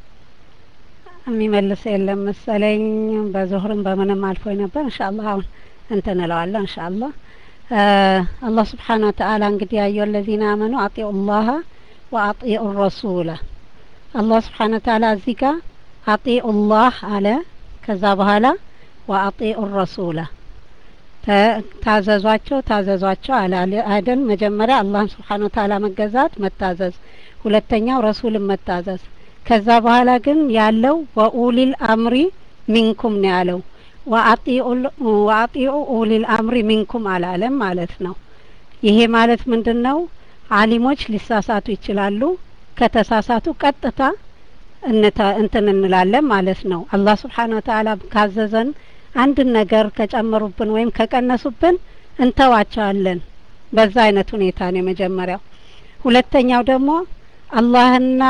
የሚመልስ የለም መሰለኝ በዙህርም በምንም አልፎ ነበር እንሻአላህ አሁን እንትን እለዋለሁ እንሻአላህ አላህ ስብሓን ወተአላ እንግዲህ አዩ አለዚነ አመኑ አጢኡ ላሀ ወአጢኡ ረሱላ አላህ ስብሓን ወተአላ እዚህ ጋር አጢኡ ላህ አለ ከዛ በኋላ ወአጢኡ ረሱላ ታዘዟቸው ታዘዟቸው አለ አይደል መጀመሪያ አላህን ስብሓን ወተአላ መገዛት መታዘዝ ሁለተኛው ረሱልን መታዘዝ ከዛ በኋላ ግን ያለው ወኡሊል አምሪ ሚንኩም ነው ያለው ወአጢኡ ኡሊል አምሪ ሚንኩም አላለም ማለት ነው ይሄ ማለት ምንድን ነው አሊሞች ሊሳሳቱ ይችላሉ ከተሳሳቱ ቀጥታ እንትን እንላለን ማለት ነው አላህ ስብሓን ወተአላ ካዘዘን አንድን ነገር ከጨመሩብን ወይም ከቀነሱብን እንተዋቸዋለን በዛ አይነት ሁኔታ ነው የመጀመሪያው ሁለተኛው ደግሞ አላህና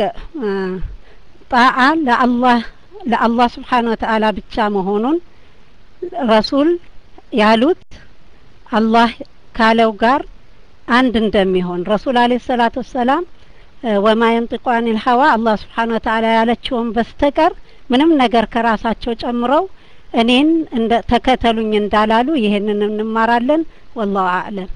ጣዓ ለአላህ ለአላህ ስብሓን ወተአላ ብቻ መሆኑን ረሱል ያሉት አላህ ካለው ጋር አንድ እንደሚሆን ረሱል አለ ሰላቱ ወሰላም ወማ የንጢቁ አኒል ሀዋ አላህ ስብሓን ወተአላ ያለችውን በስተቀር ምንም ነገር ከራሳቸው ጨምረው እኔን እንደ ተከተሉኝ እንዳላሉ ይህንን እንማራለን ወላሁ አዕለም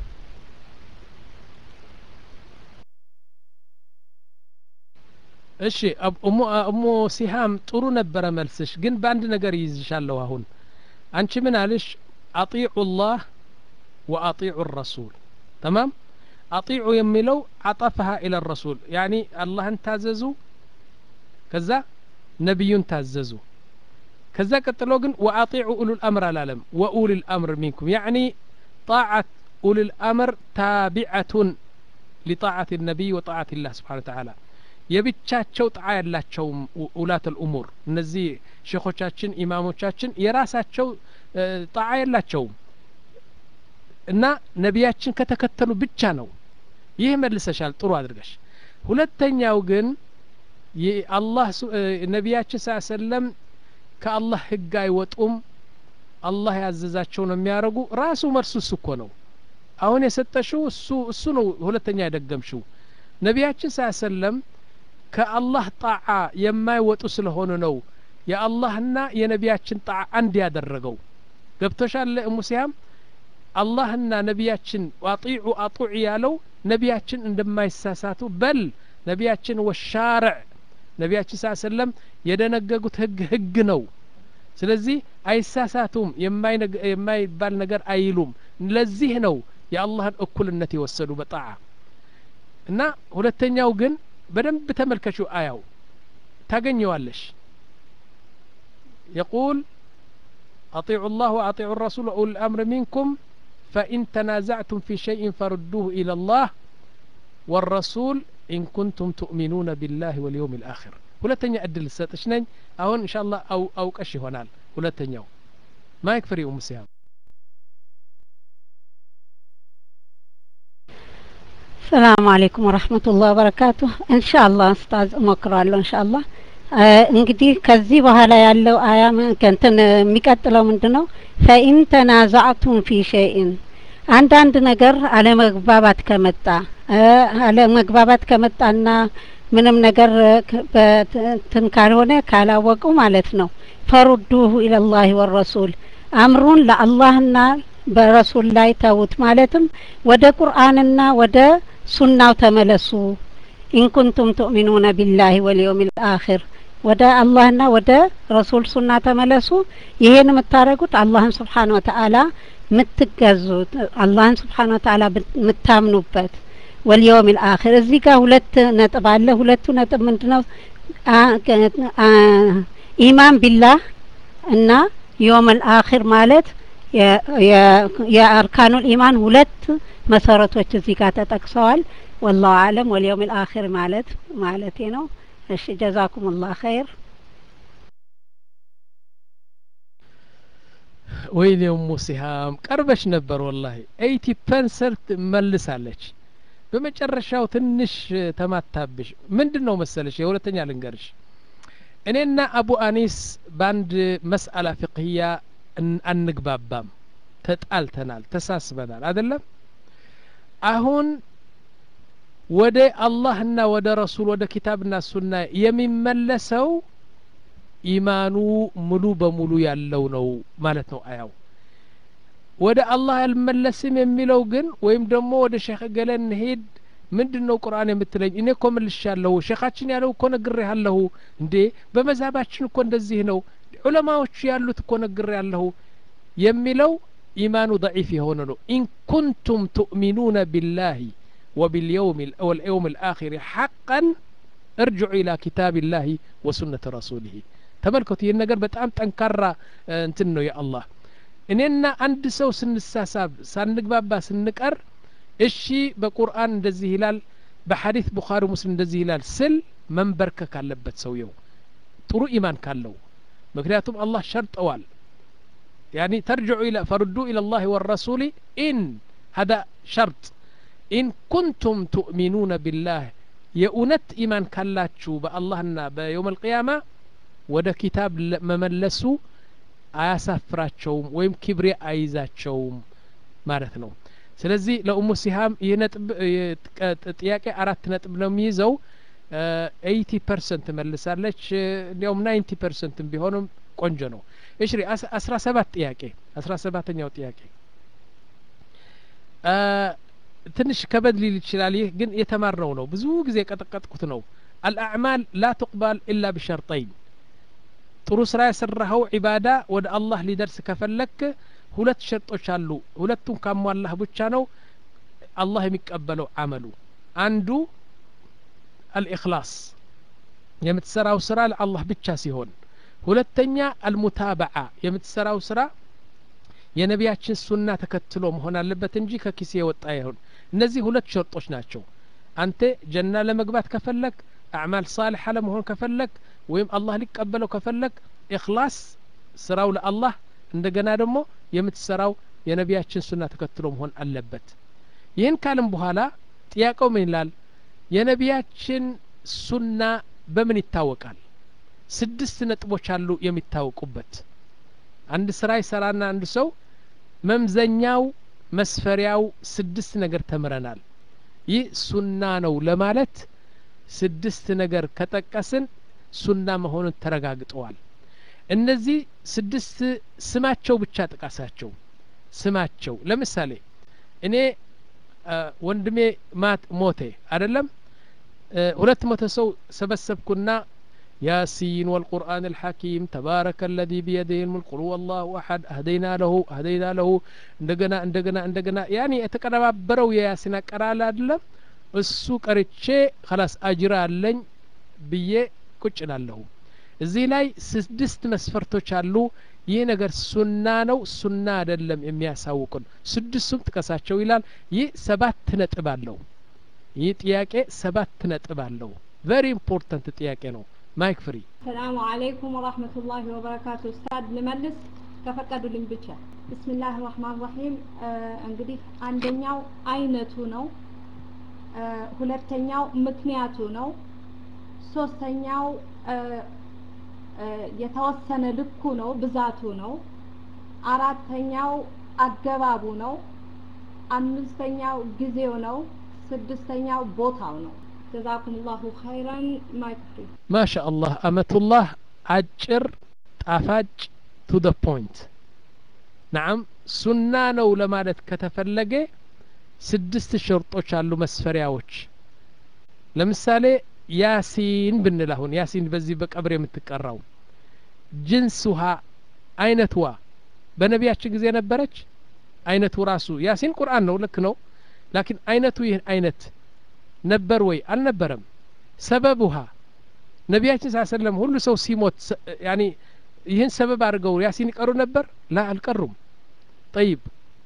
እሺ እሙ ሲሃም ጥሩ ነበረ መልስሽ ግን በአንድ ነገር ይይዝሻለሁ አሁን አንቺ ምን አልሽ አጢዑ ላህ ወአጢዑ ረሱል ተማም አጢዑ የሚለው አጠፈሃ ኢለ ረሱል ያኒ አላህን ታዘዙ ከዛ ነቢዩን ታዘዙ ከዛ ቀጥሎ ግን ወአጢዑ ኡሉል አምር አላለም ወኡሉል አምር ሚንኩም ያኒ ጣዓት ኡሉል አምር ታቢዐቱን ሊጣዓት ነቢይ ወጣዓት ላህ ስብሓን ተዓላ የብቻቸው ጣዓ ያላቸውም ውላት ልእሙር እነዚህ ሼኾቻችን ኢማሞቻችን የራሳቸው ጣዓ የላቸውም እና ነቢያችን ከተከተሉ ብቻ ነው ይህ መልሰሻል ጥሩ አድርገሽ ሁለተኛው ግን አላህ ነቢያችን ስ ሰለም ከአላህ ህግ አይወጡም አላህ ያዘዛቸው ነው የሚያደርጉ ራሱ መልሱ እሱ እኮ ነው አሁን የሰጠሽው እሱ እሱ ነው ሁለተኛ የደገምሽው ነቢያችን ስ ሰለም ከአላህ ጣዓ የማይወጡ ስለሆኑ ነው የአላህና የነቢያችን ጣዓ አንድ ያደረገው ገብቶሻል ሙሲያም አላህና ነቢያችን አጢዑ አጡዕ ያለው ነቢያችን እንደማይሳሳቱ በል ነቢያችን ወሻርዕ ነቢያችን ስ ሰለም የደነገጉት ህግ ህግ ነው ስለዚህ አይሳሳቱም የማይባል ነገር አይሉም ለዚህ ነው የአላህን እኩልነት የወሰዱ በጣዓ እና ሁለተኛው ግን በደንብ ተመልከቹ አያው ታገኘዋለሽ يقول أطيعوا الله وأطيعوا الرسول وأولي الأمر منكم فإن تنازعتم في شيء فردوه إلى الله والرسول إن كنتم تؤمنون بالله واليوم الآخر ሁለተኛ እድል ሰጥሽ ነኝ አሁን እንሻ አላህ አው አውቀሽ ይሆናል ሁለተኛው ማይክ ፍሪ ኡም ሲያም ሰላም አለይኩም ወረህመቱላህ ወበረካቱ እንሻአላህ ኡስታዝ እሞክረዋለሁ እንሻአላህ እንግዲህ ከዚህ በኋላ ያለው አያ እንትን የሚቀጥለው ምንድን ነው? ፈኢን ተናዛዕቱም ፊ ሸይን አንዳንድ ነገር አለመግባባት ከመጣ አለመግባባት ከመጣና ምንም ነገር በትን ካልሆነ ካላወቁ ማለት ነው ፈሩዱሁ ኢለላሂ ወረሱል አምሩን ለአላህና በረሱል ላይ ተዉት። ማለትም ወደ ቁርአንና ወደ ሱናው ተመለሱ። ኢንኩንቱም ትኡሚኑነ ቢላሂ ወልየውሚል አኺር ወደ አላህና ወደ ረሱል ሱና ተመለሱ። ይሄን የምታደርጉት አላህን ስብሓን ወተአላ የምትገዙት አላህን ስብሓን ወተአላ የምታምኑበት ወልየውሚል አኺር። እዚህ ጋር ሁለት ነጥብ አለ። ሁለቱ ነጥብ ምንድነው? ኢማን ቢላህ እና የውመል አኺር ማለት የአርካኑል ኢማን ሁለት መሰረቶች እዚህ ጋር ተጠቅሰዋል። ወላሁ አለም ወልየውሚል አኺር ማለት ማለቴ ነው። እሺ ጀዛኩሙላህ ኸይር። ወይኔ ኡሙ ሲሃም ቀርበሽ ነበር ወላሂ ኤይቲ ፐርሰንት መልሳለች። በመጨረሻው ትንሽ ተማታብሽ። ምንድን ነው መሰለሽ የሁለተኛ ልንገርሽ እኔና አቡ አኒስ በአንድ መስአላ ፍቅህያ አንግባባም፣ ተጣልተናል፣ ተሳስበናል አይደለም። አሁን ወደ አላህና ወደ ረሱል ወደ ኪታብና ሱና የሚመለሰው ኢማኑ ሙሉ በሙሉ ያለው ነው ማለት ነው አያው። ወደ አላህ አልመለስም የሚለው ግን ወይም ደግሞ ወደ ሼክ ገለ እንሄድ ምንድን ነው ቁርአን የምትለኝ? እኔ እኮ መልሻለሁ፣ ሼኻችን ያለው እኮ ነግሬያለሁ። እንዴ በመዛባችን እኮ እንደዚህ ነው፣ ዑለማዎቹ ያሉት እኮ ነግሬያለሁ የሚለው ኢማኑ ضعيف የሆነ ነው። ኢን ኩንቱም ትኡሚኑነ ቢላሂ ወቢልየውም ወልየውም ልአኺር ሐቀን እርጅዑ ኢላ ኪታቢላሂ ወሱነተ ረሱሊሂ። ተመልከቱ፣ ይህን ነገር በጣም ጠንካራ እንትን ነው የአላህ እኔና አንድ ሰው ስንሳሳብ ሳንግባባ ስንቀር እሺ በቁርአን እንደዚህ ይላል በሐዲስ ቡኻሪ ሙስሊም እንደዚህ ይላል ስል መንበርከክ አለበት ሰውየው ጥሩ ኢማን ካለው ምክንያቱም አላህ ሸርጠዋል ያኒ ተርጅዑ ኢላ ፈርዱ ኢላ ላህ ወረሱሊ ኢን ሀዳ ሸርጥ ኢን ኩንቱም ትኡሚኑነ ቢላህ የእውነት ኢማን ካላችሁ በአላህና በየውም አልቅያማ ወደ ኪታብ መመለሱ አያሳፍራቸውም ወይም ኪብሬ አይዛቸውም ማለት ነው ስለዚህ ለኡሙ ሲሃም ይህ ነጥብ ጥያቄ አራት ነጥብ ነው የሚይዘው ኤይቲ ፐርሰንት መልሳለች እንዲያውም ናይንቲ ፐርሰንት ቢሆንም ቆንጆ ነው እሺ አስራ ሰባት ጥያቄ አስራ ሰባተኛው ጥያቄ ትንሽ ከበድ ሊል ይችላል ይህ ግን የተማርነው ነው ብዙ ጊዜ የቀጠቀጥኩት ነው አልአዕማል ላ ትቅባል ኢላ ቢሸርጠይን ጥሩ ስራ የሰራኸው ዒባዳ ወደ አላህ ሊደርስ ከፈለክ ሁለት ሸርጦች አሉ ሁለቱን ካሟላህ ብቻ ነው አላህ የሚቀበለው አመሉ አንዱ አልኢክላስ የምትሰራው ስራ ለአላህ ብቻ ሲሆን ሁለተኛ አልሙታበዓ የምትሰራው ስራ የነቢያችን ሱና ተከትሎ መሆን አለበት እንጂ ከኪሴ የወጣ ይሁን እነዚህ ሁለት ሸርጦች ናቸው አንተ ጀና ለመግባት ከፈለክ አዕማል ሳልሐ ለመሆን ከፈለክ ወይም አላህ ሊቀበለው ከፈለክ ኢክላስ ስራው ለአላህ እንደገና ደግሞ የምትሰራው የነቢያችን ሱና ተከትሎ መሆን አለበት ይህን ካልም በኋላ ጥያቄው ምን ይላል የነቢያችን ሱና በምን ይታወቃል ስድስት ነጥቦች አሉ የሚታወቁበት አንድ ስራ ይሰራና አንድ ሰው መምዘኛው መስፈሪያው ስድስት ነገር ተምረናል ይህ ሱና ነው ለማለት ስድስት ነገር ከጠቀስን ሱና መሆኑን ተረጋግጠዋል እነዚህ ስድስት ስማቸው ብቻ ጥቀሳቸው ስማቸው ለምሳሌ እኔ ወንድሜ ማት ሞቴ አይደለም ሁለት መቶ ሰው ሰበሰብኩና ياسين والقرآن الحكيم تبارك الذي بيده الملك قل هو الله أحد أهدينا له أهدينا له እንደገና እንደገና እንደገና ያኔ የተቀነባበረው የያሲን አቀራል አይደለም እሱ ቀርቼ خلاص አጅራ አለኝ ብዬ ቁጭ ላለሁ እዚህ ላይ ስድስት መስፈርቶች አሉ ይህ ነገር ሱና ነው ሱና አይደለም የሚያሳውቁን ስድስቱም ጥቀሳቸው ይላል ይህ ሰባት ነጥብ አለው ይህ ጥያቄ ሰባት ነጥብ አለው ቨሪ ኢምፖርታንት ጥያቄ ነው ማይክ ፍሪ ሰላሙ አለይኩም ወራህመቱላሂ ወበረካቱ ኡስታድ ልመልስ ከፈቀዱልኝ ብቻ ብስሚላህ ራህማን ራሂም እንግዲህ አንደኛው አይነቱ ነው ሁለተኛው ምክንያቱ ነው ሶስተኛው የተወሰነ ልኩ ነው፣ ብዛቱ ነው። አራተኛው አገባቡ ነው። አምስተኛው ጊዜው ነው። ስድስተኛው ቦታው ነው። ጀዛኩም ላሁ ኸይረን ማይክ ማሻ አላህ አመቱላህ አጭር ጣፋጭ ቱ ደ ፖይንት ናም ሱና ነው ለማለት ከተፈለገ ስድስት ሸርጦች አሉ መስፈሪያዎች ለምሳሌ ያሲን ብንል አሁን ያሲን በዚህ በቀብር የምትቀራው ጅንስ ውሃ አይነትዋ በነቢያችን ጊዜ ነበረች አይነቱ ራሱ ያሲን ቁርአን ነው ልክ ነው ላኪን አይነቱ ይህ አይነት ነበር ወይ አልነበረም ሰበብ ውሃ ነቢያችን ስ ሰለም ሁሉ ሰው ሲሞት ያኒ ይህን ሰበብ አድርገው ያሲን ይቀሩ ነበር ላ አልቀሩም ጠይብ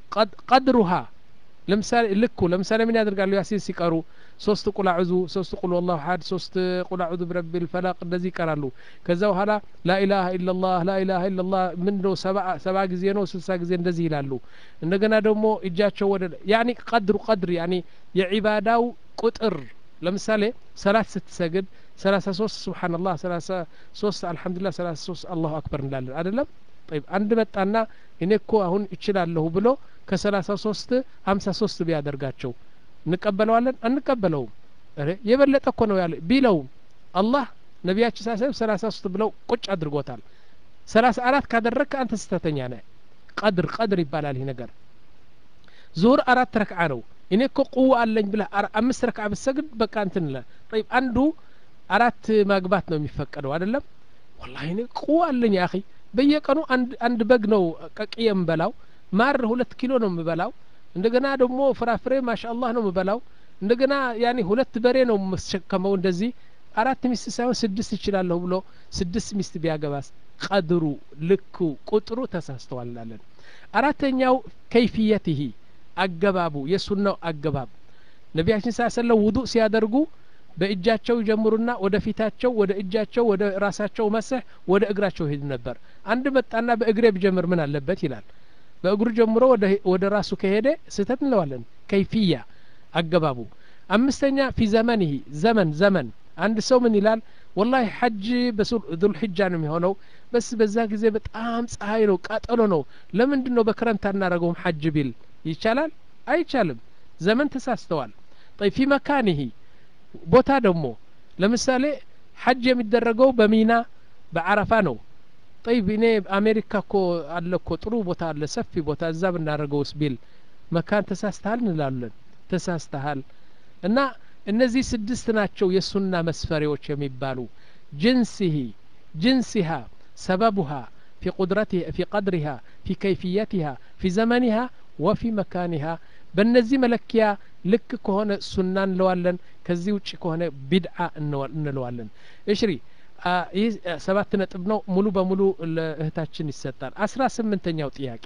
ቀድሩሃ ለምሳሌ ልኩ ለምሳሌ ምን ያደርጋሉ ያሲን ሲቀሩ ሶስት ቁል አዑዙ ሶስት ቁል ወላሁ ሀድ ሶስት ቁል አዑዙ ብረቢ ልፈላቅ እንደዚህ ይቀራሉ ከዛ በኋላ ላኢላሀ ኢላላህ ላኢላሀ ኢላላህ ምን ነው ሰባ ጊዜ ነው ስልሳ ጊዜ እንደዚህ ይላሉ እንደገና ደግሞ እጃቸው ወደ ያኒ ቀድሩ ቀድር ያኒ የዒባዳው ቁጥር ለምሳሌ ሰላት ስትሰግድ ሰላሳ ሶስት ስብሓንላህ ሰላሳ ሶስት አልሐምዱሊላህ ሰላሳ ሶስት አላሁ አክበር እንላለን አይደለም ጠይብ አንድ መጣና እኔ እኮ አሁን እችላለሁ ብሎ ከሰላሳ ሶስት ሀምሳ ሶስት ቢያደርጋቸው እንቀበለዋለን አንቀበለውም የበለጠ እኮ ነው ያለ ቢለውም አላህ ነቢያችን ሳሰብ ሰላሳ ሶስት ብለው ቁጭ አድርጎታል ሰላሳ አራት ካደረግክ አንተ ስተተኛ ነህ ቀድር ቀድር ይባላል ይህ ነገር ዙሁር አራት ረክዓ ነው እኔ እኮ ቁዋ አለኝ ብለህ አምስት ረክዓ ብትሰግድ በቃ እንትን ለ ጠይብ አንዱ አራት ማግባት ነው የሚፈቀደው አይደለም ወላሂ እኔ ቁዋ አለኝ አኺ በየቀኑ አንድ በግ ነው ቀቅዬ የምበላው ማር ሁለት ኪሎ ነው የምበላው እንደገና ደግሞ ፍራፍሬ ማሻአላህ ነው የምበላው እንደገና ያኔ ሁለት በሬ ነው የምሸከመው እንደዚህ አራት ሚስት ሳይሆን ስድስት ይችላለሁ ብሎ ስድስት ሚስት ቢያገባስ ቀድሩ ልኩ ቁጥሩ ተሳስተዋል እንላለን አራተኛው ከይፍየትህ አገባቡ የሱናው አገባብ ነቢያችን ሳ ሰለም ውዱእ ሲያደርጉ በእጃቸው ይጀምሩና ወደ ፊታቸው ወደ እጃቸው ወደ ራሳቸው መስህ ወደ እግራቸው ሄድ ነበር አንድ መጣና በእግሬ ብጀምር ምን አለበት ይላል በእግሩ ጀምሮ ወደ ራሱ ከሄደ ስህተት እንለዋለን ከይፍያ አገባቡ አምስተኛ ፊ ዘመንህ ዘመን ዘመን አንድ ሰው ምን ይላል ወላሂ ሐጅ በዙልሕጃ ነው የሚሆነው በስ በዛ ጊዜ በጣም ፀሐይ ነው ቃጠሎ ነው ለምንድን ነው በክረምት አናረገውም ሐጅ ቢል ይቻላል አይቻልም ዘመን ተሳስተዋል ጠይ ፊ መካንህ ቦታ ደግሞ ለምሳሌ ሐጅ የሚደረገው በሚና በአረፋ ነው ጠይብ እኔ አሜሪካ እኮ አለ እኮ ጥሩ ቦታ አለ ሰፊ ቦታ እዛ ብናደርገውስ ቢል መካን ተሳስተሃል እንላለን ተሳስተሃል እና እነዚህ ስድስት ናቸው የሱና መስፈሪዎች የሚባሉ ጅንስህ ጅንስሃ ሰበቡሃ في قدرتها في قدرها في كيفيتها في زمنها وفي مكانها በእነዚህ መለኪያ ልክ ከሆነ ሱና እንለዋለን ከዚህ ውጭ ከሆነ ቢድዓ እንለዋለን እሽሪ ይህ ሰባት ነጥብ ነው ሙሉ በሙሉ ለእህታችን ይሰጣል አስራ ስምንተኛው ጥያቄ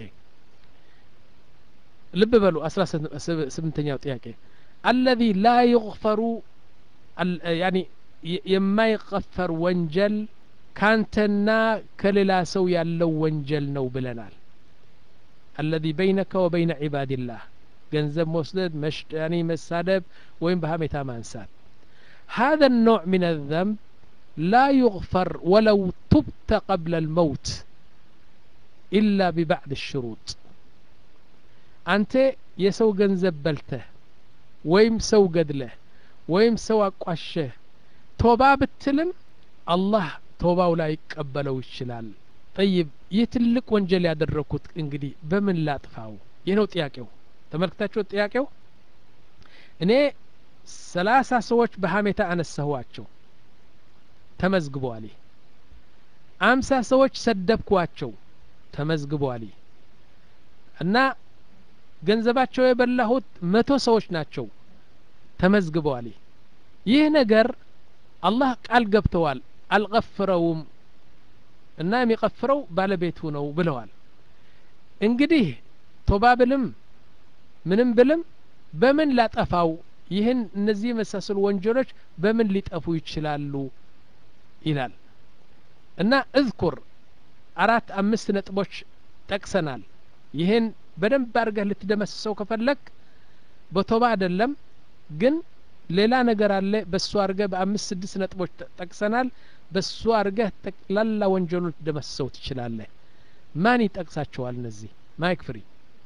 ልብ በሉ አስራ ስምንተኛው ጥያቄ አለዚ ላ ዩግፈሩ ያኒ የማይቀፈር ወንጀል ካንተና ከሌላ ሰው ያለው ወንጀል ነው ብለናል አለዚ በይነከ ወበይነ ዒባድላህ ገንዘብ መውሰድ መሽጠኒ መሳደብ ወይም በሀሜታ ማንሳት هذا النوع من الذنب لا يغفر ولو تبت قبل الموت إلا ببعض الشروط أنت يسو ገንዘብ በልተህ ወይም ሰው ገድለህ ወይም ሰው አቋሸህ ቶባ ብትልም አላህ ቶባው ላይ ይቀበለው ይችላል ጠይብ ይህ ትልቅ ወንጀል ያደረግኩት እንግዲህ በምን ላጥፋው ይህ ነው ጥያቄው ተመልክታችሁ ጥያቄው እኔ ሰላሳ ሰዎች በሀሜታ አነሳኋቸው ተመዝግበዋል አምሳ ሰዎች ሰደብኳቸው ተመዝግበዋል እና ገንዘባቸው የበላሁት መቶ ሰዎች ናቸው ተመዝግበዋል ይህ ነገር አላህ ቃል ገብተዋል አልቀፍረውም እና የሚቀፍረው ባለቤቱ ነው ብለዋል እንግዲህ ቶባ ብልም ምንም ብልም በምን ላጠፋው ይህን እነዚህ የመሳሰሉ ወንጀሎች በምን ሊጠፉ ይችላሉ ይላል እና እዝኩር አራት አምስት ነጥቦች ጠቅሰናል ይህን በደንብ አድርገህ ልትደመስሰው ከፈለግ በቶባ አይደለም ግን ሌላ ነገር አለ በሱ አድርገህ በአምስት ስድስት ነጥቦች ጠቅሰናል በሱ አድርገህ ጠቅላላ ወንጀሉ ልትደመሰው ትችላለህ ማን ይጠቅሳቸዋል እነዚህ ማይክ ፍሪ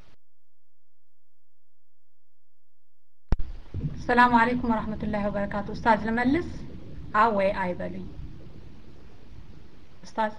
ሰላም አለይኩም ወራህመቱላሂ ወበረካቱ ኡስታዝ ልመልስ አ ወይ አይበሉኝ ኡስታዝ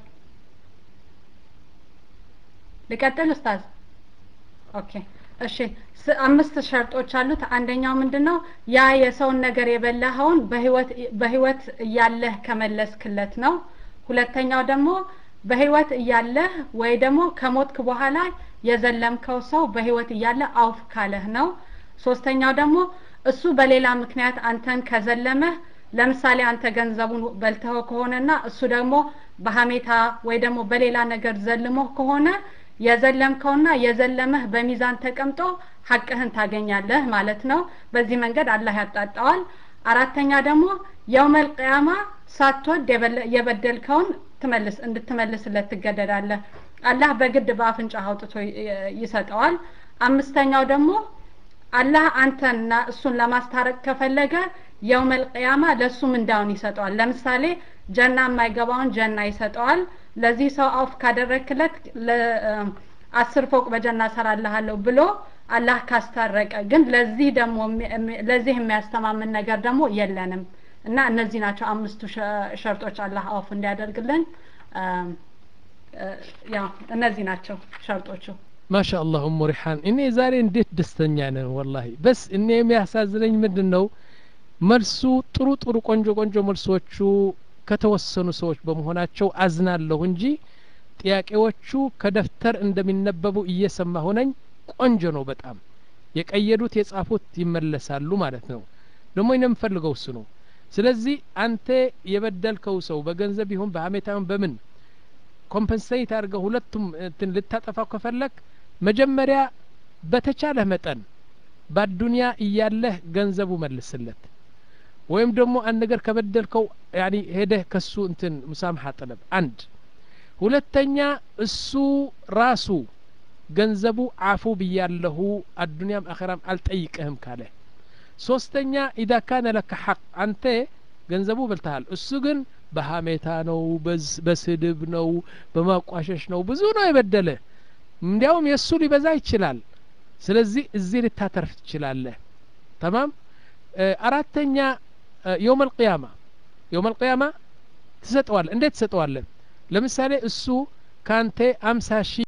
ልቀጥል ኡስታዝ ኦኬ እሺ ስ- አምስት ሸርጦች አሉት አንደኛው ምንድነው ያ የሰውን ነገር የበላኸውን በህይወት በህይወት እያለህ ከመለስክለት ነው ሁለተኛው ደግሞ በህይወት እያለህ ወይ ደግሞ ከሞትክ በኋላ የዘለምከው ሰው በህይወት እያለ አውፍ ካለህ ነው ሶስተኛው ደግሞ እሱ በሌላ ምክንያት አንተን ከዘለመህ ለምሳሌ አንተ ገንዘቡን በልተው ከሆነና እሱ ደግሞ በሀሜታ ወይ ደግሞ በሌላ ነገር ዘልሞህ ከሆነ የዘለምከውና የዘለመህ በሚዛን ተቀምጦ ሀቅህን ታገኛለህ ማለት ነው በዚህ መንገድ አላህ ያጣጣዋል አራተኛ ደግሞ የውመል ቅያማ ሳትወድ የበለ- የበደልከውን ትመልስ እንድትመልስለት ትገደዳለህ አላህ በግድ በአፍንጫ አውጥቶ ይ- ይሰጠዋል አምስተኛው ደግሞ አላህ አንተና እሱን ለማስታረቅ ከፈለገ የውመል ቅያማ ለእሱ ምንዳውን ይሰጠዋል ለምሳሌ ጀና የማይገባውን ጀና ይሰጠዋል ለዚህ ሰው አውፍ ካደረክለት አስር ፎቅ በጀና ሰራልሃለሁ ብሎ አላህ ካስታረቀ ግን ለዚህ ደግሞ የሚ- የሚ- ለዚህ የሚያስተማምን ነገር ደግሞ የለንም እና እነዚህ ናቸው አምስቱ ሸ- ሸርጦች አላህ አውፍ እንዲያደርግልን አም፣ እ፣ ያው እነዚህ ናቸው ሸርጦቹ ማሻ አላህ ኡሙ ሪሓን እኔ ዛሬ እንዴት ደስተኛ ነን ወላሂ በስ እኔ የሚያሳዝነኝ ምንድን ነው መልሱ ጥሩ ጥሩ ቆንጆ ቆንጆ መልሶቹ ከተወሰኑ ሰዎች በመሆናቸው አዝናለሁ እንጂ ጥያቄዎቹ ከደፍተር እንደሚነበቡ እየሰማሁ ነኝ ቆንጆ ነው በጣም የቀየዱት የጻፉት ይመለሳሉ ማለት ነው ደግሞ እኔ የምፈልገው እሱ ነው ስለዚህ አንተ የበደልከው ሰው በገንዘብ ይሁን በሀሜታ ይሁን በምን ኮምፐንሴት አድርገው ሁለቱም እንትን ልታጠፋው ከፈለግ መጀመሪያ በተቻለህ መጠን በአዱንያ እያለህ ገንዘቡ መልስለት ወይም ደግሞ አንድ ነገር ከበደልከው ያኒ ሄደህ ከሱ እንትን ሙሳምሐ ጥለብ አንድ ሁለተኛ እሱ ራሱ ገንዘቡ አፉ ብያለሁ አዱንያም አኸራም አልጠይቅህም ካለ ሶስተኛ ኢዳ ካነ ለከ ሐቅ አንተ ገንዘቡ በልተሃል እሱ ግን በሀሜታ ነው በዝ- በስድብ ነው በማቋሸሽ ነው ብዙ ነው የበደለ እንዲያውም የእሱ ሊበዛ ይችላል ስለዚህ እዚህ ልታተርፍ ትችላለህ ተማም እ፣ አራተኛ የውም አልቅያማ የውም አልቅያማ ትሰጠዋለ እንዴት ትሰጠዋለህ ለምሳሌ እሱ ካንተ አምሳ ሺ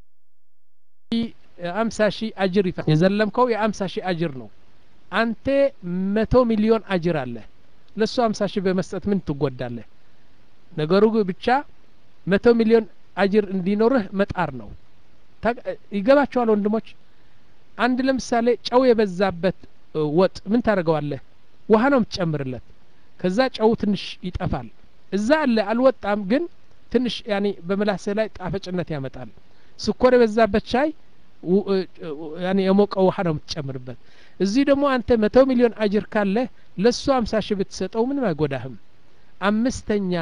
አምሳ ሺህ አጅር ይፈ የዘለምከው የአምሳ ሺህ አጅር ነው አንተ መቶ ሚሊዮን አጅር አለ ለእሱ አምሳ ሺህ በመስጠት ምን ትጎዳለህ ነገሩ ግን ብቻ መቶ ሚሊዮን አጅር እንዲኖርህ መጣር ነው ታቅ- ይገባቸዋል ወንድሞች አንድ ለምሳሌ ጨው የበዛበት እ፣ ወጥ ምን ታደርገዋለህ ውሃ ነው የምትጨምርለት ከዛ ጨው ትንሽ ይጠፋል እዛ አለ አልወጣም ግን ትንሽ ያኔ በምላስህ ላይ ጣፈጭነት ያመጣል ስኮር የበዛበት ሻይ ው- እ- እ- ያኔ የሞቀ ውሃ ነው የምትጨምርበት እዚህ ደግሞ አንተ መቶ ሚሊዮን አጅር ካለ ለእሱ አምሳ ሺህ ብትሰጠው ምንም አይጎዳህም አምስተኛ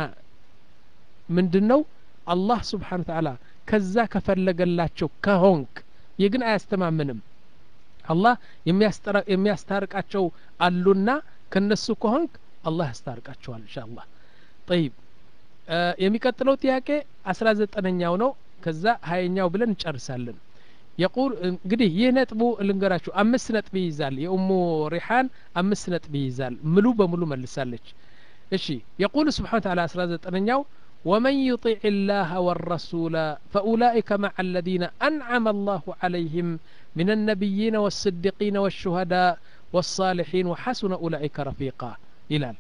ምንድን ነው አላህ ስብሓን ተዓላ ከዛ ከፈለገላቸው ከሆንክ ይህ ግን አያስተማምንም አላህ የሚያስጠራ- የሚያስታርቃቸው አሉና ከነሱ ከሆንክ አላህ ያስታርቃቸዋል እንሻ አላህ ጠይብ እ፣ የሚቀጥለው ጥያቄ አስራ ዘጠነኛው ነው ከዛ ሀያኛው ብለን እንጨርሳለን የቁል እንግዲህ ይህ ነጥቡ ልንገራችሁ አምስት ነጥብ ይይዛል የኡሙ ሪሓን አምስት ነጥብ ይይዛል ሙሉ በሙሉ መልሳለች እሺ የቁል ስብሓን ተዓላ አስራ ዘጠነኛው ومن يطع الله والرسول فأولئك مع الذين أنعم الله عليهم من النبيين والصديقين والشهداء والصالحين وحسن أولئك رفيقا ይላል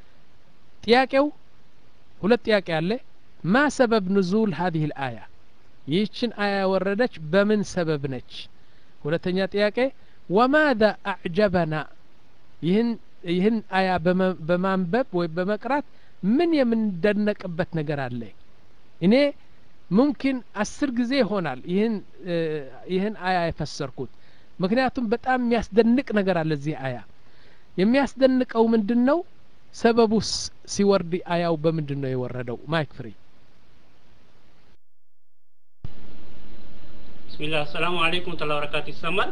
ጥያቄው ሁለት ጥያቄ አለ ማ ሰበብ ንዙል ሀዚህ ልአያ ይህችን አያ ያወረደች በምን ሰበብ ነች ሁለተኛ ጥያቄ ወማذا አዕጀበና ይህን ይህን አያ በመ- በማንበብ ወይም በመቅራት ምን የምንደነቅበት ነገር አለ እኔ ሙምኪን አስር ጊዜ ይሆናል ይህን እ፣ ይህን አያ የፈሰርኩት ምክንያቱም በጣም የሚያስደንቅ ነገር አለ እዚህ አያ የሚያስደንቀው ምንድን ነው ሰበቡስ ሲወርድ አያው በምንድን ነው የወረደው ማይክ ፍሪ ብስሚላህ አሰላሙ አለይኩም ወረህመቱላሂ ወበረካቱ ይሰማል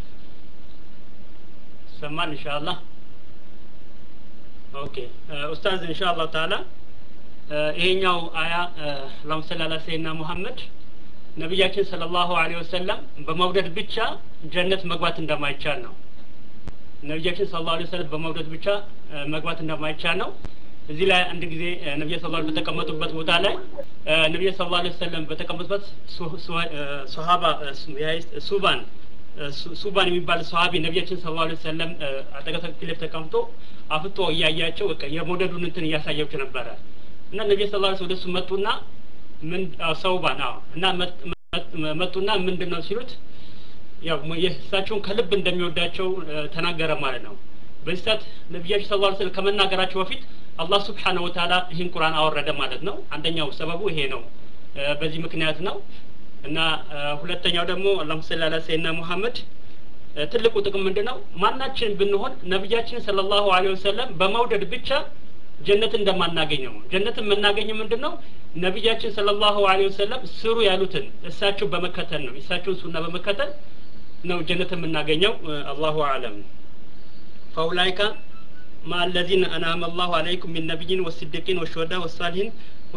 ይሰማል ኢንሻአላህ ኦኬ እ፣ ኡስታዝ ኢንሻአላህ ተዓላ ይሄኛው አያ አላሁም ሰሊ አላ ሰይድና ሙሐመድ ነቢያችን ሰለላሁ ዐለይሂ ወሰለም በመውደድ ብቻ ጀነት መግባት እንደማይቻል ነው። ነቢያችን ሰለላሁ ዐለይሂ ወሰለም በመውደድ ብቻ መግባት እንደማይቻል ነው። እዚህ ላይ አንድ ጊዜ ነቢዩ ሰለላሁ ዐለይሂ በተቀመጡበት ቦታ ላይ ነቢዩ ሰለላሁ ዐለይሂ ወሰለም በተቀመጡበት ሶሃባ ሱባን ሱባን የሚባል ሰሃቢ ነቢያችን ሰለላሁ ዐለይሂ ወሰለም አጠገብ ፊት ለፊት ተቀምጦ አፍጦ እያያቸው በቃ የመውደዱን እንትን እያሳያቸው ነበረ እና ነቢዩ ሰለላሁ ዐለይሂ ወደ እሱ መጡና ምን ሰውባን አዎ እና መጡና ምንድን ነው ሲሉት ያው እሳቸውን ከልብ እንደሚወዳቸው ተናገረ ማለት ነው። በዚህ ሰዓት ነቢያችን ሰለላሁ ዐለይሂ ወሰለም ከመናገራቸው በፊት አላህ ስብሓነሁ ወተዓላ ይህን ቁርአን አወረደ ማለት ነው። አንደኛው ሰበቡ ይሄ ነው። በዚህ ምክንያት ነው እና ሁለተኛው ደግሞ አላሁ ሰሊ አላ ሰይድና ሙሐመድ ትልቁ ጥቅም ምንድን ነው? ማናችን ብንሆን ነቢያችን ሰለላሁ ዐለይሂ ወሰለም በመውደድ ብቻ ጀነት እንደማናገኘው ጀነት የምናገኘው ምንድን ነው? ነቢያችን ሰለላሁ ዐለይሂ ወሰለም ስሩ ያሉትን እሳቸው በመከተል ነው። እሳቸውን ሱና በመከተል ነው ጀነት የምናገኘው። አላሁ አለም ፈኡላይካ مع الذين أنعم الله عليكم من نبيين والصديقين والشهداء والصالحين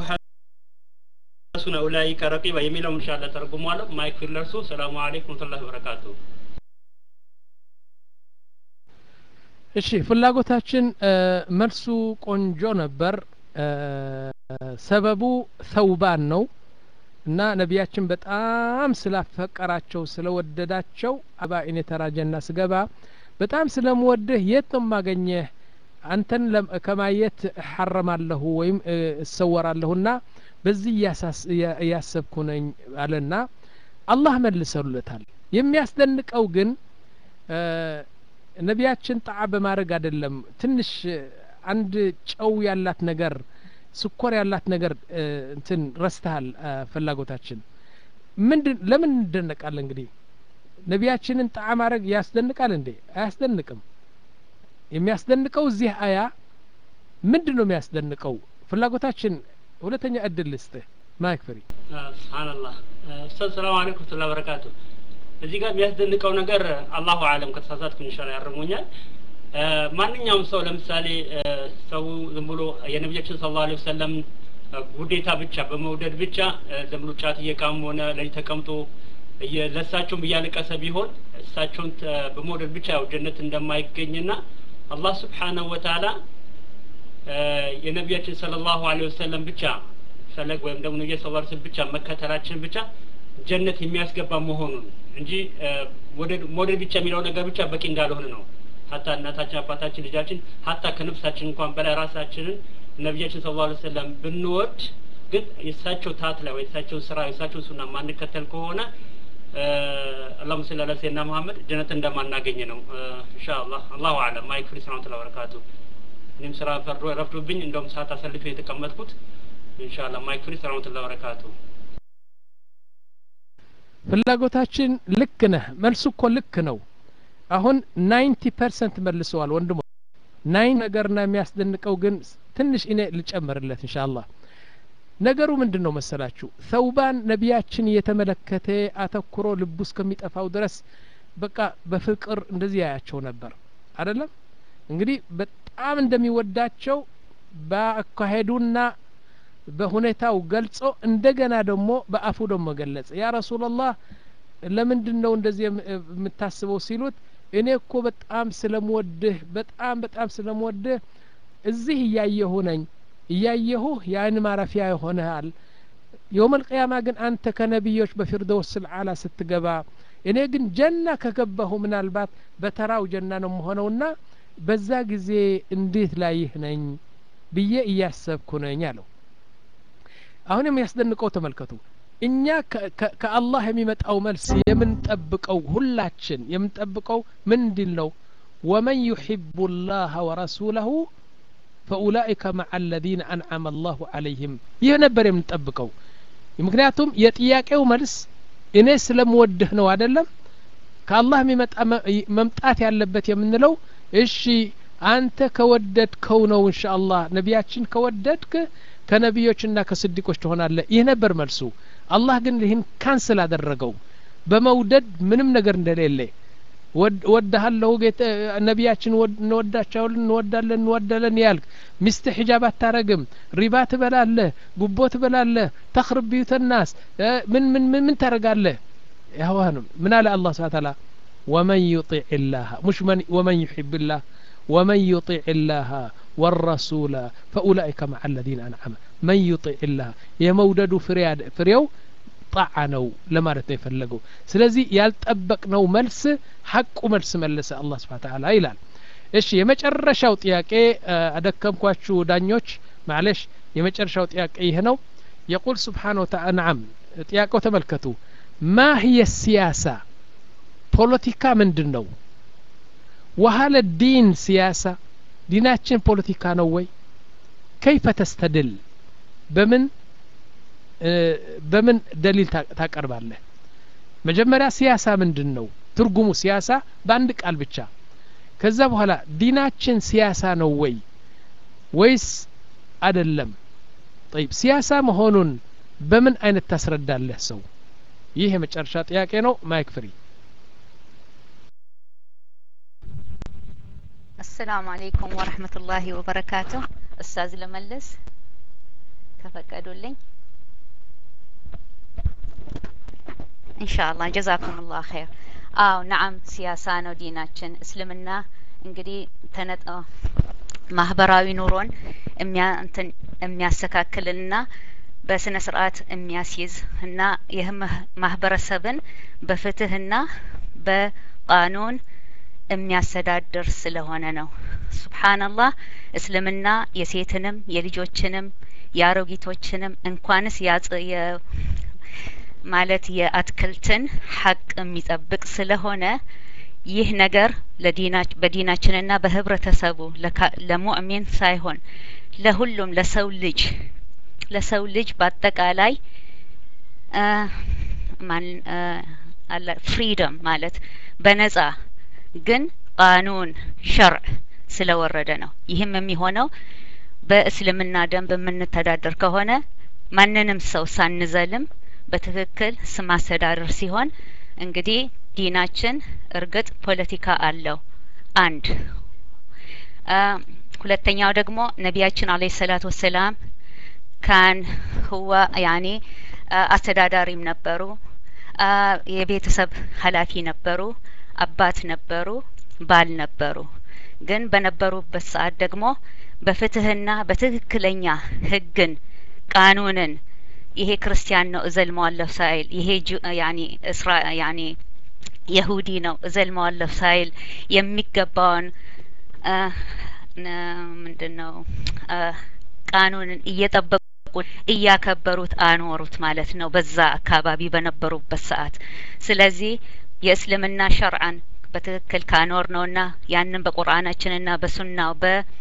وحسن أولئك رقيبا يميلهم إن شاء الله ترجموا له ما يكفي لرسول السلام عليكم ورحمة الله وبركاته እሺ ፍላጎታችን መልሱ ቆንጆ ነበር ሰበቡ ተውባን ነው እና ነቢያችን በጣም ስላፈቀራቸው ስለወደዳቸው አባ እኔ ተራጀና ስገባ በጣም ስለምወድህ የት ነው ማገኘህ አንተን ከማየት እሐረማለሁ ወይም እሰወራለሁና በዚህ እያሰብኩ ነኝ አለና አላህ መልሰሉለታል የሚያስደንቀው ግን ነቢያችን ጣዓ በማድረግ አይደለም ትንሽ አንድ ጨው ያላት ነገር ስኮር ያላት ነገር እንትን ረስተሃል ፍላጎታችን ምንድን ለምን እንደነቃለን እንግዲህ ነቢያችንን ጣዓ ማድረግ ያስደንቃል እንዴ አያስደንቅም የሚያስደንቀው እዚህ አያ ምንድን ነው የሚያስደንቀው ፍላጎታችን ሁለተኛ እድል ልስጥህ ማይክ ፍሪ ስብሓንላህ ኡስታዝ ሰላም አለይኩም ወረህመቱላሂ ወበረካቱ እዚህ ጋር የሚያስደንቀው ነገር አላሁ አለም ከተሳሳትኩ ኢንሻአላህ ያርሙኛል ማንኛውም ሰው ለምሳሌ ሰው ዝም ብሎ የነቢያችን ሰለላሁ ዐለይሂ ወሰለም ጉዴታ ብቻ በመውደድ ብቻ ዝም ብሎ ጫት እየቃም ሆነ ለይ ተቀምጦ ለእሳቸውም እያለቀሰ ቢሆን እሳቸውን በመውደድ ብቻ ያው ጀነት እንደማይገኝና አላህ ስብሓነሁ ወተዓላ የነቢያችን ሰለላሁ ዐለይሂ ወሰለም ብቻ ፈለግ ወይም ደግሞ ነቢያ ሰለላሁ ዐለይሂ ወሰለም ብቻ መከተላችን ብቻ ጀነት የሚያስገባ መሆኑን እንጂ መውደድ ብቻ የሚለው ነገር ብቻ በቂ እንዳልሆነ ነው። ሀታ እናታችን፣ አባታችን፣ ልጃችን ሀታ ከነፍሳችን እንኳን በላይ ራሳችንን ነቢያችን ሰለላሁ ዐለይሂ ወሰለም ብንወድ ግን የእሳቸው ታት ላይ ወይ የእሳቸውን ስራ የእሳቸውን ሱና ማንከተል ከሆነ አላሁም ስለ አላ ሰይድና መሐመድ ጀነት እንደማናገኝ ነው ኢንሻአላህ አላሁ አለም ማይክ ፍሪ ሰላም ተላ በረካቱ እኔም ስራ ፈርዶ ረፍዶብኝ እንደውም ሰዓት አሰልፌ የተቀመጥኩት ኢንሻአላህ ማይክ ፍሪ ሰላም ተላ በረካቱ ፍላጎታችን ልክ ነህ መልሱ እኮ ልክ ነው አሁን ናይንቲ ፐርሰንት መልሰዋል ወንድሞ ናይን ነገርና የሚያስደንቀው ግን ትንሽ እኔ ልጨምርለት እንሻአላህ ነገሩ ምንድን ነው መሰላችሁ ሰውባን ነቢያችን እየተመለከተ አተኩሮ ልቡ እስከሚጠፋው ድረስ በቃ በፍቅር እንደዚህ ያያቸው ነበር አይደለም እንግዲህ በጣም እንደሚወዳቸው በአካሄዱና በሁኔታው ገልጾ እንደገና ደግሞ በአፉ ደግሞ ገለጸ ያ ረሱላላህ ለምንድን ነው እንደዚህ የምታስበው ሲሉት እኔ እኮ በጣም ስለምወድህ በጣም በጣም ስለምወድህ እዚህ እያየሁ ነኝ እያየሁህ የአይን ማረፊያ ይሆንሃል የውመል ቅያማ ግን አንተ ከነቢዮች በፊርደውስ ልዓላ ስትገባ እኔ ግን ጀና ከገባሁ ምናልባት በተራው ጀና ነው መሆነውና በዛ ጊዜ እንዴት ላይህ ነኝ ብዬ እያሰብኩ ነኝ አለው አሁን የሚያስደንቀው ተመልከቱ እኛ ከአላህ የሚመጣው መልስ የምንጠብቀው ሁላችን የምንጠብቀው ምንድን ነው ወመን ዩሕቡ ላህ ወረሱለሁ ፈኡላኢከ መዓ አለዚነ አንዓመ አላሁ አለይህም ይህ ነበር የምንጠብቀው ምክንያቱም የጥያቄው መልስ እኔ ስለምወድህ ነው አይደለም ከአላህ የሚመጣ መምጣት ያለበት የምንለው እሺ አንተ ከወደድከው ነው እንሻ አላህ ነቢያችን ከወደድክ ከነቢዮችና ከስዲቆች ትሆናለህ ይህ ነበር መልሱ አላህ ግን ይህን ካንስል አደረገው በመውደድ ምንም ነገር እንደሌለ ወድሃለሁ ጌታ ነቢያችን እንወዳቸዋለን እንወዳለን እንወዳለን ያልክ ሚስት ሒጃብ አታረግም ሪባ ትበላለህ ጉቦ ትበላለህ ተኽርብ ቢዩተ ናስ ምን ምን ምን ምን ታረጋለህ ያዋንም ምን አለ አላህ ስብሓ ታላ ወመን ዩጢዕ ላህ ሙሽ ወመን ዩሕብ ላህ ومن يطيع الله والرسول فأولئك مع الذين أنعم من يطيع الله يمودد فرياد فريو ጣዓ ነው ለማለት ነው የፈለገው ስለዚህ ያልጠበቅነው መልስ ሐቁ መልስ መለሰ አላህ ስብሓን ተዓላ ይላል እሺ የመጨረሻው ጥያቄ አደከምኳችሁ ዳኞች ማለሽ የመጨረሻው ጥያቄ ይህ ነው የቁል ስብሓን ወተዓላ ናም ጥያቄው ተመልከቱ ማ ህየ ሲያሳ ፖለቲካ ምንድን ነው ወሀለ ዲን ሲያሳ ዲናችን ፖለቲካ ነው ወይ ከይፈ ተስተድል በምን በምን ደሊል ታቀርባለህ መጀመሪያ ሲያሳ ምንድን ነው ትርጉሙ ሲያሳ በአንድ ቃል ብቻ ከዛ በኋላ ዲናችን ሲያሳ ነው ወይ ወይስ አደለም ጠይብ ሲያሳ መሆኑን በምን አይነት ታስረዳለህ ሰው ይህ የመጨረሻ ጥያቄ ነው ማይክ ፍሪ አሰላሙ አለይኩም ወረህመቱላሂ ወበረካቱ እሳዝ ለመለስ ከፈቀዱልኝ ኢንሻአላህ ጀዛኩሙላህ ኸይር አው ነዓም ሲያሳ ነው ዲናችን እስልምና እንግዲህ ተነጠ ማህበራዊ ኑሮን የሚያንትን የሚያስተካክልና በስነ ስርዓት የሚያስይዝ እና ይህ ማህበረሰብን በፍትህና በቃኑን የሚያስተዳድር ስለሆነ ነው ሱብሓነላህ እስልምና የሴትንም የልጆችንም የአሮጊቶችንም እንኳንስ ያጽ ማለት የአትክልትን ሀቅ የሚጠብቅ ስለሆነ ይህ ነገር በዲናችንና በህብረተሰቡ ለሙእሚን ሳይሆን ለሁሉም ለሰው ልጅ ለሰው ልጅ በአጠቃላይ ፍሪደም ማለት በነጻ ግን ቃኑን ሸርዕ ስለወረደ ነው ይህም የሚሆነው በእስልምና ደንብ የምንተዳደር ከሆነ ማንንም ሰው ሳንዘልም በትክክል ስም አስተዳደር ሲሆን እንግዲህ ዲናችን እርግጥ ፖለቲካ አለው አንድ ሁለተኛው ደግሞ ነቢያችን አለይሂ ሰላቱ ወሰላም ካን ህዋ ያኔ አስተዳዳሪም ነበሩ የቤተሰብ ኃላፊ ነበሩ አባት ነበሩ ባል ነበሩ ግን በነበሩበት ሰዓት ደግሞ በፍትህና በትክክለኛ ህግን ቃኑንን ይሄ ክርስቲያን ነው እዘልመዋለሁ ሳይል ይሄ ያኒ እስራ ያኒ የሁዲ ነው እዘልመዋለሁ ሳይል የሚገባውን ምንድን ነው ቃኑንን እየጠበቁ እያከበሩት አኖሩት ማለት ነው በዛ አካባቢ በነበሩበት ሰዓት ስለዚህ የእስልምና ሸርዓን በትክክል ካኖር ነውና ያንን በቁርአናችንና በሱናው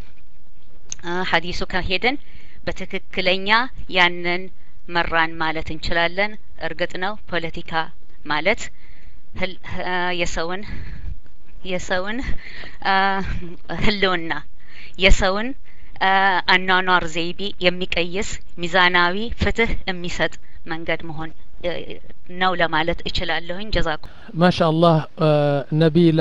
በሀዲሱ ከሄድን በትክክለኛ ያንን መራን ማለት እንችላለን እርግጥ ነው ፖለቲካ ማለት የሰውን የሰውን ህልውና የሰውን አኗኗር ዘይቤ የሚቀይስ ሚዛናዊ ፍትህ የሚሰጥ መንገድ መሆን ነው ለማለት እችላለሁኝ ጀዛኩ ማሻ አላህ ነቢላ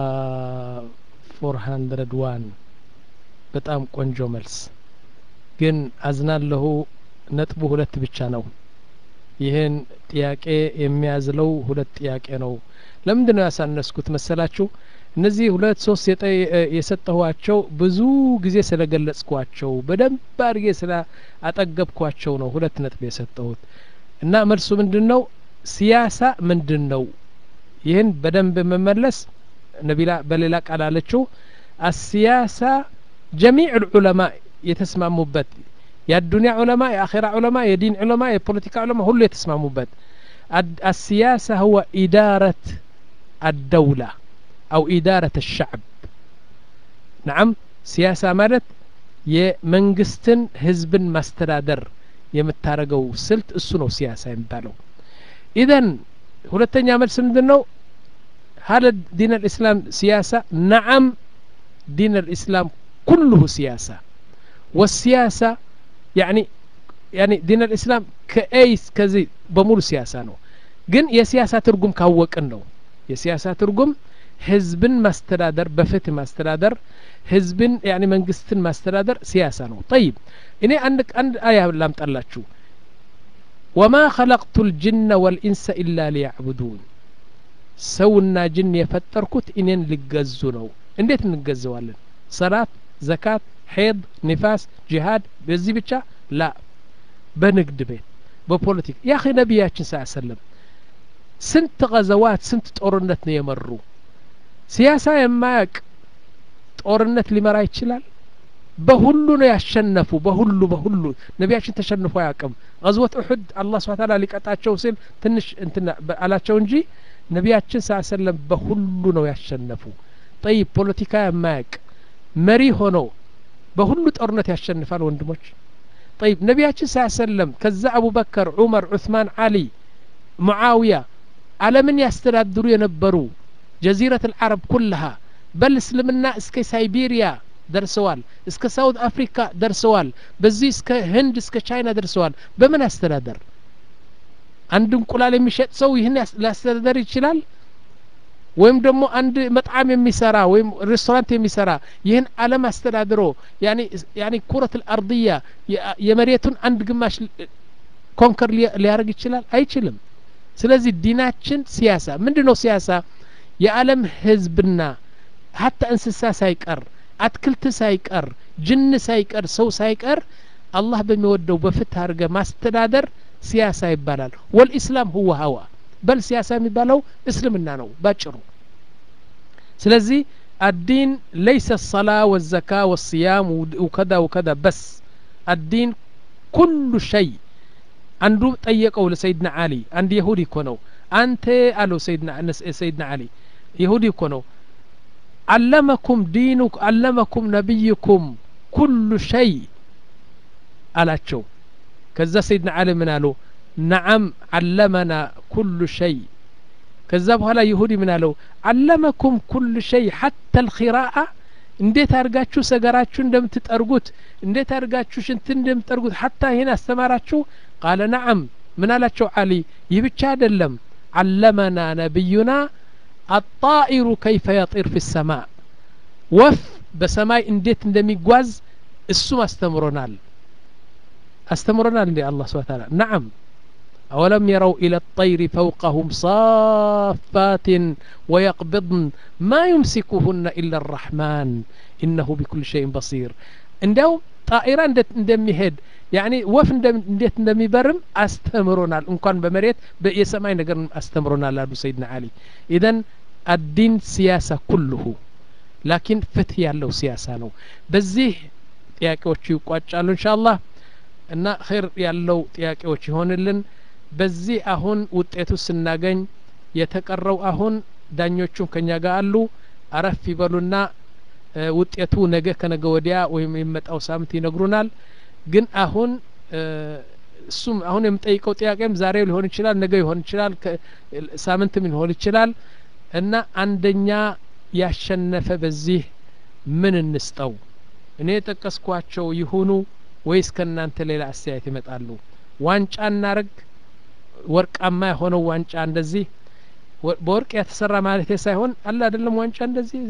ፎር ሀንድረድ ዋን በጣም ቆንጆ መልስ ግን አዝናለሁ ነጥቡ ሁለት ብቻ ነው ይህን ጥያቄ የሚያዝለው ሁለት ጥያቄ ነው ለምንድን ነው ያሳነስኩት መሰላችሁ እነዚህ ሁለት ሶስት የሰጠኋቸው ብዙ ጊዜ ስለገለጽኳቸው በደንብ አድርጌ ስለ አጠገብኳቸው ነው ሁለት ነጥብ የሰጠሁት እና መልሱ ምንድን ነው ሲያሳ ምንድን ነው ይህን በደንብ መመለስ ነቢላ በሌላ ቃል አለችው አሲያሳ ጀሚዕ ልዑለማ የተስማሙበት የአዱኒያ ዑለማ የአኼራ ዑለማ የዲን ዑለማ የፖለቲካ ዑለማ ሁሉ የተስማሙበት السياسة هو إدارة الدولة أو إدارة الشعب نعم سياسة مالت የመንግስትን ህዝብን ማስተዳደር የምታረገው ስልት እሱ ነው ሲያሳ የሚባለው ኢዘን ሁለተኛ መልስ ምንድን ነው هل دين الإسلام سياسة نعم دين الإسلام كله سياسة والسياسة يعني يعني ዲን አልእስላም ከኤይስ ከዚህ በሙሉ ሲያሳ ነው ግን የሲያሳ ትርጉም ካወቅን ነው የሲያሳ ትርጉም ህዝብን ማስተዳደር በፍትህ ማስተዳደር ህዝብን ያኒ መንግስትን ማስተዳደር ሲያሳ ነው ጠይብ እኔ አንድ አንድ አያ ላምጣላችሁ ወማ ኸለቅቱ ልጅነ ወልኢንሰ ኢላ ሊያዕቡዱን ሰውና ጅን የፈጠርኩት እኔን ሊገዙ ነው እንዴት እንገዘዋለን ሰላት ዘካት ሄድ ኒፋስ ጂሃድ በዚህ ብቻ ላ በንግድ ቤት በፖለቲካ ያ ነቢያችን ስ ሰለም ስንት ገዘዋት ስንት ጦርነት ነው የመሩ ሲያሳ የማያቅ ጦርነት ሊመራ ይችላል በሁሉ ነው ያሸነፉ በሁሉ በሁሉ ነቢያችን ተሸንፎ አያውቅም ገዝወት እሑድ አላህ ስብሐ ተዓላ ሊቀጣቸው ሲል ትንሽ እንትና አላቸው እንጂ ነቢያችን ስ ሰለም በሁሉ ነው ያሸነፉ ጠይብ ፖለቲካ የማያቅ መሪ ሆኖ በሁሉ ጦርነት ያሸንፋል ወንድሞች ጠይብ ነቢያችን ስ ሰለም ከዛ አቡበከር ዑመር ዑስማን አሊ ሙዓውያ አለምን ያስተዳድሩ የነበሩ ጀዚረት አልዓረብ ኩልሃ በል እስልምና እስከ ሳይቤሪያ ደርሰዋል እስከ ሳውት አፍሪካ ደርሰዋል በዚህ እስከ ህንድ እስከ ቻይና ደርሰዋል በምን አስተዳደር አንድ እንቁላል የሚሸጥ ሰው ይህን ሊያስተዳደር ይችላል ወይም ደግሞ አንድ መጣም የሚሰራ ወይም ሬስቶራንት የሚሰራ ይህን አለም አስተዳድሮ ያኒ ኩረት ልአርድያ የመሬቱን አንድ ግማሽ ኮንከር ሊያደርግ ይችላል አይችልም ስለዚህ ዲናችን ሲያሳ ምንድ ነው ሲያሳ የዓለም ህዝብና ሀታ እንስሳ ሳይቀር አትክልት ሳይቀር ጅን ሳይቀር ሰው ሳይቀር አላህ በሚወደው በፍትህ አድርገ ማስተዳደር ሲያሳ ይባላል ወልኢስላም ሁወ ሀዋ በል ሲያሳ የሚባለው እስልምና ነው ባጭሩ ስለዚህ الدين ليس الصلاة والزكاة والصيام وكذا وكذا بس الدين كل شيء አንዱ ጠየቀው ለሰይድና አሊ አንድ የሁዲ እኮ ነው አንተ አለው ሰይድና ሰይድና አሊ የሁዲ እኮ ነው አለመኩም ዲኑ አለመኩም ነቢይኩም ኩሉ ሸይ አላቸው ከዛ ሰይድና አሊ ምን አሉ ነዓም አለመና ኩሉ ሸይ ከዛ በኋላ ይሁዲ ምን አለው አለመኩም ኩሉ ሸይ ሐታ ልኪራአ እንዴት አድርጋችሁ ሰገራችሁ እንደምትጠርጉት እንዴት አድርጋችሁ ሽንትን እንደምትጠርጉት ሐታ ይህን አስተማራችሁ ቃለ ነዓም ምን አላቸው አሊ ይህ ብቻ አይደለም አለመና ነቢዩና አጣኢሩ ከይፈ የጢር ፊ ሰማ ወፍ በሰማይ እንዴት እንደሚጓዝ እሱም አስተምሮናል አስተምሮናል እንዴ አላህ ስብሐ ተዓላ ነዓም أولم يروا إلى الطير فوقهم صافات ويقبضن ما يمسكهن إلا الرحمن إنه بكل شيء بصير እንደው ጣኢራ እንደሚሄድ ያኒ ወፍ እንዴት እንደሚበርም አስተምሮናል እንኳን በመሬት የሰማይ ነገር አስተምሮናል አሉ ሰይድና አሊ ኢዘን አዲን ሲያሳ ኩልሁ ላኪን ፍትህ ያለው ሲያሳ ነው በዚህ ጥያቄዎቹ ይቋጫሉ እንሻ አላህ እና ኸይር ያለው ጥያቄዎች ይሆንልን በዚህ አሁን ውጤቱ ስናገኝ የተቀረው አሁን ዳኞቹም ከኛ ጋር አሉ አረፍ ይበሉና ውጤቱ ነገ ከነገ ወዲያ ወይም የሚመጣው ሳምንት ይነግሩናል ግን አሁን እሱም አሁን የምጠይቀው ጥያቄም ዛሬ ሊሆን ይችላል ነገ ሊሆን ይችላል ሳምንትም ሊሆን ይችላል እና አንደኛ ያሸነፈ በዚህ ምን እንስጠው እኔ የጠቀስኳቸው ይሁኑ ወይስ ከእናንተ ሌላ አስተያየት ይመጣሉ ዋንጫ እናርግ ወርቃማ የሆነው ዋንጫ እንደዚህ በወርቅ የተሰራ ማለት ሳይሆን አለ አይደለም ዋንጫ እንደዚህ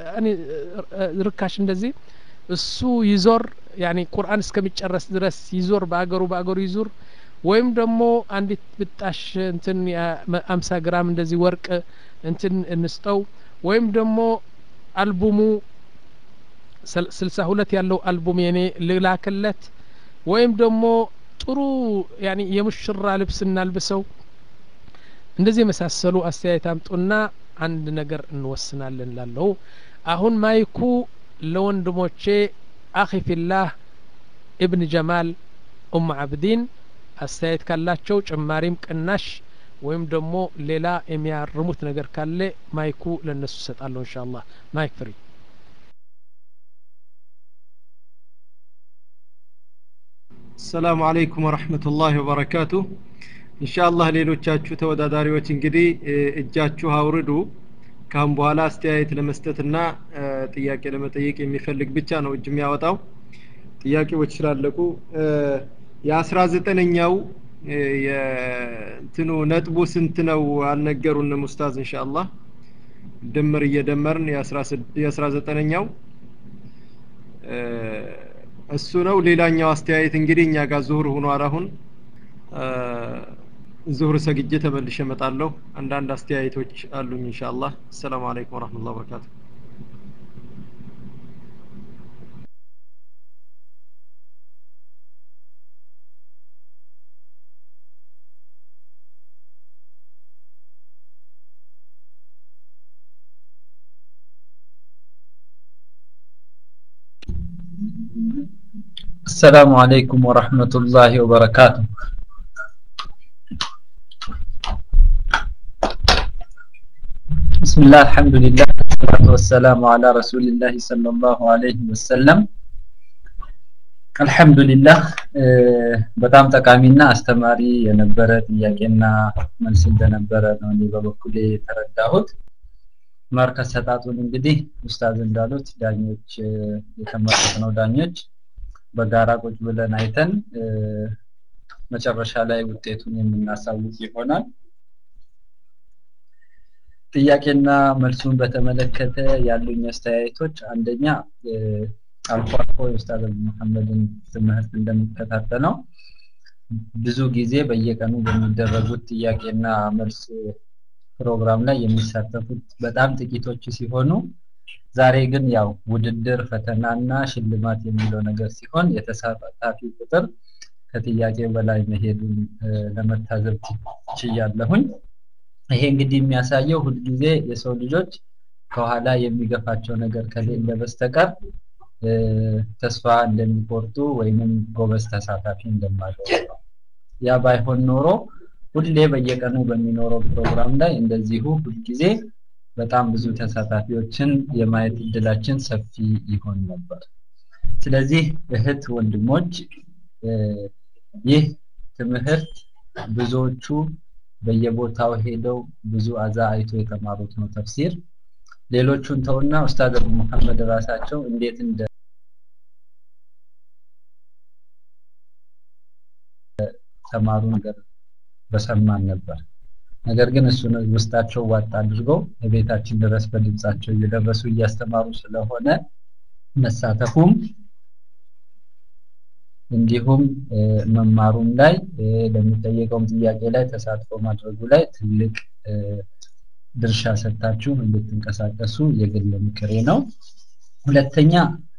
ርካሽ እንደዚህ እሱ ይዞር ያኒ ቁርአን እስከሚጨረስ ድረስ ይዞር በአገሩ በአገሩ ይዙር ወይም ደግሞ አንዲት ብጣሽ እንትን አምሳ ግራም እንደዚህ ወርቅ እንትን እንስጠው ወይም ደግሞ አልቡሙ ስልሳ ሁለት ያለው አልቡም የኔ ልላክለት ወይም ደግሞ ጥሩ ያኒ የሙሽራ ልብስ እናልብሰው እንደዚህ የመሳሰሉ አስተያየት አምጡና አንድ ነገር እንወስናለን ላለው አሁን ማይኩ ለወንድሞቼ አኺ ፊላህ እብን ጀማል ኡም አብዲን አስተያየት ካላቸው ጭማሪም ቅናሽ ወይም ደግሞ ሌላ የሚያርሙት ነገር ካለ ማይኩ ለነሱ እሰጣለሁ እንሻ አላህ ማይክ ፍሪ ሰላሙ አለይኩም ወረህመቱላሂ ወበረካቱ ኢንሻአላህ ሌሎቻችሁ ተወዳዳሪዎች እንግዲህ እጃችሁ አውርዱ ካሁን በኋላ አስተያየት ለመስጠትና ጥያቄ ለመጠየቅ የሚፈልግ ብቻ ነው እጅ የሚያወጣው ጥያቄዎች ስላለቁ የአስራ ዘጠነኛው የእንትኑ ነጥቡ ስንት ነው አልነገሩንም ኡስታዝ ኢንሻአላህ ድምር እየደመርን የአስራ ዘጠነኛው እሱ ነው። ሌላኛው አስተያየት እንግዲህ እኛ ጋር ዙሁር ሆኗል። አሁን ዙሁር ሰግጄ ተመልሼ እመጣለሁ። አንዳንድ አስተያየቶች አሉኝ ኢንሻአላህ። አሰላሙ አለይኩም ወራህመቱላሂ ወበረካቱ። السلام عليكم ورحمة الله وبركاته بسم الله الحمد لله والصلاة والسلام على رسول الله صلى الله عليه وسلم አልሐምዱሊላህ በጣም ጠቃሚና አስተማሪ የነበረ ጥያቄና መልስ እንደነበረ ነው እኔ በበኩሌ የተረዳሁት። ማርክ አሰጣጡን እንግዲህ ኡስታዝ እንዳሉት ዳኞች የተመረጥነው ዳኞች በጋራ ቁጭ ብለን አይተን መጨረሻ ላይ ውጤቱን የምናሳውቅ ይሆናል። ጥያቄና መልሱን በተመለከተ ያሉኝ አስተያየቶች አንደኛ አልፎ አልፎ የኡስታዝ መሐመድን ትምህርት እንደሚከታተለው ብዙ ጊዜ በየቀኑ በሚደረጉት ጥያቄና መልስ ፕሮግራም ላይ የሚሳተፉት በጣም ጥቂቶች ሲሆኑ ዛሬ ግን ያው ውድድር ፈተናና ሽልማት የሚለው ነገር ሲሆን የተሳታፊ ቁጥር ከጥያቄው በላይ መሄዱን ለመታዘብ ችያለሁኝ። ይሄ እንግዲህ የሚያሳየው ሁልጊዜ የሰው ልጆች ከኋላ የሚገፋቸው ነገር ከሌለ በስተቀር ተስፋ እንደሚቆርጡ ወይንም ጎበዝ ተሳታፊ እንደማይሆኑ ነው። ያ ባይሆን ኖሮ ሁሌ በየቀኑ በሚኖረው ፕሮግራም ላይ እንደዚሁ ሁልጊዜ በጣም ብዙ ተሳታፊዎችን የማየት እድላችን ሰፊ ይሆን ነበር። ስለዚህ እህት ወንድሞች ይህ ትምህርት ብዙዎቹ በየቦታው ሄደው ብዙ አዛ አይቶ የተማሩት ነው ተፍሲር። ሌሎቹን ተውና ኡስታዝ አቡ መሐመድ ራሳቸው እንዴት እንደ ተማሩ ነገር በሰማን ነበር። ነገር ግን እሱን ውስጣቸው ዋጥ አድርገው በቤታችን ድረስ በድምጻቸው እየደረሱ እያስተማሩ ስለሆነ መሳተፉም እንዲሁም መማሩም ላይ ለሚጠየቀውም ጥያቄ ላይ ተሳትፎ ማድረጉ ላይ ትልቅ ድርሻ ሰጥታችሁ እንድትንቀሳቀሱ የግል ምክሬ ነው። ሁለተኛ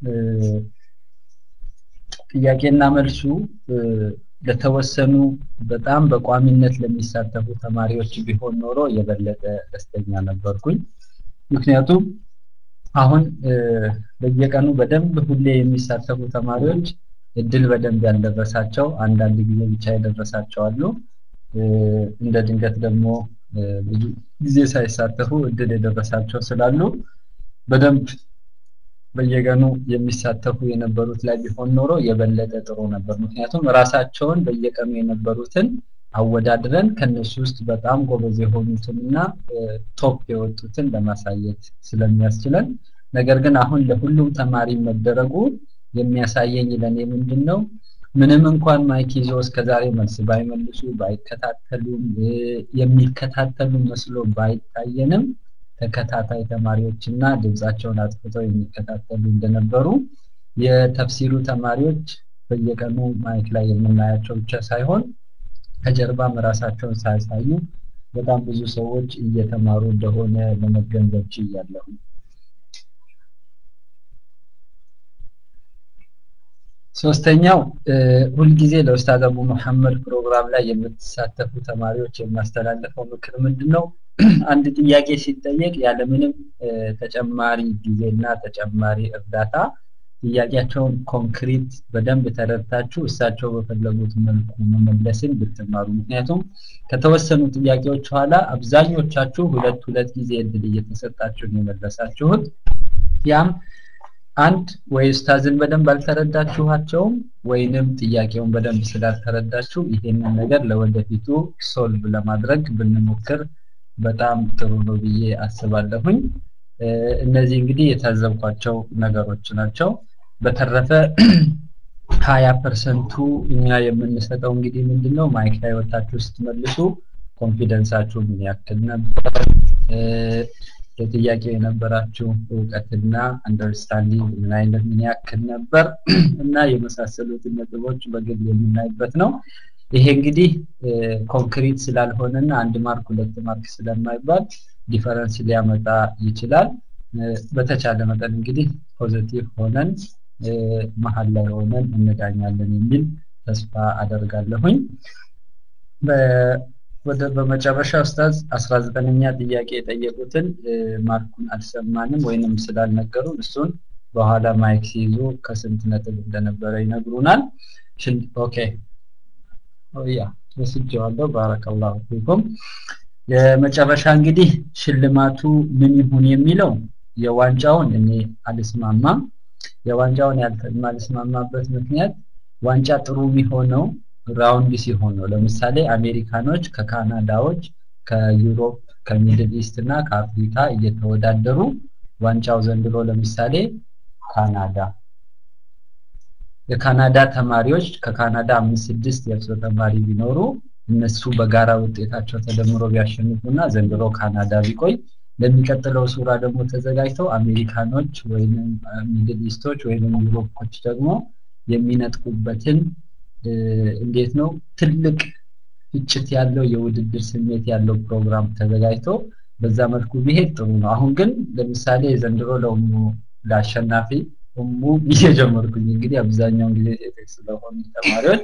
ጥያቄና መልሱ ለተወሰኑ በጣም በቋሚነት ለሚሳተፉ ተማሪዎች ቢሆን ኖሮ የበለጠ ደስተኛ ነበርኩኝ። ምክንያቱም አሁን በየቀኑ በደንብ ሁሌ የሚሳተፉ ተማሪዎች እድል በደንብ ያልደረሳቸው አንዳንድ ጊዜ ብቻ የደረሳቸው አሉ። እንደ ድንገት ደግሞ ብዙ ጊዜ ሳይሳተፉ እድል የደረሳቸው ስላሉ በደንብ በየቀኑ የሚሳተፉ የነበሩት ላይ ቢሆን ኖሮ የበለጠ ጥሩ ነበር። ምክንያቱም ራሳቸውን በየቀኑ የነበሩትን አወዳድረን ከነሱ ውስጥ በጣም ጎበዝ የሆኑትን እና ቶፕ የወጡትን ለማሳየት ስለሚያስችለን፣ ነገር ግን አሁን ለሁሉም ተማሪ መደረጉ የሚያሳየኝ ለኔ ምንድን ነው ምንም እንኳን ማይክ ይዞ እስከዛሬ መልስ ባይመልሱ ባይከታተሉም የሚከታተሉ መስሎ ባይታየንም ተከታታይ ተማሪዎችና ድምጻቸውን አጥፍተው የሚከታተሉ እንደነበሩ የተፍሲሩ ተማሪዎች በየቀኑ ማይክ ላይ የምናያቸው ብቻ ሳይሆን ከጀርባም ራሳቸውን ሳያሳዩ በጣም ብዙ ሰዎች እየተማሩ እንደሆነ ለመገንዘብ ችያለሁ። ሶስተኛው ሁልጊዜ ለኡስታዝ አቡ መሐመድ ፕሮግራም ላይ የምትሳተፉ ተማሪዎች የማስተላለፈው ምክር ምንድን ነው? አንድ ጥያቄ ሲጠየቅ ያለምንም ተጨማሪ ጊዜና ተጨማሪ እርዳታ ጥያቄያቸውን ኮንክሪት በደንብ ተረድታችሁ እሳቸው በፈለጉት መልኩ መመለስን ብትማሩ። ምክንያቱም ከተወሰኑ ጥያቄዎች ኋላ አብዛኞቻችሁ ሁለት ሁለት ጊዜ እድል እየተሰጣችሁ ነው የመለሳችሁት። ያም አንድ ወይ ኡስታዝን በደንብ አልተረዳችኋቸውም ወይንም ጥያቄውን በደንብ ስላልተረዳችሁ ይሄንን ነገር ለወደፊቱ ሶልቭ ለማድረግ ብንሞክር በጣም ጥሩ ነው ብዬ አስባለሁኝ። እነዚህ እንግዲህ የታዘብኳቸው ነገሮች ናቸው። በተረፈ ሀያ ፐርሰንቱ እኛ የምንሰጠው እንግዲህ ምንድን ነው ማይክ ላይ ወታችሁ ስትመልሱ ኮንፊደንሳችሁ ምን ያክል ነበር፣ ለጥያቄ የነበራችሁ እውቀትና አንደርስታንዲንግ ምን አይነት ምን ያክል ነበር እና የመሳሰሉትን ነጥቦች በግል የምናይበት ነው። ይሄ እንግዲህ ኮንክሪት ስላልሆነና አንድ ማርክ ሁለት ማርክ ስለማይባል ዲፈረንስ ሊያመጣ ይችላል። በተቻለ መጠን እንግዲህ ፖዚቲቭ ሆነን መሀል ላይ ሆነን እንዳኛለን የሚል ተስፋ አደርጋለሁኝ። ወደ በመጨረሻ ኡስታዝ አስራ ዘጠነኛ ጥያቄ የጠየቁትን ማርኩን አልሰማንም ወይንም ስላልነገሩን እሱን በኋላ ማይክ ሲይዙ ከስንት ነጥብ እንደነበረ ይነግሩናል። ኦኬ ያ ወስጄዋለሁ። ባረከላሁ ፊኩም። የመጨረሻ እንግዲህ ሽልማቱ ምን ይሁን የሚለው የዋንጫውን እኔ አልስማማም። የዋንጫውን ያልማልስማማበት ምክንያት ዋንጫ ጥሩ የሚሆነው ራውንድ ሲሆን ነው። ለምሳሌ አሜሪካኖች ከካናዳዎች፣ ከዩሮፕ፣ ከሚድል ኢስት እና ከአፍሪካ እየተወዳደሩ ዋንጫው ዘንድሮ ለምሳሌ ካናዳ የካናዳ ተማሪዎች ከካናዳ አምስት ስድስት የእርሶ ተማሪ ቢኖሩ እነሱ በጋራ ውጤታቸው ተደምሮ ቢያሸንፉና ዘንድሮ ካናዳ ቢቆይ ለሚቀጥለው ሱራ ደግሞ ተዘጋጅተው አሜሪካኖች ወይም ሚድል ኢስቶች ወይም ዩሮፖች ደግሞ የሚነጥቁበትን እንዴት ነው ትልቅ ፍጭት ያለው የውድድር ስሜት ያለው ፕሮግራም ተዘጋጅቶ በዛ መልኩ ቢሄድ ጥሩ ነው። አሁን ግን ለምሳሌ ዘንድሮ ለሙ ለአሸናፊ እሙ እየጀመርኩኝ እንግዲህ አብዛኛውን ጊዜ ሴቶች ስለሆኑ ተማሪዎች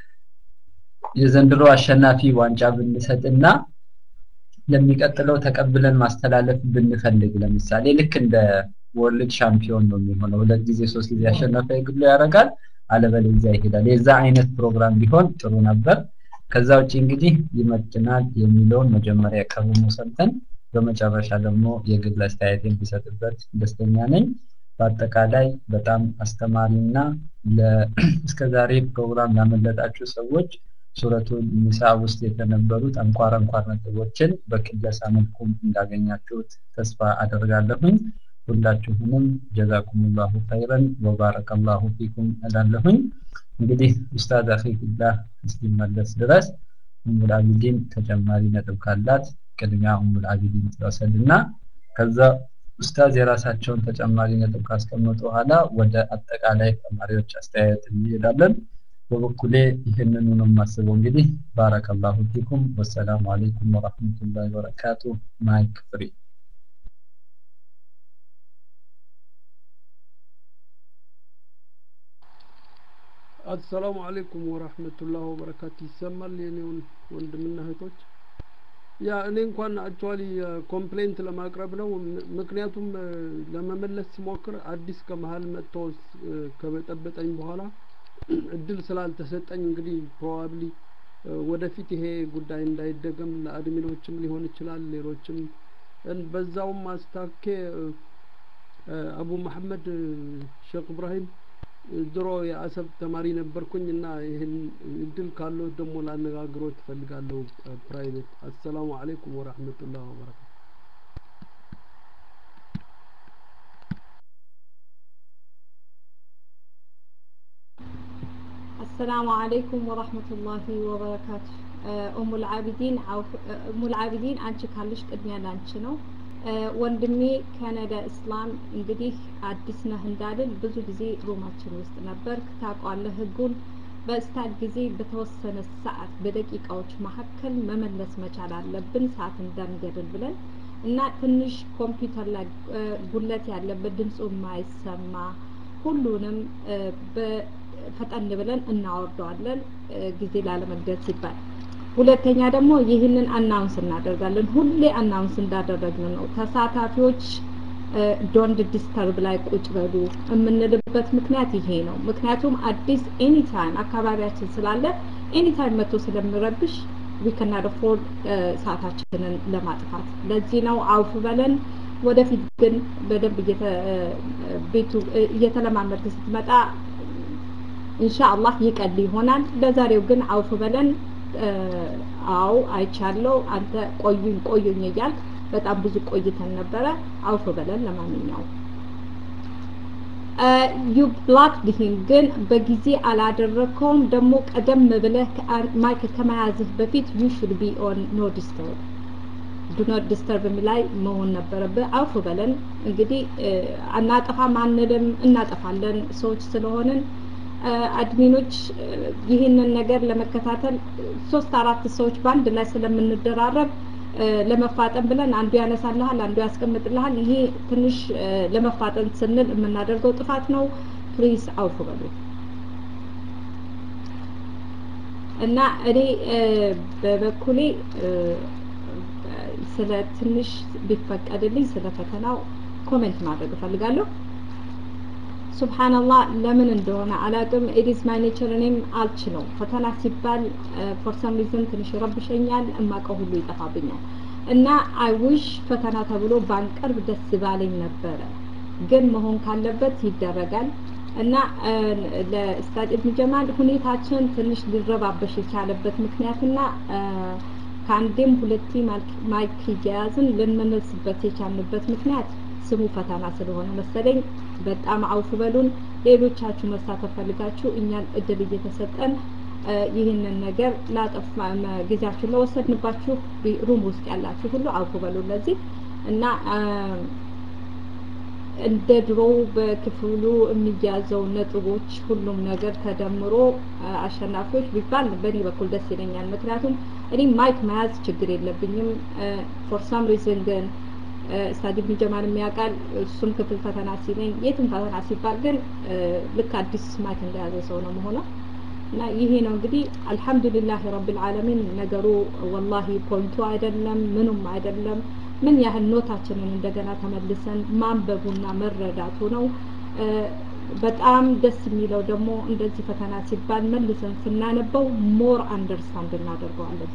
የዘንድሮ አሸናፊ ዋንጫ ብንሰጥና ለሚቀጥለው ተቀብለን ማስተላለፍ ብንፈልግ ለምሳሌ ልክ እንደ ወርልድ ሻምፒዮን ነው የሚሆነው። ሁለት ጊዜ ሶስት ጊዜ አሸናፊ ግሎ ያደርጋል፣ አለበለዚያ ይሄዳል። የዛ አይነት ፕሮግራም ቢሆን ጥሩ ነበር። ከዛ ውጭ እንግዲህ ይመጥናል የሚለውን መጀመሪያ ከሩሙ ሰምተን በመጨረሻ ደግሞ የግል አስተያየት ቢሰጥበት ደስተኛ ነኝ። በአጠቃላይ በጣም አስተማሪና እስከዛሬ ፕሮግራም ያመለጣችሁ ሰዎች ሱረቱ ኒሳ ውስጥ የተነበሩት አንኳር አንኳር ነጥቦችን በክለሳ መልኩም እንዳገኛችሁት ተስፋ አደርጋለሁኝ። ሁላችሁንም ጀዛኩሙላሁ ኸይረን ወባረከላሁ ፊኩም እላለሁኝ። እንግዲህ ኡስታዝ አኺፊላህ እስኪመለስ ድረስ ኡሙል አቢዲን ተጨማሪ ነጥብ ካላት ቅድሚያ ኡሙል አቢዲን ትወሰድና ከዛ ኡስታዝ የራሳቸውን ተጨማሪ ነጥብ ካስቀመጡ በኋላ ወደ አጠቃላይ ተማሪዎች አስተያየት እንሄዳለን። በበኩሌ ይህንኑ ነው የማስበው። እንግዲህ ባረከላሁ ፊኩም። ወሰላሙ አለይኩም ወራህመቱላሂ ወበረካቱ። ማይክ ፍሪ አሰላሙ አለይኩም ወራህመቱላህ ወበረካቱ። ይሰማል የኔውን ወንድምና እህቶች? ያ እኔ እንኳን አክቹዋሊ ኮምፕሌንት ለማቅረብ ነው። ምክንያቱም ለመመለስ ሲሞክር አዲስ ከመሀል መጥቶ ከበጠበጠኝ በኋላ እድል ስላልተሰጠኝ እንግዲህ ፕሮባብሊ ወደፊት ይሄ ጉዳይ እንዳይደገም ለአድሚኖችም ሊሆን ይችላል ሌሎችም በዛውም አስታኬ አቡ መሐመድ ሼክ እብራሂም ድሮ የአሰብ ተማሪ ነበርኩኝ እና ይህን እድል ካለው ደግሞ ላነጋግሮት ትፈልጋለሁ ፕራይቬት አሰላሙ አለይኩም ወራህመቱላህ ወበረካቱ السلام عليكم ورحمة الله وبركاته أم العابدين أو أم العابدين አንቺ ካለሽ ቅድሚያ ላንቺ ነው ወንድሜ ካናዳ እስላም እንግዲህ አዲስ ነህ እንዳልን ብዙ ጊዜ ሩማችን ውስጥ ነበር ታውቋለህ ህጉን በስታድ ጊዜ በተወሰነ ሰዓት በደቂቃዎች መካከል መመለስ መቻል አለብን ሰዓት እንዳንገድል ብለን እና ትንሽ ኮምፒውተር ላይ ጉለት ያለበት ድምፁ የማይሰማ ሁሉንም ፈጠን ብለን እናወርደዋለን ጊዜ ላለመግደል ሲባል ሁለተኛ ደግሞ ይህንን አናውንስ እናደርጋለን ሁሌ አናውንስ እንዳደረግን ነው ተሳታፊዎች ዶንት ዲስተርብ ላይ ቁጭ በሉ የምንልበት ምክንያት ይሄ ነው ምክንያቱም አዲስ ኤኒታይም አካባቢያችን ስላለ ኤኒታይም መጥቶ ስለምረብሽ ዊከናድ ፎርድ ሰዓታችንን ለማጥፋት ለዚህ ነው አውፍ በለን ወደፊት ግን በደንብ ቤቱ እየተለማመድክ ስትመጣ ኢንሻአላህ ይቀል ይሆናል ለዛሬው ግን አውፍ በለን አው አይቻለው አንተ ቆዩኝ ቆዩኝ እያልክ በጣም ብዙ ቆይተን ነበረ አውፍ በለን ለማንኛውም ዩ ብላክድ ሂም ግን በጊዜ አላደረግከውም ደግሞ ቀደም ብለህ ማይክ ከመያዝህ በፊት ዩ ሹድ ቢ ኦን ኖ ዲስተርብ ዱኖት ዲስተርብ ላይ መሆን ነበረብህ። አውፍ በለን እንግዲህ አናጠፋም አንልም፣ እናጠፋለን ሰዎች ስለሆንን አድሚኖች ይህንን ነገር ለመከታተል ሶስት አራት ሰዎች በአንድ ላይ ስለምንደራረብ ለመፋጠን ብለን አንዱ ያነሳልሃል፣ አንዱ ያስቀምጥልሃል። ይሄ ትንሽ ለመፋጠን ስንል የምናደርገው ጥፋት ነው። ፕሊዝ አውፍ በሉ እና እኔ በበኩሌ ስለ ትንሽ ቢፈቀድልኝ ስለ ፈተናው ኮሜንት ማድረግ እፈልጋለሁ። ሱብሃንአላህ ለምን እንደሆነ አላቅም። ኢዲስ ማይ ኔቸር እኔም አልችለው። ፈተና ሲባል ፎር ሰም ሪዝን ትንሽ ይረብሸኛል፣ እማቀው ሁሉ ይጠፋብኛል እና አይ ዊሽ ፈተና ተብሎ ባንቀርብ ደስ ባለኝ ነበረ። ግን መሆን ካለበት ይደረጋል እና ለኡስታዝ ኢብኑ ጀማል ሁኔታችን ትንሽ ሊረባበሽ የቻለበት ምክንያትና ከአንዴም ሁለቴ ማይክ እየያዝን ልንመልስበት የቻልንበት ምክንያት ስሙ ፈተና ስለሆነ መሰለኝ። በጣም አውፍ በሉን። ሌሎቻችሁ መሳተፍ ፈልጋችሁ እኛን እድል እየተሰጠን ይህንን ነገር ላጠፍ ጊዜያችሁን ለወሰድንባችሁ ሩም ውስጥ ያላችሁ ሁሉ አውፍ በሉን ለዚህ እና እንደ ድሮው በክፍሉ የሚያዘው ነጥቦች ሁሉም ነገር ተደምሮ አሸናፊዎች ቢባል በእኔ በኩል ደስ ይለኛል። ምክንያቱም እኔ ማይክ መያዝ ችግር የለብኝም። ፎር ሳም ሪዝን ግን ስታዲ ኢብኑ ጀማል የሚያውቃል። እሱም ክፍል ፈተና ሲለኝ የትም ፈተና ሲባል ግን ልክ አዲስ ማይክ እንደያዘ ሰው ነው መሆነው እና ይሄ ነው እንግዲህ አልሐምዱሊላህ ረብል ዓለሚን ነገሩ ወላሂ ፖይንቱ አይደለም ምኑም አይደለም ምን ያህል ኖታችንን እንደገና ተመልሰን ማንበቡና መረዳቱ ነው። በጣም ደስ የሚለው ደግሞ እንደዚህ ፈተና ሲባል መልሰን ስናነበው ሞር አንደርስታንድ እናደርገዋለን።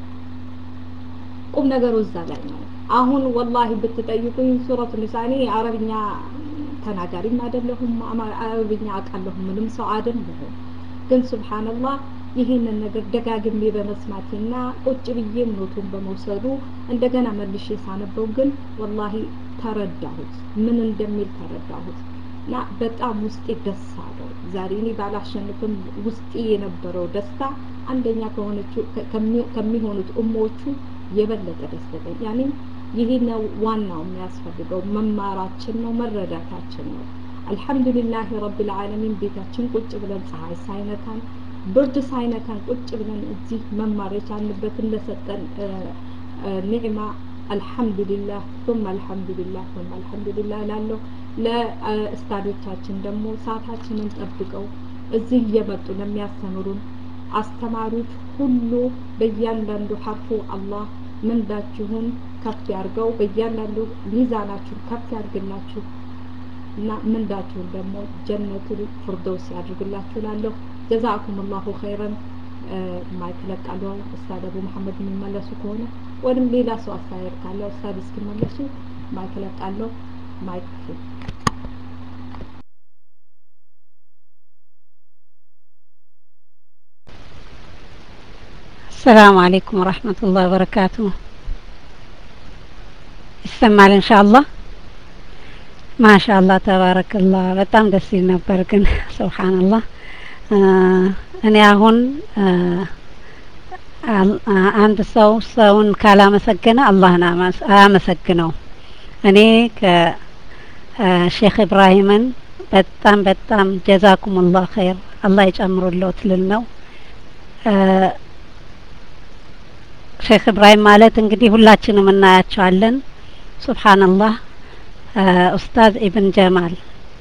ቁም ነገሩ እዛ ላይ ነው። አሁን ወላሂ ብትጠይቁኝ ሱረቱ ኒሳ እኔ አረብኛ ተናጋሪም አይደለሁም፣ አረብኛ አውቃለሁ ምንም ሰው አይደለሁም። ግን ሱብሃንአላህ ይህንን ነገር ደጋግሜ በመስማቴና ቁጭ ብዬም ኖቱን በመውሰዱ እንደገና መልሼ ሳነበው ግን ወላሂ ተረዳሁት፣ ምን እንደሚል ተረዳሁት እና በጣም ውስጤ ደስ አለው። ዛሬ እኔ ባላሸንፍም ውስጤ የነበረው ደስታ አንደኛ ከሆነችው ከሚሆኑት እሞቹ የበለጠ ደስተኛ ያኔ ይሄ ነው ዋናው የሚያስፈልገው መማራችን ነው መረዳታችን ነው። አልሐምዱሊላህ ረብል ዓለሚን ቤታችን ቁጭ ብለን ፀሐይ ሳይነካን ብርድ ሳይነካን ቁጭ ብለን እዚህ መማር የቻልንበትን ለሰጠን ኒዕማ አልሐምዱሊላህ ثم አልሐምዱሊላህ ثم አልሐምዱሊላህ እላለሁ። ለእስታዶቻችን ደግሞ ሰዓታችንን ጠብቀው እዚህ እየመጡ ለሚያስተምሩን አስተማሪዎች ሁሉ በእያንዳንዱ ሐርፉ አላህ ምንዳችሁን ከፍ ያርገው፣ በእያንዳንዱ ሚዛናችሁን ከፍ ያርግላችሁ እና ምንዳችሁን ደግሞ ጀነቱል ፊርደውስ ያድርግላችሁ እላለሁ። ጀዛኩም ላሁ ኸይረን። ማይክ ለቃለሁ። ኡስታድ አቡ መሐመድ የሚመለሱ ከሆነ ወይም ሌላ ሰው አስተያየት ካለ ኡስታድ እስኪመለሱ ማይክ ለቃለሁ። ማይክ السلام عليكم ورحمة الله وبركاته ይሰማል ኢንሻአላህ ማሻአላህ ተባረከላህ በጣም ደስ ይል ነበር ግን ሱብሃንአላህ እኔ አሁን አንድ ሰው ሰውን ካላመሰገነ አላህን አያመሰግነው እኔ ከሼክ ኢብራሂምን በጣም በጣም ጀዛኩሙላህ ኸይር አላህ ይጨምሩልዎት ልል ነው ሼክ ኢብራሂም ማለት እንግዲህ ሁላችንም እናያቸዋለን ሱብሃንአላህ ኡስታዝ ኢብን ጀማል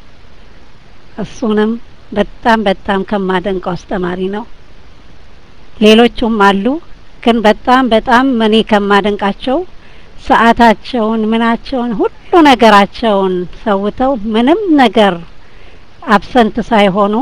እሱንም በጣም በጣም ከማደንቀው አስተማሪ ነው። ሌሎቹም አሉ፣ ግን በጣም በጣም እኔ ከማደንቃቸው ሰዓታቸውን ምናቸውን ሁሉ ነገራቸውን ሰውተው ምንም ነገር አብሰንት ሳይሆኑ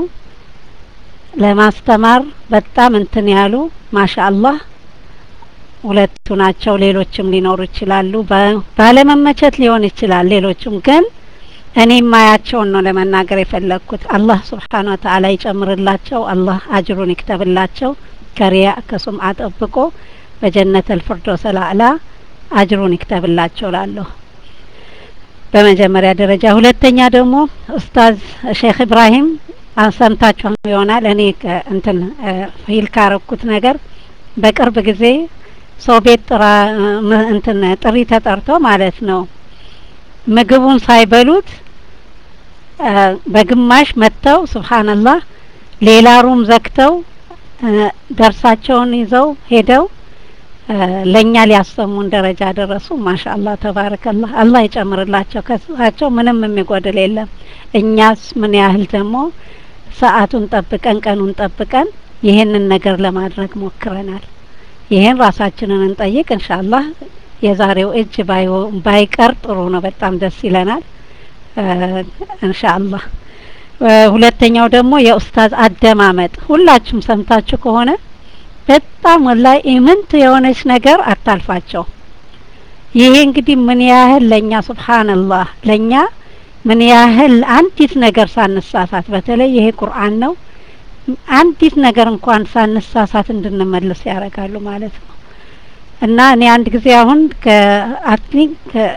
ለማስተማር በጣም እንትን ያሉ ማሻአላህ ሁለቱ ናቸው። ሌሎችም ሊኖሩ ይችላሉ። ባለመመቸት ሊሆን ይችላል። ሌሎችም ግን እኔ ማያቸውን ነው ለመናገር የፈለግኩት። አላህ ስብሓን ወተዓላ ይጨምርላቸው። አላህ አጅሩን ይክተብላቸው። ከሪያ ከሱምዓ ጠብቆ በጀነት አልፊርዶስ አልአዕላ አጅሩን ይክተብላቸው ላለሁ በመጀመሪያ ደረጃ። ሁለተኛ ደግሞ ኡስታዝ ሼክ ኢብራሂም ሰምታችሁ ይሆናል። እኔ እንትን ፊል ካረኩት ነገር በቅርብ ጊዜ ሰው ቤት ጥራ ም- እንትን ጥሪ ተጠርቶ ማለት ነው ምግቡን ሳይበሉት አ፣ በግማሽ መጥተው ሱብሃንአላህ ሌላ ሩም ዘግተው አ፣ ደርሳቸውን ይዘው ሄደው አ፣ ለእኛ ሊያሰሙን ደረጃ ደረሱ። ማሻአላህ ተባረከላህ። አላህ ይጨምርላቸው። ከሳቸው ምንም የሚጎድል የለም። እኛስ ምን ያህል ደግሞ ሰዓቱን ጠብቀን ቀኑን ጠብቀን ይህንን ነገር ለማድረግ ሞክረናል። ይህን ራሳችንን እንጠይቅ። ኢንሻአላህ የዛሬው እጅ ባይሆ- ባይቀር ጥሩ ነው። በጣም ደስ ይለናል። አ፣ ኢንሻአላህ አ፣ ሁለተኛው ደግሞ የኡስታዝ አደማመጥ ሁላችሁም ሰምታችሁ ከሆነ በጣም ወላሂ ኢምንት የሆነች ነገር አታልፋቸው። ይሄ እንግዲህ ምን ያህል ለኛ ሱብሃንአላህ ለኛ ምን ያህል አንዲት ነገር ሳንሳሳት በተለይ ይሄ ቁርአን ነው አንዲት ነገር እንኳን ሳንሳሳት እንድንመልስ ያደርጋሉ ማለት ነው። እና እኔ አንድ ጊዜ አሁን ከአትሊንክ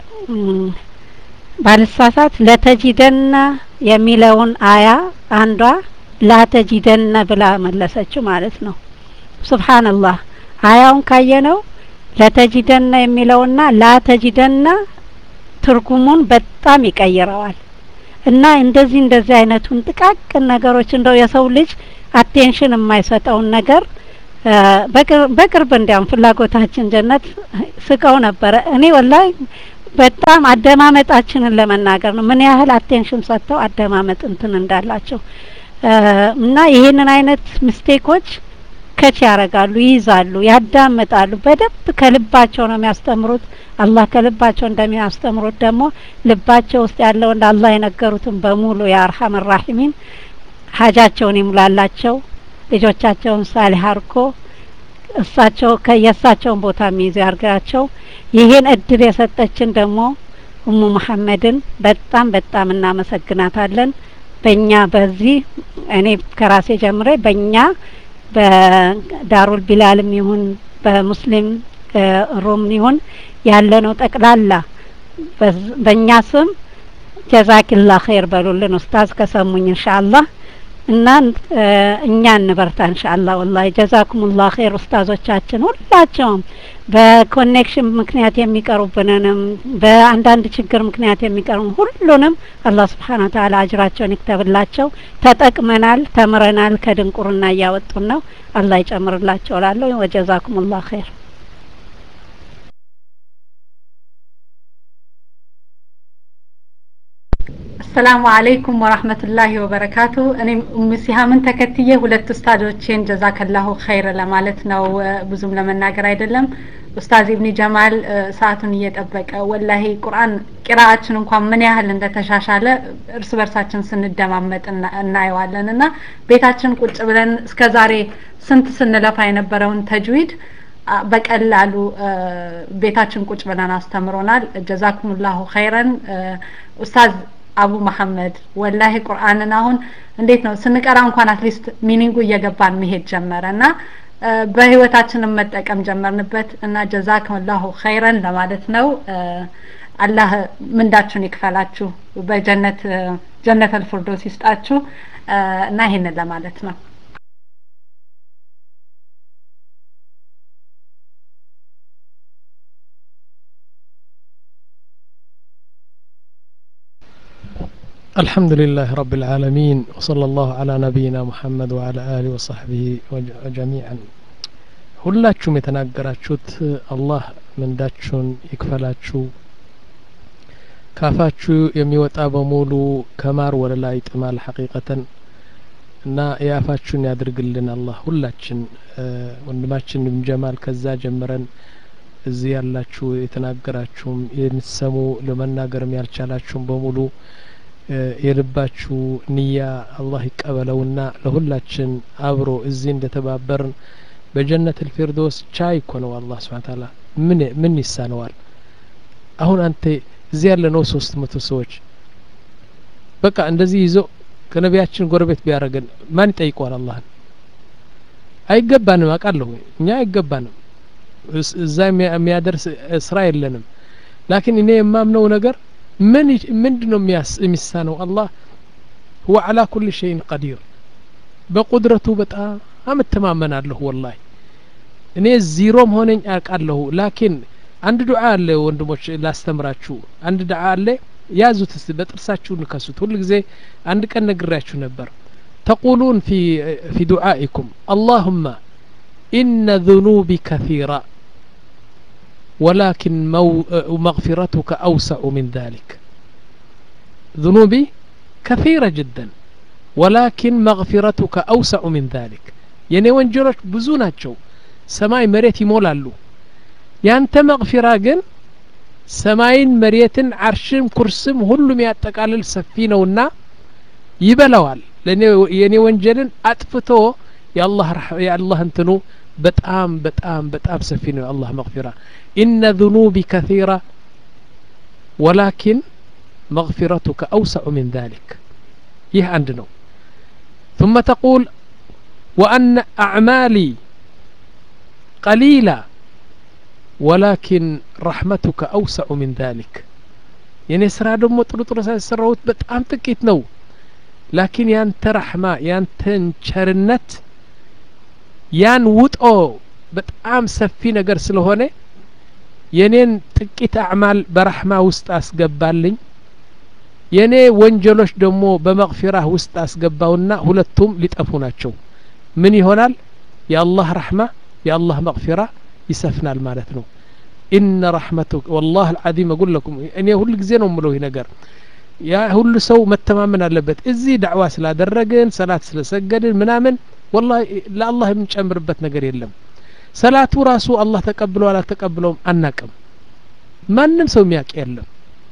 ባልሳሳት ለተጂደና የሚለውን አያ አንዷ ላተጂደነ ብላ መለሰችው ማለት ነው። ሱብሃንአላህ አያውን ካየነው ለተጂደነ የሚለውና ላተጂደና ትርጉሙን በጣም ይቀይረዋል። እና እንደዚህ እንደዚህ አይነቱን ጥቃቅን ነገሮች እንደው የሰው ልጅ አቴንሽን የማይሰጠውን ነገር አ፣ በቅር- በቅርብ እንዲያውም ፍላጎታችን ጀነት ስቀው ነበረ። እኔ ወላሂ በጣም አደማመጣችንን ለመናገር ነው ምን ያህል አቴንሽን ሰጥተው አደማመጥ እንትን እንዳላቸው አ፣ እና ይህንን አይነት ሚስቴኮች ከች ያደርጋሉ፣ ይይዛሉ፣ ያዳምጣሉ። በደንብ ከልባቸው ነው የሚያስተምሩት። አላህ ከልባቸው እንደሚያስተምሩት ደግሞ ልባቸው ውስጥ ያለውን ለአላህ የነገሩትን በሙሉ የአርሐም ራሒሚን ሀጃቸውን ይሙላላቸው፣ ልጆቻቸውን ሳሊህ አርጎ እሳቸው ከየእሳቸውን ቦታ የሚይዙ ያርጋቸው። ይህን እድል የሰጠችን ደግሞ እሙ መሐመድን በጣም በጣም እናመሰግናታለን። በእኛ በዚህ እኔ ከራሴ ጀምሬ በእኛ በዳሩል ቢላልም ይሁን በሙስሊም እ፣ ሩም ይሁን ያለነው ጠቅላላ በዝ- በእኛ ስም ጀዛኪላ ኸይር በሉልን ኡስታዝ ከሰሙኝ ኢንሻአላህ እና እ፣ እኛ እንበርታ ኢንሻአላህ ወላሂ ጀዛኩሙላህ ኸይር ኡስታዞቻችን ሁላቸውም በኮኔክሽን ምክንያት የሚቀሩብንንም በአንዳንድ ችግር ምክንያት የሚቀሩ ሁሉንም አላህ ስብሓን ወተዓላ አጅራቸውን ይክተብላቸው። ተጠቅመናል፣ ተምረናል፣ ከድንቁርና እያወጡን ነው። አላህ ይጨምርላቸው እላለሁ። ወጀዛኩሙላህ ኸይር። አሰላሙ አለይኩም ወራህመቱላሂ ወበረካቱ። እኔም ኡም ሲሃምን ተከትዬ ሁለት ኡስታዞቼን ጀዛከላሁ ኸይር ለማለት ነው። እ፣ ብዙም ለመናገር አይደለም። ኡስታዝ ኢብኒ ጀማል እ፣ ሰዓቱን እየጠበቀ ወላሂ ቁርአን ቂራአችን እንኳን ምን ያህል እንደተሻሻለ እርስ በርሳችን ስንደማመጥ እና- እናየዋለን እና ቤታችን ቁጭ ብለን እስከ ዛሬ ስንት ስንለፋ የነበረውን ተጅዊድ አ፣ በቀላሉ እ፣ ቤታችን ቁጭ ብለን አስተምሮናል። ጀዛኩሙላሁ ኸይረን እ፣ ኡስታዝ አቡ መሐመድ ወላሂ ቁርአንን አሁን እንዴት ነው ስንቀራ እንኳን አትሊስት ሚኒንጉ እየገባን መሄድ ጀመረ እና እ፣ በህይወታችንም መጠቀም ጀመርንበት እና ጀዛከላሁ ኸይረን ለማለት ነው። እ፣ አላህ ምንዳችሁን ይክፈላችሁ፣ በጀነት እ፣ ጀነተል ፊርዶስ ይስጣችሁ እ፣ እና ይሄንን ለማለት ነው። الحمد لله رب العالمين وصلى الله على نبينا محمد وعلى آله وصحبه وج- جميعا ሁላችሁም የተናገራችሁት አላህ ምንዳችሁን ይክፈላችሁ ካፋችሁ የሚወጣ በሙሉ ከማር ወደ ላይ ጥማል ሐቂቀተን እና የአፋችሁን ያድርግልን አላህ ሁላችን እ፣ ወንድማችን ብን ጀማል ከዛ ጀምረን እዚህ ያላችሁ የተናገራችሁም የምትሰሙ ለመናገርም ያልቻላችሁም በሙሉ እ፣ የልባችሁ ንያ አላህ ይቀበለውና ለሁላችን አብሮ እዚህ እንደተባበርን በጀነት ልፊርዶስ ቻይ እኮ ነው አላህ ስብሓን ታላ ምን ምን ይሳነዋል አሁን አንተ እዚህ ያለ ነው ሶስት መቶ ሰዎች በቃ እንደዚህ ይዞ ከነቢያችን ጎረቤት ቢያደርገን ማን ይጠይቀዋል አላህን አይገባንም አውቃለሁ እኛ አይገባንም እስ- እዛ የሚያ- የሚያደርስ እ፣ ስራ የለንም ላኪን እኔ የማምነው ነገር ምን ይ- ምንድን ነው የሚያስ- የሚሳነው አላህ ሁወ አላ ኩል ሸይን ቀዲር በቁድረቱ በጣም እተማመናለሁ ወላሂ እኔ ዚሮ መሆነኝ አውቃለሁ ላኪን አንድ ዱዓ አለ ወንድሞች ላስተምራችሁ አንድ ዱዓ አለ ያዙት እስቲ በጥርሳችሁ ንከሱት ሁል ጊዜ አንድ ቀን ነግሬያችሁ ነበር ተቁሉን ፊ ፊ ዱዓኢኩም አላሁመ ኢነ ذኑቢ ከثيራ ولكن مو مغفرتك أوسع من ذلك ذنوبي كثيرة جدا ولكن مغفرتك أوسع من ذلك የኔ ወንጀሎች ብዙ ናቸው ሰማይ መሬት ይሞላሉ ያንተ መግፊራ ግን ሰማይን መሬትን አርሽም ኩርስም ሁሉም ያጠቃልል ሰፊ ነውና ይበላዋል የኔ ወንጀልን አጥፍቶ የአላህ እንትኑ በጣም በጣም በጣም ሰፊ ነው የአላህ መግፊራ ኢነ ذኑቢ ከثيራ ወላኪን መግፊረቱከ አውሰዑ ምን ذلك ይህ አንድ ነው ثم تقول وأن أعمالي قليلة ولكن رحمتك أوسع من ذلك የኔ ስራ ደግሞ ጥሩ ጥሩ ሳይሰራሁት በጣም ጥቂት ነው ላኪን ያንተ ረሕማ ያንተን ቸርነት ያን ውጦ በጣም ሰፊ ነገር ስለሆነ የኔን ጥቂት አዕማል በረሕማ ውስጥ አስገባልኝ የኔ ወንጀሎች ደግሞ በመግፊራህ ውስጥ አስገባውና ሁለቱም ሊጠፉ ናቸው ምን ይሆናል የአላህ ረሕማ የአላህ መግፊራ ይሰፍናል ማለት ነው ኢነ ረሕመቱክ ወላህ አልዓዚም አጉል ለኩም እኔ ሁል ጊዜ ነው ምለው ይህ ነገር ያ ሁሉ ሰው መተማመን አለበት እዚህ ዳዕዋ ስላደረግን ሰላት ስለሰገድን ምናምን ወላ ለአላህ የምንጨምርበት ነገር የለም ሰላቱ ራሱ አላህ ተቀብለው አላተቀብለውም አናቅም ማንም ሰው የሚያውቅ የለም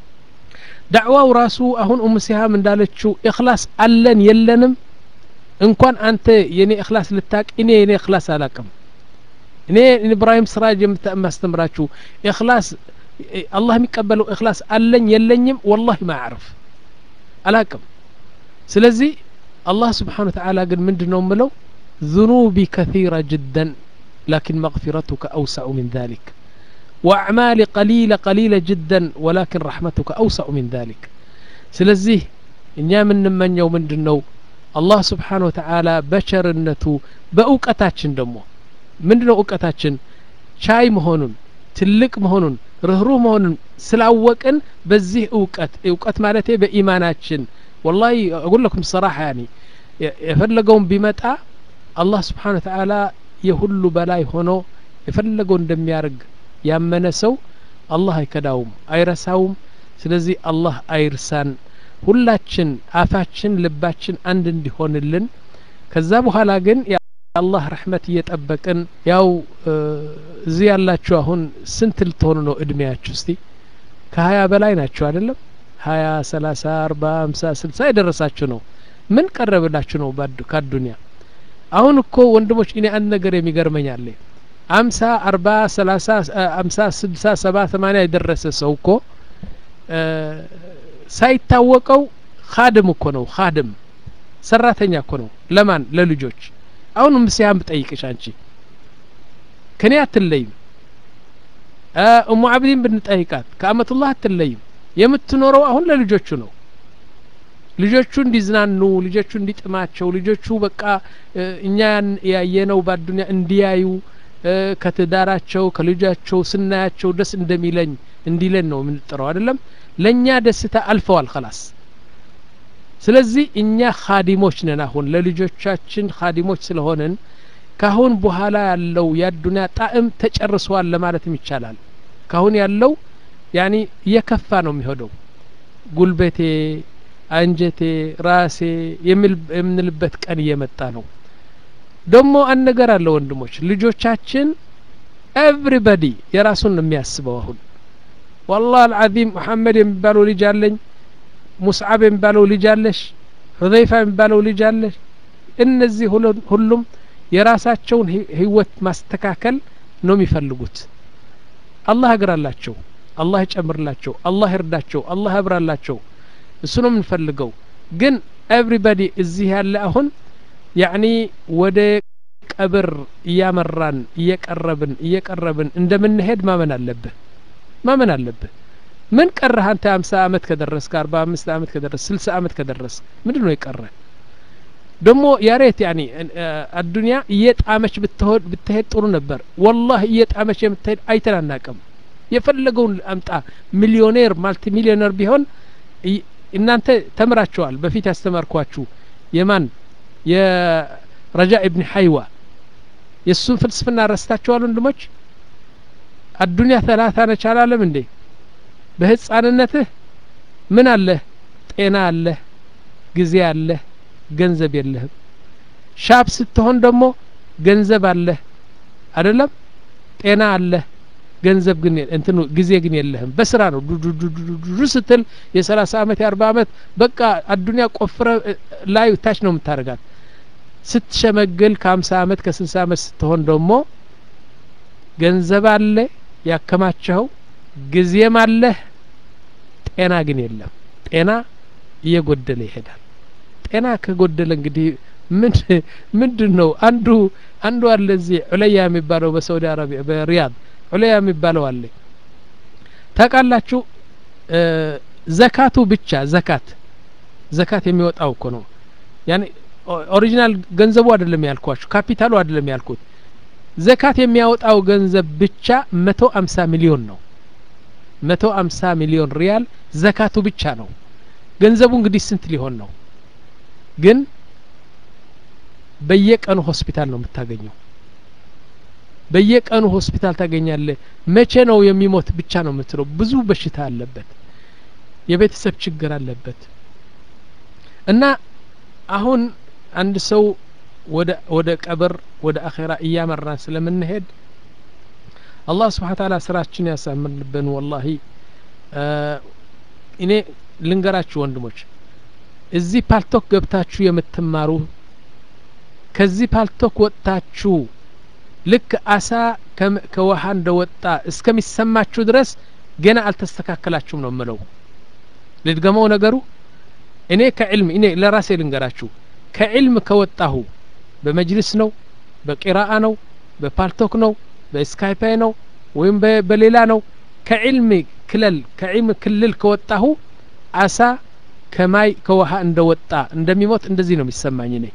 ዳዕዋው ራሱ አሁን ኡም ሲሃም እንዳለችው እክላስ አለን የለንም እንኳን አንተ የኔ እክላስ ልታቅ እኔ የኔ እክላስ አላቅም እኔ ኢብራሂም ስራጅ የማስተምራችሁ እክላስ አላህ የሚቀበለው እክላስ አለኝ የለኝም ወላሂ ማዕርፍ አላቅም ስለዚህ አላህ ስብሓን ወተዓላ ግን ምንድን ነው ምለው ذنوبي كثيرة جدا لكن مغفرتك أوسع من ذلك وأعمالي قليلة قليلة جدا ولكن رحمتك أوسع من ذلك سلزيه እኛ የምንመኘው ምንድን ነው አላህ ስብሓን ወተዓላ በቸርነቱ በእውቀታችን ደግሞ ምንድ ነው እውቀታችን ቻይ መሆኑን ትልቅ መሆኑን ርህሩህ መሆኑን ስላወቅን በዚህ እውቀት እውቀት ማለቴ በኢማናችን ወላሂ አጉለኩም ሰራሐ ያኒ የፈለገውን ቢመጣ አላህ ስብሓን ወተዓላ የሁሉ በላይ ሆኖ የፈለገው እንደሚያደርግ ያመነ ሰው አላህ አይከዳውም አይረሳውም ስለዚህ አላህ አይርሳን ሁላችን አፋችን ልባችን አንድ እንዲሆንልን ከዛ በኋላ ግን የአላህ ረሕመት እየጠበቅን ያው እዚህ ያላችሁ አሁን ስንት ልትሆኑ ነው እድሜያችሁ እስቲ ከሀያ በላይ ናቸው አይደለም ሀያ ሰላሳ አርባ ሀምሳ ስልሳ የደረሳችሁ ነው ምን ቀረብላችሁ ነው ከአዱኒያ አሁን እኮ ወንድሞች እኔ አንድ ነገር የሚገርመኝ አለ አምሳ አርባ ሰላሳ አምሳ ስልሳ ሰባ ሰማኒያ የደረሰ ሰው እኮ ሳይታወቀው ካድም እኮ ነው ካድም ሰራተኛ እኮ ነው ለማን ለልጆች አሁን ምስያም ብጠይቅሽ አንቺ ከኔ አትለይም እሙ አብዲን ብንጠይቃት ከአመቱላህ አትለይም የምትኖረው አሁን ለልጆቹ ነው ልጆቹ እንዲዝናኑ ልጆቹ እንዲጥማቸው ልጆቹ በቃ እኛ ያየነው በአዱኒያ እንዲያዩ ከትዳራቸው ከልጃቸው ስናያቸው ደስ እንደሚለኝ እንዲለን ነው የምንጥረው አይደለም ለእኛ ደስታ አልፈዋል ከላስ ስለዚህ እኛ ካዲሞች ነን አሁን ለልጆቻችን ካዲሞች ስለሆንን ካሁን በኋላ ያለው የአዱኒያ ጣዕም ተጨርሷል ለማለትም ይቻላል ካሁን ያለው ያኒ እየከፋ ነው የሚሄደው ጉልበቴ አንጀቴ ራሴ የምንልበት ቀን እየመጣ ነው ደግሞ አንድ ነገር አለ ወንድሞች ልጆቻችን ኤቭሪበዲ የራሱን ነው የሚያስበው አሁን والله العظيم محمد የሚባለው ልጅ አለኝ ሙስዓብ የሚባለው ልጅ አለሽ ሁዘይፋ የሚባለው ልጅ አለሽ እነዚህ ሁሉም የራሳቸውን ህይወት ማስተካከል ነው የሚፈልጉት አላህ እግራላቸው አላህ ይጨምርላቸው አላህ ይርዳቸው አላህ ያብራላቸው እሱ ነው የምንፈልገው ግን ኤቭሪባዲ እዚህ ያለ አሁን ያኒ ወደ ቀብር እያመራን እየቀረብን እየቀረብን እንደምንሄድ ማመን አለብህ ማመን አለብህ ምን ቀረህ አንተ አምሳ አመት ከደረስክ አርባ አምስት አመት ከደረስ ስልሳ አመት ከደረስ ምንድን ነው የቀረ ደግሞ ያሬት ያኒ አዱንያ እየጣመች ብትሆን ብትሄድ ጥሩ ነበር ወላህ እየጣመች የምትሄድ አይተን አናቅም የፈለገውን አምጣ ሚሊዮኔር ማልቲ ሚሊዮነር ቢሆን እናንተ ተምራቸዋል በፊት ያስተማርኳችሁ የማን የረጃ ኢብን ሐይዋ የእሱን ፍልስፍና ረስታችኋል ወንድሞች አዱንያ ተላታ ነች አላለም እንዴ በህፃንነትህ ምን አለህ ጤና አለህ ጊዜ አለህ ገንዘብ የለህም ሻብ ስትሆን ደግሞ ገንዘብ አለህ አይደለም ጤና አለህ ገንዘብ ግን እንትኑ ጊዜ ግን የለህም በስራ ነው ዱዱዱዱ ስትል የሰላሳ አመት የአርባ አመት በቃ አዱንያ ቆፍረ ላይ ታች ነው የምታደርጋት ስትሸመግል ከሀምሳ አመት ከስልሳ አመት ስትሆን ደግሞ ገንዘብ አለ ያከማቸኸው ጊዜም አለህ ጤና ግን የለም ጤና እየጎደለ ይሄዳል ጤና ከጎደለ እንግዲህ ምን ምንድን ነው አንዱ አንዱ አለ እዚህ ዑለያ የሚባለው በሳውዲ አረቢያ በሪያድ ዑለያ የሚባለው አለ ታውቃላችሁ ዘካቱ ብቻ ዘካት ዘካት የሚወጣው እኮ ነው ያኔ ኦሪጂናል ገንዘቡ አይደለም ያልኳችሁ ካፒታሉ አይደለም ያልኩት ዘካት የሚያወጣው ገንዘብ ብቻ መቶ አምሳ ሚሊዮን ነው መቶ አምሳ ሚሊዮን ሪያል ዘካቱ ብቻ ነው ገንዘቡ እንግዲህ ስንት ሊሆን ነው ግን በየቀኑ ሆስፒታል ነው የምታገኘው በየቀኑ ሆስፒታል ታገኛለህ መቼ ነው የሚሞት ብቻ ነው የምትለው ብዙ በሽታ አለበት የቤተሰብ ችግር አለበት እና አሁን አንድ ሰው ወደ ወደ ቀብር ወደ አኼራ እያመራን ስለምንሄድ አላህ ስብሓን ታላ ስራችን ያሳምርልብን ወላሂ እኔ ልንገራችሁ ወንድሞች እዚህ ፓልቶክ ገብታችሁ የምትማሩ ከዚህ ፓልቶክ ወጥታችሁ ልክ አሳ ከውሃ እንደወጣ እስከሚሰማችሁ ድረስ ገና አልተስተካከላችሁም ነው ምለው ልድገመው ነገሩ እኔ ከዕልም እኔ ለራሴ ልንገራችሁ ከዕልም ከወጣሁ በመጅልስ ነው በቂራአ ነው በፓልቶክ ነው በስካይፓይ ነው ወይም በሌላ ነው ከዕልም ክለል ከዕልም ክልል ከወጣሁ አሳ ከማይ ከውሃ እንደወጣ እንደሚሞት እንደዚህ ነው የሚሰማኝ እኔ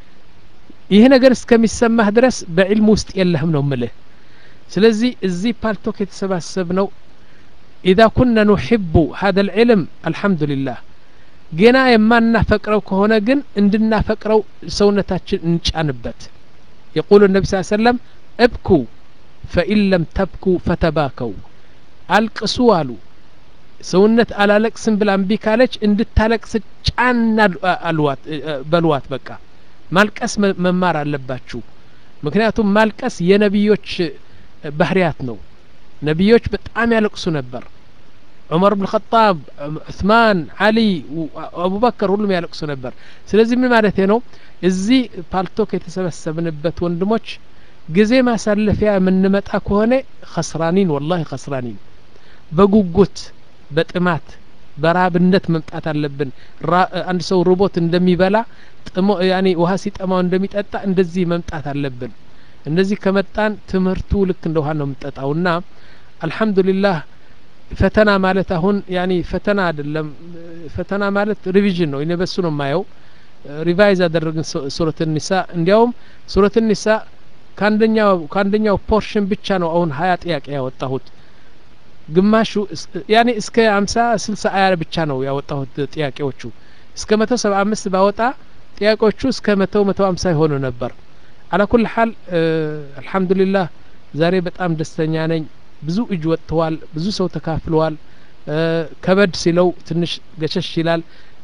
ይህ ነገር እስከሚሰማህ ድረስ በዕልም ውስጥ የለህም ነው ምልህ ስለዚህ እዚህ ፓልቶክ የተሰባሰብ ነው ኢዛ ኩነ ኑሕቡ ሀደ ልዕልም አልሐምዱሊላህ ገና የማናፈቅረው ከሆነ ግን እንድናፈቅረው ሰውነታችን እንጫንበት የቁሉ ነቢ ስ ሰለም እብኩ ፈኢን ለም ተብኩ ፈተባከው አልቅሱ አሉ ሰውነት አላለቅስም ብላ እምቢ ካለች እንድታለቅስ ጫን አልዋት በልዋት በቃ ማልቀስ መማር አለባችሁ ምክንያቱም ማልቀስ የነቢዮች ባህርያት ነው ነቢዮች በጣም ያለቅሱ ነበር ዑመር ብን ኸጣብ ዑስማን አሊ አቡበከር ሁሉም ያለቅሱ ነበር ስለዚህ ምን ማለት ነው እዚህ ፓልቶክ የተሰበሰብንበት ወንድሞች ጊዜ ማሳለፊያ የምንመጣ ከሆነ ከስራኒን ወላሂ ከስራኒን በጉጉት በጥማት በራብነት መምጣት አለብን አንድ ሰው ርቦት እንደሚበላ ጥሞ ያኔ ውሃ ሲጠማው እንደሚጠጣ እንደዚህ መምጣት አለብን እንደዚህ ከመጣን ትምህርቱ ልክ እንደ ውሃ ነው የምንጠጣው እና አልሐምዱሊላህ ፈተና ማለት አሁን ያኒ ፈተና አይደለም ፈተና ማለት ሪቪዥን ነው እኔ በሱ ነው የማየው ሪቫይዝ አደረግን ሱረት ኒሳ እንዲያውም ሱረት ኒሳ ከአንደኛው ከአንደኛው ፖርሽን ብቻ ነው አሁን ሀያ ጥያቄ ያወጣሁት ግማሹ ያኔ እስከ አምሳ ስልሳ አያ ብቻ ነው ያወጣሁት ጥያቄዎቹ እስከ መቶ ሰባ አምስት ባወጣ ጥያቄዎቹ እስከ መቶ መቶ አምሳ የሆኑ ነበር አላኩል ሀል አልሐምዱሊላህ ዛሬ በጣም ደስተኛ ነኝ ብዙ እጅ ወጥተዋል ብዙ ሰው ተካፍለዋል ከበድ ሲለው ትንሽ ገሸሽ ይላል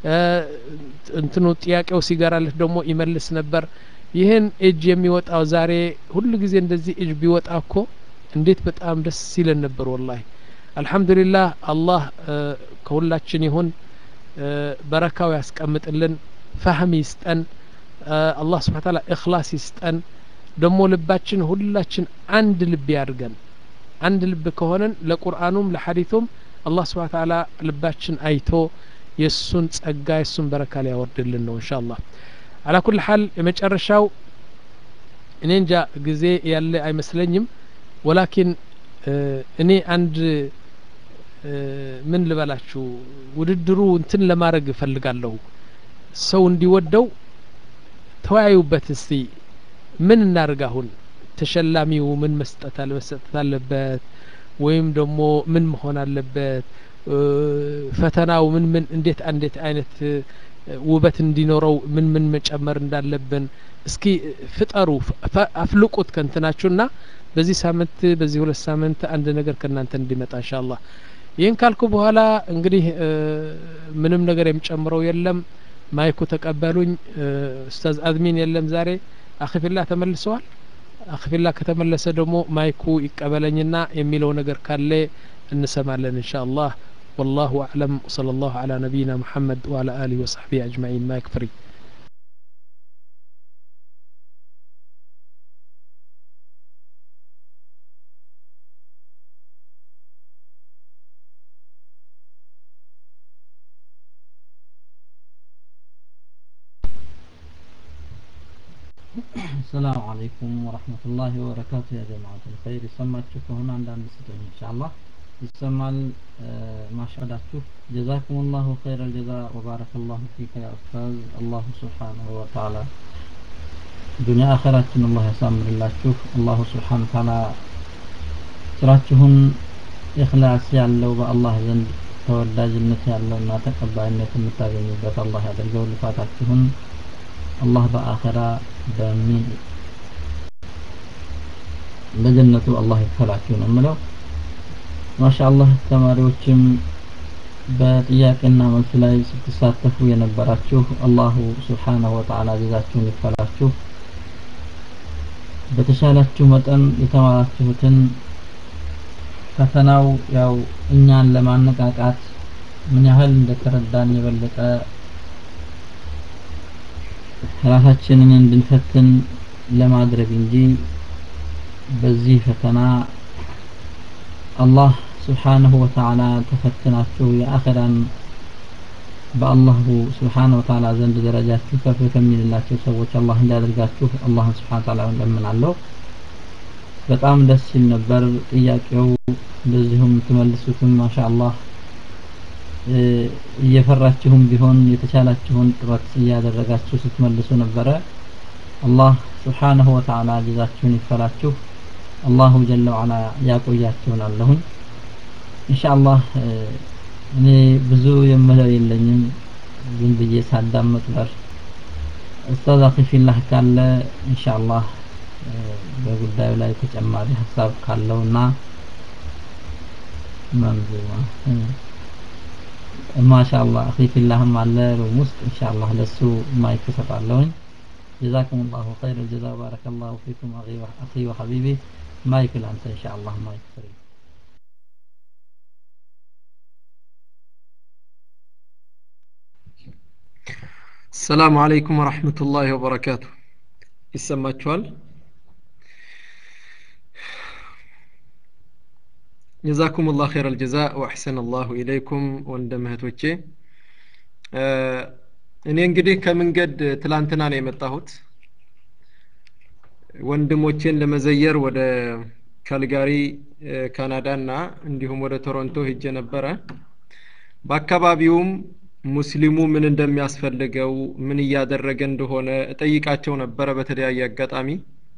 እንትኑ ጥያቄው ሲገራለት ደግሞ ይመልስ ነበር ይህን እጅ የሚወጣው ዛሬ ሁሉ ጊዜ እንደዚህ እጅ ቢወጣ እኮ እንዴት በጣም ደስ ሲለን ነበር ወላሂ አልሐምዱሊላህ አላህ ከሁላችን ይሁን በረካው ያስቀምጥልን ፋህም ይስጠን አላህ ስብሓ ታላ እክላስ ይስጠን ደግሞ ልባችን ሁላችን አንድ ልብ ያድርገን አንድ ልብ ከሆነን ለቁርአኑም ለሐዲቱም አላህ ስብሓ ታላ ልባችን አይቶ የእሱን ጸጋ የእሱን በረካ ሊያወርድልን ነው እንሻ አላህ አላ ኩል ሀል የመጨረሻው እኔ እንጃ ጊዜ ያለ አይመስለኝም ወላኪን እኔ አንድ ምን ልበላችሁ ውድድሩ እንትን ለማድረግ እፈልጋለሁ ሰው እንዲወደው ተወያዩበት እስቲ ምን እናርግ አሁን ተሸላሚው ምን መስጠት አለ መሰጠት አለበት ወይም ደግሞ ምን መሆን አለበት ፈተናው ምን ምን እንዴት እንዴት አይነት ውበት እንዲኖረው ምን ምን መጨመር እንዳለብን እስኪ ፍጠሩ አፍልቁት ከንትናችሁና በዚህ ሳምንት በዚህ ሁለት ሳምንት አንድ ነገር ከእናንተ እንዲመጣ እንሻአላህ ይህን ካልኩ በኋላ እንግዲህ ምንም ነገር የሚጨምረው የለም ማይኩ ተቀበሉኝ ኡስታዝ አድሚን የለም ዛሬ አክፊላ ተመልሰዋል አክፊላ ከተመለሰ ደግሞ ማይኩ ይቀበለኝና የሚለው ነገር ካለ እንሰማለን እንሻአላህ والله أعلم وصلى الله على نبينا محمد وعلى آله وصحبه أجمعين ما يكفري السلام عليكم ورحمة الله وبركاته يا جماعة الخير يسمعችሁ ከሆነ አንዳንድ ስጡኝ ኢንሻአላህ ይሰማል ማሻዳችሁ ጀዛኩም ላሁ ኸይረ ልጀዛ ወባረከ ላሁ ፊከ ያ ኡስታዝ አላሁ ስብሓንሁ ወተዓላ ዱኒያ አኸራችን አላህ ያሳምርላችሁ አላሁ ስብሓን ተዓላ ስራችሁን ኢኽላስ ያለው በአላህ ዘንድ ተወዳጅነት ያለውና ተቀባይነት የምታገኙበት አላህ ያደርገው ልፋታችሁን አላህ በአኸራ በሚ በጀነቱ አላህ ይክፈላችሁ ነው የምለው ማሻአላህ ተማሪዎችም በጥያቄና መልስ ላይ ስትሳተፉ የነበራችሁ አላሁ ስብሓነሁ ወተዓላ ጀዛችሁን ይክፈላችሁ በተሻላችሁ መጠን የተማራችሁትን ፈተናው ያው እኛን ለማነቃቃት ምን ያህል እንደተረዳን የበለጠ ራሳችንን እንድንፈትን ለማድረግ እንጂ በዚህ ፈተና አላህ ስብሓንሁ ወተዓላ ተፈትናችሁ የአኸራን በአላሁ ስብሓንሁ ወተዓላ ዘንድ ደረጃችሁ ከፍ ከሚልላቸው ሰዎች አላህ እንዲያደርጋችሁ አላህን ስብሓን ተዓላ እለምናለሁ በጣም ደስ ሲል ነበር ጥያቄው እንደዚሁም ትመልሱትም ማሻ አላህ እየፈራችሁም ቢሆን የተቻላችሁን ጥረት እያደረጋችሁ ስትመልሱ ነበረ አላህ ስብሓንሁ ወተዓላ ጀዛችሁን ይክፈላችሁ አላሁ ጀለ ወዓላ ያቆያችሁን አለሁኝ ኢንሻአላህ እኔ ብዙ የምለው የለኝም ዝም ብዬ ሳዳመጥ በር ኡስታዝ አኺፊላህ ካለ ኢንሻአላህ በጉዳዩ ላይ ተጨማሪ ሀሳብ ካለውና መንዙማ ማሻአላህ አኺፊላህም አለ ሩም ውስጥ ኢንሻአላህ ለሱ ማይክ እሰጣለሁኝ جزاكم الله خير الجزاء بارك الله فيكم أخي وحبيبي مايك الأنت إن شاء الله مايك فري السلام عليكم ورحمة الله وبركاته ይሰማችኋል ጀዛኩም ላህ ኸይረ ልጀዛ ወአሕሰን አላሁ ኢለይኩም ወንድም እህቶቼ እኔ እንግዲህ ከመንገድ ትላንትና ነው የመጣሁት ወንድሞቼን ለመዘየር ወደ ካልጋሪ ካናዳ እና እንዲሁም ወደ ቶሮንቶ ሄጄ ነበረ በአካባቢውም ሙስሊሙ ምን እንደሚያስፈልገው ምን እያደረገ እንደሆነ እጠይቃቸው ነበረ በተለያየ አጋጣሚ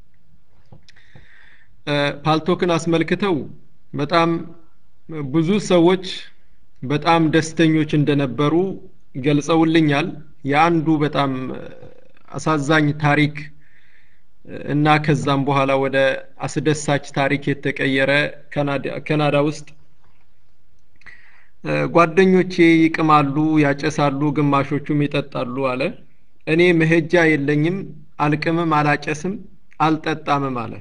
ፓልቶክን አስመልክተው በጣም ብዙ ሰዎች በጣም ደስተኞች እንደነበሩ ገልጸውልኛል የአንዱ በጣም አሳዛኝ ታሪክ እና ከዛም በኋላ ወደ አስደሳች ታሪክ የተቀየረ ካናዳ ውስጥ ጓደኞቼ ይቅማሉ ያጨሳሉ ግማሾቹም ይጠጣሉ አለ እኔ መሄጃ የለኝም አልቅምም አላጨስም አልጠጣምም አለ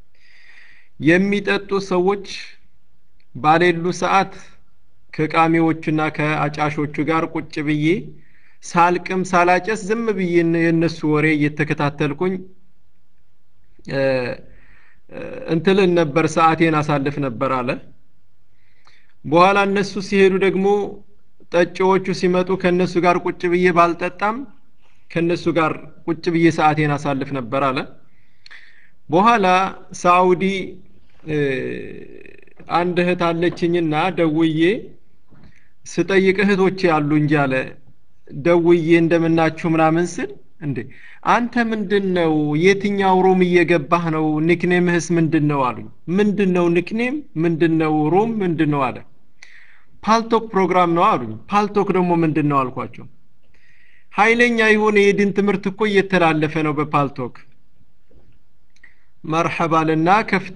የሚጠጡ ሰዎች ባሌሉ ሰዓት ከቃሚዎቹና ከአጫሾቹ ጋር ቁጭ ብዬ ሳልቅም ሳላጨስ ዝም ብዬ የነሱ ወሬ እየተከታተልኩኝ እንትልን ነበር ሰዓቴን አሳልፍ ነበር አለ በኋላ እነሱ ሲሄዱ ደግሞ ጠጪዎቹ ሲመጡ ከነሱ ጋር ቁጭ ብዬ ባልጠጣም ከነሱ ጋር ቁጭ ብዬ ሰዓቴን አሳልፍ ነበር አለ በኋላ ሳኡዲ አንድ እህት አለችኝና ደውዬ ስጠይቅ እህቶቼ አሉ እንጂ አለ ደውዬ እንደምናችሁ ምናምን ስል እንዴ አንተ ምንድን ነው የትኛው ሩም እየገባህ ነው ኒክኔምህስ ምንድን ነው አሉኝ ምንድን ነው ኒክኔም ምንድን ነው ሩም ምንድን ነው አለ ፓልቶክ ፕሮግራም ነው አሉኝ ፓልቶክ ደግሞ ምንድን ነው አልኳቸው ኃይለኛ የሆነ የድን ትምህርት እኮ እየተላለፈ ነው በፓልቶክ መርሐባልና ከፍቶ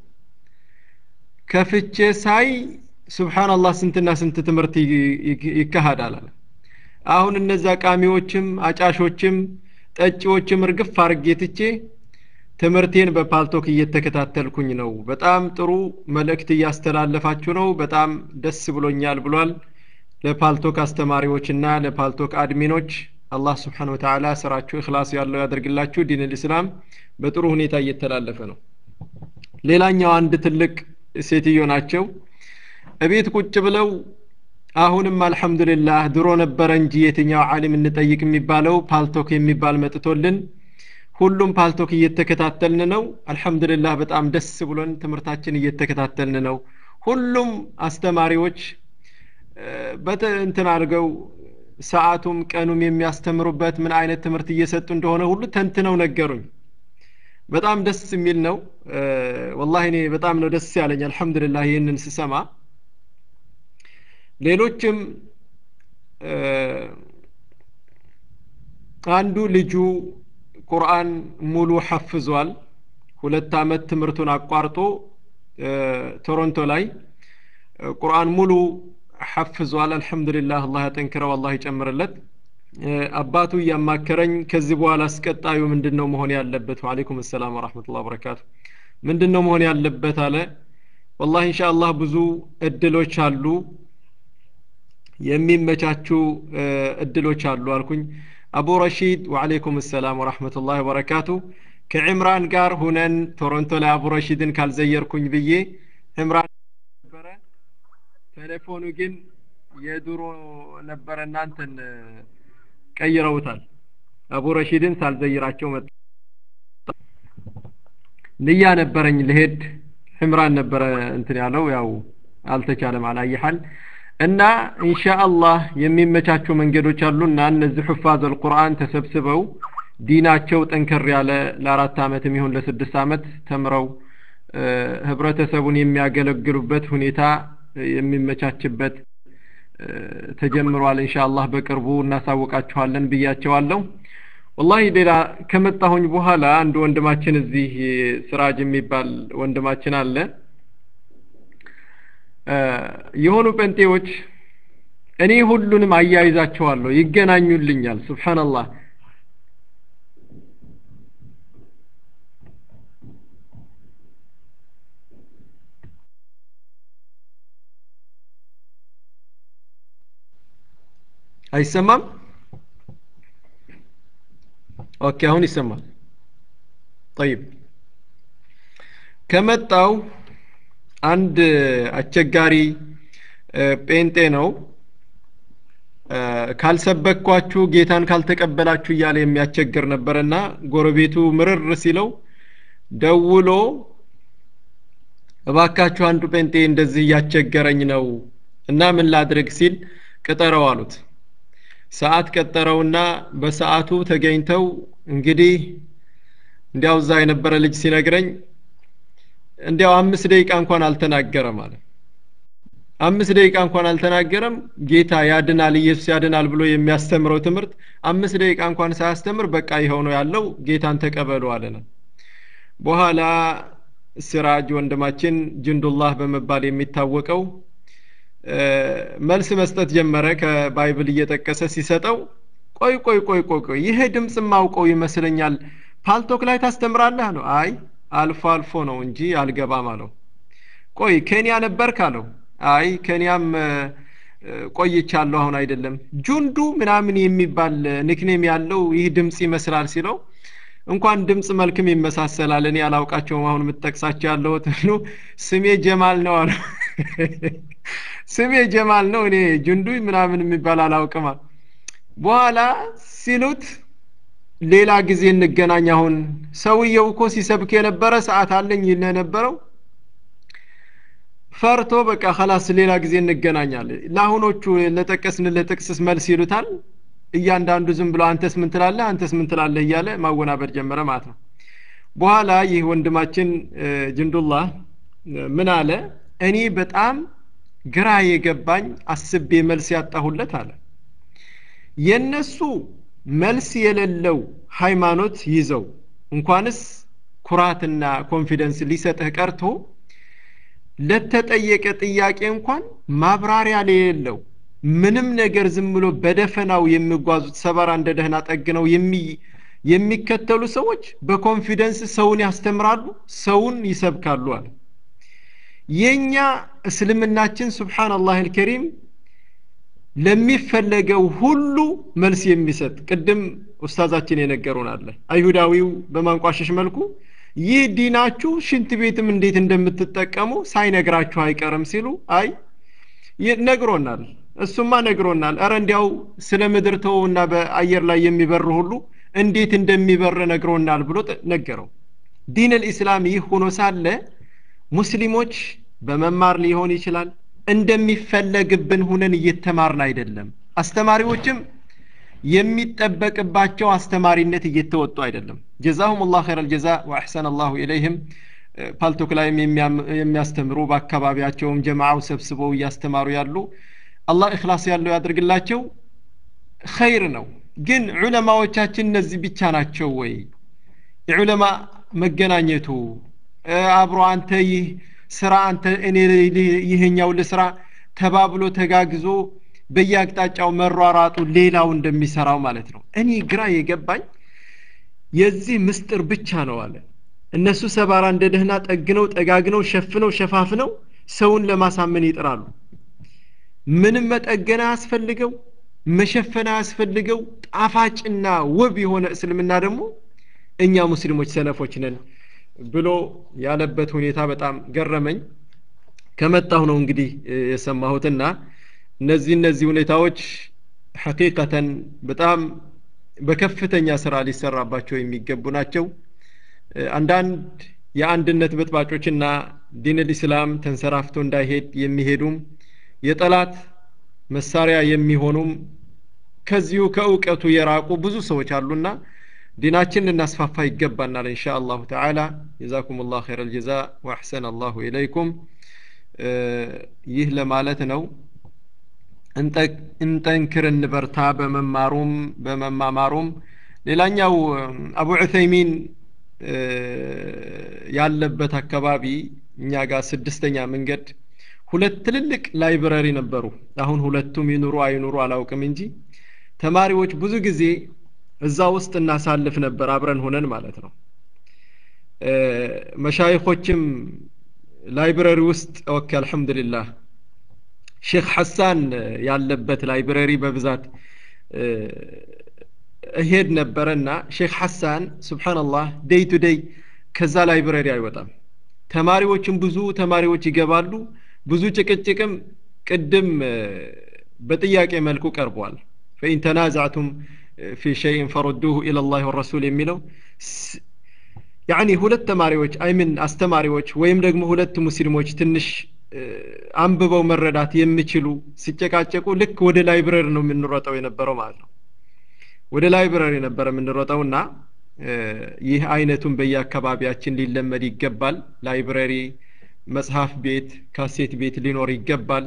ከፍቼ ሳይ ሱብሓንላህ ስንትና ስንት ትምህርት ይካሄዳል አለ አሁን እነዛ ቃሚዎችም አጫሾችም ጠጪዎችም እርግፍ አርጌ ትቼ ትምህርቴን በፓልቶክ እየተከታተልኩኝ ነው በጣም ጥሩ መልእክት እያስተላለፋችሁ ነው በጣም ደስ ብሎኛል ብሏል ለፓልቶክ አስተማሪዎችና ለፓልቶክ አድሚኖች አላህ ስብሓን ወተዓላ ስራችሁ እክላስ ያለው ያደርግላችሁ ዲን ልእስላም በጥሩ ሁኔታ እየተላለፈ ነው ሌላኛው አንድ ትልቅ ሴትዮ ናቸው እቤት ቁጭ ብለው አሁንም አልሐምዱሊላህ ድሮ ነበረ እንጂ የትኛው ዓሊም እንጠይቅ የሚባለው ፓልቶክ የሚባል መጥቶልን ሁሉም ፓልቶክ እየተከታተልን ነው አልሐምዱሊላህ በጣም ደስ ብሎን ትምህርታችን እየተከታተልን ነው ሁሉም አስተማሪዎች በተ እንትን አድርገው ሰዓቱም ቀኑም የሚያስተምሩበት ምን አይነት ትምህርት እየሰጡ እንደሆነ ሁሉ ተንትነው ነገሩኝ በጣም ደስ የሚል ነው ወላሂ እኔ በጣም ነው ደስ ያለኝ አልሐምዱሊላህ ይህንን ስሰማ ሌሎችም አንዱ ልጁ ቁርአን ሙሉ ሐፍዟል ሁለት አመት ትምህርቱን አቋርጦ ቶሮንቶ ላይ ቁርአን ሙሉ ሐፍዟል አልሐምዱሊላህ አላህ ያጠንክረው አላህ ይጨምርለት አባቱ እያማከረኝ ከዚህ በኋላ አስቀጣዩ ምንድን ነው መሆን ያለበት ወአለይኩም ሰላም ወራህመቱላ ወበረካቱ ምንድን ነው መሆን ያለበት አለ ወላሂ ኢንሻአላህ ብዙ እድሎች አሉ የሚመቻቹ እድሎች አሉ አልኩኝ አቡ ረሺድ ወአለይኩም ሰላም ወራህመቱላህ ወበረካቱ ከዕምራን ጋር ሁነን ቶሮንቶ ላይ አቡ ረሺድን ካልዘየርኩኝ ብዬ ዕምራን ነበረ ቴሌፎኑ ግን የድሮ ነበረ እናንተን ቀይረውታል አቡ ረሺድን ሳልዘይራቸው መጣ ንያ ነበረኝ ልሄድ ዕምራን ነበረ እንትን ያለው ያው አልተቻለም አላየሃል እና ኢንሻአላህ የሚመቻቹ መንገዶች አሉና እነዚህ ሑፋዝ አልቁርአን ተሰብስበው ዲናቸው ጠንከር ያለ ለአራት ዓመትም ይሁን ለስድስት ዓመት ተምረው ህብረተሰቡን የሚያገለግሉበት ሁኔታ የሚመቻችበት ተጀምሯል ኢንሻአላህ በቅርቡ እናሳውቃችኋለን ብያቸዋለሁ ወላሂ ሌላ ከመጣሁኝ በኋላ አንድ ወንድማችን እዚህ ስራጅ የሚባል ወንድማችን አለ የሆኑ ጴንጤዎች እኔ ሁሉንም አያይዛቸዋለሁ ይገናኙልኛል ስብሓንላህ አይሰማም ኦኬ አሁን ይሰማል ጠይብ ከመጣው አንድ አስቸጋሪ ጴንጤ ነው ካልሰበኳችሁ ጌታን ካልተቀበላችሁ እያለ የሚያስቸግር ነበርና ጎረቤቱ ምርር ሲለው ደውሎ እባካችሁ አንዱ ጴንጤ እንደዚህ እያስቸገረኝ ነው እና ምን ላድርግ ሲል ቅጠረው አሉት ሰዓት ቀጠረውና በሰዓቱ ተገኝተው እንግዲህ እንዲያው እዛ የነበረ ልጅ ሲነግረኝ እንዲያው አምስት ደቂቃ እንኳን አልተናገረም አለ አምስት ደቂቃ እንኳን አልተናገረም ጌታ ያድናል ኢየሱስ ያድናል ብሎ የሚያስተምረው ትምህርት አምስት ደቂቃ እንኳን ሳያስተምር በቃ ይኸው ነው ያለው ጌታን ተቀበሉ አለነ በኋላ ሲራጅ ወንድማችን ጅንዱላህ በመባል የሚታወቀው መልስ መስጠት ጀመረ ከባይብል እየጠቀሰ ሲሰጠው ቆይ ቆይ ቆይ ቆይ ቆይ ይሄ ድምፅ ማውቀው ይመስለኛል ፓልቶክ ላይ ታስተምራለህ ነው አይ አልፎ አልፎ ነው እንጂ አልገባም አለው ቆይ ኬንያ ነበርክ አለው አይ ኬንያም ቆይቻለሁ አሁን አይደለም ጁንዱ ምናምን የሚባል ኒክኔም ያለው ይህ ድምፅ ይመስላል ሲለው እንኳን ድምፅ መልክም ይመሳሰላል እኔ አላውቃቸውም አሁን የምትጠቅሳቸው ያለሁት ስሜ ጀማል ነው አለ ስሜ ጀማል ነው እኔ ጁንዱ ምናምን የሚባል አላውቅም በኋላ ሲሉት ሌላ ጊዜ እንገናኝ አሁን ሰውየው እኮ ሲሰብክ የነበረ ሰዓት አለኝ ይል የነበረው ፈርቶ በቃ ከላስ ሌላ ጊዜ እንገናኛለን ለአሁኖቹ ለጠቀስን ለጥቅስስ መልስ ይሉታል እያንዳንዱ ዝም ብሎ አንተስ ምን ትላለህ አንተስ ምን ትላለህ እያለ ማወናበር ጀመረ ማለት ነው በኋላ ይህ ወንድማችን ጅንዱላህ ምን አለ እኔ በጣም ግራ የገባኝ አስቤ መልስ ያጣሁለት አለ የነሱ መልስ የሌለው ሃይማኖት ይዘው እንኳንስ ኩራትና ኮንፊደንስ ሊሰጥህ ቀርቶ ለተጠየቀ ጥያቄ እንኳን ማብራሪያ የሌለው ምንም ነገር ዝም ብሎ በደፈናው የሚጓዙት ሰባራ እንደ ደህና ጠግነው የሚከተሉ ሰዎች በኮንፊደንስ ሰውን ያስተምራሉ ሰውን ይሰብካሉ አለ የኛ እስልምናችን ስብሓንላህ አልከሪም ለሚፈለገው ሁሉ መልስ የሚሰጥ ቅድም ኡስታዛችን የነገሩን አለ አይሁዳዊው በማንቋሸሽ መልኩ ይህ ዲናችሁ ሽንት ቤትም እንዴት እንደምትጠቀሙ ሳይነግራችሁ አይቀርም ሲሉ አይ ነግሮናል እሱማ ነግሮናል እረ እንዲያው ስለ ምድር ተውና በአየር ላይ የሚበር ሁሉ እንዴት እንደሚበር ነግሮናል ብሎ ነገረው ዲን ልእስላም ይህ ሆኖ ሳለ ሙስሊሞች በመማር ሊሆን ይችላል እንደሚፈለግብን ሁነን እየተማርን አይደለም አስተማሪዎችም የሚጠበቅባቸው አስተማሪነት እየተወጡ አይደለም ጀዛሁም ላህ ኸይረ ልጀዛ ወአሕሰን አላሁ ኢለይህም ፓልቶክ ላይም የሚያስተምሩ በአካባቢያቸውም ጀማዓው ሰብስበው እያስተማሩ ያሉ አላህ እክላስ ያለው ያድርግላቸው ኸይር ነው ግን ዑለማዎቻችን እነዚህ ብቻ ናቸው ወይ የዑለማ መገናኘቱ አብሮ አንተ ይህ ስራ አንተ እኔ ይህኛው ልስራ ተባብሎ ተጋግዞ በየአቅጣጫው መሯራጡ ሌላው እንደሚሰራው ማለት ነው እኔ ግራ የገባኝ የዚህ ምስጢር ብቻ ነው አለ እነሱ ሰባራ እንደ ደህና ጠግነው ጠጋግነው ሸፍነው ሸፋፍነው ሰውን ለማሳመን ይጥራሉ ምንም መጠገን አያስፈልገው መሸፈን አያስፈልገው ጣፋጭና ውብ የሆነ እስልምና ደግሞ እኛ ሙስሊሞች ሰነፎች ነን ብሎ ያለበት ሁኔታ በጣም ገረመኝ ከመጣሁ ነው እንግዲህ የሰማሁትና እነዚህ እነዚህ ሁኔታዎች ሐቂቀተን በጣም በከፍተኛ ስራ ሊሰራባቸው የሚገቡ ናቸው አንዳንድ የአንድነት በጥባጮችና ዲን ልእስላም ተንሰራፍቶ እንዳይሄድ የሚሄዱም የጠላት መሳሪያ የሚሆኑም ከዚሁ ከእውቀቱ የራቁ ብዙ ሰዎች አሉና ዲናችን ልናስፋፋ ይገባናል እንሻ አላሁ ተዓላ ጀዛኩም ላህ ኸይረ ልጀዛ ወአሕሰን አላሁ ኢለይኩም ይህ ለማለት ነው እንጠንክር እንበርታ በመማሩም በመማማሩም ሌላኛው አቡ ዑተይሚን ያለበት አካባቢ እኛ ጋር ስድስተኛ መንገድ ሁለት ትልልቅ ላይብረሪ ነበሩ አሁን ሁለቱም ይኑሩ አይኑሩ አላውቅም እንጂ ተማሪዎች ብዙ ጊዜ እዛ ውስጥ እናሳልፍ ነበር አብረን ሆነን ማለት ነው መሻይኾችም ላይብረሪ ውስጥ ኦኬ አልሐምዱሊላህ ሼክ ሐሳን ያለበት ላይብረሪ በብዛት እሄድ ነበረና ሼክ ሐሳን ስብሓንላህ ደይ ቱ ደይ ከዛ ላይብረሪ አይወጣም ተማሪዎችም ብዙ ተማሪዎች ይገባሉ ብዙ ጭቅጭቅም ቅድም በጥያቄ መልኩ ቀርቧል ፈኢን ተናዛዕቱም ፊ ሸይን ፈሩዱሁ ኢለላህ ወረሱል የሚለው ያኒ ሁለት ተማሪዎች አይምን አስተማሪዎች ወይም ደግሞ ሁለት ሙስሊሞች ትንሽ አንብበው መረዳት የሚችሉ ሲጨቃጨቁ ልክ ወደ ላይብረሪ ነው የምንሮጠው የነበረው ማለት ነው ወደ ላይብረሪ ነበረ የምንሮጠውና ይህ አይነቱን በየአካባቢያችን ሊለመድ ይገባል ላይብረሪ መጽሐፍ ቤት ካሴት ቤት ሊኖር ይገባል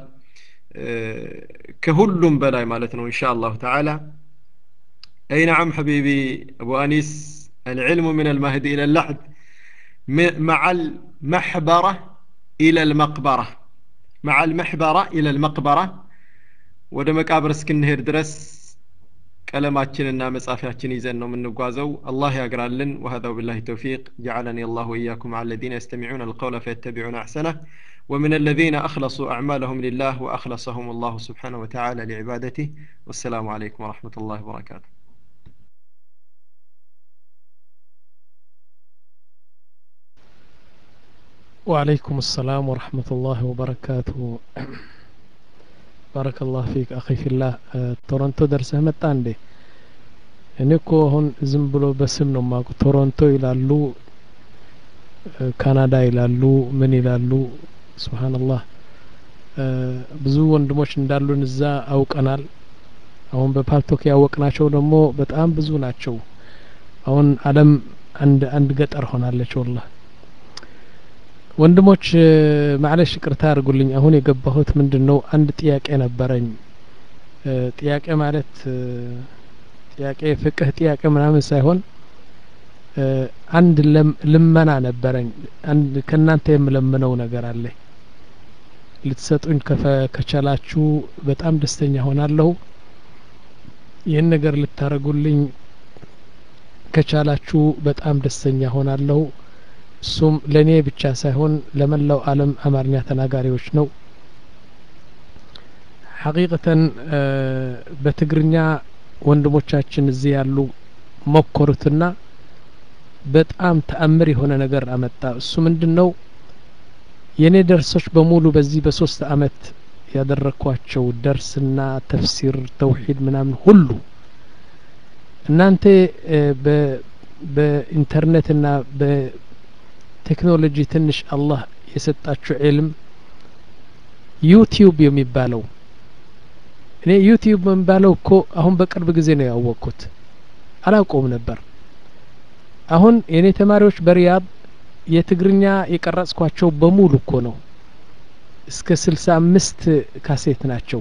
ከሁሉም በላይ ማለት ነው ኢንሻ አላሁ ተዓላ أي نعم حبيبي أبو أنيس العلم من المهد إلى اللحد مع المحبرة إلى المقبرة مع المحبرة إلى المقبرة ወደ መቃብር እስክንሄድ ድረስ ቀለማችንና መጻፊያችን ይዘን ነው የምንጓዘው አላህ ያግራልን وهذا بالله التوفيق جعلني الله وإياكم على الذين يستمعون القول فيتبعون أحسنه ومن الذين أخلصوا أعمالهم لله وأخلصهم الله سبحانه وتعالى لعبادته والسلام عليكم ورحمة الله وبركاته وعليكم السلام ورحمة الله وبركاته بارك الله فيك أخي في الله ቶሮንቶ ደርሰህ መጣ እንዴ እኔ እኮ አሁን ዝም ብሎ በስም ነው ማቁ ቶሮንቶ ይላሉ ካናዳ ይላሉ ምን ይላሉ ስብሓንላህ ብዙ ወንድሞች እንዳሉን እዛ አውቀናል አሁን በፓልቶክ ያወቅናቸው ደግሞ በጣም ብዙ ናቸው አሁን አለም አንድ አንድ ገጠር ሆናለች ወላህ ወንድሞች ማለሽ ቅርታ አድርጉልኝ አሁን የገባሁት ምንድን ነው አንድ ጥያቄ ነበረኝ ጥያቄ ማለት ጥያቄ ፍቅህ ጥያቄ ምናምን ሳይሆን አንድ ልመና ነበረኝ አንድ ከእናንተ የምለምነው ነገር አለ ልትሰጡኝ ከቻላችሁ በጣም ደስተኛ ሆናለሁ ይህን ነገር ልታደርጉልኝ ከቻላችሁ በጣም ደስተኛ ሆናለሁ እሱም ለእኔ ብቻ ሳይሆን ለመላው አለም አማርኛ ተናጋሪዎች ነው ሐቂቀተን በትግርኛ ወንድሞቻችን እዚህ ያሉ ሞከሩትና በጣም ተአምር የሆነ ነገር አመጣ እሱ ምንድን ነው የእኔ ደርሶች በሙሉ በዚህ በሶስት አመት ያደረግኳቸው ደርስና ተፍሲር ተውሂድ ምናምን ሁሉ እናንተ በኢንተርኔትና በቴክኖሎጂ ትንሽ አላህ የሰጣችሁ ዕልም ዩቲዩብ የሚባለው እኔ ዩቲዩብ የሚባለው እኮ አሁን በቅርብ ጊዜ ነው ያወቅኩት አላውቀውም ነበር አሁን የእኔ ተማሪዎች በሪያድ የትግርኛ የቀረጽኳቸው በሙሉ እኮ ነው እስከ ስልሳ አምስት ካሴት ናቸው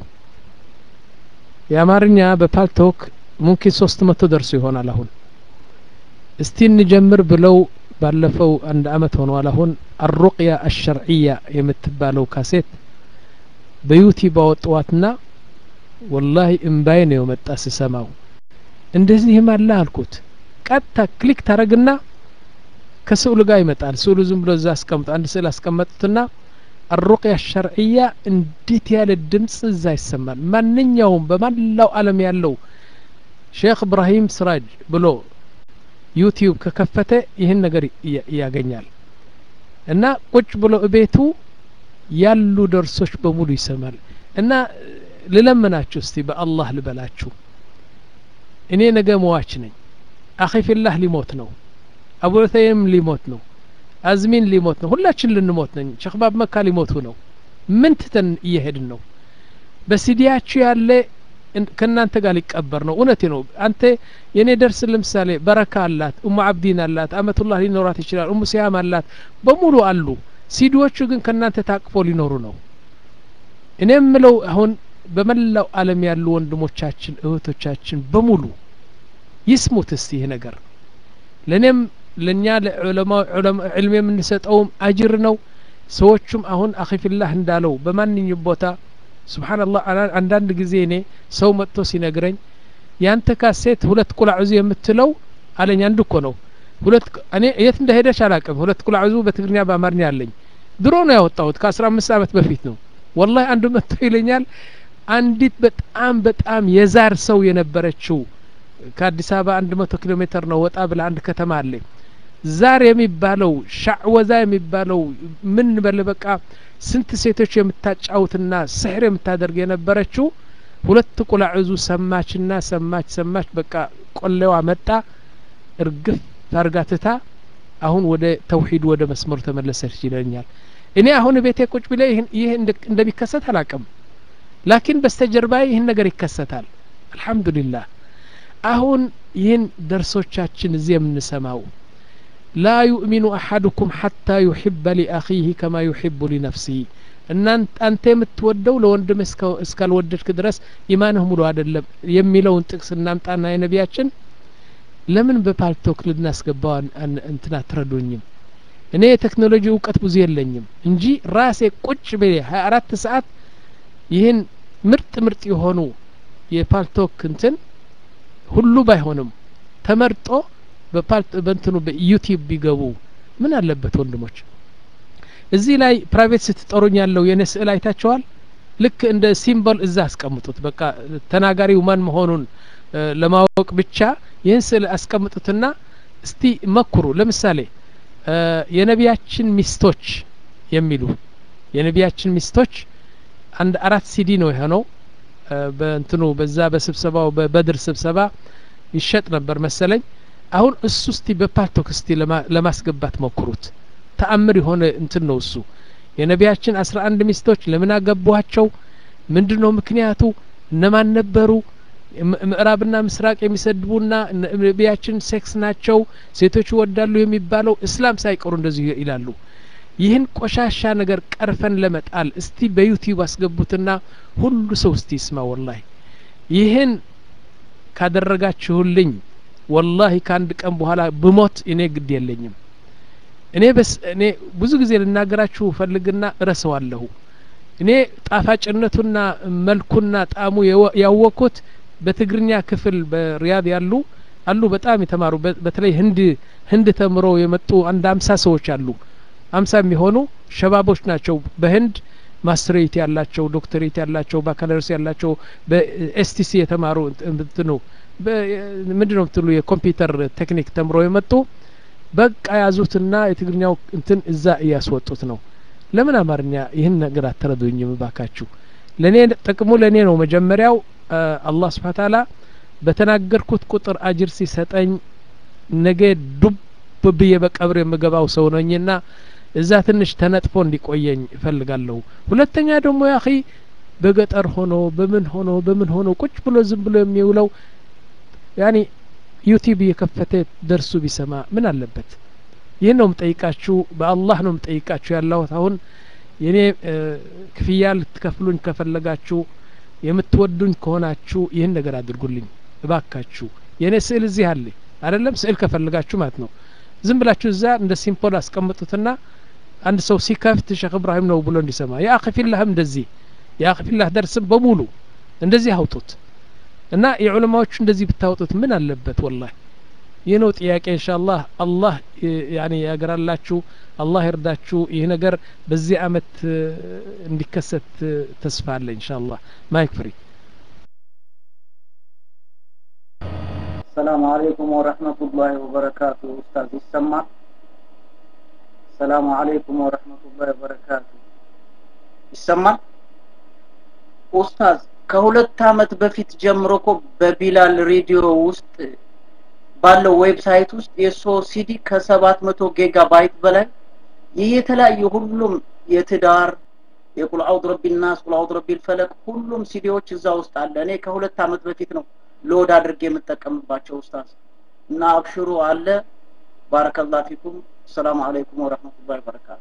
የአማርኛ በፓልቶክ ሙምኪን ሶስት መቶ ደርሶ ይሆናል አሁን እስቲ እንጀምር ብለው ባለፈው አንድ አመት ሆኗል አሁን አሩቅያ አሸርዕያ የምትባለው ካሴት በዩቲዩብ አወጥዋትና ወላሂ እምባይ ነው የመጣ ስሰማው እንደዚህም አለ አልኩት ቀጥታ ክሊክ ታረግና ከስዕሉ ጋር ይመጣል ስዕሉ ዝም ብሎ እዛ አስቀምጡ አንድ ስዕል አስቀመጡትና አሩቅያ ሸርዕያ እንዴት ያለ ድምጽ እዛ ይሰማል ማንኛውም በመላው አለም ያለው ሼክ እብራሂም ስራጅ ብሎ ዩቲዩብ ከከፈተ ይህን ነገር ያገኛል እና ቁጭ ብሎ እቤቱ ያሉ ደርሶች በሙሉ ይሰማል እና ልለምናችሁ እስቲ በአላህ ልበላችሁ እኔ ነገ መዋች ነኝ አኺፊላህ ሊሞት ነው አቡተይም ሊሞት ነው አዝሚን ሊሞት ነው ሁላችን ልንሞት ነኝ ሸክባብ መካ ሊሞቱ ነው ምን ትተን እየሄድን ነው በሲዲያችሁ ያለ ከእናንተ ጋር ሊቀበር ነው እውነቴ ነው አንተ የእኔ ደርስ ለምሳሌ በረካ አላት እሙ አብዲን አላት አመቱላህ ሊኖራት ይችላል እሙ ሲያም አላት በሙሉ አሉ ሲዲዎቹ ግን ከእናንተ ታቅፎ ሊኖሩ ነው እኔ የምለው አሁን በመላው አለም ያሉ ወንድሞቻችን እህቶቻችን በሙሉ ይስሙት እስቲ ይህ ነገር ለእኔም ለእኛ ዕልም የምንሰጠውም አጅር ነው ሰዎቹም አሁን አኺፊላህ እንዳለው በማንኛውም ቦታ ስብሓንላህ አንዳንድ ጊዜ እኔ ሰው መጥቶ ሲነግረኝ ያንተ ካሴት ሁለት ቁላዕዙ የምትለው አለኝ አንድ እኮ ነው ሁለት እኔ የት እንደሄደች አላቅም ሁለት ቁላዕዙ በትግርኛ በአማርኛ አለኝ ድሮ ነው ያወጣሁት ከአስራ አምስት አመት በፊት ነው ወላሂ አንዱ መጥቶ ይለኛል አንዲት በጣም በጣም የዛር ሰው የነበረችው ከአዲስ አበባ አንድ መቶ ኪሎ ሜትር ነው ወጣ ብላ አንድ ከተማ አለ ዛር የሚባለው ሻዕወዛ የሚባለው ምን በል በቃ ስንት ሴቶች የምታጫውትና ስሕር የምታደርግ የነበረችው ሁለት ቁላዕዙ ሰማችና ሰማች ሰማች በቃ ቆሌዋ መጣ እርግፍ ታርጋትታ አሁን ወደ ተውሂድ ወደ መስመሩ ተመለሰች ይለኛል እኔ አሁን ቤቴ ቁጭ ብለ ይህ እንደሚከሰት አላቅም ላኪን በስተጀርባ ይህን ነገር ይከሰታል አልሐምዱሊላህ አሁን ይህን ደርሶቻችን እዚህ የምንሰማው ላ ዩእሚኑ አሐድኩም ሐታ ዩሕበ ሊአኺህ ከማ ዩሕቡ ሊነፍሲህ እናንተ አንተ የምትወደው ለወንድም እስካልወደድክ ድረስ ኢማንህ ሙሉ አይደለም የሚለውን ጥቅስ እናምጣና የነቢያችን ለምን በፓልቶክ ልናስገባው እንትን አትረዱኝም እኔ የቴክኖሎጂ እውቀት ብዙ የለኝም እንጂ ራሴ ቁጭ ብ ሀያ አራት ሰዓት ይህን ምርጥ ምርጥ የሆኑ የፓልቶክ እንትን ሁሉ ባይሆንም ተመርጦ በእንትኑ በዩቲዩብ ቢገቡ ምን አለበት ወንድሞች እዚህ ላይ ፕራይቬት ስትጠሩኝ ያለው የእኔ ስዕል አይታቸዋል ልክ እንደ ሲምቦል እዛ አስቀምጡት በቃ ተናጋሪው ማን መሆኑን ለማወቅ ብቻ ይህን ስዕል አስቀምጡትና እስቲ መኩሩ ለምሳሌ የነቢያችን ሚስቶች የሚሉ የነቢያችን ሚስቶች አንድ አራት ሲዲ ነው የሆነው በእንትኑ በዛ በስብሰባው በበድር ስብሰባ ይሸጥ ነበር መሰለኝ አሁን እሱ እስቲ በፓልቶክ እስቲ ለማስገባት ሞክሩት ተአምር የሆነ እንትን ነው እሱ የነቢያችን አስራ አንድ ሚስቶች ለምን አገቧቸው ምንድን ነው ምክንያቱ እነማን ነበሩ ምዕራብና ምስራቅ የሚሰድቡና ነቢያችን ሴክስ ናቸው ሴቶች ይወዳሉ የሚባለው እስላም ሳይቀሩ እንደዚህ ይላሉ ይህን ቆሻሻ ነገር ቀርፈን ለመጣል እስቲ በዩቲዩብ አስገቡትና ሁሉ ሰው እስቲ ይስማ ወላሂ ይህን ካደረጋችሁልኝ ወላሂ ከአንድ ቀን በኋላ ብሞት እኔ ግድ የለኝም እኔ በስ እኔ ብዙ ጊዜ ልናገራችሁ ፈልግና እረሰዋለሁ እኔ ጣፋጭነቱና መልኩና ጣዕሙ ያወቅኩት በትግርኛ ክፍል በሪያድ ያሉ አሉ በጣም የተማሩ በተለይ ህንድ ህንድ ተምረው የመጡ አንድ አምሳ ሰዎች አሉ አምሳ የሚሆኑ ሸባቦች ናቸው በህንድ ማስትሬት ያላቸው ዶክተሬት ያላቸው ባካለርስ ያላቸው በኤስቲሲ የተማሩ እንትኑ ምንድን ነው ምትሉ የኮምፒውተር ቴክኒክ ተምሮ የመጡ በቃ ያዙትና የትግርኛው እንትን እዛ እያስወጡት ነው ለምን አማርኛ ይህን ነገር አትረዱኝም ባካችሁ ለእኔ ጥቅሙ ለእኔ ነው መጀመሪያው አላህ ስብሓን ታላ በተናገርኩት ቁጥር አጅር ሲሰጠኝ ነገ ዱብ ብዬ በቀብር የምገባው ሰው ነኝና እዛ ትንሽ ተነጥፎ እንዲቆየኝ እፈልጋለሁ ሁለተኛ ደግሞ ያኺ በገጠር ሆኖ በምን ሆኖ በምን ሆኖ ቁጭ ብሎ ዝም ብሎ የሚውለው ያኒ ዩቲዩብ እየከፈተ ደርሱ ቢሰማ ምን አለበት ይህን ነው ምጠይቃችሁ በአላህ ነው ምጠይቃችሁ ያለሁት አሁን የኔ ክፍያ ልትከፍሉኝ ከፈለጋችሁ የምትወዱኝ ከሆናችሁ ይህን ነገር አድርጉልኝ እባካችሁ የእኔ ስዕል እዚህ አለ አይደለም ስዕል ከፈልጋችሁ ማለት ነው ዝም ብላችሁ እዛ እንደ ሲምፖል አስቀምጡትና አንድ ሰው ሲከፍት ሼክ እብራሂም ነው ብሎ እንዲሰማ የአክፊላህም እንደዚህ የአክፊላህ ደርስም በሙሉ እንደዚህ አውጡት እና የዑለማዎቹ እንደዚህ ብታወጡት ምን አለበት ወላሂ ይህ ነው ጥያቄ ኢንሻአላህ አላህ ያኔ ያገራላችሁ አላህ ይርዳችሁ ይህ ነገር በዚህ አመት እንዲከሰት ተስፋ አለ ኢንሻአላህ ማይክ ፍሪ السلام عليكم ورحمة الله وبركاته أستاذ السمع السلام عليكم ورحمة الله وبركاته ይሰማል ኡስታዝ ከሁለት አመት በፊት ጀምሮ እኮ በቢላል ሬዲዮ ውስጥ ባለው ዌብሳይት ውስጥ የሶ ሲዲ ከሰባት መቶ ጊጋ ባይት በላይ ይህ የተለያዩ ሁሉም የትዳር የቁል አውድ ረቢ ናስ ቁል አውድ ረቢ ልፈለቅ ሁሉም ሲዲዎች እዛ ውስጥ አለ እኔ ከሁለት አመት በፊት ነው ሎድ አድርጌ የምጠቀምባቸው ኡስታዝ እና አብሽሩ አለ ባረከላ ፊኩም ሰላም አለይኩም ወረህመቱላሂ ወበረካቱ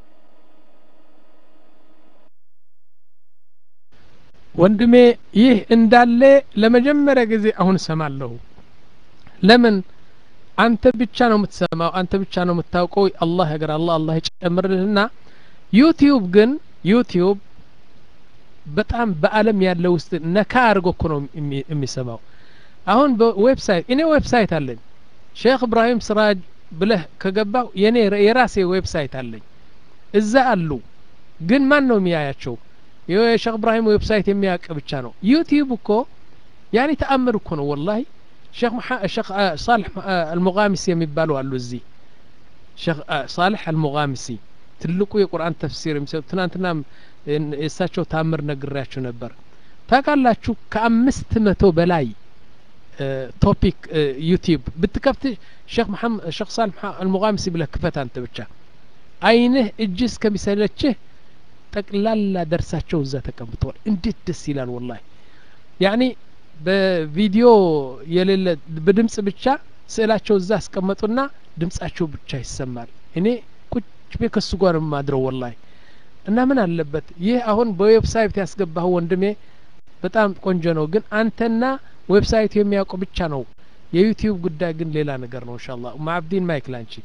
ወንድሜ ይህ እንዳለ ለመጀመሪያ ጊዜ አሁን እሰማለሁ ለምን አንተ ብቻ ነው የምትሰማው አንተ ብቻ ነው የምታውቀው አላህ ያገር አላህ አላህ ይጨምርልህና ዩቲዩብ ግን ዩቲዩብ በጣም በአለም ያለ ውስጥ ነካ አድርጎ እኮ ነው የሚሰማው አሁን በዌብሳይት እኔ ዌብሳይት አለኝ ሼክ እብራሂም ስራጅ ብለህ ከገባው የኔ የራሴ ዌብሳይት አለኝ እዛ አሉ ግን ማን ነው የሚያያቸው የሼክ እብራሂም ዌብሳይት የሚያውቅ ብቻ ነው ዩቲዩብ እኮ ያኔ ተአምር እኮ ነው ወላሂ ሼክ ሼክ ሳልሕ አልሙጋሚሲ የሚባሉ አሉ እዚህ ሼክ ሳልሕ አልሙጋሚሲ ትልቁ የቁርአን ተፍሲር የሚሰጡ ትናንትና የእሳቸው ታምር ነግሬያችሁ ነበር ታውቃላችሁ ከአምስት መቶ በላይ ቶፒክ ዩቲዩብ ብትከፍት ሼክ መሐመድ ሼክ ሳልሕ አልሙጋሚሲ ብለህ ክፈት አንተ ብቻ አይንህ እጅ እስከሚሰለችህ ጠቅላላ ደርሳቸው እዛ ተቀምጠዋል እንዴት ደስ ይላል ወላሂ ያኒ በቪዲዮ የሌለ በድምጽ ብቻ ስዕላቸው እዛ አስቀመጡና ድምጻቸው ብቻ ይሰማል እኔ ቁጭ ቤ ከሱ ጋር ማድረው ወላሂ እና ምን አለበት ይህ አሁን በዌብሳይት ያስገባህ ወንድሜ በጣም ቆንጆ ነው ግን አንተና ዌብሳይቱ የሚያውቁ ብቻ ነው የዩቲዩብ ጉዳይ ግን ሌላ ነገር ነው እንሻላ ማዕብዲን ማይክ ላንቺ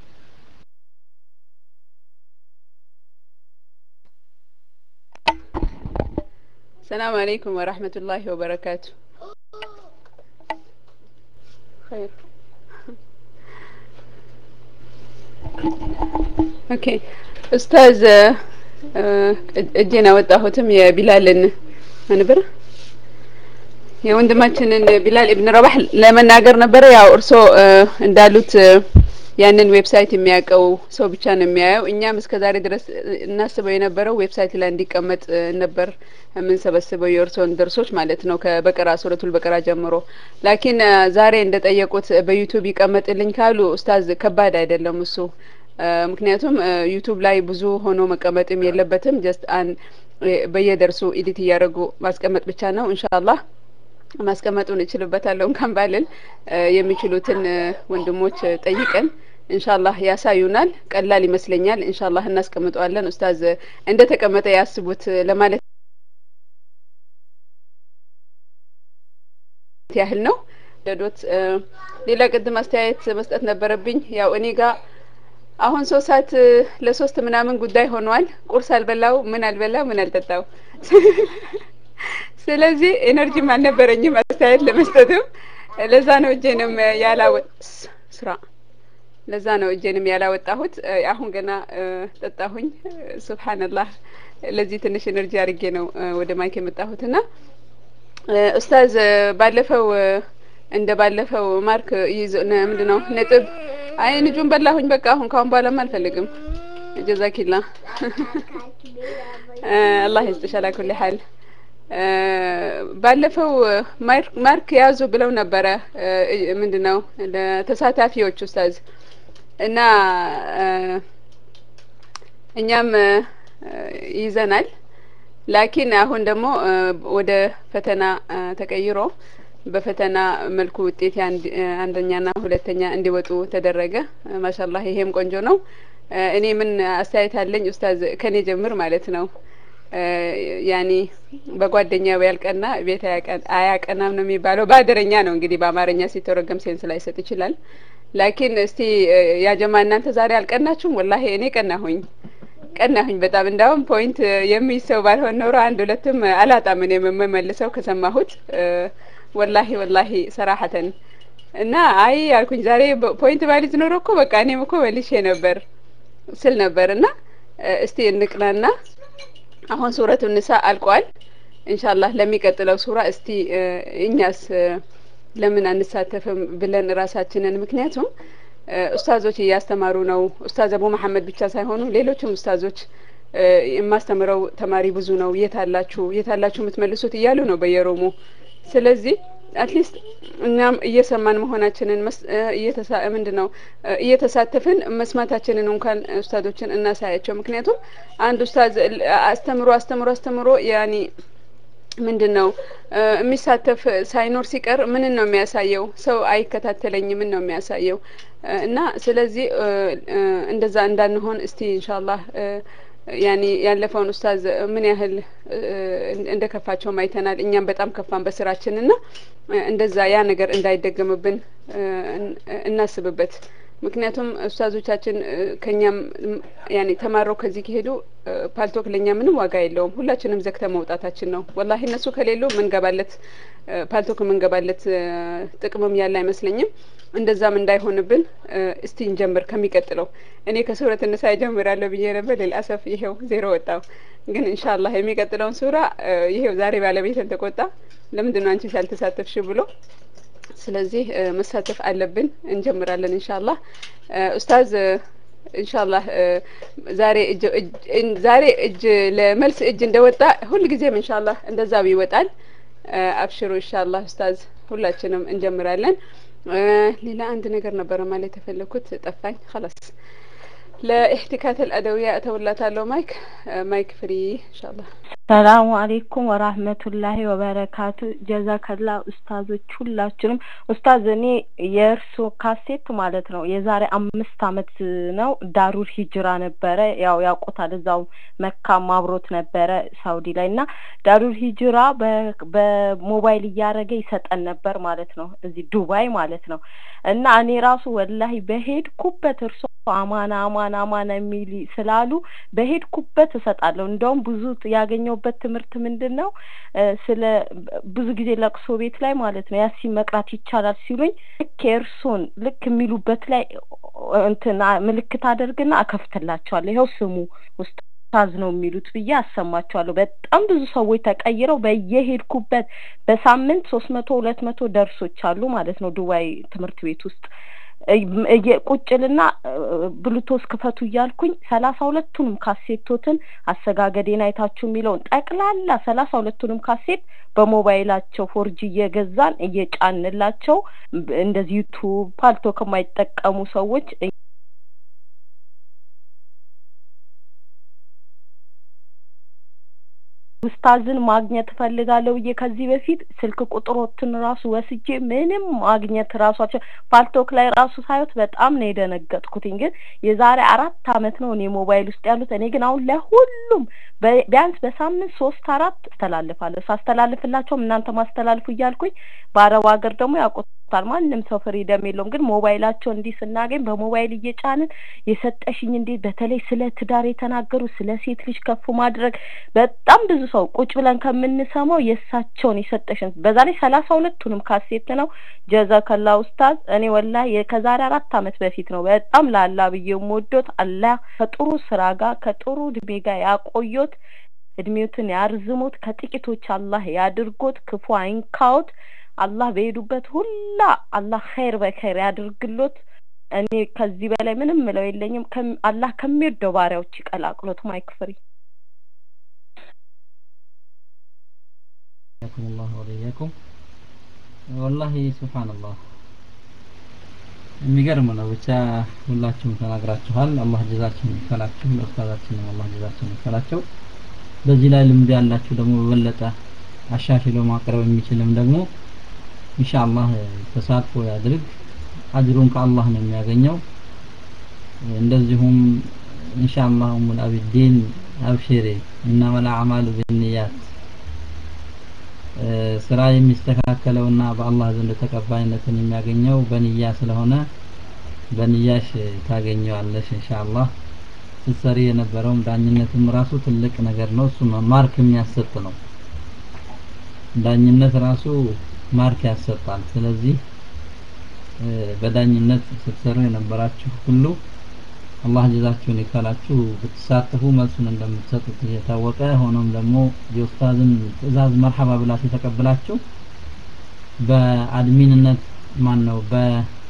السلام عليكم ورحمة الله وبركاته خير ኦኬ ኡስታዝ እጄን አወጣሁትም የቢላልን ነበር የወንድማችንን ቢላል ኢብን ረባህ ለመናገር ነበረ ያው እርሶ እንዳሉት ያንን ዌብሳይት የሚያውቀው ሰው ብቻ ነው የሚያየው እኛም እስከ ዛሬ ድረስ እናስበው የነበረው ዌብሳይት ላይ እንዲቀመጥ ነበር የምንሰበስበው የእርሶን ደርሶች ማለት ነው ከበቀራ ሱረቱል በቀራ ጀምሮ ላኪን ዛሬ እንደጠየቁት በዩቱብ ይቀመጥልኝ ካሉ ኡስታዝ ከባድ አይደለም እሱ ምክንያቱም ዩቱብ ላይ ብዙ ሆኖ መቀመጥም የለበትም ጀስት አን በየደርሱ ኢዲት እያደረጉ ማስቀመጥ ብቻ ነው ኢንሻአላህ ማስቀመጡን እችልበታለሁ እንኳን ባልል የሚችሉትን ወንድሞች ጠይቀን ኢንሻአላህ ያሳዩናል። ቀላል ይመስለኛል። ኢንሻአላህ እናስቀምጠዋለን። ኡስታዝ እንደ ተቀመጠ ያስቡት ለማለት ያህል ነው። ደዶት ሌላ ቅድም አስተያየት መስጠት ነበረብኝ። ያው እኔ ጋር አሁን ሶስት ሰዓት ለሶስት ምናምን ጉዳይ ሆኗል። ቁርስ አልበላው፣ ምን አልበላው፣ ምን አልጠጣው። ስለዚህ ኤነርጂም አልነበረኝም አስተያየት ለመስጠትም። ለዛ ነው እጄንም ያላወጥ ስራ ለዛ ነው እጄንም ያላወጣሁት። አሁን ገና ጠጣሁኝ። ሱብሃንላህ ለዚህ ትንሽ ኤነርጂ አድርጌ ነው ወደ ማይክ የመጣሁትና ኡስታዝ ባለፈው እንደ ባለፈው ማርክ ይዞ ምንድን ነው ነጥብ አይ ልጁን በላሁኝ። በቃ አሁን ካሁን በኋላም አልፈልግም። ጀዛኪላ አላህ ይስጥሽ። አላ ኩሊ ሐል ባለፈው ማርክ ያዙ ብለው ነበረ። ምንድን ነው ለተሳታፊዎች ኡስታዝ እና እኛም ይዘናል። ላኪን አሁን ደግሞ ወደ ፈተና ተቀይሮ በፈተና መልኩ ውጤት አንደኛና ሁለተኛ እንዲወጡ ተደረገ። ማሻላህ ይሄም ቆንጆ ነው። እኔ ምን አስተያየት አለኝ ኡስታዝ ከኔ ጀምር ማለት ነው። ያኔ በጓደኛው ያልቀና ቤት አያቀናም ነው የሚባለው። በአደረኛ ነው እንግዲህ በአማርኛ ሲተረጎም ሴንስ ላይሰጥ ይችላል። ላኪን እስቲ ያጀማ እናንተ ዛሬ አልቀናችሁም? ወላሂ እኔ ቀናሁኝ ቀናሁኝ በጣም እንዳውም ፖይንት የሚይዝ ሰው ባልሆን ኖሮ አንድ ሁለትም አላጣም እኔ የምመልሰው ከሰማሁት ወላሂ ወላሂ ሰራሐተን እና አይ አልኩኝ ዛሬ ፖይንት ባሊዝ ኖሮ እኮ በቃ እኔም እኮ መልሼ ነበር ስል ነበር እና እስቲ እንቅናና አሁን ሱረቱ ንሳ አልቋል። ኢንሻአላህ ለሚቀጥለው ሱራ እስቲ እኛስ ለምን አንሳተፍም ብለን ራሳችንን ምክንያቱም ኡስታዞች እያስተማሩ ነው። ኡስታዝ አቡ መሐመድ ብቻ ሳይሆኑ ሌሎችም ኡስታዞች የማስተምረው ተማሪ ብዙ ነው፣ የት አላችሁ የት አላችሁ የምትመልሱት እያሉ ነው በየሮሙ። ስለዚህ አትሊስት እኛም እየሰማን መሆናችንን ምንድን ነው እየተሳተፍን መስማታችንን እንኳን ኡስታዞችን እናሳያቸው። ምክንያቱም አንድ ኡስታዝ አስተምሮ አስተምሮ አስተምሮ ያኒ ምንድን ነው የሚሳተፍ ሳይኖር ሲቀር ምንን ነው የሚያሳየው? ሰው አይከታተለኝ ምን ነው የሚያሳየው? እና ስለዚህ እንደዛ እንዳንሆን እስቲ ኢንሻአላህ ያኔ ያለፈውን ኡስታዝ ምን ያህል እንደ ከፋቸውም አይተናል። እኛም በጣም ከፋን በስራችን እና እንደዛ ያ ነገር እንዳይደገምብን እናስብበት። ምክንያቱም ኡስታዞቻችን ከኛም ያኔ ተማረው ከዚህ ከሄዱ ፓልቶክ ለእኛ ምንም ዋጋ የለውም። ሁላችንም ዘግተ መውጣታችን ነው። ወላሂ እነሱ ከሌሉ ምንገባለት ፓልቶክ ምንገባለት ጥቅምም ያለ አይመስለኝም። እንደዛም እንዳይሆንብን እስቲ እንጀምር ከሚቀጥለው። እኔ ከሱረት ንሳ እጀምራለሁ ብዬ ነበር። ሌልአሰፍ ይሄው ዜሮ ወጣው። ግን ኢንሻአላህ የሚቀጥለውን ሱራ ይሄው ዛሬ ባለቤትን ተቆጣ። ለምንድን ነው አንቺ ሳልተሳተፍሽ ብሎ ስለዚህ መሳተፍ አለብን። እንጀምራለን ኢንሻአላህ ኡስታዝ ኢንሻአላህ ዛሬ እጅ ዛሬ እጅ ለመልስ እጅ እንደወጣ ሁልጊዜም ኢንሻአላህ እንደዛው ይወጣል። አብሽሩ ኢንሻአላህ ኡስታዝ ሁላችንም እንጀምራለን። ሌላ አንድ ነገር ነበረ ማለት የፈለኩት ጠፋኝ። خلاص ለኢህቲካት አልአደውያ እተውላታለሁ። ማይክ ማይክ ፍሪ ኢንሻአላህ። ሰላሙ አሌይኩም ወራህመቱላሂ ወበረካቱ። ጀዛከላ ኡስታዞች ሁላችንም። ኡስታዝ እኔ የእርሶ ካሴት ማለት ነው የዛሬ አምስት አመት ነው ዳሩል ሂጅራ ነበረ። ያው ያውቁታል፣ እዛው መካም አብሮት ነበረ ሳውዲ ላይ እና ዳሩል ሂጅራ በሞባይል እያደረገ ይሰጠን ነበር ማለት ነው እዚህ ዱባይ ማለት ነው። እና እኔ ራሱ ወላሂ በሄድኩበት እርሶ አማና አማና አማና የሚል ስላሉ በሄድኩበት እሰጣለሁ። እንደውም ብዙ ያገኘውበት ትምህርት ምንድን ነው ስለ ብዙ ጊዜ ለቅሶ ቤት ላይ ማለት ነው ያሲን መቅራት ይቻላል ሲሉኝ ልክ የእርሶን ልክ የሚሉበት ላይ እንትን ምልክት አደርግና አከፍትላቸዋለሁ። ይኸው ስሙ ኡስታዝ ነው የሚሉት ብዬ አሰማቸዋለሁ። በጣም ብዙ ሰዎች ተቀይረው በየሄድኩበት በሳምንት ሶስት መቶ ሁለት መቶ ደርሶች አሉ ማለት ነው ዱባይ ትምህርት ቤት ውስጥ ቁጭልና ብሉቶስ ክፈቱ እያልኩኝ ሰላሳ ሁለቱንም ካሴቶትን አሰጋገዴን አይታችሁ የሚለውን ጠቅላላ ሰላሳ ሁለቱንም ካሴት በሞባይላቸው ፎርጂ እየገዛን እየጫንላቸው እንደዚህ ዩቱብ ፓልቶ ከማይጠቀሙ ሰዎች ኡስታዝን ማግኘት እፈልጋለሁ ብዬ ከዚህ በፊት ስልክ ቁጥሮትን ራሱ ወስጄ ምንም ማግኘት ራሷቸው ፓልቶክ ላይ ራሱ ሳዩት በጣም ነው የደነገጥኩትኝ። ግን የዛሬ አራት አመት ነው እኔ ሞባይል ውስጥ ያሉት። እኔ ግን አሁን ለሁሉም በ- ቢያንስ በሳምንት ሶስት አራት አስተላልፋለሁ። ሳስተላልፍላቸውም እናንተ ማስተላልፉ እያልኩኝ በአረብ ሀገር ደግሞ ያውቁታል። ማንም ሰው ፍሪደም የለውም። ግን ሞባይላቸው እንዲህ ስናገኝ በሞባይል እየጫንን የሰጠሽኝ እንዴት በተለይ ስለ ትዳር የተናገሩ ስለ ሴት ልጅ ከፍ ማድረግ በጣም ብዙ ሰው ቁጭ ብለን ከምንሰማው የእሳቸውን የሰጠሽን በዛ ላይ ሰላሳ ሁለቱንም ካሴት ነው። ጀዛከላ ኡስታዝ። እኔ ወላ ከዛሬ አራት አመት በፊት ነው በጣም ላላ ብዬ የምወዶት አላህ ከጥሩ ስራ ጋር ከጥሩ እድሜ ጋር ያቆዮት እድሜዎትን ያርዝሞት ከጥቂቶች አላህ ያድርጎት ክፉ አይንካዎት አላህ በሄዱበት ሁላ አላህ ኸይር በኸይር ያድርግሎት እኔ ከዚህ በላይ ምንም ምለው የለኝም ከም- አላህ ከሚወደው ባሪያዎች ይቀላቅሎት ማይክ ፍሪ حياكم الله وإياكم والله سبحان الله የሚገርም ነው ብቻ ሁላችሁም ተናግራችኋል አላህ ጀዛችሁን ይክፈላችሁ ለኡስታዛችንም አላህ ጀዛችሁን ይክፈላቸው በዚህ ላይ ልምድ ያላችሁ ደግሞ በበለጠ አሻሽሎ ማቅረብ የሚችልም ደግሞ ኢንሻአላህ ተሳትፎ ያድርግ አጅሩን ከአላህ ነው የሚያገኘው እንደዚሁም ኢንሻአላህ ኡሙል አቢዲን አብሽሪ እነመል አዕማሉ ቢንያት ስራ የሚስተካከለውና በአላህ ዘንድ ተቀባይነትን የሚያገኘው በንያ ስለሆነ በንያሽ ታገኘዋለሽ ኢንሻአላህ ስትሰሪ የነበረውም ዳኝነትም ራሱ ትልቅ ነገር ነው እሱ ማርክ የሚያሰጥ ነው ዳኝነት ራሱ ማርክ ያሰጣል ስለዚህ በዳኝነት ስትሰሩ የነበራችሁ ሁሉ አላህ ጀዛችሁን ይክፈላችሁ ብትሳተፉ መልሱን እንደምትሰጡት እየታወቀ ሆኖም ደግሞ የኡስታዝን ትእዛዝ መርሐባ ብላችሁ ተቀብላችሁ በአድሚንነት ማን ነው በ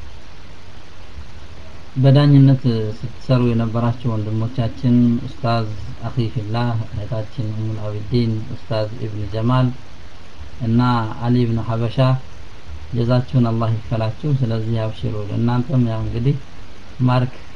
በዳኝነት ስትሰሩ የነበራችሁ ወንድሞቻችን ኡስታዝ አኺ ፊላህ እህታችን ኡሙል አቢዲን ኡስታዝ ኢብን ጀማል እና አሊ ኢብን ሀበሻ ጀዛችሁን አላህ ይክፈላችሁ ስለዚህ አብሽሩ እናንተም ያው እንግዲህ ማርክ